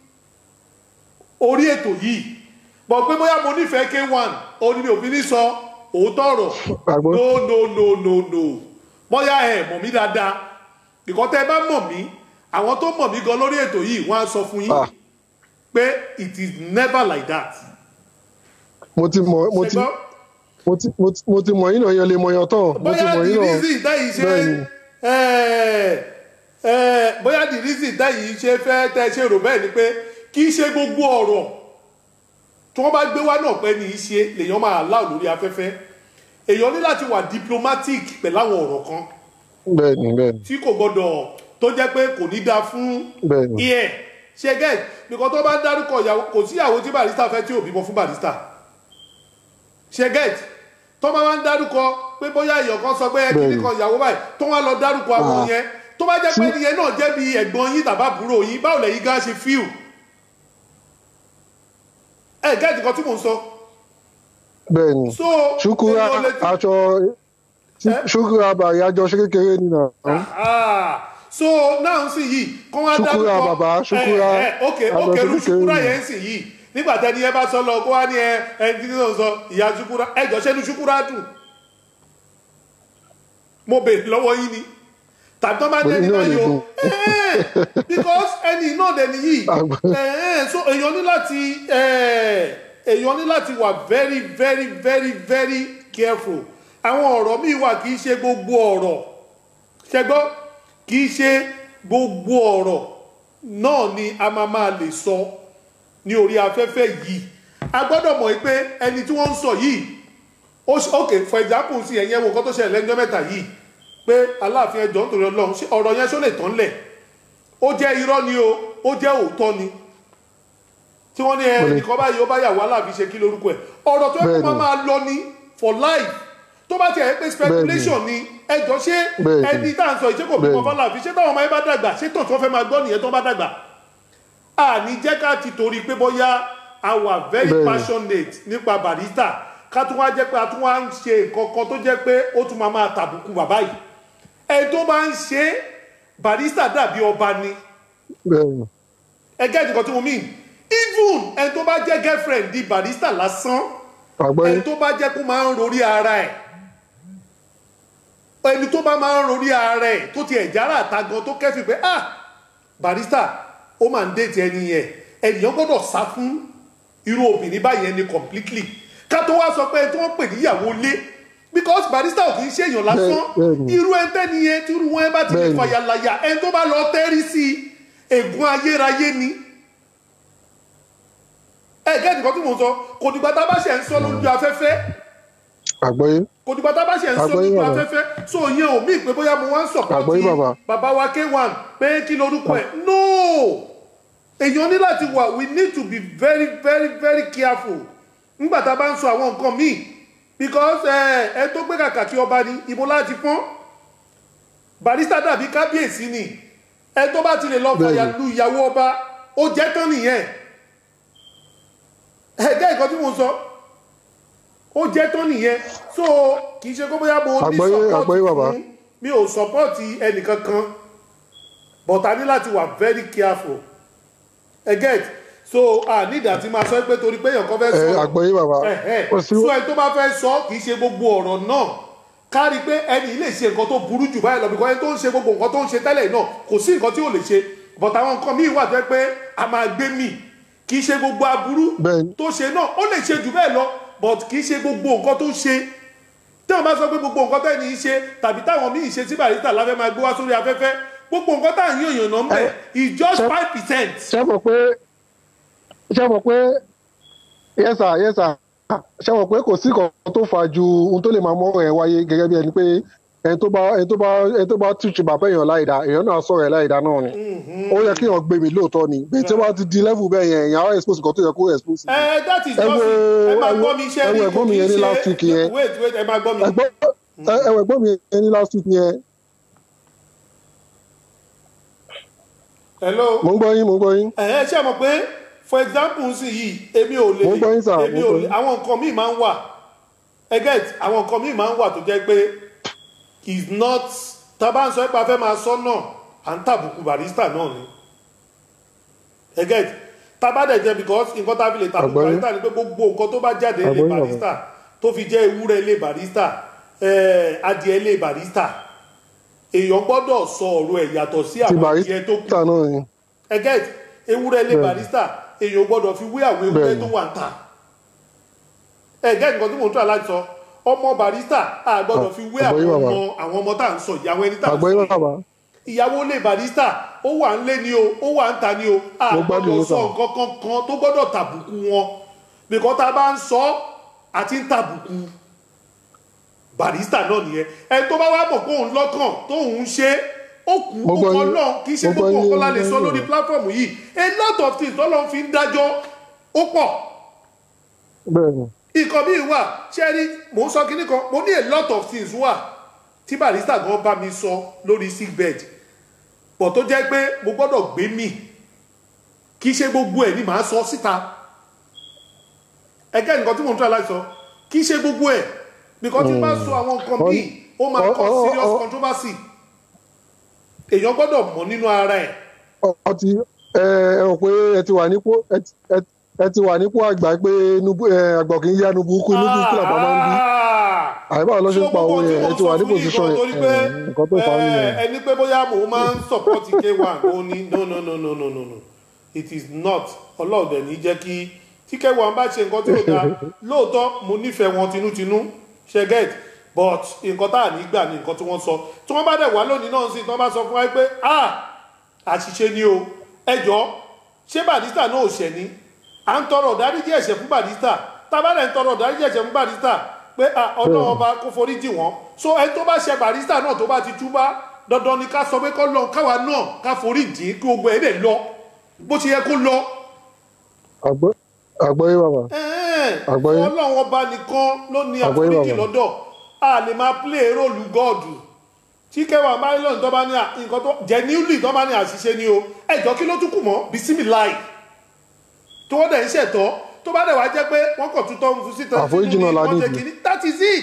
orí ètò yìí bọ̀ pé bóyá mo nífẹ̀ẹ́ k1 òní mi ò fi ní sọ òótọ́ ọ̀rọ̀ Àgbọ̀. no no no no no bóyá ẹ mọ̀ mí dáadáa ìkọ́ tẹ́ ẹ bá mọ̀ mí àwọn tó mọ̀ mí gan lórí ètò yìí wọ́n á sọ fún yín Ah. pé it is never like that. mo ti mọ mo ti ṣùgbọ́n mo ti mo ti- mo ti mọ yín náà yẹn lè mọ yan tán mo ti bóyá mọ the yín náà reason táyì ṣe Bẹ́ẹ̀ni. ẹ, ẹ, bóyá the reason táyì ṣe fẹ́ tẹ́ ṣe rò bẹ́ẹ̀ ni pé kì í ṣe gbogbo ọ̀rọ̀ tí wọ́n bá gbé wá náà pẹ́ ní í ṣe lèèyàn máa láò lórí afẹ́fẹ́ èèyàn ní láti wà diplomatic pẹ̀lú àwọn ọ̀rọ̀ kan bẹ́ẹ̀ni bẹ́ẹ̀ni tí kò gbọdọ̀ tó jẹ́ pé kò ní dáa fún Bẹ́ẹ̀ni. iẹ̀ ṣe gẹ́ nìkan tó bá ń dárúkọ ìyàwó kò sí ìyàwó tí barista fẹ́ tí ò bímọ fún barista ṣe gẹ́ tó bá wá ń dárúkọ pé bóyá èèyàn kan sọ pé ẹkí Bẹ́ẹ̀ni. nìkan ìyàwó báyìí tó wá lọ dárúkọ àwọn Ah. yẹn tó bá jẹ́ pé ẹnìyẹn náà jẹ́ bí ẹ̀gbọ́n yín tàbá àbúrò yín báwo lẹ́yìn gan ṣe fíù ẹ gẹ́ẹ̀tì kan tí mò ń sọ bẹ́ẹ̀ni so ṣukura èèyàn lè ti- aṣọ ṣukura bàrí àjọ ṣe kékeré nínú Ah, so now sì yìí kọ́ wá Ṣúkúrà dárúkọ bàbá, Ṣúkúrà ẹ ẹ ok àgbà ok ru kékeré ṣúkúrà ni. yẹn sì yìí nígbà tẹni ẹ bá sọ lọ kó wá ní ẹ ẹni tí náà sọ ìyá ṣúkúrà ẹjọ ṣẹnu ṣúkúrà dùn mo bèèrè lọ́wọ́ yín ni tàbí tó bá Mo ní dẹni náà báyìí lè o dùn. Eh, because ẹni náà dẹni yìí Àgbà. Eh, so èèyàn ní láti eh, èèyàn ní láti wà very very very very careful àwọn ọ̀rọ̀ míì wà kì í ṣe gbogbo ọ̀rọ̀ ṣẹgbọ́ kì í ṣe gbogbo ọ̀rọ̀ náà ni a máa máa lè sọ ní orí afẹ́fẹ́ yìí a gbọ́dọ̀ mọ̀ pé ẹni tí wọ́n ń sọ yìí ó ṣe- ok for example sí ẹ̀yẹ́ wo nǹkan tó ṣẹlẹ̀ lẹ́jọ́ mẹ́ta yìí pé aláàfin ẹjọ́ nítorí ọlọ́run ṣé ọ̀rọ̀ yẹn ṣó lè tán lẹ̀ ó jẹ́ irọ́ ni o ó jẹ́ òótọ́ ni tí wọ́n ní ẹ Bẹ́ẹ̀ni. nìkan báyìí ó bá yàwó aláàfin ṣe kí lórúkọ ẹ̀ ọ̀rọ̀ tó yẹ kó Bẹ́ẹ̀ni. máa máa lọ ní for life tó bá tiẹ̀ pé speculation ni ẹjọ́ ṣé Bẹ́ẹ̀ni. ẹni tá à ń sọ ìṣe kò bímọ Bẹ́ẹ̀ni. fọláàfin ṣé táwọn ọmọ yẹn bá dàgbà ṣé tàn tí wọ́n fẹ́ máa gbọ́ nìyẹn tó bá dàgbà àní jẹ́ ká ti torí pé bóyá a wà very Bẹ́ẹ̀ni. passionate nípa barista ká tún wá jẹ́ pé a tún wá ń ṣe nǹkan kan tó jẹ́ pé ó tún máa máa tàbùkù bàbá yìí ẹni tó bá ń ṣe barista dàbí ọba ni bẹ́ẹ̀ni ẹgẹ́ nǹkan tí mo mean even ẹni tó bá jẹ́ girlfriend di barista lásán àgbọ́yé ẹni tó bá jẹ́ kó máa ń rorí ara ẹ̀ ẹni tó bá máa ń rorí ara ẹ̀ tó ti ẹ̀jára àtagan tó kẹ́fì pé ah barista ó máa ń déètì ẹni yẹn ènìyàn gbọ́dọ̀ sá fún irú obìnrin báyẹn ni completely ká tó wá sọ pé ẹni tí wọ́n pè níyàwó lé because barista ò kì í ṣèyàn lásán Bẹ́ẹ̀- bẹ́ẹ̀ni. irú ẹni tẹ́ni yẹn tí irú wọn bá ti lè Bẹ́ẹ̀ni. fàyàlàyà ẹni tó bá lọ tẹ́rí sí i ègún ayérayé ni ẹ gẹ́gẹ́ nǹkan tí mò ń sọ kò dìgbà tá a bá ṣe ń sọ lójú afẹ́fẹ́ àgbọ́yé kò dìgbà tá a bá ṣe ń sọ Àgbọ́yé lójú bàbá. afẹ́fẹ́ so ìyẹn ò mí pé bóyá mo wá ń Àgbọ́yé bàbá. sọ̀pọ̀tì bàbá wa k1 pé kí lorúkọ ẹ̀ no èèyàn ní láti wà we need to be very very very careful nígbà tá a bá ń sọ àwọn nǹkan míì because ẹ ẹ tó gbé kàkà kí ọba ni ibo láti pọ́n barista dàbí kábíyèsí ni ẹ tó bá ti lè lọ fàyà lu ìyàwó ọba ó jẹ́ tán nìyẹn ẹ jẹ́ ìkan tí mo sọ ó jẹ́ tán nìyẹn so kì í ṣe kó bóyá mo ní Àgbọ́yé- àgbọ́yé bàbá. fún mi ò sọpọ́ọ̀tì ẹnìkankan but a ní láti wà very careful ẹ get so a ní ìdá tí máa sọ pé torí pé èèyàn kan fẹ́ ẹ sọ àgbọ́yé bàbá kò sí so ẹni tó bá fẹ́ sọ kì í ṣe gbogbo ọ̀rọ̀ náà kárí pé ẹni yìí lè ṣe nǹkan tó burú jù báyìí lọ bí ẹni tó ń ṣe gbogbo nǹkan tó ń ṣe tẹ́lẹ̀ náà kò sí nǹkan tí ò lè ṣe but àwọn nǹkan míì wà tó yẹ pé a máa gbé mì kì í ṣe gbogbo aburú tó ṣe náà ó lè ṣe jù bẹ́ẹ̀ lọ but kì í ṣe gbogbo nǹkan tó ṣe tí wọn bá sọ pé gbogbo nǹkan tẹ́ni í ṣe tàbí táwọn míì ṣe tí barista láfẹ́ máa gbé wá sórí afẹ́fẹ́ gbogbo nǹkan tá à ń yàn yàn náà ń bẹ̀ is just five percent. ṣé mọ̀ pé ṣé mọ̀ pé yẹ́sà yẹ́sà ṣé mọ̀ pé kò sí kan tó fa ju ohun tó lè máa mọ́ ẹ̀ wáyé gẹ́gẹ́ bí ẹni pé ẹni tó bá ẹni tó bá ẹni tó bá túṣu bàbá èèyàn láìda èèyàn náà sọ̀rọ̀ ẹ̀ láìda náà ni ó yẹ kí èèyàn gbé mi lóòótọ́ ni bẹ́ẹ̀ tí wọ́n bá ti di level bẹ́ẹ̀ yẹn èèyàn á expose nǹkan tó yẹ kó expose. ẹ that is ẹ just wo ẹ máa ẹ wo gbọ́ mi iṣẹ́ ẹ wo rí ẹ̀gbọ́n mi yẹn ní last week yẹn wait wait ẹ máa gbọ́ mi. ẹ̀gbọ́n ẹ- ẹ wo ẹ̀gbọ́n mi yẹn ní last week yẹn hello. mo ń gbọ́ yín mo ń gbọ́ yín. ẹ ẹ ṣe mọ̀ pé for example ń sìn yìí èmi ò lè Mo ń gbọ́ yín sir, èmi mo ń ò gbọ́ lè yín. àwọn nǹkan míì máa ń wà ẹ get àwọn nǹkan míì máa ń wà tó jẹ́ pé is not tá a bá ń sọ pé a fẹ́ máa sọ náà à ń tàbùkù barista náà ni ẹ get tá a bá dẹ̀ jẹ́ because nǹkan tá a fi lè tàbùkù Àgbọ́yé. barista ni pé gbogbo nǹkan tó bá jáde ilé Àgbọ́yé bàbá. barista tó fi jẹ́ ewúrẹ́ ilé barista eh, adìẹ ilé barista èèyàn gbọ́dọ̀ sọ ọ̀rọ̀ ẹ̀ yàtọ̀ sí ti àwọn adìẹ barista tó kù náà ni. ẹ get ewúrẹ́ lé Bẹ́ẹ̀ni. barista èèyàn gbọ́dọ̀ fi wé àwọn ewúrẹ́ Bẹ́ẹ̀ni. tó wà ń tà ẹ get nǹkan tí mò ń tọ́ láti sọ ọmọ barista a gbọ́dọ̀ fi wé àgbọ́yé àwọn bàbá. ọmọ àwọn ọmọ tá à ń sọ yìí àwọn ẹni tá à ń sọ àgbọ́yé yìí bàbá ìyàwó lé barista ó wà ń lé ni o ó wà ń ta ni o a Mo gbádùn gbọ́dọ̀ yín sọ sà. nǹkan kankan tó gbọ́dọ̀ tàbùkù wọn bìkọ́ tá a bá ń sọ àti ń tàbùkù barista náà nìyẹn ẹni tó bá wá mọ̀ pé òun lọ́kàn tóun ń ṣe ó kú Mo ó gbọ́ kọ́ yín. náà kì í ṣe Mo gbọ́ gbogbo yín, nǹkan la mo lè gbọ́ sọ yín. lórí platform yìí a lot of things tọ́lọ́ fi ń dájọ́ ó pọ̀ bẹ́ẹ̀ ni nǹkan míì wà ṣé rí mò ń sọ kinní kan mo ní a lot of things wà tí barista gan bá mi sọ lórí sick bed pọ̀ tó jẹ́ pé mo gbọ́dọ̀ gbé mì kì í ṣe gbogbo ẹ̀ ni màá sọ síta ẹgẹ́ nǹkan tí mò ń tọ́ láti sọ kì í ṣe gbogbo ẹ̀ nǹkan tí bá sọ àwọn nǹkan míì ó máa Ọ- kọ́ ọ- ọ- serious ọ- controversy èèyàn gbọ́dọ̀ mọ̀ nínú ara ẹ̀ ọ ti ẹ ẹ rò pé ẹ ti wà nípò ẹ ti- ẹ- ẹ ti wà nípò àgbà pé nubu ẹ àgbà kì í yá nubu kú nubu kú làbá máa ń bí àyíbá ló ṣe ń pa owó yẹn ẹ ti wà ní pòsíṣàn yẹn torí pé ẹ, nǹkan tó fà á nìyẹn. ẹni pé bóyá mò ń máa ń support k1 ó ní no no no no no no no it is not ọlọ́ọ̀dẹ̀ ní jẹ́ kí tí k1 bá ṣe nǹkan tí ò dáa lóòótọ́ mo nífẹ̀ẹ́ wọn tinútinú ṣe get but nǹkan tá à ní gbà ní nǹkan tí wọ́n sọ tí wọ́n bá dẹ̀ wá lónìí náà sí tí wọ́n bá sọ fún wa pé ah àṣìṣe ni o ẹ jọ ṣé barista náà ò ṣẹ̀ ni à ń tọrọ ìdáríjì ẹ̀ṣẹ̀ fún barista tábàlẹ̀ ń tọrọ ìdáríjì ẹ̀ṣẹ̀ fún barista pé ah, ọlọ́run ọba kó forí jì wọ́n so ẹni tó bá ṣe barista náà tó bá ti túbá dandan ni ká sọ pé kọ́ lọ káwa náà ká forí jì í kí gbogbo ẹ̀ lè lọ bó ṣe yẹ kó lọ. Àgbọ́- àgbọ́yé bàbá Àgbọ́yé. ọlọ́run ọba nìkan ló ní Àgbọ́yé àforíjì bàbá. lọ́dọ̀ a lè máa play róòlù gọ́ọ̀dù tí kẹwàá marilyn tó bá ní à- nǹkan tó genuinely tó bá ní àṣìṣe ni o ẹjọ́ kí ló tún kù mọ́ bisimi láì tó wọ́n dẹ̀ ń ṣẹ̀tọ́ tó bá dẹ̀ wá jẹ́ pé wọ́n kàn tún tọ́ ń fún síta Àforíjì náà la wọ́n ṣe nídìí. kínní that is it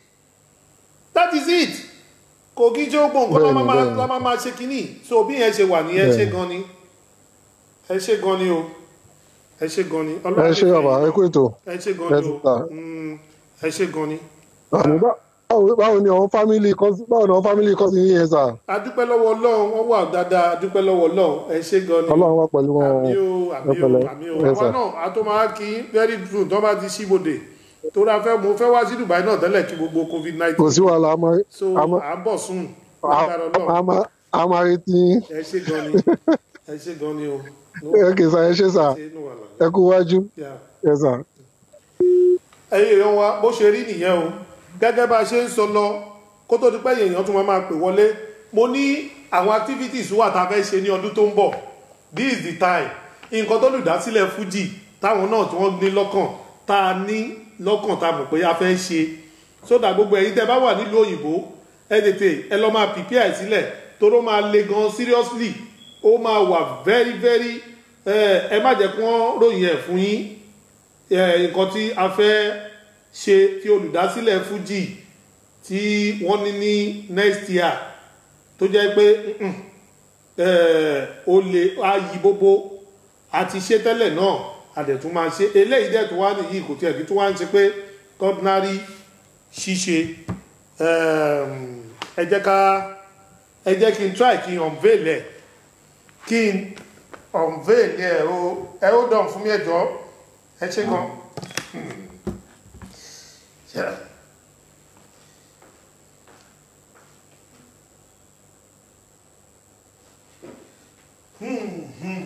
that is it kò kí jẹ́ gbogbo nǹkan Bẹ́ẹ̀ni, la máa bẹ́ẹ̀ni. la máa máa ṣe kínní so bí yẹn ṣe wà ní ẹ ṣe Bẹ́ẹ̀ni. gan ni ẹ ṣe gan ni o ẹ ṣe gan ni ẹ ṣe bàbá ẹ kú ètò ẹ ṣe gan ẹ ni ti o ta Mm, ẹ ṣe gan ni. àmì bá- báwo báwo ni àwọn fámìlì kọ́sí báwo ni àwọn fámìlì kọ́sí yín yẹn sà adúpẹ́ lọ́wọ́ ọlọ́run wọ́n wà dáadáa adúpẹ́ lọ́wọ́ ọlọ́run ẹ ṣe gan ni. ọlọ́run wà pẹ̀lú wọn àmì o ẹ àmì o pẹ̀lẹ́ àmì o ẹ àwa sà náà a tó máa kí very true tó bá ti ṣíbodè tó ra fẹ́ mo fẹ́ wá sí dubai náà tẹ́lẹ̀ kí gbogbo covid kò nineteen sí wàhálà a máa so a máa à ń bọ̀ sùn a- lágbára ọlọ́run a máa a máa retí yín ẹ ṣe gan ni ẹ ṣe gan ni o. ẹ kì í sà ẹ ṣe sà ṣe inú wà lára. ẹ kú wájú Yeah. ẹ sà. ẹyẹ èèyàn wa bó ṣe rí nìyẹn o gẹ́gẹ́ bá a ṣe ń sọ lọ kó tó di pé èèyàn tún máa máa pè wọlé mo ní àwọn activities wà tá a fẹ́ ṣe ní ọdún tó ń bọ̀ this is the time nǹkan tó lùdásílẹ̀ fuji táwọn náà tí wọ́n ní lọ́kàn tá a ní lọ́kàn tá a mọ̀ pé a fẹ́ ṣe sódà gbogbo ẹ̀yin tẹ́ bá wà nílùú òyìnbó ẹ tètè ẹ lọ́ máa prepare sílẹ̀ toró máa le gan seriously ó máa wà very very ẹ má jẹ́ kí wọ́n ròyìn ẹ̀ fún yín nǹkan tí a fẹ́ ṣe tí olùdásílẹ̀ fuji tí wọ́n ní ní next year tó jẹ́ pé ó lè ayí bóbó àti ṣe tẹ́lẹ̀ náà àdẹ̀tún máa ṣe eléyìí dẹ̀ tó wá nìyí kò tiẹ̀ kí tó wá ń ṣe pé ordinary ṣíṣe ẹ jẹ́ ká ẹ jẹ́ kí n try kí n unveil ẹ̀ kí n unveil ẹ̀ o ẹ ó dàn fún mi ẹ̀jọ́ ẹ ṣe gan. Yeah. Hmm, hmm.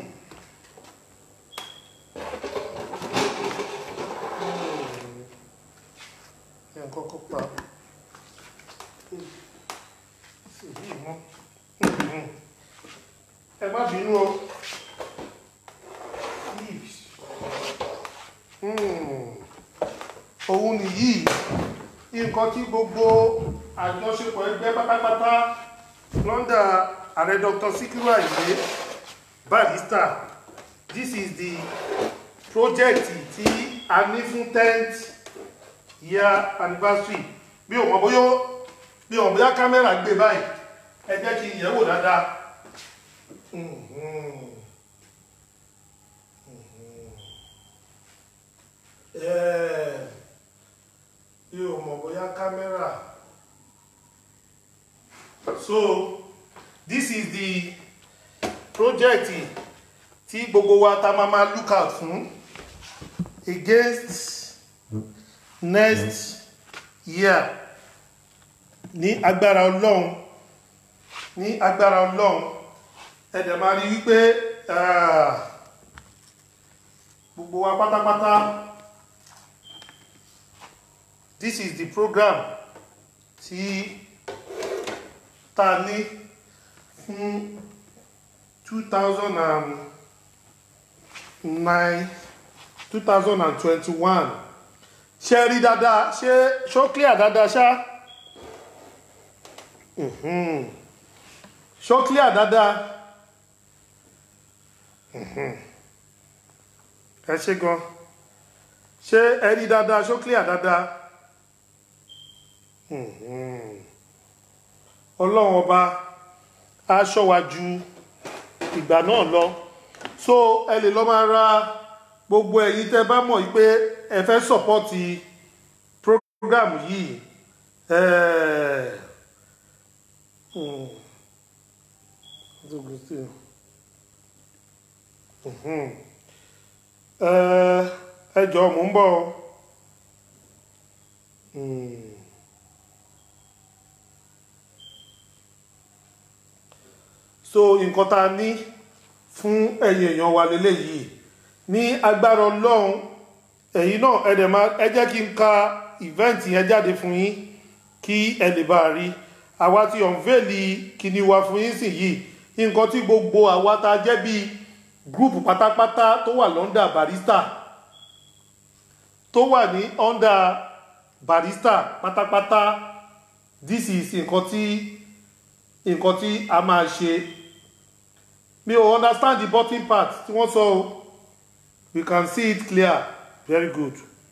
Yẹn kọ́kọ́ pa. Ẹ má bínú o. Òun nìyí, nǹkan tí gbogbo àjọṣepọ̀ ẹgbẹ́ pátápátá lọ́ndà ààrẹ Dr. Sikiru Ayinde Barrister this is the project tí a ní fún tenth year anniversary bí o mọ̀ bóyá bí o mọ̀ bóyá kámẹ́rà gbé báyìí ẹ jẹ́ kí n yẹ̀ wò dáadáa. bí o mọ̀ bóyá kámẹ́rà so this is the project tí gbogbo wa ta máa máa look out fún against next year ní agbára ọlọ́run ní agbára ọlọ́run ẹ̀dẹ̀ máa rí wípé gbogbo wa pátápátá this is the program tí ta ní fún 2009 2021 ṣe rí dáadáa ṣe ṣó clear dáadáa ṣá ṣó clear dáadáa ẹ ṣe gan ṣé ẹ rí dáadáa ṣó clear dáadáa ọlọ́run ọba á ṣọ́ wa ju ìgbà náà lọ so ẹ lè lọ máa ra gbogbo ẹ̀yin tẹ́ bá mọ̀ pé ẹ fẹ́ sọ̀pọ́tì program yìí ẹ jọ mò ń bọ̀ so nǹkan tá a ní fún ẹ̀yin èèyàn wa lélẹ́yìí ní agbára ọlọ́run ẹ̀yin náà ẹ dẹ̀ máa ẹ jẹ́ kí n ka event yẹn jáde fún yín kí ẹ lè bá a rí àwa ti ọ̀nvẹ́ẹ̀lì kíní wa fún yín sì yìí nǹkan tí gbogbo àwa tá a jẹ́ bíi gúrùpù pátápátá tó wà lọ́ndà barista tó wà ní ọ́ndà barista pátápátá this is nǹkan tí nǹkan tí a máa ṣe mi ò understand the bottom part tí wọ́n sọ o we can see it clear very good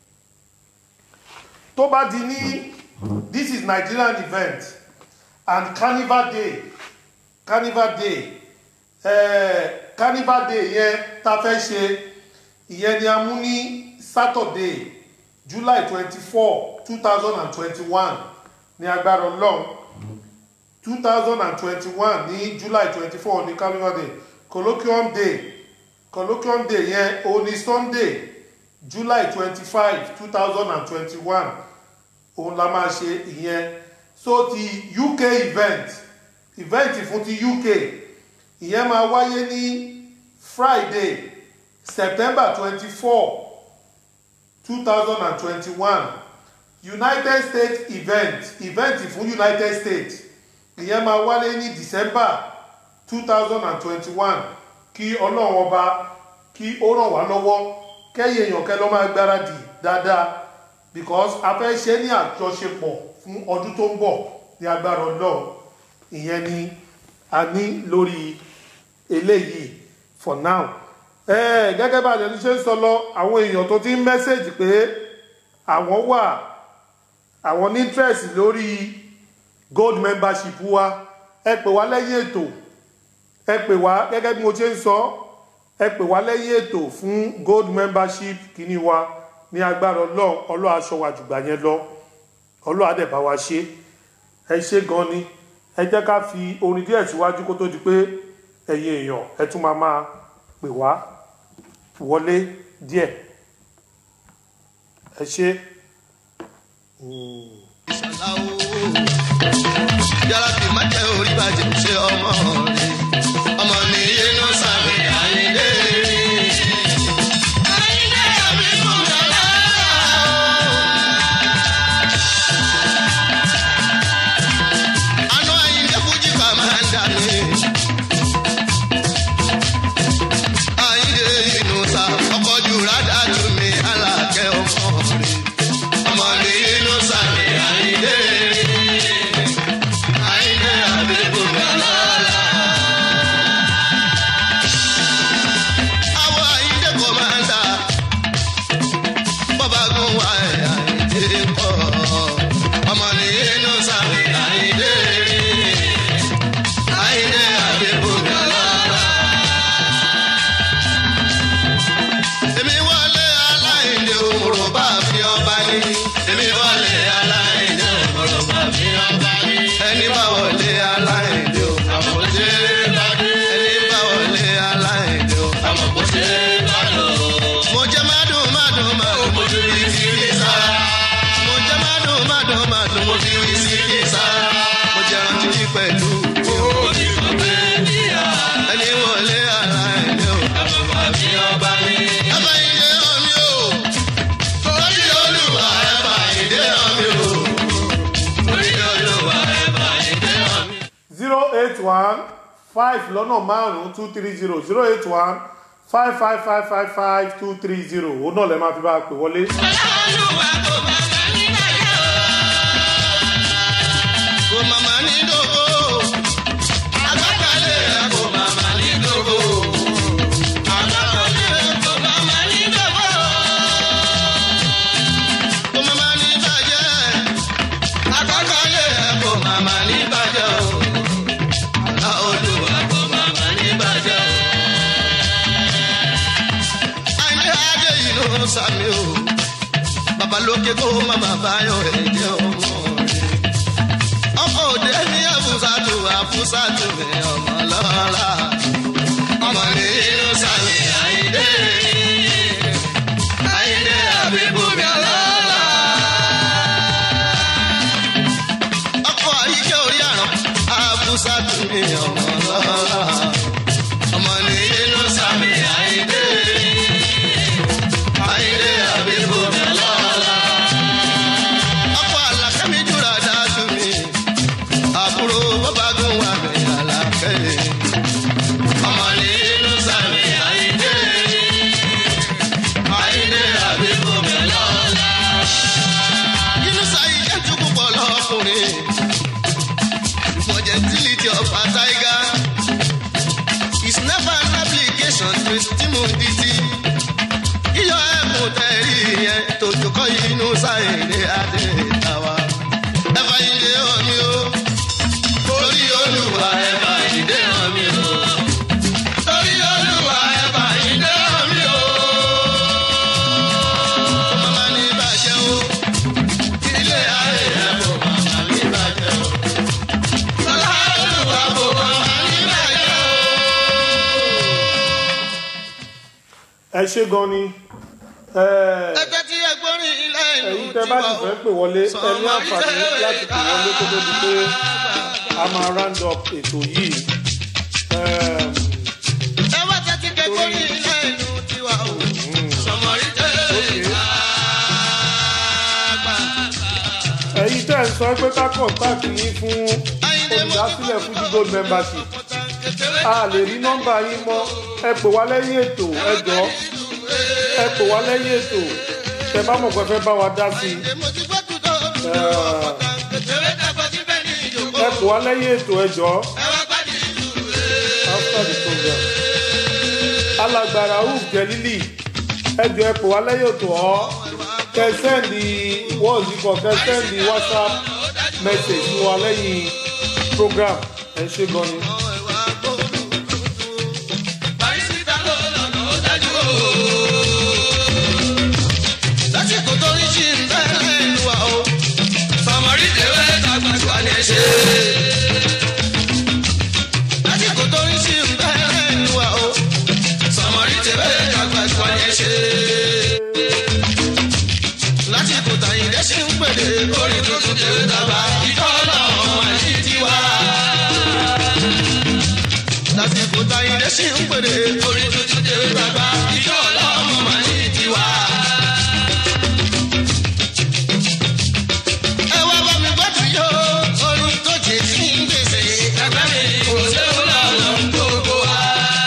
tó bá di ní this is Nigerian event and carnival day carnival day eh, carnival day yẹn ta fẹ́ ṣe ìyẹn ni a mú ní Saturday July twenty four two thousand and twenty one ní agbára Ọlọ́run two thousand and twenty one ní July twenty four ní carnival day colloquium day colloquium day yẹn òun ní Sunday July twenty five two thousand and twenty one òun la máa ṣe ìyẹn so ti UK event event fún ti UK ìyẹn máa wáyé ní Friday September twenty four two thousand and twenty one united states event event fún united states ìyẹn máa wálé ní december two thousand and twenty-one kí ọlọ́run ọba kí ó ràn wá lọ́wọ́ kẹ́yìn èèyàn kẹ́ lọ́ máa gbáradì dáadáa because a fẹ́ ṣe ní àjọṣepọ̀ fún ọdún tó ń bọ̀ ní agbára ọlọ́run ìyẹn ni a ní lórí eléyìí for now ẹ gẹ́gẹ́ bá àjẹ́ ṣe ń sọ lọ àwọn èèyàn tó ti ń mẹ́sẹ̀jì pé àwọn wà àwọn ní interest lórí gold membership wa ẹ pè wá lẹ́yìn ètò ẹ pè wá gẹ́gẹ́ bí mo ṣe ń sọ ẹ pè wá lẹ́yìn ètò fún gold membership kìíní wa ní agbára ọlọ́run ọlọ́run aṣọ wa jùgbà yẹn lọ ọlọ́run àdẹ̀bá wa ṣe ẹ ṣe gan ni ẹ jẹ́ ká fi orin díẹ̀ síwájú kó tó di pé ẹ̀yin èèyàn ẹ tún máa máa pè wá wọlé díẹ̀ ẹ ṣe. yàrá kì má jẹ́ orí bàjẹ́ ṣe ọmọ rẹ̀ ọmọ ní inú sàmì àyíndé. àyíndé àbí fún yàrá. àná àyíndé fújì kà máa ń dà mí. àyíndé inú sa ọkọ̀ jù rádà tù mí alákẹ́ ọmọ rẹ̀ ọmọ ní inú sàmì àyíndé. àyíndé àbí fún yàrá. àwọn àyíndé kò máa ń dà bọ́bá gún wa ẹ̀ àyíndé kọ́ ọmọ ní inú sàmì àyíndé. àyíndé àbí fún yàrá. èmi wọlé aláìndé òmùrò bá fi ọba ní. èmi wọlé aláìndé òmùrò bá fi ọba ní. ẹni bá wọlé aláìndé òmùrò bá ẹni bá wọlé aláìndé òmùrò mo jẹ mádùn mádùn mádùn mo fi rí sí ní sára. mo jẹ mádùn mádùn mádùn mo fi rí sí ní sára. mo jẹ rántí pẹ̀lú. ẹni wọlé aláìndé òmùrò bá fi ọba ní. ẹ bá ilé omi o. torí olúwa ẹ bá ilé omi o. torí olúwa ẹ bá ilé omi. zero eight one five lọ́nà márùn-ún two three zero zero eight one five five five five five two three zero òun náà lè máa fi bá a pè wọlé. kò màmá ní dòbò. agbákalẹ̀ kò màmá ní dòbò. agbákalẹ̀ kò màmá ní dòbò. kò màmá ní bàjẹ́. agbákalẹ̀ kò màmá ní bàjẹ́ o. àlá olùwà kò màmá ní bàjẹ́ o. àìní adé yìí ló ń sàmì o. babalóke kó màmá báyọ̀ ẹ̀ jẹ́ ọmọ rẹ̀ ọkọ òde ní àfúsàtù àfúsàtù mi ọmọ lọ́la ọmọ ní inú sàmì àyíndé àyíndé àbíbú mi lọ́la. ọkọ àyíké orí àrùn àfúsàtù mi ọmọ lọ́la ọmọ ní inú sàmì àyíndé àyíndé àbíbú mi lọ́la. ọkọ àlàkẹ́mi jùlọ dájú mi àbúrò bàbá gùn wà mí àlàkẹ́. ọmọ ní inú sàmì àyíndé àyíndé àbíkú mi lọ́la. inú sàyí jẹ́ tún púpọ̀ lọ́kùnrin. for gentility of a tiger is never an application to stimulity. iyọ̀ ẹ̀kún tẹ̀rí yẹn tòjú kọ́ inú sàyẹ̀dẹ̀ adé tàwa. ẹ̀fà ilé omi o torí olúwa ẹ̀fà ìdè omi o. torí olúwa ẹ̀fà ìdè omi o. kó màmá ní bàjẹ́ o. ilé ayé ẹ̀ kó màmá ní bàjẹ́ o. lọ́lá olúwa kó màmá ní bàjẹ́ o. ẹ ṣe gan ni ẹ, ẹgbẹ́ tí ẹgbọ́n rìn ilé ìlú ẹ̀yin tẹ́ bá sì fẹ́ pè wọlé ẹ ní àǹfààní láti pè wọlé kó tó di pé a máa round up ètò yìí. Ẹm, ẹ wá tẹ́tí kẹ́kọ̀ọ́ rìn ilé ìlú tiwa o. sọmọrí tẹ́lẹ̀ àgbà. sọ pé ká kọ̀ǹtàkì yín fún olùdásílẹ̀ fújì gold membership a lè rí nọ́mbà yín mọ́ ẹ pè wá lẹ́yìn ètò ẹ jọ ẹ pè wá lẹ́yìn ètò tẹ bá mọ̀ pé fẹ́ bá wa dá sí i ẹ pè wá lẹ́yìn ètò ẹ jọ after the program alágbára uf jẹlílì ẹ jọ ẹ pè wá lẹ́yìn ètò ọ́ kẹ sẹ́ndì wọ́ọ̀sì kan kẹ sẹ́ndì whatsapp message sí wa lẹ́yìn program ẹ ṣe gan ni. lásìkò tó ń ṣì ń bẹ́ẹ̀ lù wá o. sọmọrí tèwé dàgbà tó wà ní ṣe. lásìkò tó ń ṣì ń bẹ́ẹ̀ lù wá o. sọmọrí tèwé dàgbà tó wà ní ṣe. lásìkò tàyíǹde ṣì ń pèlè orí tuntun tèwé dàgbà ìjọ ọlọ́run àti tiwa. lásìkò tàyíǹde ṣì ń pèlè orí tuntun tèwé dàgbà ìjọ ọlọ́run àti tiwa. ẹ wá bá mi gbọ́dọ̀ yó orin tó jẹ sí gbèsè. ẹgbẹ́ mi kò séwu lọ́nà gbogbo wa.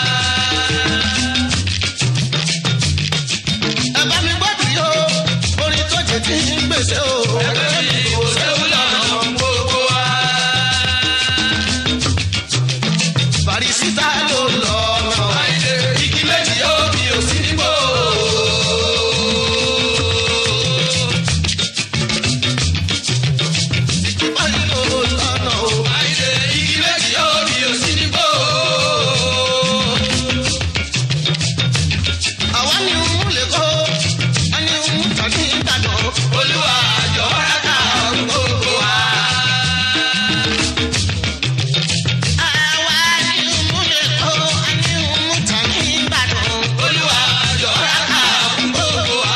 ẹ bá mi gbọ́dọ̀ yó orin tó jẹ sí gbèsè o. ẹgbẹ́ mi kò séwu lọ́nà gbogbo wa. Bàrísítà ló lọ ọ̀nà. Igi méjì yóò bí òsì nígbò. Báyìí ló lọ́nà o. Igi méjì yóò bí òsì nígbò. Àwa ni ń lè kó, a ní ń tàbí ìbàdàn. Olúwa àjọ ọ̀rẹ́ká gbogbo wa. Àwa ni ń lè kó, a ní ń tàbí ìbàdàn. Olúwa àjọ ọ̀rẹ́ká gbogbo wa.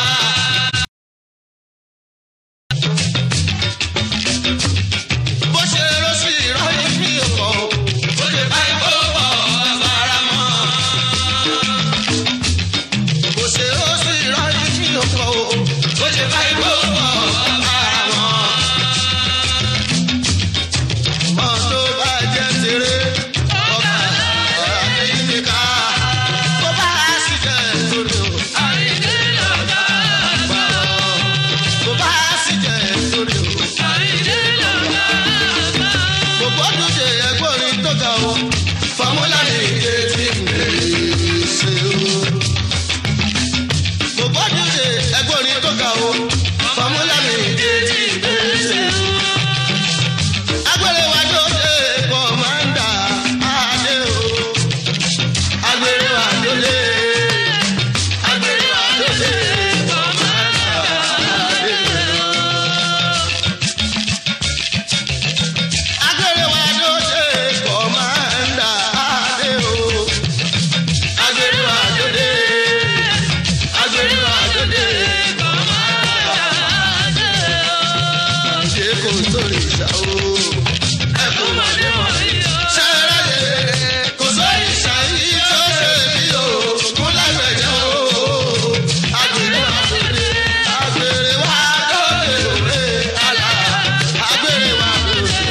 bó ṣe ló sì rọ́ọ̀lì ní ọkọ̀ ó lè bá ìbò pọ̀ agbára mọ́. bó ṣe ló sì rọ́ọ̀lì ní ọkọ̀ ó lè bá ìbò pọ̀ agbára mọ́. mọ́ tó bá jẹ́ tèrè ọba àdéhìnká tó bá sì jẹ́ torí o. àdéhìnká gbà ọ́ tó bá sì jẹ́ torí o gbogbo ọdún ṣe ẹgbọ́rin tó ga o fọmúlà ní ìdè tí ń bèrè ṣe o. gbogbo ọdún ṣe ẹgbọ́rin tó ga o fọmúlà ní ìdè tí ń bèrè ṣe o. agbèrè wa ló dé kọ́mándà adé o. agbèrè wa ló dé. agbèrè wa ló dé kọ́mándà adé o. agbèrè wa ló ṣe kọ́mándà adé o. agbèrè wa ló dé. agbèrè wa ló dé kọ́mándà adé o. ṣé kò sórí ìṣà o. ẹ kò mọ̀ ní mọ̀ ní o. ṣé ráyè kò sórí ìṣà yìí tó ṣe bí o. kún lágbẹ̀dẹ o. agbèrè wa ló dé. agbèrè wa ló dé òwe àlà. agbèrè wa ló dé.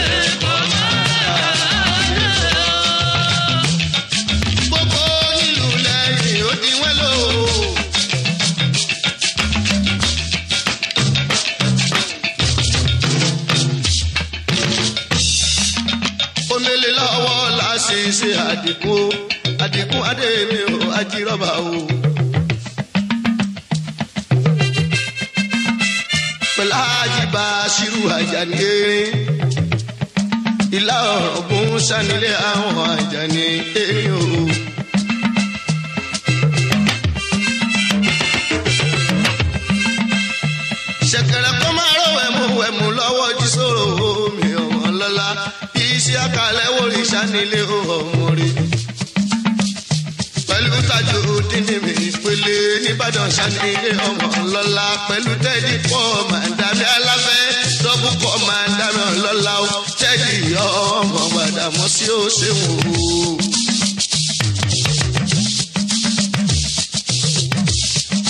gbogbo nílùú lẹ́yìn ó di wọ́n lò. omele lọ́wọ́ la ṣe ṣe àdìkú àdìkú adémi ò ajírọ́bà o. pẹ̀lú àjìbá ṣírù àjàní erin ìlà ọ̀gbun sanilé àwọn àjàní erin o. ṣẹ̀kẹ̀rẹ̀ kó máa rọ wẹ̀mú wẹ̀mú lọ́wọ́ jí sòrò omi ọmọ lọ́la iṣẹ́ àkàlẹ̀ wòlí sanilé ọmọ rí. pẹ̀lú tajú dídì mi pélé nìbàdàn sanilé ọmọ lọ́la pẹ̀lú tẹ́jì pọ̀ màdàmí aláfẹ́ dọ́bù pọ̀ màdàmí ọlọ́la ó tẹ́jì ọmọ gbàdàmọ́ sí ó ṣeun o.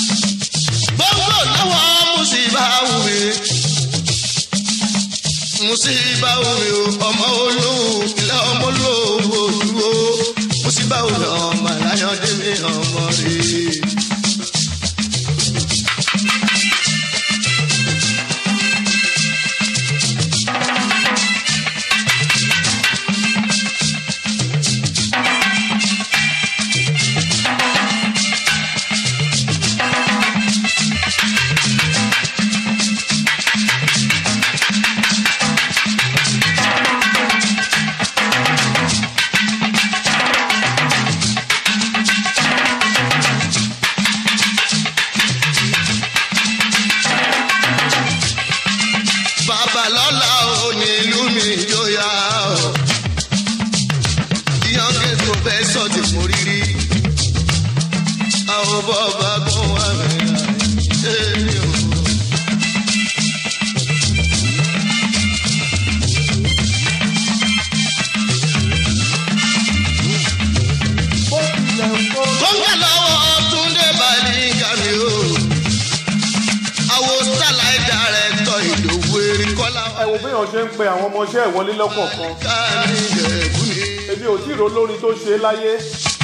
gbogbo lọ́wọ́ mùsíbà wùmí musibawo mi o ọmọ olóhùn ilé ọmọ olóhùn òdúró musibawo mi ọmọ aláyọ̀dé mi ọmọ rè. babalọ́la ò ní ìlú mi jóyà o. ìyànjú tó fẹ́ sọ ti mú rírí. àwọn bọ́ọ̀bà kan wà mẹ́ta ṣé mi ò. kọ́ńgà lọ́wọ́ túndé balẹ̀ gàmí o. àwọn sálàì dàrẹ́tọ̀ ìdòwú erin kọ́lá ẹ wo béèyàn ṣe ń pe àwọn ọmọọṣẹ́ ìwọlé lọ́kọ̀ọ̀kan káàní ìjẹ̀bú ni. èmi ò tí ì rólórin tó ṣe é láyé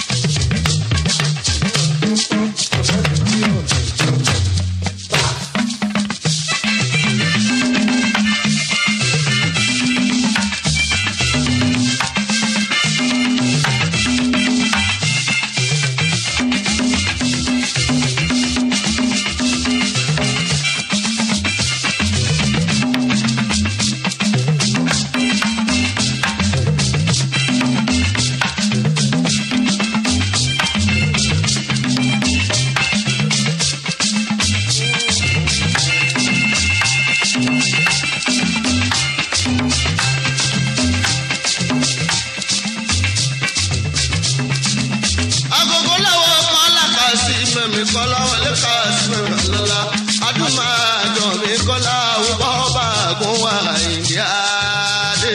agogo lọ́wọ́ kọ́lá kà sí mẹ́mi kọ́lá wọlé kà sí mẹ́mi lọ́la adúmáàjọ mi kọ́lá wọ́ bá gún wá ìdíyà dé.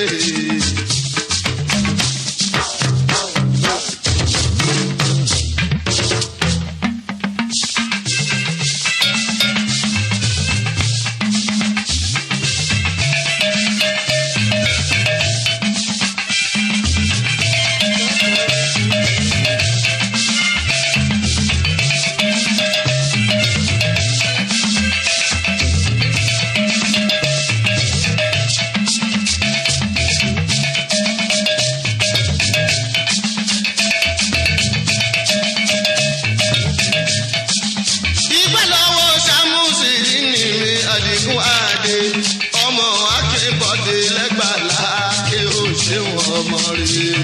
ìgbà lọ́wọ́ sàmúsì ní mi àdìgún àdé ọmọ akébọ̀dé lẹ́gbàlá kí ó ṣe wọ́n ọmọ rẹ̀.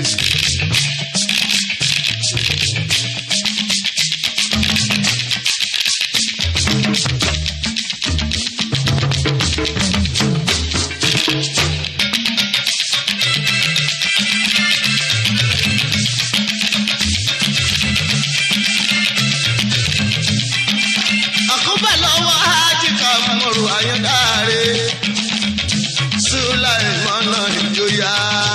àkóbá lọ́wọ́ ájíkà mọ̀rù àyàndáre sùláìmọ́nà ìjòyà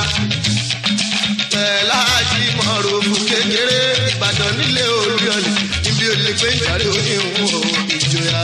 pẹ̀lá ájí mọ̀rù ògùn kékeré ìbàdàn nílé olúyọ̀lì níbi olè pé ń jàre oníhùn ìjòyà.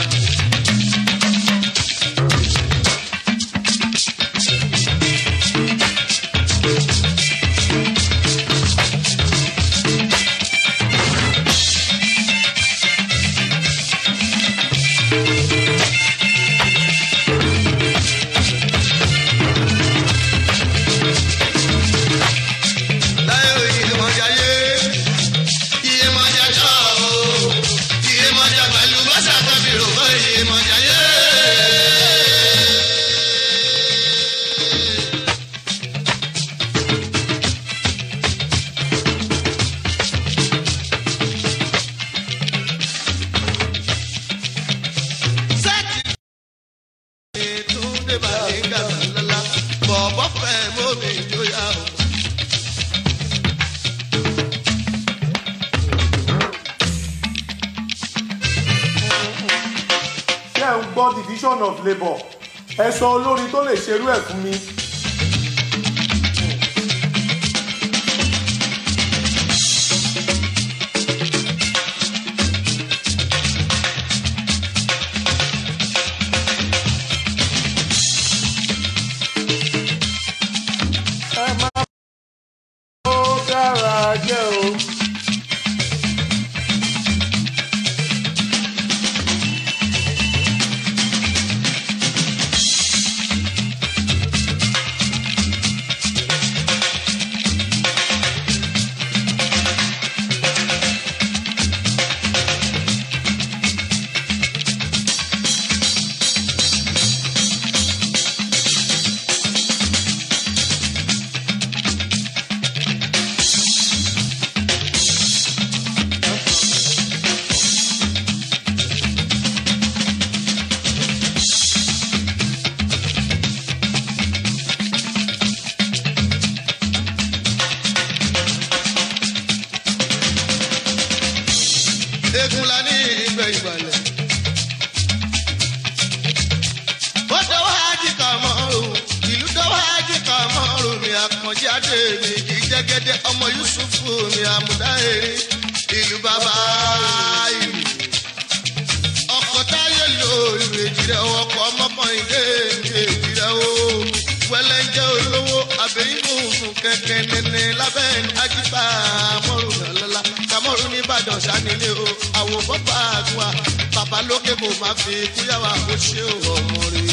láyé òye mọ̀jà yé iye mọ̀jà jọ o iye mọ̀jà pẹ̀lú bọ́sà tàbí rògbò iye mọ̀jà yé. sẹ́ẹ̀tì ìtúndé bàlẹ́ gàdá lọ́la bọ̀bọ̀ fẹ́ mọ́mí ìjọyà o. ṣé ẹ ń gbọ́ division of labour ẹ sọ olórin tó lè ṣerú ẹ̀ fún mi. fúlàní ìgbẹ̀yìnbalẹ̀. ó dọ́wọ́ ájì kan mọ́rùn ìlú dọ́wọ́ ájì kan mọ́rùn mi àkànjáde mi kì í jẹ́gẹ́dẹ́ ọmọ yusufu mi àmúdá èrè ìlú bàbá ìlú. ọkọ̀ táyé lò ìlú èjìrẹ́ ọkọ̀ ọmọkànlélé mi èjìrẹ́ o. wẹ́lẹ́ ń jẹ́ olówó àbẹ̀yìnbó fún kẹ̀kẹ́ nẹ́nẹ́ lábẹ́ ajípa mọ́rùn lọ́la kàmọ́rùn nìbàdàn sanilé o àwọ̀ bọ́bá àgùnwà bàbá lókè kò má fi kúyàwó kó ṣe ọmọ rẹ̀.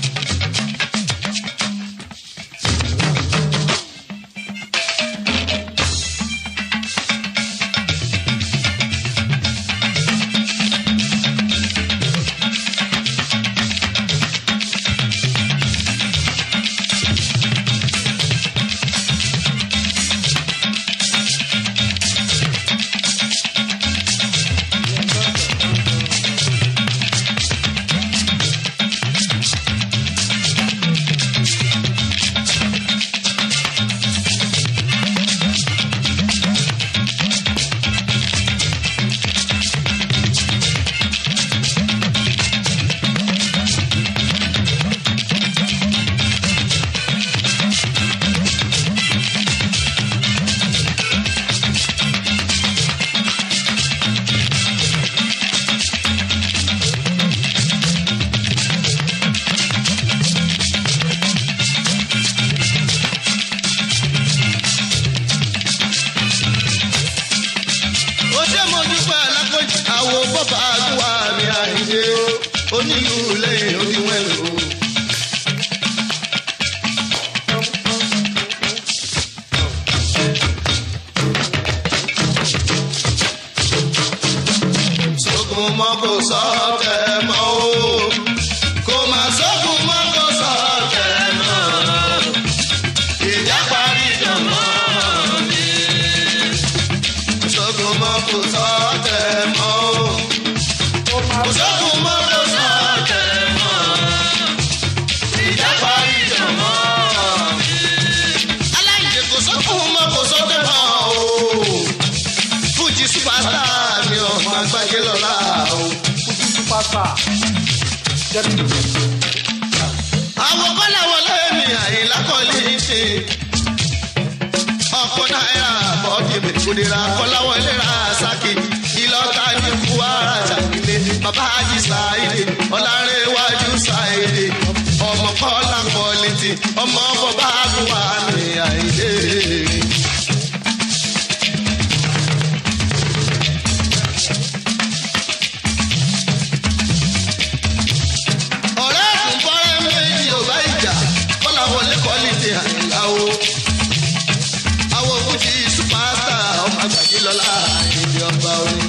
ó ṣe mo dúpẹ́ alákòjì àwo bọ́bá àgùwà mi àìṣe o onílù lẹ́yìn oníwẹ̀n o. sógun mọ́ kò sọ tẹ̀ mọ́ o kò má sógun mọ́ kò sọ tẹ̀ mọ́ ìjà parí jọ̀mọ́ mi sógun mọ́ kò sọ tẹ̀ mọ́ o. Kò sógun mọ́ kò sọ tẹ̀ mọ́. Ìjà parí jọ̀ mọ́. Aláìjẹ kò sógun mọ́ kò sọ tẹ̀ mọ́ o. Fújì súpàtà mi ò máa gbàgbé lọ́la o. Àwọn kọ́lá wọlé mi àyìnlá kọ́lé ṣe ọkọ náírà bọ́ọ̀dì mi kùdìrà kọ́láwọlé ra sákì ìlọ́ta ní kwara ṣàkìlẹ̀ bàbá àjì sáìdì ọ̀làrẹ̀wájú sáìdì ọmọ kọ́lá kọ́lẹ́tì ọmọ bọ́bá àgùwà ní àìdè. ọ̀rẹ́ kùn fọ́rẹ́ méjì ò bá ìjà kọ́láwọlé kọ́lẹ́tì àyìnlá o àwọn òkúti supasta ọmọ àgbàdì lọ́la ìdí ọba orin.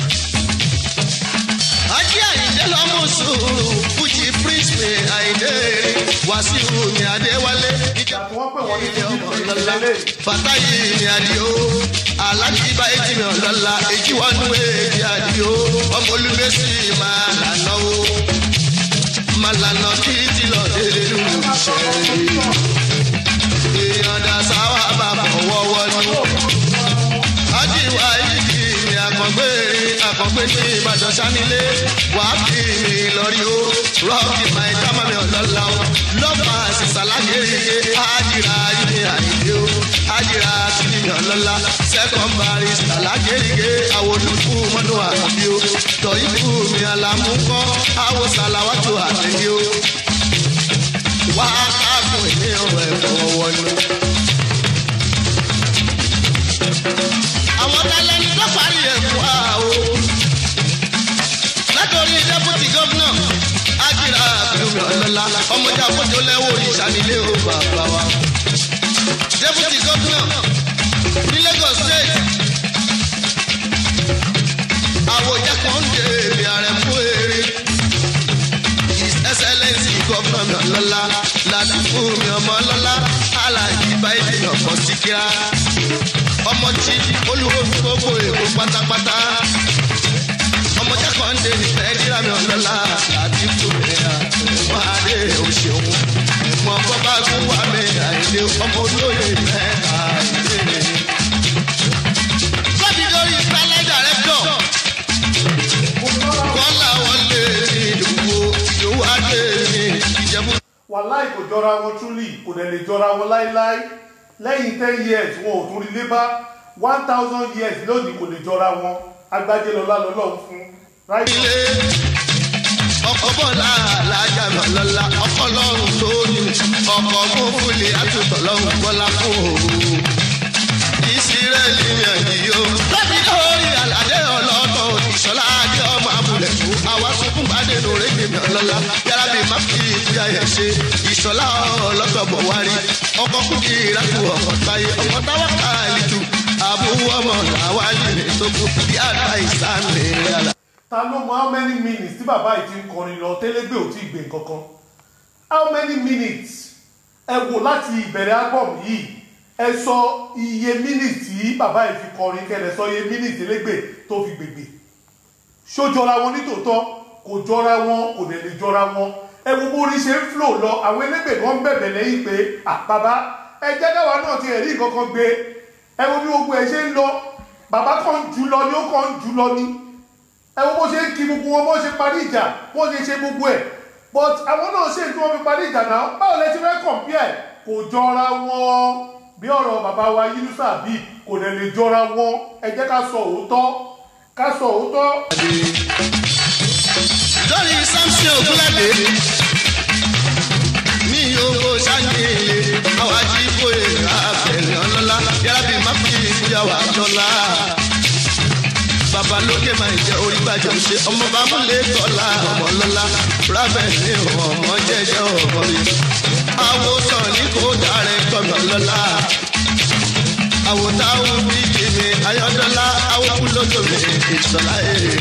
ajé àyíndé lọ́mú sùúrù fújì prince mi àyíndé wàsíù mi adéwálé ìjà ilé ọmọ lọ́la fàtáyì mi àdìo alájí bá èjì mi ọ̀lọ́la èjì wọn nú èjì àdìo ọmọ olùgbèsì máa lànà o máa lànà títí lọ dé lù sẹ́yìn èèyàn dá sáwà bàbá wọ́wọ́ ní. Ajíwá yìí ni àkàngbé àkàngbé ní Ìbàdàn sanilé. Wà á fi mi lọ́rí o. Rọ́ọ̀kì máa ń dámọ̀ mi ọ̀lọ́lá o. Lọ́pàá àṣìṣà lágéríge. Ájìrà yìí ni àyíké o. Ájìrà sí ni ọ̀lọ́lá. Second barrister lágéríge. Àwọn olùkú mọ́nú àkànbí o. Tọ̀yìnkù mi àlàmúkọ́. Àwọn sàlàwátò àtẹ̀yẹ o wá káàkùn ìní ọ̀rọ̀ ẹ̀fọ́ wọnú. àwọn tálẹ́ni tó parí ẹ̀fọ́ àwọ̀ látọ̀rí dẹ́pútì gómìnà ájìrà àbíomi ọlọ́lá ọmọdé àfọ́jọ lẹ́wọ̀ ìṣànílé o bàbá wa. dẹ́pútì gómìnà ní lagos state àwòjẹ́ kan ń dé èmi ààrẹ fún eré his excellence gọ́fúnà mi ọlọ́lá ládùúgbò mi ọmọ ọlọ́lá aláàjì báyìí ọkọ̀ síkírá ọmọ tí olùwò gbogbo èkó pátápátá ọmọ jákàndé ní nàìjíríà mi ọlọ́lá ládùúgbò mi ẹ̀wọ̀n adé òṣèwọ̀n ẹ̀wọ̀n bọ́bá gún wà mí àìlè ọmọ olóyè mẹ́ta àìlè. Fọ́bí lórí pálẹ̀ dàrẹ́tọ̀ wàláì kò jọra wọn truly kò dẹ̀ lè jọra wọn láíláí lẹ́yìn ten years wọn ò tún rí lébá one thousand years lónìí kò lè jọra wọn agbájé lọlá lọlọ́run fún right ọkọ bọ́lá alájà lọ́lá ọkọ lọ́run tó ní ọkọ fúnfúnlé àtúntò lọ́run bọ́lá fún òru. ìsírẹ́lì yàn yìí o. lọ́bí lórí àlàdé ọlọ́tọ̀ ìṣọ́lá adé ọmọ abúlé fún àwa sunkún bàdé lórí gbèmí ọlọ́lá yàrá bíi má fi ìkúyà yẹn ṣe ìṣọ́lá ọlọ́tọ̀ bọ̀ wárí ọkọ̀ kúkì ìrákù ọkọ̀ táyé ọkọ̀ táwa káàlì tù àbúrò ọmọ làwa lè tó kú bí àgbà ìsáǹlẹ̀ yàrá. ta ló mọ how many minutes tí bàbá yìí ti ń kọrin lọ télégbé ò tí ì gbé kankan how many minutes ẹ wò láti ìbẹ̀rẹ̀ album yìí ẹ sọ iye minutes tí bàbá yìí fi kọrin kẹlẹ̀ sọ iye minutes télégbé tó fi gbègbè ṣó jọra wọn nítòótọ́ kò jọra wọn kò dẹ̀ lè jọra wọn ẹ wo bó orí ṣe ń flow lọ àwọn elégbè kan bẹ̀bẹ̀ lẹ́yìn pé àbábá ẹ jẹ́ káwa náà ti ẹ̀rí kankan gbé ẹ wo bí gbogbo ẹ ṣe ń lọ bàbá kan jù lọ ni ó kàn ń jù lọ ni ẹ wo bó ṣe ń kí gbogbo wọn bó ṣe parí ìjà bó ṣe ṣe gbogbo ẹ but àwọn náà ṣe tí wọn fi parí ìjà náà báwo lẹ ti fẹ́ compare kò jọra wọn bí ọ̀rọ̀ bàbá wa yínúṣà bíi kò dẹ̀ lè jọra wọn ẹ jẹ́ ká sọ òótọ́ ká sọ òótọ́. lórí samson ogunlade ní owó sáyẹyẹ àwọn ajíbóyè abẹrẹ ọlọlá yàrá bíi má fi ìyàwó àtọlá bàbá lókè máa jẹ orí gbàjọ ṣe ọmọ bá mú lè tọ́lá ọmọ lọ́lá rábẹ̀ ní ọmọ jẹjẹ ọmọ rẹ àwòsàn ní kò dáre tọ́nà lọ́lá àwòtáwò bíi jèmi ayọ́dọ́lá àwòkú lójó mi ìṣọ̀lá èrè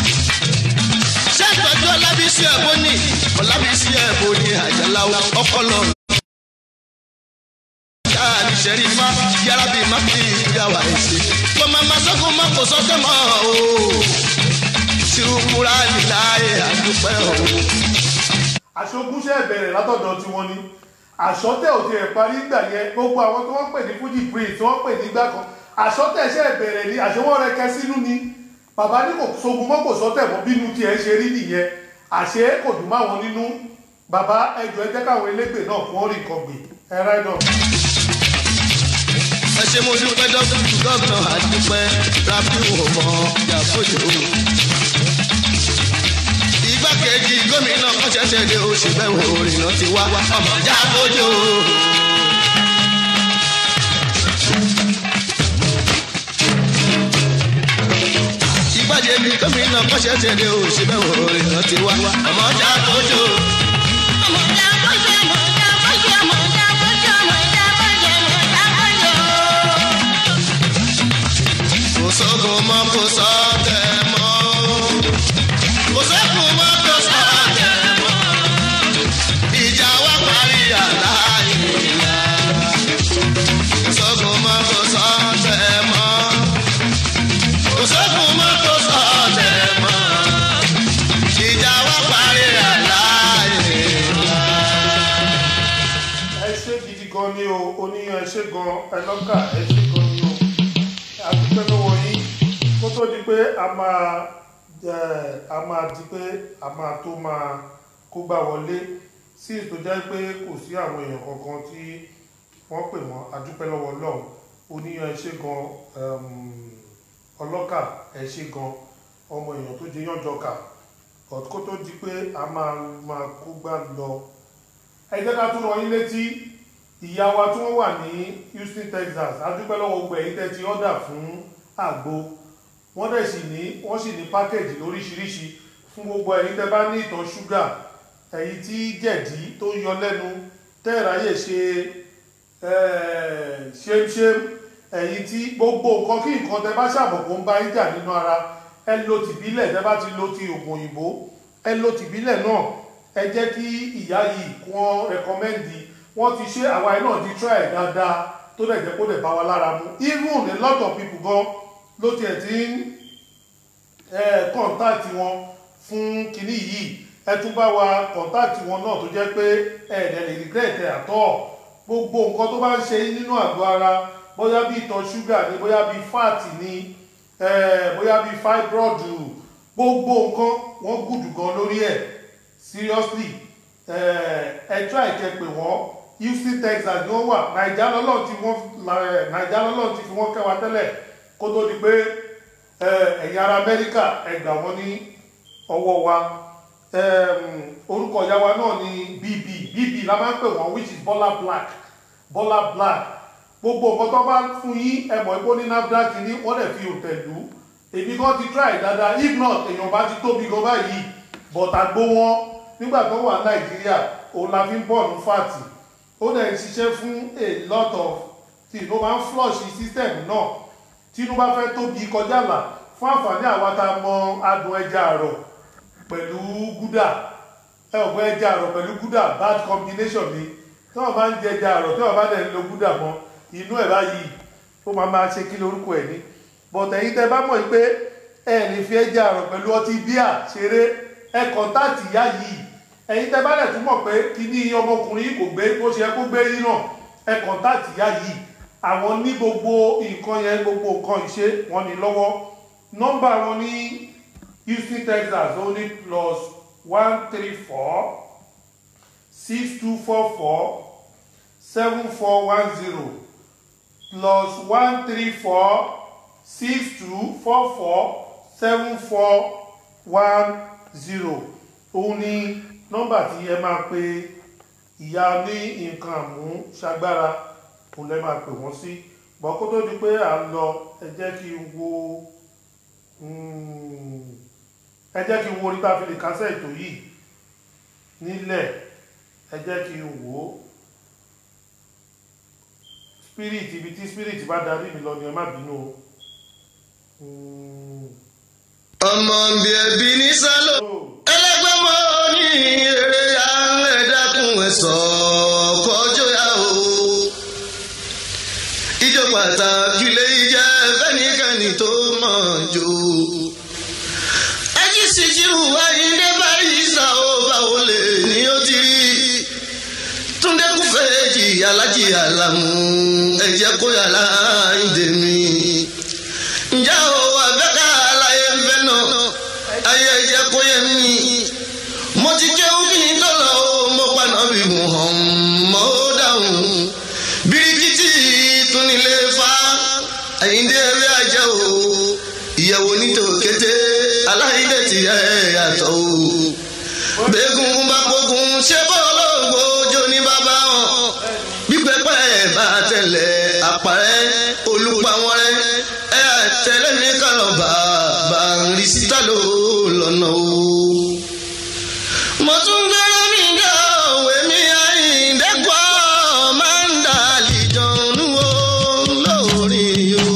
ṣètọ́jú ọlábísí ẹ̀bọ ní ọlábísí ẹ̀bọ ní àjàlá ọpọlọ. Ṣáàlì ṣẹ̀rífà yára bíi má fi ìyàwó ẹ̀sìn. Mo máa ma sọ́kùn má kò sọ́kẹ́ mọ́ o. Ṣùkúrà níláyé àdúpẹ́ o. àṣogúnṣẹ́ bẹ̀rẹ̀ látọ̀dọ̀ tí wọ́n ní àṣọ́tẹ̀ ò tiẹ̀ parí gbà yẹn gbogbo àwọn tí wọ́n pè ní fuji prince tí wọ́n pè ní gbà kan àṣọ́tẹ̀ ṣẹ̀ bẹ̀rẹ̀ ni àṣewọ́n rẹ kẹ sínú ni bàbá ní kò sogun mọ́ kò sọ́tẹ̀ mọ́ bínú tiẹ̀ ṣe rí nìyẹn àṣé kò dùn máwọn nínú bàbá ẹjọ́ ẹ jẹ́ káwọn elégbè náà kún ọ́rìn kan gbè ẹ ráìdọ̀. Ẹ ṣe mo dúpẹ́ dọ́kítù gọ́ọ̀nà àdúpẹ́ rábíù ọmọ Yàfójò. Igbákejì gómìnà kan ṣẹ̀ṣẹ̀ dé oṣù bẹ́ẹ̀ òrìnà ti wá ọmọ Yàfójò. Igbákejì gómìnà kan ṣẹ̀ṣẹ̀ dé oṣù bẹ́ẹ̀ òrìnà ti wá ọmọ Yàfójò. Kò sógun mọ́ kò sọ́tẹ̀ mọ́. Kò sógun mọ́ kò sọ́tẹ̀ mọ́. Ìjà wa parí àláyé. Kò sógun mọ́ kò sọ́tẹ̀ mọ́. Kò sógun mọ́ kò sọ́tẹ̀ mọ́. Ìjà wa parí àláyé. ẹ ṣe gidi gan ni o oníyan ẹ ṣe gan ẹlọ́kà ẹ ṣe gan ni o àdúpẹ́ lọ́wọ́ yín kó tó di pé a máa ẹ, a máa di pé a máa tó máa kó gbà wọlé sí ètò jẹ́ pé kò sí àwọn èèyàn kankan tí wọ́n pè wọ́n àdúpẹ́ lọ́wọ́ lọ́hùn oníyan ẹ ṣe gan ẹm, ọlọ́kà ẹ ṣe gan ọmọ èèyàn tó jẹ yànjọkà kó tó di pé a máa máa kó gbà lọ ẹ jẹ́ ká tún rọ yín létí ìyá wa tí wọ́n wà ní Houston Texas adúpẹ́ lọ́wọ́ gbogbo ẹ̀yin tẹ́ ti ọ́dà fún àgbo wọ́n dẹ̀ sì ní wọ́n sì ní pákẹ́jì lóríṣiríṣi fún gbogbo ẹ̀yin tẹ́ bá ní ìtọ̀ ṣúgà ẹ̀yin tí jẹ̀dí tó ń yọ lẹ́nu tẹ́ẹ̀ráyè ṣe eh, ṣémṣém ẹ̀yin tí gbogbo nǹkan kí nǹkan tẹ́ bá ṣàbọ̀kọ́ ń bá yín jà nínú ara ẹ lo tìbílẹ̀ tẹ́ bá ti lo ti oògùn òyìnbó ẹ lo tìbílẹ̀ náà ẹ jẹ́ kí ìyá yìí kí wọ́n rẹkọmẹ́ndì wọ́n ti ṣe àwa ẹ̀ náà ti try ẹ̀ dáadáa tó dẹ̀ jẹ́ kó dẹ̀ bá wa lára mu even a lot of people gan ló tiẹ̀ ti ń kọ́ńtàtì wọn fún kinní yìí ẹ tún bá wa kọ́ńtàtì wọn náà tó jẹ́ pé ẹ̀ẹ́dẹ̀ lè regret ẹ̀ àtọ́ gbogbo nǹkan tó bá ń ṣe yín nínú àgọ́ ara bóyá bí ìtọ̀ ṣúgà ni bóyá bí fat ni eh, bóyá bí fibroid gbogbo nǹkan wọ́n gùdù gan lórí ẹ̀ seriously ẹ try kẹ́ pè wọ́n houston texas ni wọ́n wà naija lọ́lọ́run ti wọ́n naija lọ́lọ́run ti fi wọ́n kẹ́ wa tẹ́lẹ̀ kó tó di pé ẹ̀yin ará amẹ́ríkà ẹ gbà wọ́n ní ọwọ́ wa orúkọ ìyá wa náà ni bb bb la máa ń pè wọ́n which is bọ́lá black bọ́lá black gbogbo nǹkan tó bá fún yín ẹ mọ̀ pé ó ní nafdac ní wọ́n lè fi òǹtẹ̀ lù ú èmi kan ti try dáadáa if not èèyàn bá ti tóbi gan báyìí but àgbo wọn nígbà tó wà nàìjíríà òun la fi ń bọ̀ ní fàtì ó dẹ̀ ń ṣiṣẹ́ fún a lot of tí ló máa ń flush system náà tí inú bá fẹ́ tóbi kọjá là fún àǹfààní àwa tá a mọ adùn ẹja àrọ̀ pẹ̀lú gúdà ẹ ò gbọ́ ẹja àrọ̀ pẹ̀lú gúdà bad combination ni tí wọ́n máa ń jẹ ẹja àrọ̀ tí wọ́n bá dẹ̀ ń lo gúdà mọ́ inú ẹ̀ báyìí ó máa máa ṣe kí lórúkọ ẹ̀ ní but ẹ̀yin tẹ́ bá mọ̀ pé ẹ lè fi ẹja àrọ̀ pẹ̀lú ọtí bíà ṣeré ẹ kọ́ńtàtì ìyá yìí ẹ̀yin tẹ́ bá dẹ̀ tún mọ̀ pé kíní ọmọkùnrin yìí kò gbé bó ṣe yẹ kó gbé yín náà ẹ kọ́ńtàtì ìyá yìí àwọn ní gbogbo nǹkan yẹn gbogbo nǹkan ìṣe wọn ní lọ́wọ́ nọ́mbà wọn ní houston texas ó ní plus one three four six two four four seven four one zero plus one three four six two four four seven four one zero òun ni nọ́mbà tí ẹ máa pe ìyá ní nǹkan àmú ṣagbára òun lẹ máa pè wọ́n sí bọ́ kó tó di pé à ń lọ ẹ jẹ́ kí n wo ẹ jẹ́ kí n wo orí tá a fi lè kásẹ̀ ètò yìí nílẹ̀ ẹ jẹ́ kí n wò ó spirit ibi tí spirit bá darí mi lọ ni ẹ má bínú o. ọmọ bí ẹbí ní sálọ ẹlẹgbẹ́ mọ́ ní eré alẹ́ dákun ẹ̀ sọ kọjọ́ yá o. ìjọ pàtàkì lè jẹ́ fẹ́nikẹ́ni tó mọ̀ jù. ẹjí sì jírù ayíǹde báyìí sá ó báwo lè ní ó ti rí. túndé kú fèjì alájì àlàmú ẹ̀jẹ̀ kó yàrá ìdè mi. ǹjẹ́ o àbẹ́ká aláyé ń fẹ́ náà ayé ẹ̀jẹ̀ kó yẹ mí. mo ti jẹ́ òkìní tọ́lọ̀ o mo paná bí mo hàn mọ́ ó dáhùn. bíríkìtì tún nílé fa àyíǹde eré ajẹ́ o ìyẹ̀wò nítòkété aláìdẹ̀ ti yẹ yàtọ̀ o. bẹ́ẹ̀gùn bá gbógun ṣé bọ́ọ̀lù ògbójó ní bàbá wọn. bí pẹ́pẹ́ bá tẹ̀lé àpárẹ́ olùpàwọ́n rẹ̀ ẹ̀ tẹ̀lé mi kàlọ́ bàbá rí síta ló lọ́nà o. mo tún gbẹ́rẹ́ mi dá òwe mi àyíǹdẹ́gbọ́ máa ń dà lìjọ́nù o lórí o.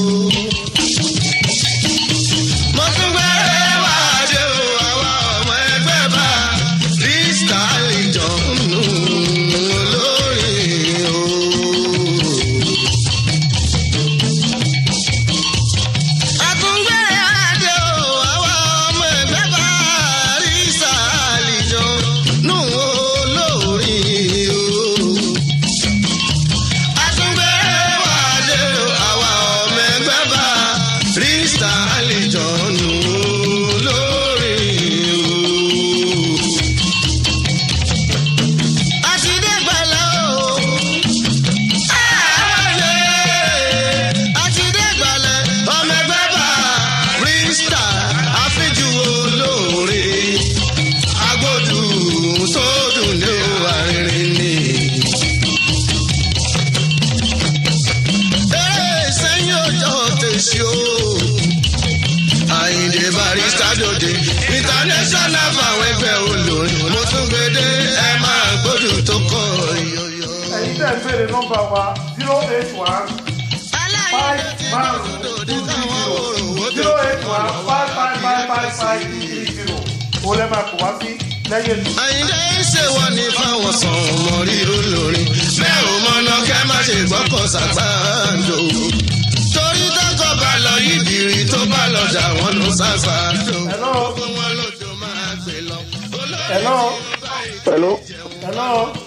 mo tún gbẹ́rẹ́ wá dé o àwa ọmọ ẹgbẹ́ bá rí sítáì jọ̀nù lórí o. àtúngbẹ́rẹ́ wá dé o àwa ọmọ ẹgbẹ́ bá rí sítáì jọ̀nù lórí o. àtúngbẹ́rẹ́ wá dé o àwa ọmọ ẹgbẹ́ bá rí sítáì jọ̀nù lórí o. àtidé gbàlà o. àwọlé àtidé gbàlà ọmọ ẹgbẹ́ bá rísítà àfíjú olóore agbódù tó dùn ní àárín ni. eré sẹ́yìn ọjọ́ tẹ̀sí o. àyìndé barista dòde international fáwọn ẹgbẹ́ olórin mo tún gbede ẹ máa gbódù tó kọ yọyọ. ẹ̀yin tẹ́ ẹ béèrè nọ́mbà wa zero eight one five márùn two three zero zero eight one five five five five five three zero òun lẹ́ máa kó wá sí lẹ́yìn ètò. àyìndé ń ṣe wọ́n ní fáwọn sàn ọmọ ríro lórin bẹ́ẹ̀ ò mọ̀nà kẹ́ má ṣe gbọ́kọ̀ ṣàgbàdo. torí tọkọ bá lọ yídìrí tó bá lọ dà wọ́n ló ṣàṣàdo. hello wọn lójó máa gbé lọ. hello hello hello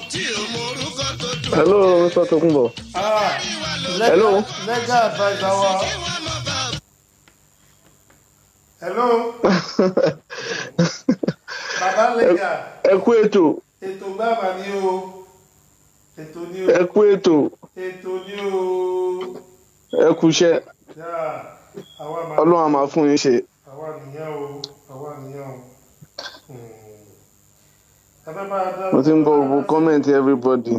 hello mr tokunbo ah Hello. legal adviser wa hello baba legal ẹ kú ètò ètò gbáà mà ní o ètò ní o ẹ kú ètò ètò ní o ẹ kú iṣẹ́ yá àwa mà ọlọ́run á máa fún yín ṣe. àwa nìyẹn o àwa nìyẹn o Hmm. ẹ fẹ́ bá a dá mo ti ń gbọ́ gbogbo comment everybody.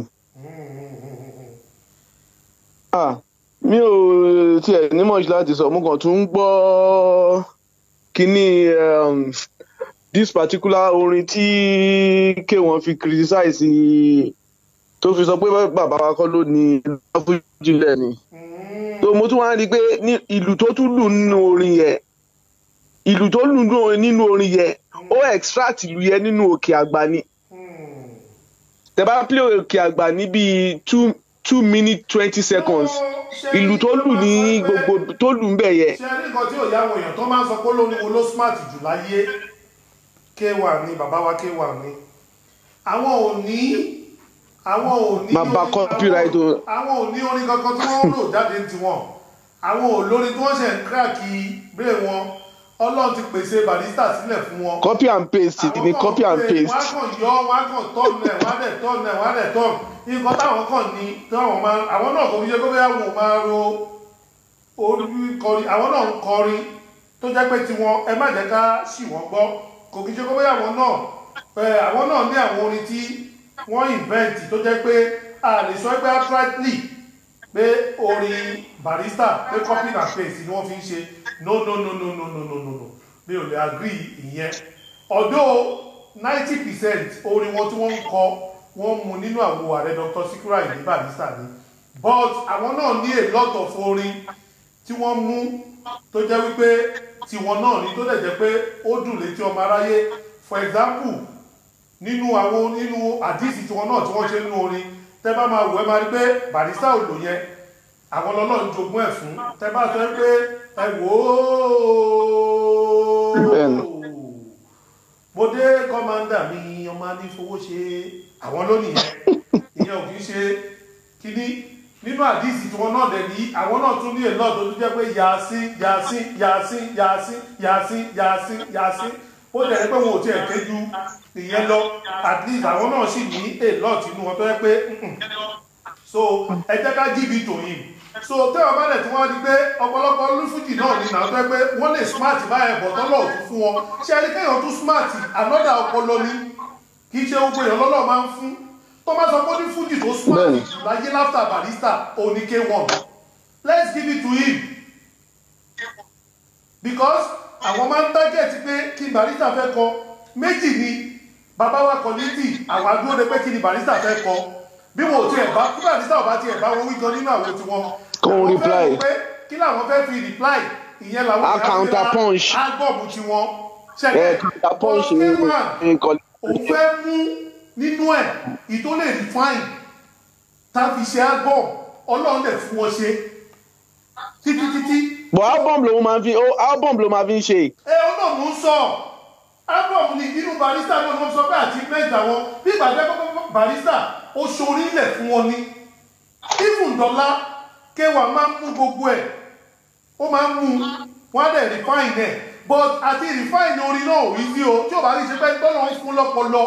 ah mi ò tiẹ̀ ní much láti sọ mo kàn tún ń gbọ́ kínní um, this particular orin tí k1 fi criticize tó fi sọ pé bàbá wa kọ́ ló ní láfújìlẹ̀ ni tó mo tún wá rí i pé ní ìlú tó tún lù nínú orin yẹn ìlú tó lù nínú- nínú orin yẹn ó extract ìlú yẹn nínú òkè àgbà ni tẹ bá play òkè àgbà ní bíi two two minutes twenty seconds ìlú tó lù ní gbogbo tó lù ń bẹ̀ yẹn ṣe rí nǹkan tí ò yá àwọn èèyàn tó máa ń sọ pé olórin wo ló smart jù láyé k1 ni bàbá wa k1 ni àwọn ò ní àwọn ò ní máa bá orin- copyright o. àwọn ò ní orin kankan tí wọ́n ń lò jáde ní tiwọn àwọn ò lórin tí wọ́n ṣe ń kíráàkì brain wọn ọlọ́run ti pèsè barista sílẹ̀ fún wọn copy and paste ni copy and wọ́n á paste kàn yọ wọ́n á kàn tọ́ọ̀nù ẹ̀ wọ́n á dẹ̀ tọ́ọ̀nù ẹ̀ wọ́n á dẹ̀ tọ́ọ̀nù nǹkan táwọn kàn ní táwọn máa àwọn náà kò fi ṣe kó bẹ́ẹ̀ wò máa ro orí kọrin àwọn náà ń kọrin tó jẹ́ pé tiwọn ẹ má jẹ́ ká sì wọ́n gbọ́ kò kí ṣe kó bẹ́ẹ̀ àwọn náà ẹ, àwọn náà ní àwọn orin tí wọ́n invent tó jẹ́ pé a lè sọ pé outrightly pé orin barista pé copy and paste ni wọ́n fi ń ṣe no no no no no no no no no mi ò lè agree ìyẹn although ninety percent orin wọn tí wọ́n ń kọ wọ́n mú nínú àwo ààrẹ dr sikura ìní barista ni but àwọn náà ní a lot of orin tí wọ́n mú tó jẹ́ wípé tiwọn náà ni tó dẹ̀ jẹ́ pé ó dùn létí ọmọ aráyé for example nínú àwọn nínú àdísì tiwọn náà tí wọ́n ṣe nínú orin tẹ́ bá máa wò ẹ́ máa rí pé barista ò lò yẹn àwọn lọ́lọ́run jogún ẹ̀ fún tẹ́ bá sọ pé ẹ wò ó Bẹ́ẹ̀ni. mo dé kọ́mándà mi ọmọ anífowó ṣe àwọn lónìí yẹn ìyẹn ò kì í ṣe kíní nínú àdísì tí wọn náà dẹ̀ ní àwọn náà tún ní èlò tó tún jẹ́ pé yàásí yàásí yàásí yàásí yàásí yàásí yàásí ó dẹ̀ ní pé wọn ò tiẹ̀ kéjú ìyẹn lọ at least àwọn náà sì ní èlò tìǹú wọn tó yẹ pé mm-mm. so ẹ jẹ́ ká jíbi tòyìn so tẹ́wọ̀n bá dẹ̀ tí wọ́n di pé ọ̀pọ̀lọpọ̀ olúfújì náà ní ìnáwó tó yẹ pé wọ́n lè smart báyẹn bọ̀ tọ́lọ̀ òtún fún wọn ṣé ẹni kéèyàn tún smart another ọpọlọ ni kì í ṣe gbogbo èèyàn lọ́lọ́ máa ń fún tó máa sọ pé ó ní fújì tó smart Bẹ́ẹ̀ni. jù láyé láfta barista òní k1 let's give it to him because àwọn máa ń target pé kí barista fẹ́ kọ méjì ni bàbá wa kọ́lítì àwọn adúró de pé kí ni barista fẹ́ kọ bí wọn ò tiẹ̀ bá kí barista ò bá tiẹ̀ bá wọn wí gan nínú àwọn tiwọn Kó àwọn fẹ́ reply. rò pé kí làwọn fẹ́ fi reply ìyẹn làwọn A counter punch. ágbọ̀mù tiwọn ẹ ṣẹlẹ̀ kàtà punch ní nǹkan òun fẹ́ mú nínú ẹ̀ ìtó lè refine tá a fi ṣe album ọlọ́run lè fún wọn ṣe títí títí but album ló máa fi ó album ló máa fi ń ṣe ẹ ọ náà mò ń sọ album ni inú barista náà ló ń sọ pé àti mẹ́ta wọn bí ìgbàgbẹ́ kọ́kọ́ barista ó ṣorí ilẹ̀ fún wọn ni even dọ́là kéwà máa ń mú gbogbo ẹ̀ ó máa ń mú wọn á dẹ̀ refine ẹ̀ but àti refine orin náà ò rí sí o tí ò bá rí ṣe pé tọ́lọ́ ń fún lọ́pọlọ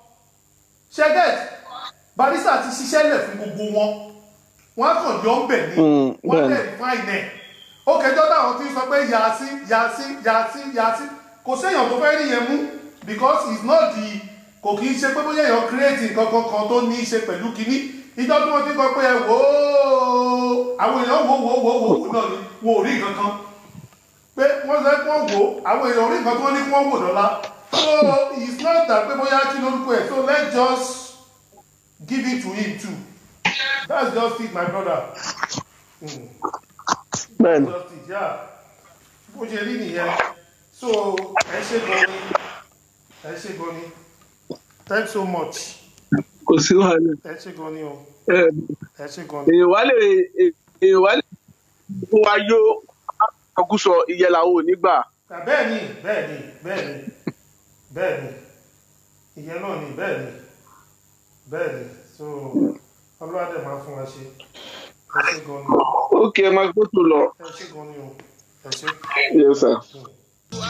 ṣẹ́gẹ̀t barista ti ṣiṣẹ́ lẹ̀ fún gbogbo wọn wọn á kàn yọ ń bẹ̀ ni Mm, wọn á bẹ́ẹ̀ni. dẹ̀ refine ẹ̀ ó kẹjọ́ táwọn ti sọ pé yàásí yàásí yàásí yàásí kò séèyàn tó fẹ́ rí yẹn mú because it's not the kò kì í ṣe pé bóyá èèyàn create nǹkan kankan tó ní í ṣe pẹ̀lú kinní ìjọ tí wọ́n ti kọ pé ẹ wò ó àwọn èèyàn wò wò wò wò wò náà ni wọn ò rí nǹkan kan pé wọ́n sọ pé wọ́n wò ó àwọn èèyàn ò rí nǹkan tí wọ́n ní kí wọ́n wò dọ́là so it's not that pé bóyá kí lórúkọ ẹ̀ so let's just give it to him too that's just it my brother. Mm bẹ́ẹ̀ni justice yeah bó ṣe rí nìyẹn so ẹ ṣe gan ni ẹ ṣe gan ni thanks so much kò sí wàhálà ẹ ṣe gan ni o ẹ ẹ ṣe gan ni. èèyàn wá lè èèyàn wá lè fún wa yó àkúsọ ìyẹn làwọn ò ní gbà Ah, bẹ́ẹ̀ ni bẹ́ẹ̀ ni bẹ́ẹ̀ ni bẹ́ẹ̀ ni ìyẹn náà ni bẹ́ẹ̀ ni bẹ́ẹ̀ ni so ọlọ́dẹ máa fún wa ṣe ẹ ṣe gan ni ó kí ẹ máa gbótò lọ ẹ ṣe gan ni o ẹ ṣe. yes sir.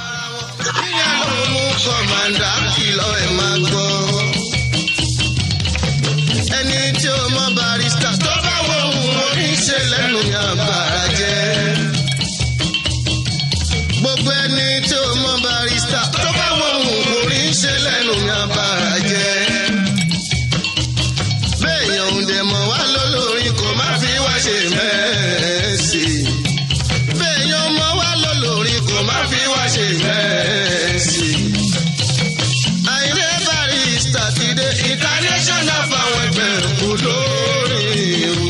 ìyá ló mú kọ́mándà kìlọ̀ ẹ̀ máa gbọ́. ẹni tí ó mọ barista tó bá wọn òun orí ń ṣe lẹ́nu ní abara jẹ́. béèyàn ń dẹ̀ mọ̀ wá lólórin kò má fi wá ṣe mẹ́ẹ̀ẹ́sì. béèyàn mọ̀ wá lólórin kò má fi wá ṣe mẹ́ẹ̀ẹ́sì. àìrè barista ti dé international fáwọn ẹgbẹ́ kú lórí o.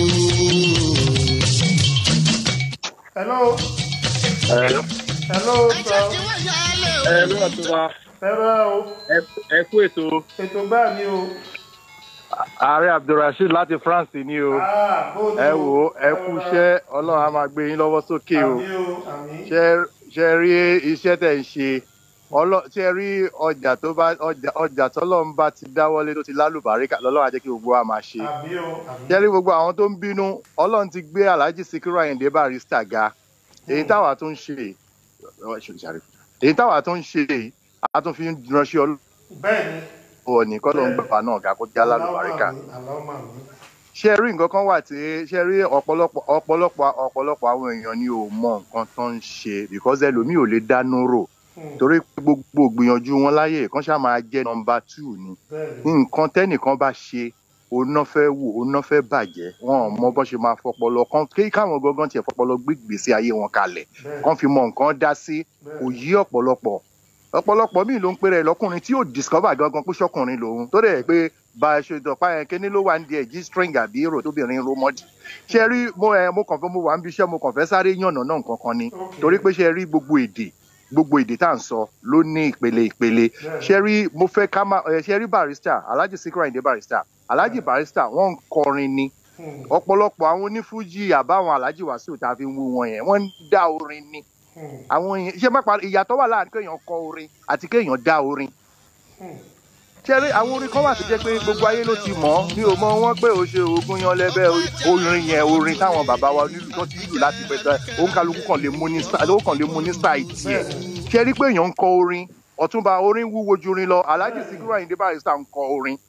hello Hello. hello sir Hello Ọ̀túnba. ẹ̀rọ o Ẹ kú ètò. ètò gbà mí o Ààrẹ Abdulrasheed láti France ni o. Ah, bó ni Ẹ o? wò ó, ẹ kú iṣẹ́ Ọlọ́run á máa gbé yín lọ́wọ́ sókè o. àmì o àmì Ṣé ṣe rí iṣẹ́ tẹ̀ ń ṣe? Ọlọ́ ṣe rí ọjà tó bá ọjà ọjà tọ́lọ́run bá ti dáwọ́lé tó ti lálùbáríkà lọ́lọ́run á jẹ́ kí gbogbo wa máa ṣe. àmì o àmì Ṣé rí gbogbo àwọn tó ń bínú? Ọlọ́run ti gbé Alhaji Sikiru Ayinde Barrister ga. Èyí táwa tún ń ṣe èyí táwa tún ń ṣe a tún fi ń ránṣẹ́ Ọlọ́run bẹ́ẹ̀ ni ọ̀ ní kọ́ ló ń gbà náà ga kó já lálùbáríkà àlámà mi ṣe rí nǹkan kan wà tí ṣe rí ọ̀pọ̀lọpọ̀ ọ̀pọ̀lọpọ̀ ọ̀pọ̀lọpọ̀ àwọn èèyàn ni ò mọ nǹkan tó ń ṣe because ẹlòmíì ò lè dánú rò torí pé gbogbo gbìyànjú wọn láyè kan ṣáà máa jẹ́ nọmba two ni nǹkan tẹ́nìkan bá ṣe oná fẹ́ wò oná fẹ́ bàjẹ́ wọn ò mọ bó ṣe máa fọpọlọ kan kí káwọn gangan tiẹ̀ fọpọlọ gbé ìgbésí ayé wọn kalẹ̀ kan fi mọ nǹkan dá sí kò yí ọ̀pọ̀lọpọ̀ ọ̀pọ̀lọpọ̀ míì ló ń pèrè lọ́kùnrin tí yóò discover gangan pé ṣọkùnrin lòun tó dẹ̀ pé bá a ṣe dọ̀pá yẹn kíní ló wà ní ẹ̀ g string àbí èrò tóbìnrin ló mọ́dì ṣe rí mo ẹ mo kàn fẹ́ mo wà ń bí iṣẹ́ mo kàn fẹ́ sáré yànnà náà nǹkan kan ni torí pé ṣe rí gbogbo èdè gbogbo èdè tá à ń sọ ló ní ìpele ìpele ṣe rí mo fẹ́ ká má ẹ ṣe rí barrister alhaji Sikiru Ayinde Barrister alhaji Barrister wọ́n ń kọrin ni ọ̀pọ̀lọpọ̀ àwọn onífújì àbáwọn alhaji Wasiu tá a fi ń wú wọn yẹn wọ́n ń dá orin ni àwọn yẹn ṣe má pa ìyàtọ̀ wà láàrin kéèyàn kọ orin àti kéèyàn dá orin ṣẹ́rí àwọn orin kan wà tó jẹ́ pé gbogbo ayé ló ti mọ̀ ọ́ mi ò mọ wọ́n pé o ṣe oògùn yan lẹ́bẹ̀ orin yẹn orin táwọn bàbá wa nílùú tó ti lù láti pẹ̀tẹ́ òun kálukú kan lè mú ní style ó kàn lè mú ní style tiẹ̀ ṣẹ́rí pé èèyàn ń kọ orin ọ̀túnba orin wúwo ju orin lọ alhaji Sikiru Ayinde Barrister ń kọ orin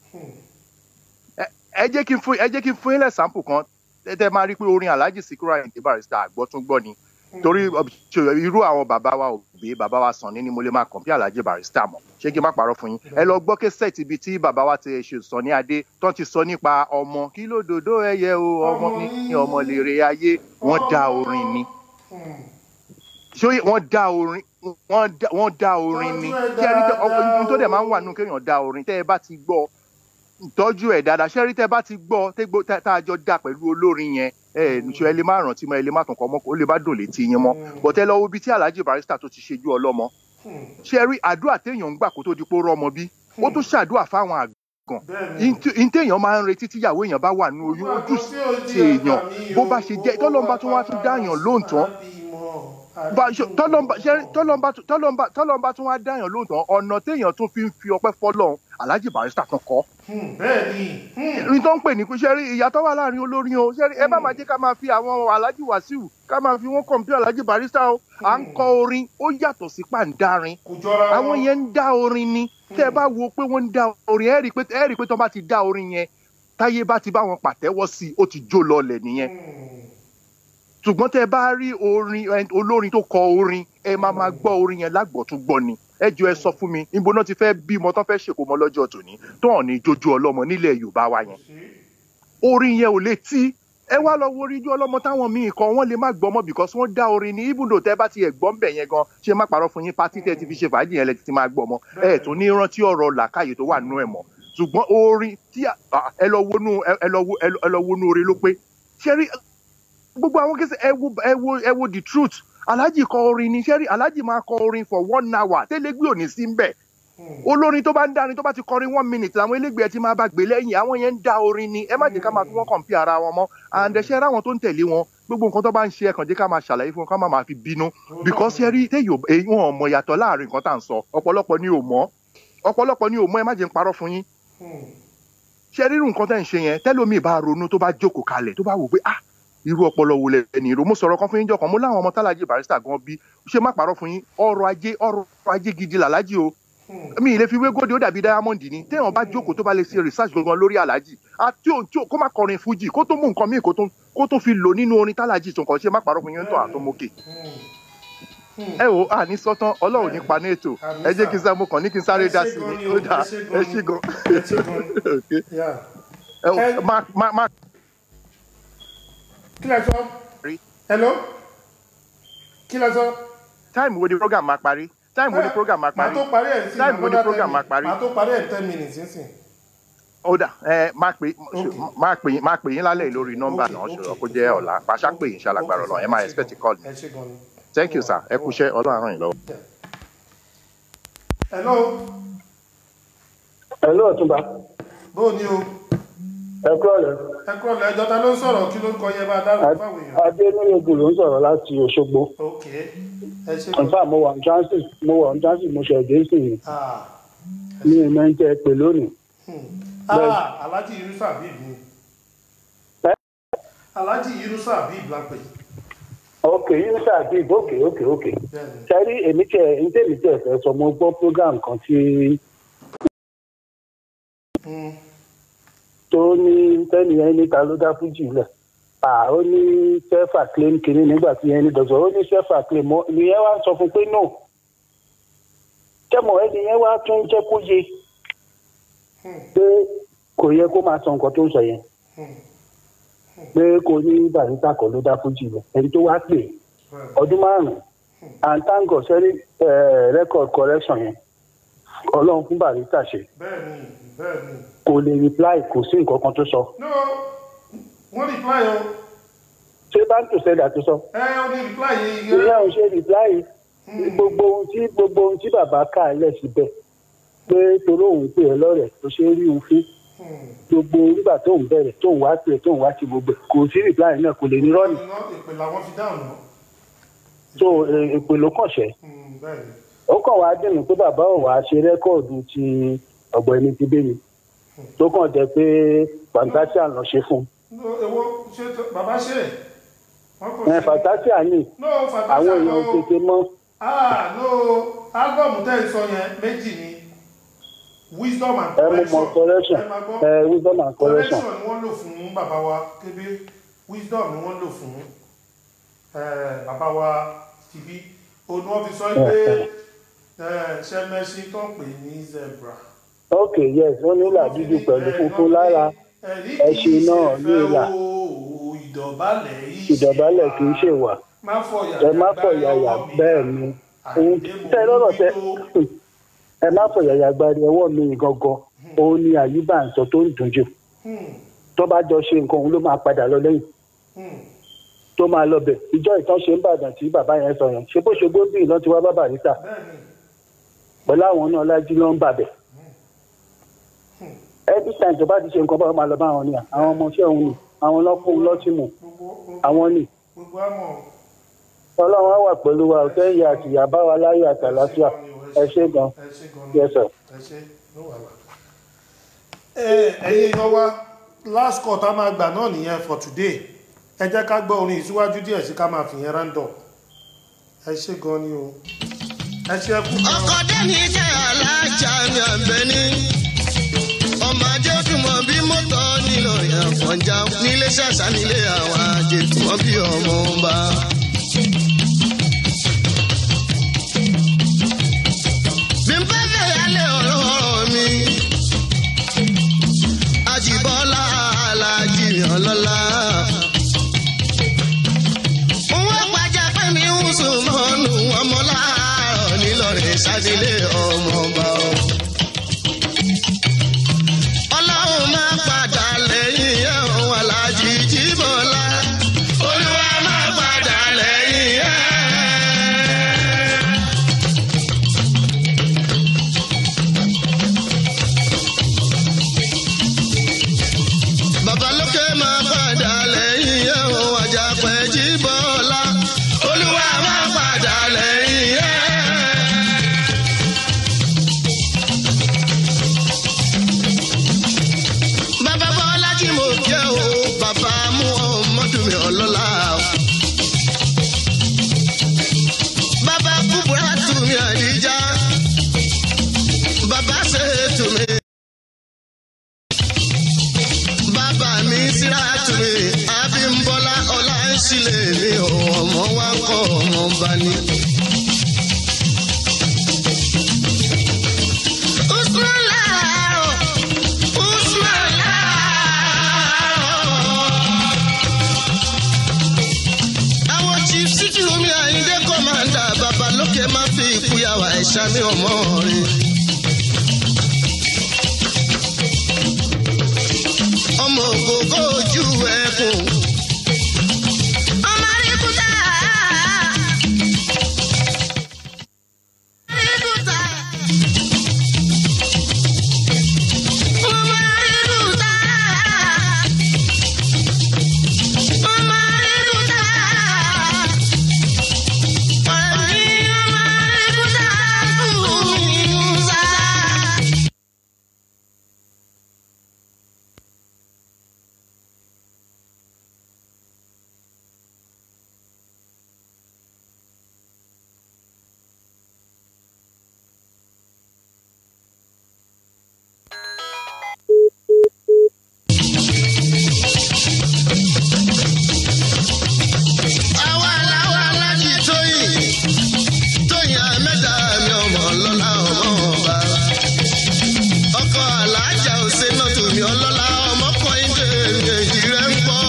ẹ jẹ́ kí n fún ẹ jẹ́ kí n fún yín lẹ́sàmpù kan tẹ́ máa rí pé orin alhaji Sikiru Ayinde Barrister àgbọ́túngbọ́ ni torí irú àwọn bàbá wa òbí bàbá wa Sànní ni mo lè máa kàn bí Alhaji Barrister mọ̀ ṣé kí n má parọ́ fún yín ẹ lọ gbọ́ kẹsẹ̀tì ibi tí bàbá wa ti ṣe Sànní Adé tó ti sọ nípa ọmọ kí ló dòdò ẹyẹ o ọmọ ní ọmọ lèrè ayé wọ́n dá orin ni ṣé wọ́n dá orin wọ́n dá orin ni kí ẹni tó dẹ̀ máa ń wà nù kéèyàn dá orin tẹ́ ẹ bá ti gbọ́ tọ́jú ẹ̀ dáadáa ṣẹ́rí tẹ́ bá ti gbọ́ tá a jọ dá pẹ̀lú olórin yẹn ẹ ṣe ẹ lè má rántí mọ́ ẹ lè má tún kọ́ mọ́ ó lè má dùn létí yín mọ́ bọ̀tẹ́ lọ́wọ́ ibi tí Alhaji Barrister tó ti ṣe ju ọlọ́mọ ṣẹ́rí àdúrà téèyàn ń gbà kó tó di pé ó rọ́mọ bí ó tún ṣàdúrà fáwọn àgàn ìtẹ̀yàn máa ń retí tíyàwó èèyàn bá wà ní oyún ojú sí èèyàn bó bá ṣe jẹ́ tọ́lọ́mbà tún wá tún dáyàn lóǹtán tọ́lọ́mbà tún wá dáyàn lóǹtán ọ̀nà téèyàn tún fi ń fi ọpẹ́ fọ́lọ́run Alhaji Barrister tún kọ́ bẹ́ẹ̀ni. ní tó ń pè ní pé ṣẹ́rí ìyàtọ̀ wà láàrin olórin o ṣẹ́rí ẹ bá máa jẹ́ ká máa fi àwọn Alhaji Wasiu ká máa fi wọ́n kọ̀m̀pútà Alhaji Barrister o à ń kọ orin ó yàtọ̀ sí pàǹdarin àwọn yẹn ń dá orin ni tẹ́ ẹ bá wo pé wọ́n ń dá orin ẹ rí i pé ẹ rí i pé tó bá ti dá orin yẹn táyé bá ti bá wọn pàtẹ́wọ́ sí i ó ti jó lọlẹ̀ nìyẹn ṣùgbọ́n tẹ́ ẹ bá rí orin olórin tó kọ orin ẹ máa máa gbọ́ orin yẹn lágbọ̀túngbọ́ ni ẹ jọ ẹ sọ fún mi níbo náà ti fẹ́ bímọ tán fẹ́ ṣèkómọ lọ́jọ́ tòní tó hàn ní jójú ọlọ́mọ nílẹ̀ Yorùbá wa yẹn orin yẹn ò lè tí ẹ wá lọ wo oríjú ọlọ́mọ táwọn míì kọ wọ́n lè má gbọ́mọ because wọ́n dá orin ní even though tẹ́ bá ti ẹ̀ gbọ́ ń bẹ̀ yẹn gan ṣé má parọ́ fún yín pátí tẹ́ ti fi ṣe fàájì yẹn lẹ ti máa gbọ́mọ ẹ tún ní rántí ọ̀rọ̀ làkàyè tó wà nínú ẹ̀ mọ́ ṣùgbọ́n orin tí ẹ lọ wọnú ẹ lọ wọnú orin ló pé ṣe rí gbogbo àwọn kẹsẹ ẹ wo ẹ wo ẹ wo the truth alhaji kọ orin ni sẹ́rí alhaji máa kọ orin for one hour tẹ́lẹ́gbẹ́ ò ní sí ń bẹ̀ olórin tó bá ń dárin tó bá ti kọrin one minute làwọn elégbèé ti máa bá gbé lẹ́yìn àwọn yẹn ń dá orin ni ẹ má jẹ́ ká máa fi wọ́n kàn pí ara wọn mọ́ àǹdẹ̀ṣẹ́ ráwọn tó ń tẹ̀lé wọn gbogbo nǹkan tó bá ń ṣe ẹ̀kàn jẹ́ ká máa ṣàlàyé fún wọn ká má máa fi bínú because sẹ́rí téyò wọn ò mọ ìyàtọ̀ láàrin nǹkan tá à ń sọ ọ̀pọ̀lọpọ̀ ni ò mọ̀ ọ̀pọ̀lọpọ̀ ni ò mọ̀ ẹ má jẹ́ ń parọ́ fún yín ṣe rírun nǹkan tẹ́ ń ṣe yẹn tẹ́lómi bá ronú tó bá jókòó kalẹ̀ tó bá wò pé ah irú ọpọlọ wo lẹ ní ìró mo sọ̀rọ̀ kan fún yín jọkan mo láwọn ọmọ tálájì Barrister gan bí ṣe má parọ́ fún yín ọrọ̀ ajé ọrọ̀ ajé gidi làlájì o mi ì lè fi wé gòdì ó dàbí diamond ni téèyàn bá jókòó tó bá lè ṣe research gangan lórí alájì àti òun tí kó má kọrin fújì kó tó mú nǹkan míì kó tó fi lò nínú orin tálájì tó nǹkan ṣe má parọ́ fún yín tó àtọmọkè ẹ wo àní sọ́tán ọlọ́run nípa ní ètò ẹ jẹ́ kí n sá mo kàn ní kí n sáré dá sí ni ó dà ẹ ṣí gan. Okay. ẹ wo má má má kí lẹ sọ hello kí lẹ sọ. táìmù wo ni program máa parí táìmù wo ni program máa màá parí tó parí ẹ̀ sí táìmù wo ni another program 10 máa parí màá tó parí ẹ̀ ten minutes nísìn. ó dà ẹ má pè má pè yín má pè yín lálẹ́ yìí lórí nọ́mbà náà ṣòro kó jẹ́ ọ̀la pàṣẹ pè yín ṣàlàgbàrọ̀ lọ ẹ máa expect call mi ẹ ṣe gan ni. thank you sir ẹ kú iṣẹ́ ọlọ́run ràn yín lọ́wọ́. hello Hello ọ̀túnba. bó o ní o Ẹ kúrò lẹ̀. ẹ kúrò lẹ́jọ́ ta ló ń sọ̀rọ̀ kí ló ń kọ yẹ bá a dárò fáwọn èèyàn. Adé Nílẹ̀gùn ló ń sọ̀rọ̀ láti Òṣogbo. ok ẹ ṣe gan Nfa mo wà ní transit mo wà ní transit mo ṣe ẹ̀dẹ́ sí i. ah Mi ò mẹ́ ń tẹ́ ẹ pè lónìí. ah alhaji yunusa habib ni alhaji yunusa habib la pè Ok, Yunisa Abib, ok, ok, ok. bẹ́ẹ̀ni Sẹ́rí èmi tẹ̀ ń tẹ̀mí tẹ̀ fẹ́ sọ mo gbọ́ program kan tí Hmm. tó ní tẹ́nì yẹn níta ló dá fújì lẹ̀. À ó ní self acclaim kìíní nígbà tí yẹn ní dọ̀tọ̀ ó ní self acclaim mọ́ ìyẹn wá sọ fún pé no. Kẹ́mọ̀ ẹni yẹn wá tún jẹ́ kó yé pé kò yẹ kó máa sọ nǹkan tó ń sọ yẹn. pé kò ní barista kan ló dá fújì lẹ̀ ẹni tó wá pè ọdún márùn-ún and thank God sẹ́rí record correction yẹn ọlọ́run fún barista ṣe bẹ́ẹ̀ni bẹ́ẹ̀ni kò lè reply kò sí nǹkan kan tó sọ. no wọ́n reply o ṣé báńkì sẹ́dà tó sọ. ẹ ó ní reply yìí ìyá ò ṣe reply gbogbo ohun tí gbogbo ohun tí bàbá kà á lẹ̀ síbẹ̀ pé torí òun pè é lọ́rẹ̀ tó ṣe é rí òun fún gbogbo nígbà tóun bẹ̀rẹ̀ tóun wá pè tóun wá ti gbogbo ẹ̀ kò sí reply náà kò lè ní rọ́ọ̀nì iná ìpè làwọn fi dáhùn náà tó èpè ló kàn ṣẹ́. bẹ́ẹ̀ni ó kàn wá dùnú pé bàbá ò wá ṣe rẹ́kọ̀dù ti ọ̀gbẹ́ni ti bẹ́ni tó kàn jẹ́ pé fantasia lọ ṣe fún no èwo ṣe tó- bàbá ṣe wọn kò un ẹ fantasia ní no àwọn fantasia èèyàn no tètè mọ́ ah no álbọ̀mù tẹ́ ẹ sọ yẹn méjì ni wisdom and ẹ mú mọ correction ẹ máa gbọ́ ẹ wisdom and correction correction ni wọ́n lò fún bàbá wa kébé wisdom ni wọ́n lò fún eh, bàbá wa tìbí òun ni wọ́n fi sọ pé eh, ṣẹmẹṣin tó ń pè ní zebra ok yes ó ní ìlà dúdú pẹ̀lú funfun lára ẹṣin náà ní ìlà ìdọ̀bálẹ̀ yìí ìdọ̀bálẹ̀ kì í ṣèwà má fọyà ẹ má fọ yàyà bẹ́ẹ̀ ni ohun tẹ lọ́rọ̀ tẹ ẹ má fọ yàyà gbari ọwọ́ mi gangan òun ni àyíbá ń sọ tó ń dùn jù tó bá jọ ṣe nǹkan òun ló máa padà lọ lẹ́yìn tó máa lọ bẹ̀ ìjọ ìtàn ṣe ń bàdàn tí bàbá yẹn sọ yẹn ṣe bó ṣe gbóbìn lọ́n ti wá bá barista pẹ̀lú àwọn náà lájú ló ń bàbẹ̀ every time tó bá ti ṣe nǹkan báwọn máa lọ bá àwọn ni àwọn ọmọọṣẹ́ òun ni àwọn lọ́kùnrin lọ́tìmù àwọn ni gbogbo àmọ́ ọlọ́run á wà pẹ̀lú wa òtẹ́yìn àti ìyàbá wa láyé àtàlàfíà ẹ ṣé gan ẹ ṣe gan yes sir. ẹ ṣe ló wà lá. ẹ̀yin èèyàn wa last call tá a máa gbà náà nìyẹn for today ẹ jẹ́ ká gbọ́ orin ìsíwájú díẹ̀ sí ká máa fi yẹn rándọ̀ ẹ ṣe gan ni o ẹ ṣe kú. ọkọ dẹ́ni jẹ́ alájà mi àbẹ́ni ọmọ ajé túmọ̀ bí mọ́tò nílò ìyànfọ̀njá nílé ṣàṣà nílé àwọn ajé túmọ̀ bí ọmọ ọba. bí n bá fẹ́ yálé ọ̀rọ̀ mi àjìbọ́lá alájì ọlọ́lá. Wọ́n gbajà pé mi ń sùn mọ́nù ọmọ láàárọ̀ nílọrin sádìlé ọmọọba o. Ọlọ́run máa padà lẹ́yìn ẹ̀hún alájì jíbọ̀lá. Olúwa máa padà lẹ́yìn ẹ̀. Babalókè máa padà lẹ́yìn ẹ̀hún àjàpẹ́ jíbọ̀lá. Olúwa máa padà lẹ́yìn ẹ̀. Bàbá Bọ́lá tí mo jẹ́ o, bàbá mú ọmọdún mi ọlọ́lá o. Bàbá Kúbúrá tù mí àdíjà. Bàbá ṣe tù mí. Bàbá mi síra tù mí. Abímbọ́lá ọlá ń ṣílẹ̀ mi ò ọmọ wa kọ́ ọmọ bá ní. ṣe má fi ìkúyàwó ẹ̀ṣá mi ọmọ rẹ̀. ọmọ ògógó ojú ẹkùn. ọmọ aríkúta. aríkúta. ọmọ aríkúta. ọmọ aríkúta. àwa làwa láti tóyìn tóyìn àmẹ́ta mi ọmọ ọlọ́lá ọmọ ọba. ọkọ alájà òsè náà tòmí ọlọ́lá ọmọ kọ́ńdé èjì rẹ̀ ń pọ̀.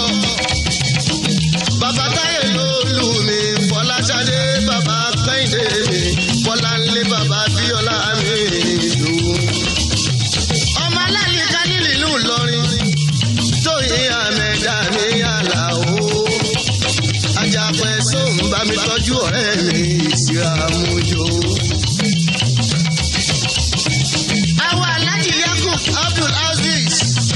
bàbá táyé ló lù mí fọláṣadé bàbá kẹ́hìndé mi fọláńlé bàbá bíọ́lá mi lù. ọmọ aláàlí kálílì ìlú ìlọrin tóyìn àmẹ́ta mi yàrá o ajapẹ sóun bá mi tọ́jú ọ̀rẹ́ mi ìsira mojo. àwọn alájí yakub abdul aziz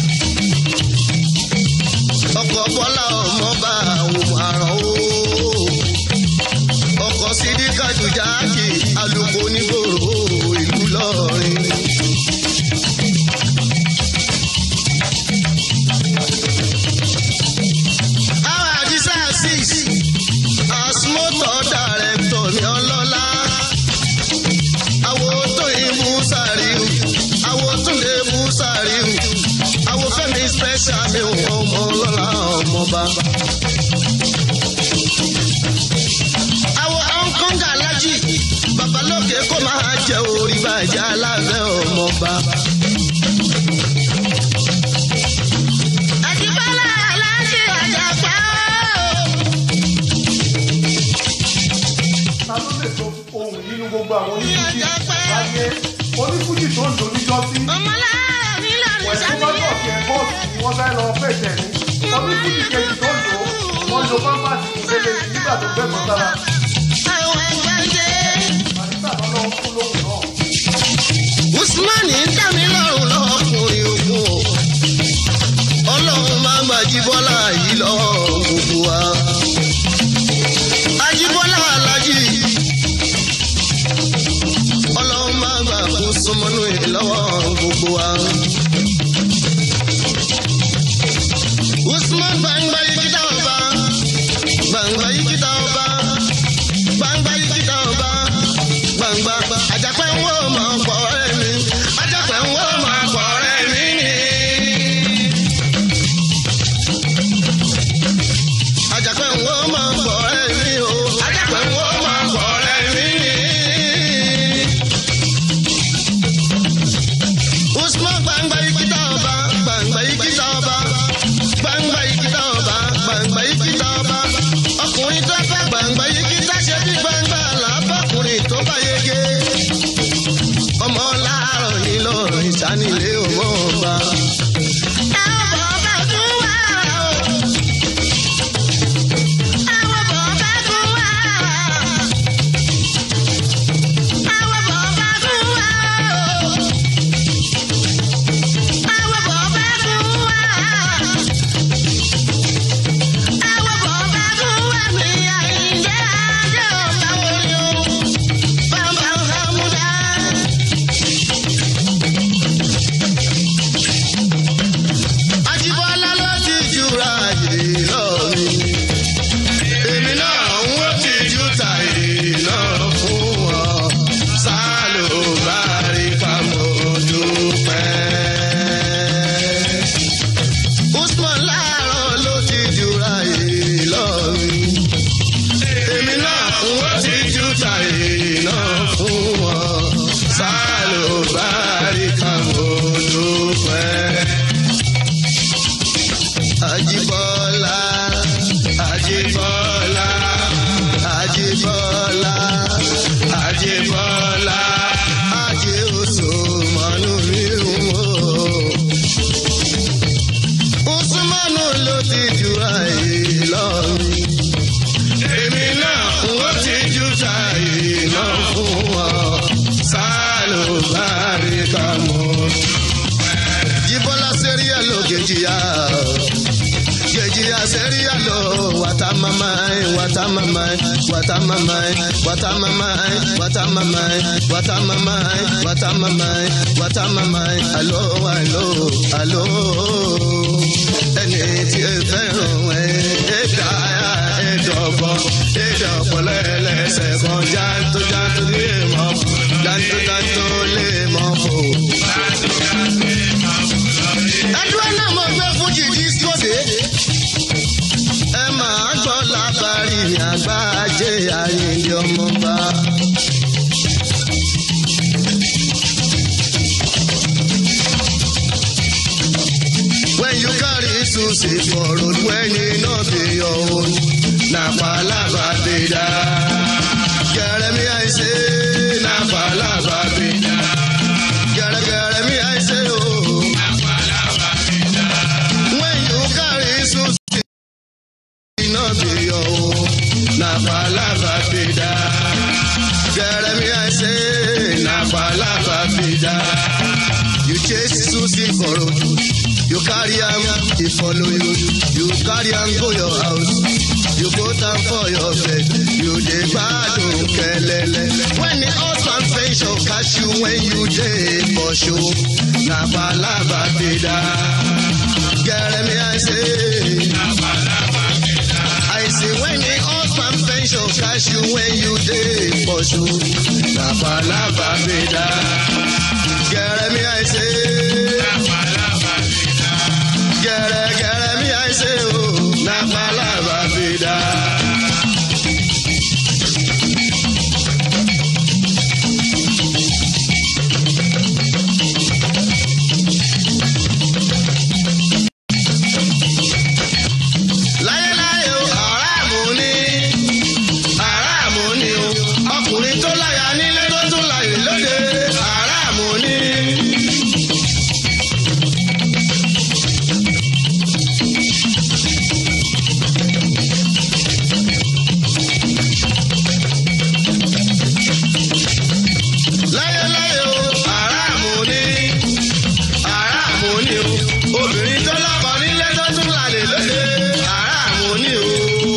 ọkọ̀ bọ́lá ọmọọba àwọn àrọ̀ o ọkọ̀ sídìkà jùjáàkì alùpùpù onígbòrò ìlú lọ́rin. àwọn àdìsá six asmọ́tò dàrẹ́tọ̀ ní ọlọ́lá. Àwo tó ìbú sàríù, àwo tó lè bú sàríù, àwo fẹ́mi special mi ò ọmọ ọlọ́lá ọmọba. Àwo ọ̀nkọ́ngà alájì, babalóke kó máa jẹ orí bàjẹ́ aláfẹ́ ọmọba. Àdìbálà aláṣẹ àjàpá o. ta ló lè sọ ohun yìí nínú gbogbo àwọn onífújì láyé onífújì tó ń doníjọ́ sí wẹ̀sùn lọ́jọ́ sí ẹ̀ bọ́ọ̀sì ni wọ́n fẹ́ lọ fẹ̀jẹ̀ ní onífújì kejì tó ń lò ó wọ́n lo pápásì ìpele nígbà tó gbẹ̀gbọ́n sára àdìsá lọ́nà ń kú lóhùn náà. usman ń dá mi lọ́rùn lọ́kùnrin ogun o ọlọ́run máa ń gbàjí bọ́lá yìí lọ́wọ́ gbogbo wa. ajíbọ́lá alájí ọlọ́run máa ń gbà kó sọmọnú yìí lọ́wọ́ gbogbo wa. usman gbangba yìí kíta ọba gbangba yìí kíta ọba gbangba yìí kíta ọba gbangba àjàpẹ́ ń wò mọ̀ pọ̀ ẹ̀mí àjàpẹ́ ń wò mọ̀ pọ̀ ẹ̀mí ni. àjàpẹ́ ń wò mọ̀ pọ̀ ẹ̀mí o àjàpẹ́ ń wò mọ̀ pọ̀ ẹ̀mí ni. usman gbangba yìí kíta ọba gbangba yìí kíta ọba gbangba yìí kíta ọba gbangba yìí kíta ọba ọkùnrin tó bá gbangba yìí kíta ṣe bí gbangba làbọ̀kùnrin tó bá yege ọmọ láàárọ̀ yìí lọ́rọ̀ ìsánilé ọmọ ọba. ná fún wọn sálùbáríkà mọ́. Jíbọ́lá sẹ́ríà ló gèjìyà gèjìyà sẹ́ríà ló wàtá mamai wàtá mamai wàtá mamai wàtá mamai wàtá mamai wàtá mamai wàtá mamai wàtá mamai alo alo alo ẹni tí ẹ fẹ́ràn ẹ ẹ dáa ẹ dọ̀bọ̀ ẹ dọ̀bọ̀ lẹ́lẹ́sẹ̀ kan jántó jántó lè mọ̀ jántó jántó lè mọ̀ fò. ẹdúrà náà mo gbé fún jìjì sóde ẹ máa gbọ́ lábàárí ní àgbájé ayélujára ọmọba. When you carry Susie for road, when you no be your own, na palava be da. Jeremy, I say, na palava be da. Jeremy, I say, oh, na palava be da. When you carry Susie, no be your own, na palava be da. Jeremy, I say, na palava be da. You chase Susie for road. You carry am, he follow you. You carry am go your house. You put am for your bed. You dey gbadun kelele. When the husband pension catch you when you dey for show. Na palava be that. Jeremy, I say. Na palava be that. I say when the husband pension catch you when you dey for show. Na palava be that. Jeremy, I say. Na palava be gẹ̀rẹ́gẹ̀rẹ́ mi àìsè o na palava fi dá. láyéláyé o aráàmù ni aráàmù ni o ọkùnrin tó láya nílé tó tún láyè lóde aráàmù ni. láyéláyé o aráàmù ni aráàmù ni o obìnrin tó lọ́kọ nílé tó tún lálẹ́ lóde aráàmù ni o.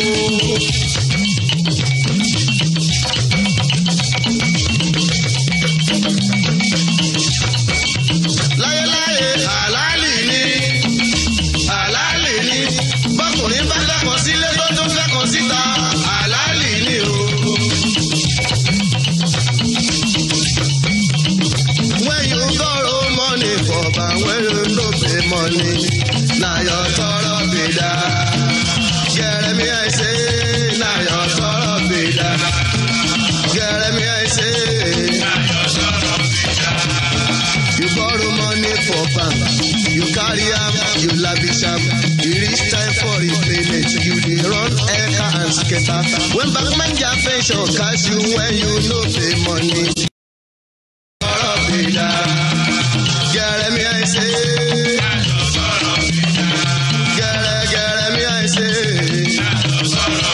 láyéláyé àlálì ni àlálì ni bọ́kùnrin bá lẹ́kọ̀ọ́ sílé tó tún fẹ́kọ̀ọ́ síta àlálì ni o. When you borrow money for bank, when you no pay money, na your tọrọ be that. Jeremy, I say, na your tọrọ be that. Jeremy, I say, na your tọrọ be that. You borrow money for bank, you carry am, you lavish am. E reach time for repayment, you dey run eka and skater. When backman their pension catch you when you no pay money. Tọrọ be that. Jeremy, I say. Gẹ̀rẹ́ gẹ̀rẹ́ mi I say.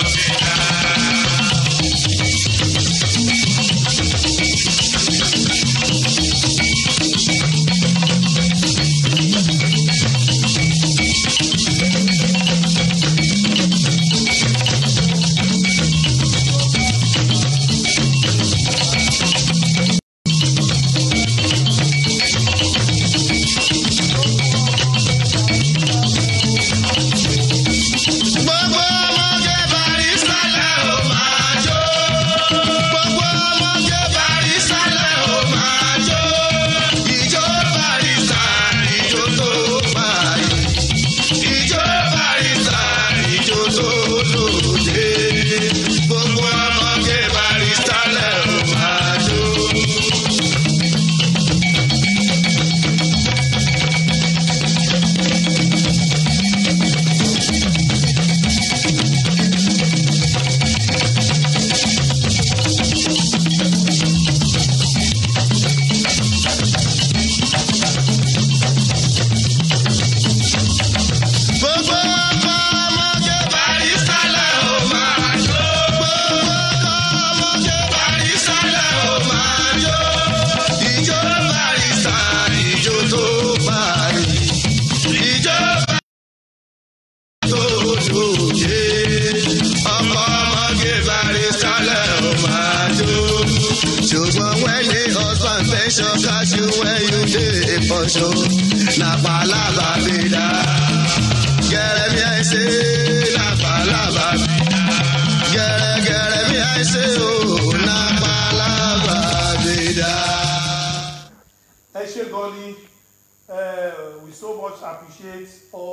ṣùgbọ́n when the husband pension cash you when you dey for show na palava be that. gẹ́rẹ́ bí i ṣe na palava be that. gẹ́rẹ́ gẹ́rẹ́ bí i ṣe o na palava be that. ẹ ṣe gan ni eh, we so much appreciate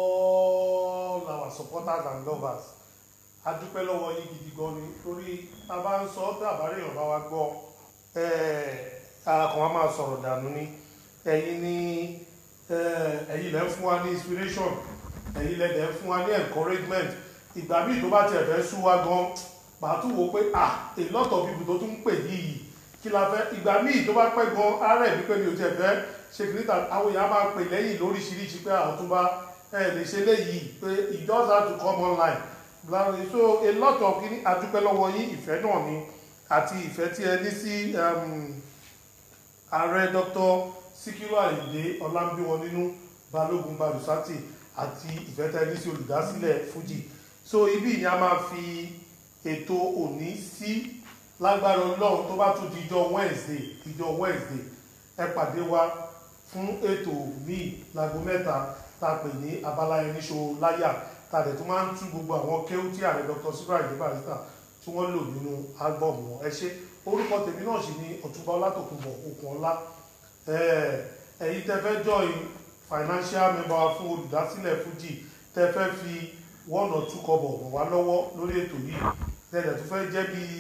all our supporters and lovers a dúpẹ́ lọ́wọ́ yín gidi gan ni torí tá a bá ń sọ tàbárí èèyàn bá wa gbọ́ ara kan wa máa sọ̀rọ̀ dànù ni ẹ̀yin ni eh, ẹ̀yin lẹ́ ń fún wa ní inspiration ẹ̀yin lẹ́ dẹ̀ ń fún wa ní encouragement ìgbà míì tó bá tiẹ̀ fẹ́ sú wa gan màá tún wo pé ah a lot of people tó tún ń pè yìí kí la fẹ́ ìgbà míì tó bá pẹ́ gan ara ẹ̀ wípé mi ò tiẹ̀ fẹ́ ṣe kìrìtà àwọn èèyàn máa pè lẹ́yìn lóríṣiríṣi pé àwọn tó bá ẹ lè ṣe léyìí pé it just have to come online Láàrin- so a lot of kini adúpẹ́ lọ́wọ́ yín ìfẹ́ náà ni àti ìfẹ́ tí ẹ ní sí um, ààrẹ dr sikiru ayinde ọlámbíwọn nínú balógun barusati àti ìfẹ́ tí ẹ ní sí olùdásílẹ̀ fuji so ibi ni a máa fi ètò òní sí lágbára ọlọ́run tó bá tún dijọ́ wednesday dijọ́ wednesday ẹ pàdé wa fún ètò míì láago mẹ́ta tá a pè ní abala ẹniṣo láyà tá a dẹ̀ tún máa ń tú gbogbo àwọn kéwú tí ààrẹ dr sikiru ayinde barista tí wọ́n lò nínú álbọ̀mù wọn ẹ ṣe orúkọ tèmi náà sì ni ọ̀túnba ọlátòkùnbọ̀ okùn ọlá ẹ̀yin tẹ́ fẹ́ join financial member wa fún olùdásílẹ̀ fuji tẹ́ fẹ́ fi one or two kọ́bọ̀ ràn wá lọ́wọ́ lórí ètò yìí tẹ́lẹ̀ tó fẹ́ jẹ́ bí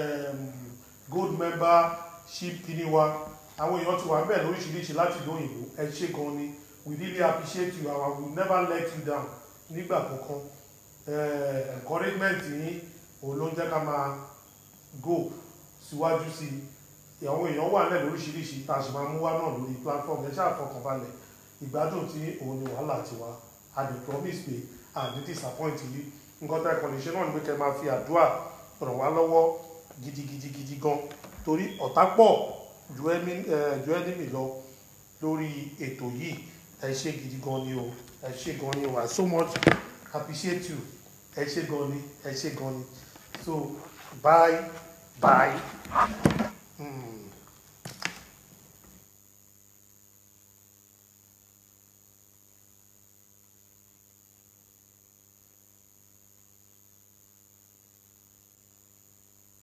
gold membership kìíní wa àwọn èèyàn ti wà ń bẹ̀ lóríṣiríṣi láti ìlú òyìnbó ẹ ṣe gan ni we really appreciate you and we will never let you down nígbà kankan Eh, encouragement yín òun ló ń jẹ́ ká máa go síwájú sí i àwọn èèyàn wà nílẹ̀ lóríṣiríṣi tá a sì máa mú wá náà lórí platform ẹ ṣáà fọkàn balẹ̀ ìgbádùn tí òun ni wàhálà tiwa a dey promise pé a ní disappoint yìí nǹkan tá a kàn lè ṣe náà ni pé kẹ́ máa fi àdúrà ràn wá lọ́wọ́ gidigidigidi gan torí ọ̀tá pọ̀ ju ẹni eh, ju ẹni mi lọ lórí ètò yìí ẹ ṣe gidi gan ni o ẹ ṣe gan ni o I so much appreciate you ẹ ṣe gan ni ẹ ṣe gan ni so bye bye. Mm.